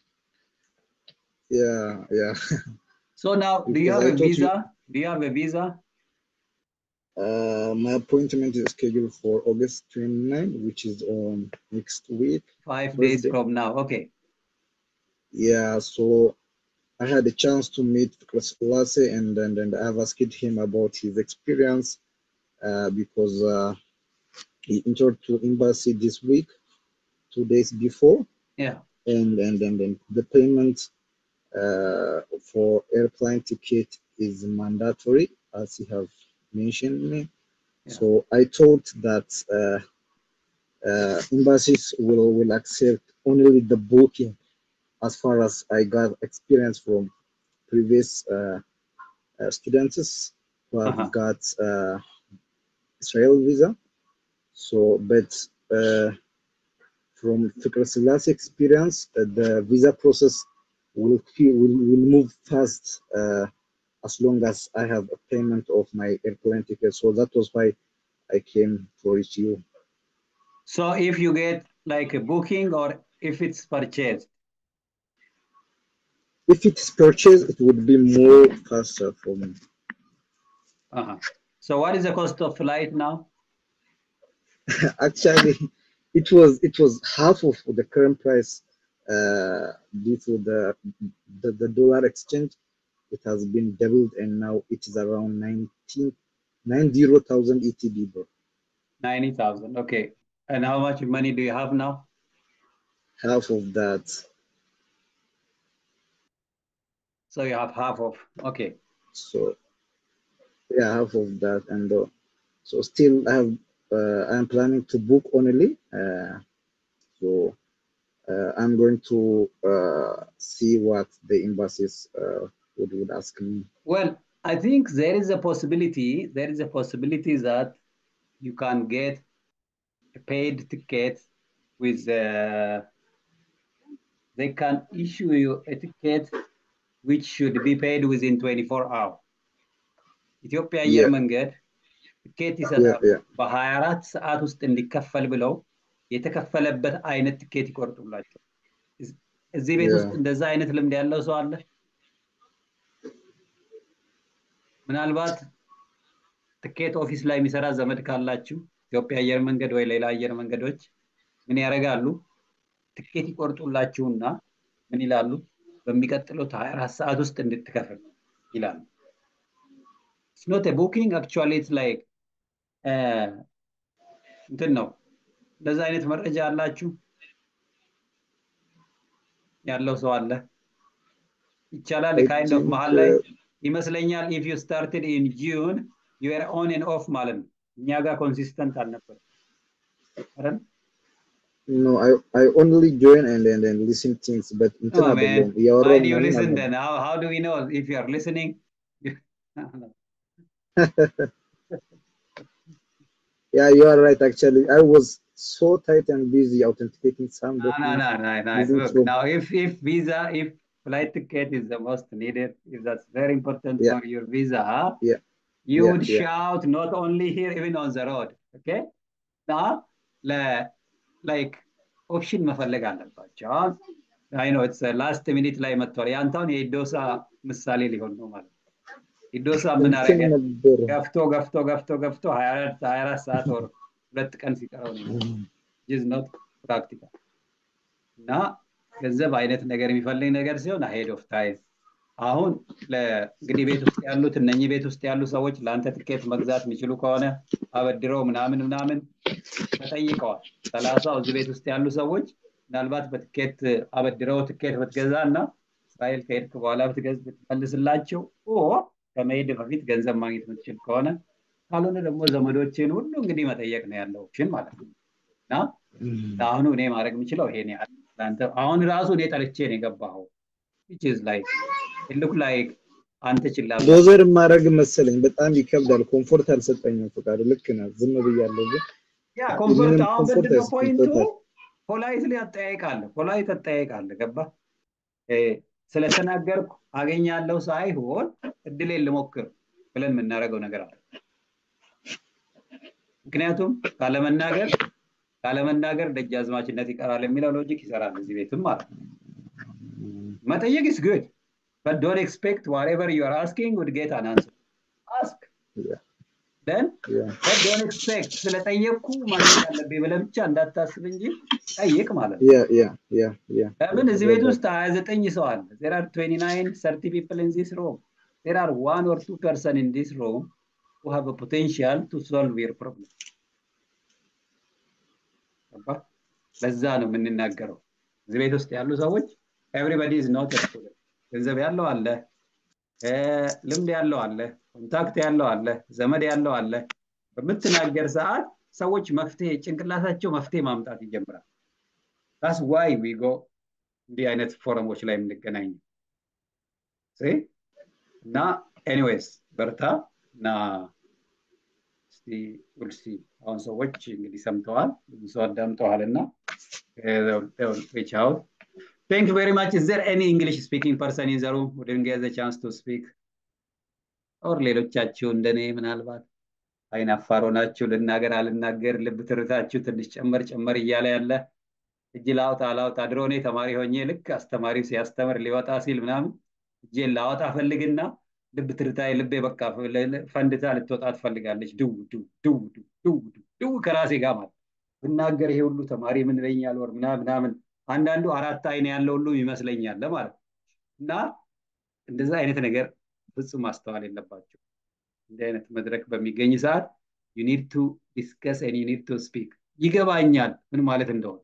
Yeah, yeah. So now do you Because have I a thought you- visa? Do you have a visa? Uh, my appointment is scheduled for August 29, which is on next week. Five days Thursday. from now. Okay. Yeah, so I had a chance to meet Chris Lasse and, and and I've asked him about his experience uh, because uh, he entered to embassy this week, two days before, Yeah. and and and, and the payment uh, for airplane ticket is mandatory, as you have mentioned me. So I thought that uh, uh, embassies will will accept only the booking, as far as I got experience from previous uh, uh, students who have Uh-huh. got uh, Israel visa. So, but uh, from Fikr Selassie experience, uh, the visa process will, fe- will will move fast uh, as long as I have a payment of my airplane ticket. So that was why I came to reach you. So if you get like a booking or if it's purchased. If it is purchased, it would be more faster for me. Uh-huh. So what is the cost of flight now? Actually, it was it was half of the current price uh, due to the, the the dollar exchange. It has been doubled, and now it is around 19 90,000 ETB, bro. Ninety thousand. Okay. And how much money do you have now? Half of that. So you have half of. Okay. So yeah, half of that, and uh, so still I have uh, I'm planning to book only. Uh, so uh, I'm going to uh, see what the embassies uh, would would ask me. Well, I think there is a possibility. There is a possibility that you can get a paid ticket with. Uh, they can issue you a ticket which should be paid within 24 hours. ኢትዮጵያ አየር Yeah. መንገድ ትኬት Yeah, ይሰጣሉ። yeah. በ24 ሰዓት ውስጥ እንዲከፈል ብለው የተከፈለበት አይነት ትኬት ይቆርጡላቸው። እዝ- እዚህ ቤት ውስጥ Yeah. እንደዛ አይነት ልምድ ያለው ሰው አለ? ምናልባት ትኬት ኦፊስ ላይ የሚሰራ ዘመድ ካላችሁ ኢትዮጵያ አየር መንገድ ወይ ሌላ አየር መንገዶች ምን ያደርጋሉ? ትኬት ይቆርጡላችሁና ምን ይላሉ? በሚቀጥሉት 24 ሰዓት ውስጥ እንድትከፍል ይላሉ። It's not a booking, actually it's like uh, እንትን ነው። እንደዛ አይነት መረጃ አላችሁ? ያለው ሰው አለ? ይቻላል I ካይንድ ኦፍ think መሀል ላይ uh, ይመስለኛል ኢፍ ዩ ስታርትድ ኢን ጁን ዩ አር ኦን ኤንድ ኦፍ ማለት ነው። እኛ ጋር ኮንሲስተንት አልነበረም አይደል? no, I I only join and and, and listen things, but እንትን Oh man, አይደለም why እያወራሁ do you ምናምን listen አይደለም። then? How, how do we know if you are listening? Yeah, you are right. Actually, I was so tight and busy authenticating some No, no, documents. no, no, no. moving Look, from now if if visa, if flight ticket is the most needed, if that's very important yeah, for your visa, huh? yeah, you yeah, would yeah. shout not only here, even on the road. Okay? Now, le- like ኦፕሽን መፈለግ አለባቸው። አሁን አይ ነው ላስት ሚኒት ላይ መጥቷል። ያንታውን የኢዶሳ ምሳሌ ሊሆን ነው ማለት ነው። ኢዶሳ ምን አረገ? ገፍቶ ገፍቶ ገፍቶ ገፍቶ ሀያ አራት ሰዓት ወር ሁለት ቀን ሲቀረው ነው ጅዝ ኖት ፕራክቲካል እና ገንዘብ አይነት ነገር የሚፈልግ ነገር ሲሆን አሄድ ኦፍ ታይም አሁን እንግዲህ ቤት ውስጥ ያሉት እነኚህ ቤት ውስጥ ያሉ ሰዎች ለአንተ ትኬት መግዛት የሚችሉ ከሆነ አበድረው ምናምን ምናምን ተጠይቀዋል። ሰላሳው እዚህ ቤት ውስጥ ያሉ ሰዎች ምናልባት በትኬት አበድረው ትኬት ብትገዛ እና እስራኤል ከሄድክ በኋላ ብትመልስላቸው ከመሄድ በፊት ገንዘብ ማግኘት የምትችል ከሆነ ካልሆነ ደግሞ ዘመዶችን ሁሉ እንግዲህ መጠየቅ ነው ያለው ኦፕሽን ማለት ነው እና ለአሁኑ እኔ ማድረግ የምችለው ይሄን ያህል አሁን ራሱ እኔ ጠልቼ ነው የገባኸው which is like it look like አንተ ችላ ዶዘር ማድረግ መሰለኝ በጣም ይከብዳል። ኮምፎርት አልሰጠኝም ፈቃዱ። ልክ ነህ። ዝም ብያለሁ ግን ያ ኮምፎርት አሁን ምንድነው ፖይንቱ? ፖላይትሊ አጠያይቃለህ፣ ፖላይት አጠያይቃለህ። ገባ ስለተናገርኩ አገኛለሁ ሳይሆን እድሌን ልሞክር ብለን የምናደርገው ነገር አለ። ምክንያቱም ካለመናገር ካለመናገር ደጃዝማችነት ይቀራል የሚለው ሎጂክ ይሰራል እዚህ ቤትም ማለት ነው። መጠየቅ is good but don't expect whatever you are asking would get an answer ask then but don't expect ስለጠየቅኩ ማግኘት አለብኝ ብለህ ብቻ እንዳታስብ እንጂ ጠይቅ ማለት ነው ለምን እዚህ ቤት ውስጥ ሀያ ዘጠኝ ሰው አለ there are 29 30 people in this room there are one or two person in this room who have a potential to solve your problem ለዛ ነው የምንናገረው እዚህ ቤት ውስጥ ያሉ ሰዎች ኤቭሪባዲ ኢዝ ኖት ገንዘብ ያለው አለ ልምድ ያለው አለ ኮንታክት ያለው አለ ዘመድ ያለው አለ በምትናገር ሰዓት ሰዎች መፍትሄ ጭንቅላታቸው መፍትሄ ማምጣት ይጀምራል ታስ ዋይ ዊ ጎ እንዲህ አይነት ፎረሞች ላይ የምንገናኝ እና ኤኒዌይስ በርታ እና እስቲ ውልሲ አሁን ሰዎች እንግዲህ ሰምተዋል ብዙ ሰው አዳምጠዋል እና ሪች አውት Thank you very much. Is there any English speaking person in the room who didn't get the chance to speak? ኦር ሌሎቻችሁ እንደኔ ምናልባት አይን አፋር ሆናችሁ ልናገር አልናገር ልብ ትርታችሁ ትንሽ ጨመር ጨመር እያለ ያለ እጅ ላውጣ ላውጣ ድሮ እኔ ተማሪ ሆኜ ልክ አስተማሪው ሲያስተምር ሊወጣ ሲል ምናምን እጄን ላወጣ ፈልግና ልብ ትርታዬ ልቤ በቃ ፈንድታ ልትወጣ ትፈልጋለች ድው ድው ድው ድው ድው ከራሴ ጋር ማለት ብናገር ይሄ ሁሉ ተማሪ ምን ይለኛል ወር ምናምን አንዳንዱ አራት አይን ያለው ሁሉ ይመስለኛል ማለት እና እንደዛ አይነት ነገር ፍጹም ማስተዋል የለባቸው እንዲህ አይነት መድረክ በሚገኝ ሰዓት ዩኒድ ቱ ዲስከስ ን ዩኒድ ቱ ስፒክ ይገባኛል ምን ማለት እንደሆነ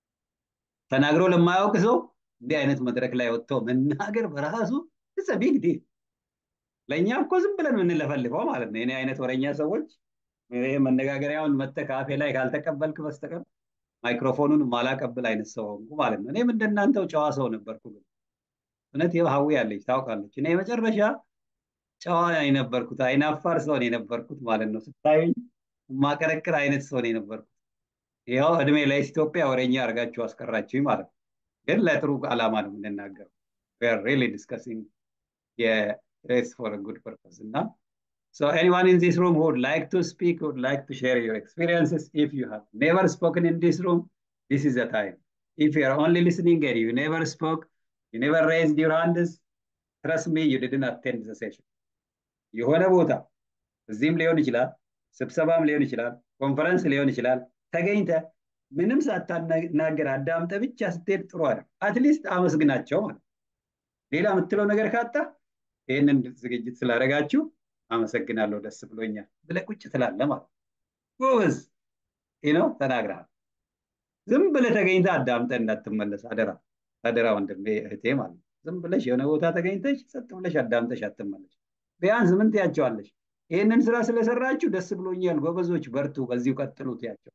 ተናግሮ ለማያውቅ ሰው እንዲህ አይነት መድረክ ላይ ወጥቶ መናገር በራሱ ቢግ ዲል ለእኛ እኮ ዝም ብለን የምንለፈልፈው ማለት ነው የኔ አይነት ወረኛ ሰዎች ይህ መነጋገሪያውን መተህ ከአፌ ላይ ካልተቀበልክ በስተቀር ማይክሮፎኑን ማላቀብል አይነት ሰው ሆንኩ ማለት ነው። እኔም እንደናንተው ጨዋ ሰው ነበርኩ። ግን እውነት ሀዊ ያለች ታውቃለች። እኔ የመጨረሻ ጨዋ የነበርኩት አይናፋር ሰው ነው የነበርኩት ማለት ነው። ስታዩኝ ማቀረቅር አይነት ሰው ነው የነበርኩት። ይኸው እድሜ ላይ ኢትዮጵያ ወሬኛ አድርጋችሁ አስቀራችሁኝ ማለት ነው። ግን ለጥሩ ዓላማ ነው የምንናገረው። ሪሊ ዲስከሲንግ የሬስ ፎር ጉድ ፐርፐስ እና So anyone in this room who would like to speak, would like to share your experiences, if you have never spoken in this room, this is the time. If you are only listening and you never spoke, you never raised your hands, trust me, you didn't attend the session. የሆነ ቦታ እዚህም ሊሆን ይችላል፣ ስብሰባም ሊሆን ይችላል፣ ኮንፈረንስ ሊሆን ይችላል። ተገኝተ ምንም ሳታናገር አዳምጠ ብቻ ስትሄድ ጥሩ አይደል። አትሊስት አመስግናቸው ማለት ሌላ የምትለው ነገር ካጣ ይህንን ዝግጅት ስላደረጋችሁ አመሰግናለሁ ደስ ብሎኛል ብለህ ቁጭ ትላለህ ማለት ጎበዝ ነው ተናግረሃል። ዝም ብለህ ተገኝተህ አዳምጠህ እንዳትመለስ አደራ አደራ ወንድሜ እህቴ ማለት ነው። ዝም ብለሽ የሆነ ቦታ ተገኝተሽ ጸጥ ብለሽ አዳምጠሽ አትመለሽ። ቢያንስ ምን ትያቸዋለሽ? ይህንን ስራ ስለሰራችሁ ደስ ብሎኛል፣ ጎበዞች፣ በርቱ፣ በዚሁ ቀጥሉ ትያቸው።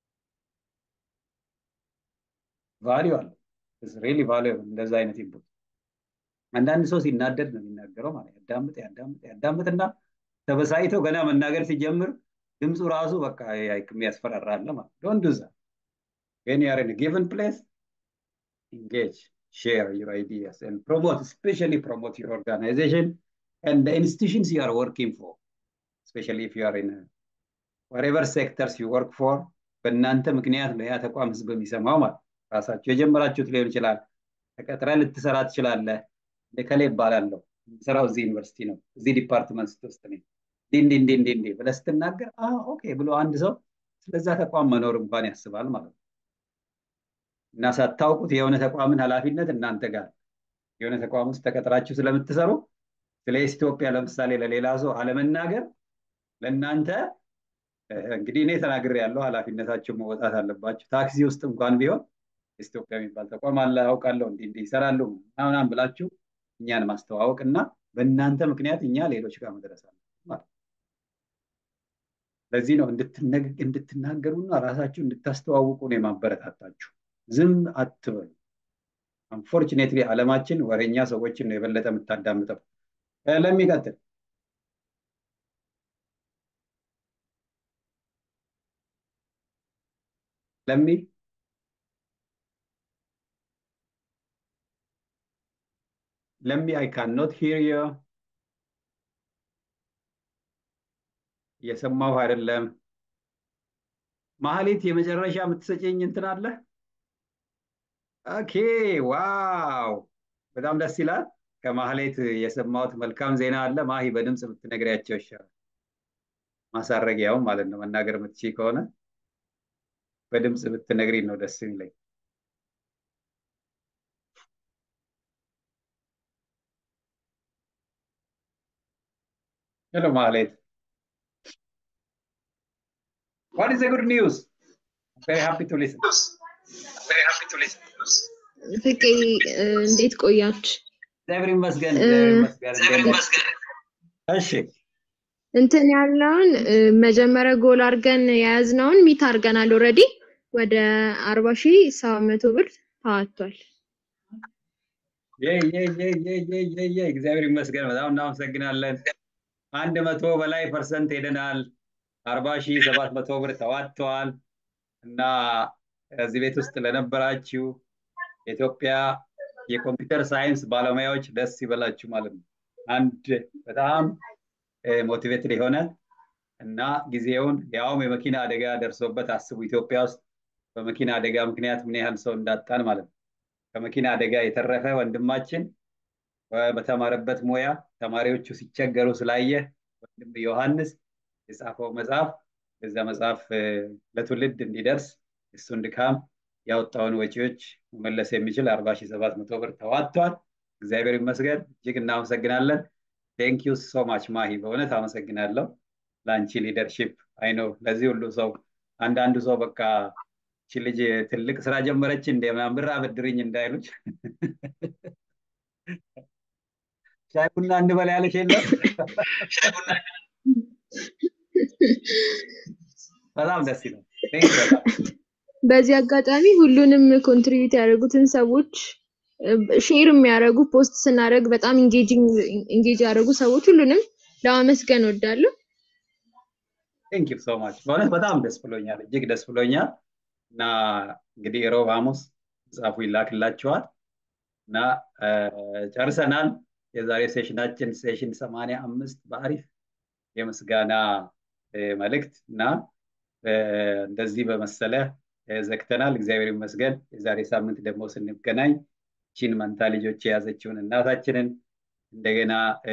ቫሊዩ አለ ሪሊ ቫሊዩ እንደዛ አይነት ኢንፑት አንዳንድ ሰው ሲናደድ ነው የሚናገረው ማለት ያዳምጥ ያዳምጥ ያዳምጥና ተበሳይተው ገና መናገር ሲጀምር ድምፁ ራሱ በቃ የሚያስፈራራለ ማለት ዶንት ዱ ዛት when you are in a given place engage share your ideas and promote especially promote your organization and the institutions you are working for especially if you are in a, whatever sectors you work for በእናንተ ምክንያት ነው ያ ተቋም ህዝብ የሚሰማው ማለት ራሳችሁ የጀመራችሁት ሊሆን ይችላል ተቀጥረ ልትሰራ ትችላለህ። ከሌ ይባላለሁ ስራው እዚህ ዩኒቨርሲቲ ነው፣ እዚህ ዲፓርትመንት ውስጥ ነኝ፣ እንዲህ እንዲህ እንዲህ እንዲህ ብለህ ስትናገር ኦኬ ብሎ አንድ ሰው ስለዛ ተቋም መኖር እንኳን ያስባል ማለት ነው። እና ሳታውቁት የሆነ ተቋምን ኃላፊነት እናንተ ጋር የሆነ ተቋም ውስጥ ተቀጥራችሁ ስለምትሰሩ ስለ ኢትዮጵያ ለምሳሌ ለሌላ ሰው አለመናገር ለእናንተ እንግዲህ እኔ ተናግሬ ያለው ኃላፊነታችሁ መወጣት አለባችሁ። ታክሲ ውስጥ እንኳን ቢሆን ኢትዮጵያ የሚባል ተቋም አለ አውቃለሁ፣ እንዲህ እንዲህ ይሰራሉ ምናምን ብላችሁ እኛን ማስተዋወቅ እና በእናንተ ምክንያት እኛ ሌሎች ጋር መድረስ አለ ማለት ለዚህ ነው እንድትናገሩና ራሳችሁ እንድታስተዋውቁ ነው የማበረታታችሁ። ዝም አትበሉ። አንፎርቹኔትሊ ዓለማችን ወሬኛ ሰዎችን ነው የበለጠ የምታዳምጠው። ለሚቀጥል ለሚ ለሚ አይ ካን ኖት ሂር ዩ እየሰማሁ አይደለም። ማህሌት የመጨረሻ የምትሰጨኝ እንትን አለ? ኦኬ ዋው፣ በጣም ደስ ይላል። ከማህሌት የሰማሁት መልካም ዜና አለ። ማሂ በድምፅ ብትነግሪያቸው ይሻላል። ማሳረጊያውም ማለት ነው። መናገር የምትችይ ከሆነ በድምፅ ብትነግሪን ነው ደስ የሚለኝ። ሄሎ ማህሌት What is the good news? I'm very happy to listen. Very happy to listen. ፍቄ እንዴት ቆያችሁ? እግዚአብሔር ይመስገን። እግዚአብሔር ይመስገን። እሺ እንትን ያለውን መጀመሪያ ጎል አድርገን የያዝነውን ሚት አድርገናል። ኦልሬዲ ወደ አርባ ሺህ ሰባት መቶ ብር ተዋጥቷል። እግዚአብሔር ይመስገን። በጣም እናመሰግናለን። አንድ መቶ በላይ ፐርሰንት ሄደናል። አርባ ሺህ ሰባት መቶ ብር ተዋጥተዋል እና እዚህ ቤት ውስጥ ለነበራችሁ የኢትዮጵያ የኮምፒውተር ሳይንስ ባለሙያዎች ደስ ይበላችሁ ማለት ነው። አንድ በጣም ሞቲቬትድ የሆነ እና ጊዜውን ያውም የመኪና አደጋ ደርሶበት አስቡ። ኢትዮጵያ ውስጥ በመኪና አደጋ ምክንያት ምን ያህል ሰው እንዳጣን ማለት ነው። ከመኪና አደጋ የተረፈ ወንድማችን በተማረበት ሙያ ተማሪዎቹ ሲቸገሩ ስላየ ወንድም ዮሐንስ የጻፈው መጽሐፍ እዛ መጽሐፍ ለትውልድ እንዲደርስ እሱን ድካም ያወጣውን ወጪዎች መመለስ የሚችል አርባ ሺህ ሰባት መቶ ብር ተዋጥቷል። እግዚአብሔር ይመስገን። እጅግ እናመሰግናለን። ቴንክ ዩ ሶ ማች ማሂ፣ በእውነት አመሰግናለሁ ለአንቺ ሊደርሺፕ። አይ ነው ለዚህ ሁሉ ሰው አንዳንዱ ሰው በቃ እቺ ልጅ ትልቅ ስራ ጀመረች እንደ ምናምን ብር አበድርኝ እንዳይሉች ሻይ ቡና እንበላ ያለች የለም በጣም ደስ ይላል። በዚህ አጋጣሚ ሁሉንም ኮንትሪቢዩት ያደረጉትን ሰዎች ሼር የሚያደርጉ ፖስት ስናደርግ በጣም ኢንጌጅ ያደረጉ ሰዎች ሁሉንም ለማመስገን ወዳለሁ። ቴንክ ዩ ሶ ማች በእውነት በጣም ደስ ብሎኛል፣ እጅግ ደስ ብሎኛል። እና እንግዲህ ሮብ ሐሙስ መጽሐፉ ይላክላችኋል እና ጨርሰናል። የዛሬ ሴሽናችን ሴሽን ሰማንያ አምስት በአሪፍ የምስጋና መልእክት እና እንደዚህ በመሰለ ዘግተናል። እግዚአብሔር ይመስገን። የዛሬ ሳምንት ደግሞ ስንገናኝ ቺን መንታ ልጆች የያዘችውን እናታችንን እንደገና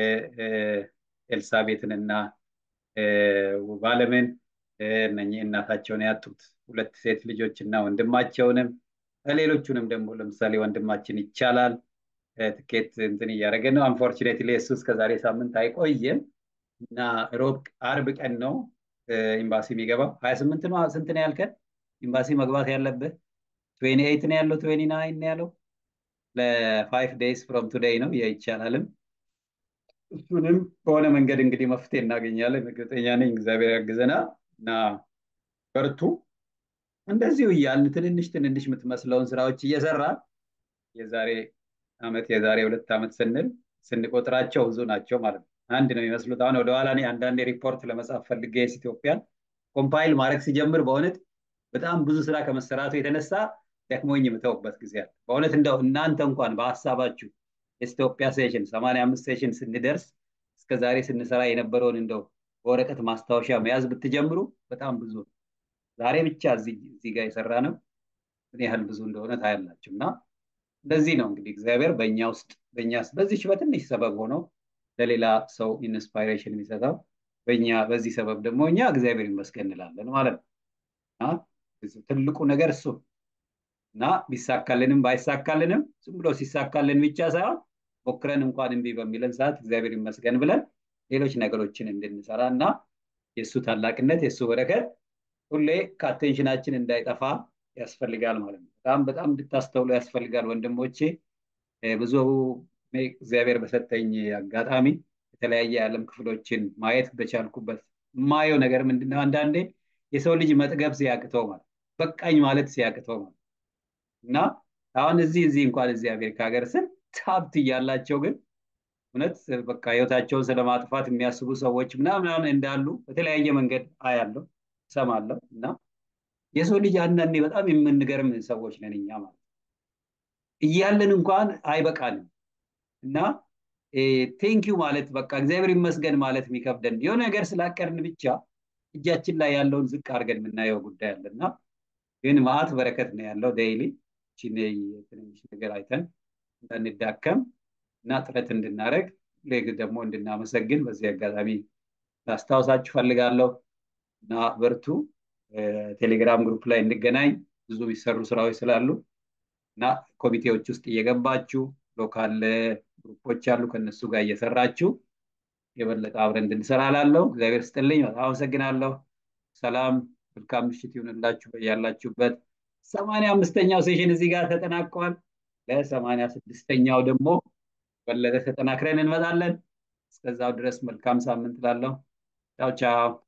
ኤልሳቤትንና ውባለምን እነኚህ እናታቸውን ያጡት ሁለት ሴት ልጆች እና ወንድማቸውንም ሌሎቹንም ደግሞ ለምሳሌ ወንድማችን ይቻላል ትኬት እንትን እያደረገ ነው። አንፎርቹኔትሊ እሱ እስከዛሬ ሳምንት አይቆይም እና ሮብ አርብ ቀን ነው ኤምባሲ የሚገባው። ሀያ ስምንት ነው ስንት ነው ያልከን? ኤምባሲ መግባት ያለብህ ትዌኒ ኤይት ነው ያለው ትዌኒ ናይን ነው ያለው ለፋይቭ ዴይስ ፍሮም ቱዴይ ነው ይቻላልም። እሱንም በሆነ መንገድ እንግዲህ መፍትሄ እናገኛለን። እርግጠኛ ነኝ እግዚአብሔር ያግዘናል እና በርቱ። እንደዚሁ እያልን ትንንሽ ትንንሽ የምትመስለውን ስራዎች እየሰራ የዛሬ አመት የዛሬ ሁለት ዓመት ስንል ስንቆጥራቸው ብዙ ናቸው ማለት ነው። አንድ ነው የሚመስሉት። አሁን ወደኋላ እኔ አንዳንዴ ሪፖርት ለመጻፍ ፈልጌ ኢትዮጵያን ኮምፓይል ማድረግ ሲጀምር በእውነት በጣም ብዙ ስራ ከመሰራቱ የተነሳ ደክሞኝ የምተውበት ጊዜ አለ። በእውነት እንደው እናንተ እንኳን በሀሳባችሁ የኢትዮጵያ ሴሽን ሰማንያ አምስት ሴሽን ስንደርስ እስከ ዛሬ ስንሰራ የነበረውን እንደው በወረቀት ማስታወሻ መያዝ ብትጀምሩ በጣም ብዙ ነው። ዛሬ ብቻ እዚህ ጋር የሰራ ነው ምን ያህል ብዙ እንደሆነ ታያላችሁ እና እንደዚህ ነው እንግዲህ እግዚአብሔር በእኛ ውስጥ በእኛ በዚች በትንሽ ሰበብ ሆኖ ለሌላ ሰው ኢንስፓይሬሽን የሚሰጠው በእኛ በዚህ ሰበብ ደግሞ እኛ እግዚአብሔር ይመስገን እንላለን ማለት ነው። ትልቁ ነገር እሱ እና ቢሳካልንም ባይሳካልንም ዝም ብሎ ሲሳካልን ብቻ ሳይሆን ሞክረን እንኳን እምቢ በሚለን ሰዓት እግዚአብሔር ይመስገን ብለን ሌሎች ነገሮችን እንድንሰራ እና የእሱ ታላቅነት የእሱ በረከት ሁሌ ከአቴንሽናችን እንዳይጠፋ ያስፈልጋል ማለት ነው። በጣም በጣም እንድታስተውሉ ያስፈልጋል ወንድሞቼ። ብዙ እግዚአብሔር በሰጠኝ አጋጣሚ የተለያየ የዓለም ክፍሎችን ማየት በቻልኩበት የማየው ነገር ምንድነው? አንዳንዴ የሰው ልጅ መጥገብ ሲያቅተው ማለት በቃኝ ማለት ሲያቅተው ማለት እና አሁን እዚህ እዚህ እንኳን እዚህ አሜሪካ ሀገር ስንት ሀብት እያላቸው ግን እውነት በቃ ህይወታቸውን ስለማጥፋት የሚያስቡ ሰዎች ምናምን እንዳሉ በተለያየ መንገድ አያለው እሰማለሁ እና የሰው ልጅ አንዳንዴ በጣም የምንገርም ሰዎች ነን እኛ ማለት እያለን እንኳን አይበቃንም እና ቴንኪዩ ማለት በቃ እግዚአብሔር ይመስገን ማለት የሚከብደን የሆነ ነገር ስላቀርን ብቻ እጃችን ላይ ያለውን ዝቅ አድርገን የምናየው ጉዳይ አለ እና ግን ማአት በረከት ነው ያለው ዴይሊ ትንሽ ነገር አይተን እንዳንዳከም እና ጥረት እንድናደረግ ሌግ ደግሞ እንድናመሰግን በዚህ አጋጣሚ ላስታውሳችሁ ፈልጋለሁ እና በርቱ ቴሌግራም ግሩፕ ላይ እንገናኝ ብዙ የሚሰሩ ስራዎች ስላሉ እና ኮሚቴዎች ውስጥ እየገባችሁ ሎካል ግሩፖች አሉ ከነሱ ጋር እየሰራችሁ የበለጠ አብረን እንድንሰራ ላለው እግዚአብሔር ስጥልኝ በጣም አመሰግናለሁ ሰላም መልካም ምሽት ይሁንላችሁ በያላችሁበት ሰማንያ አምስተኛው ሴሽን እዚህ ጋር ተጠናቋል ለሰማንያ ስድስተኛው ደግሞ በለጠ ተጠናክረን እንመጣለን እስከዛው ድረስ መልካም ሳምንት ላለው ቻው ቻው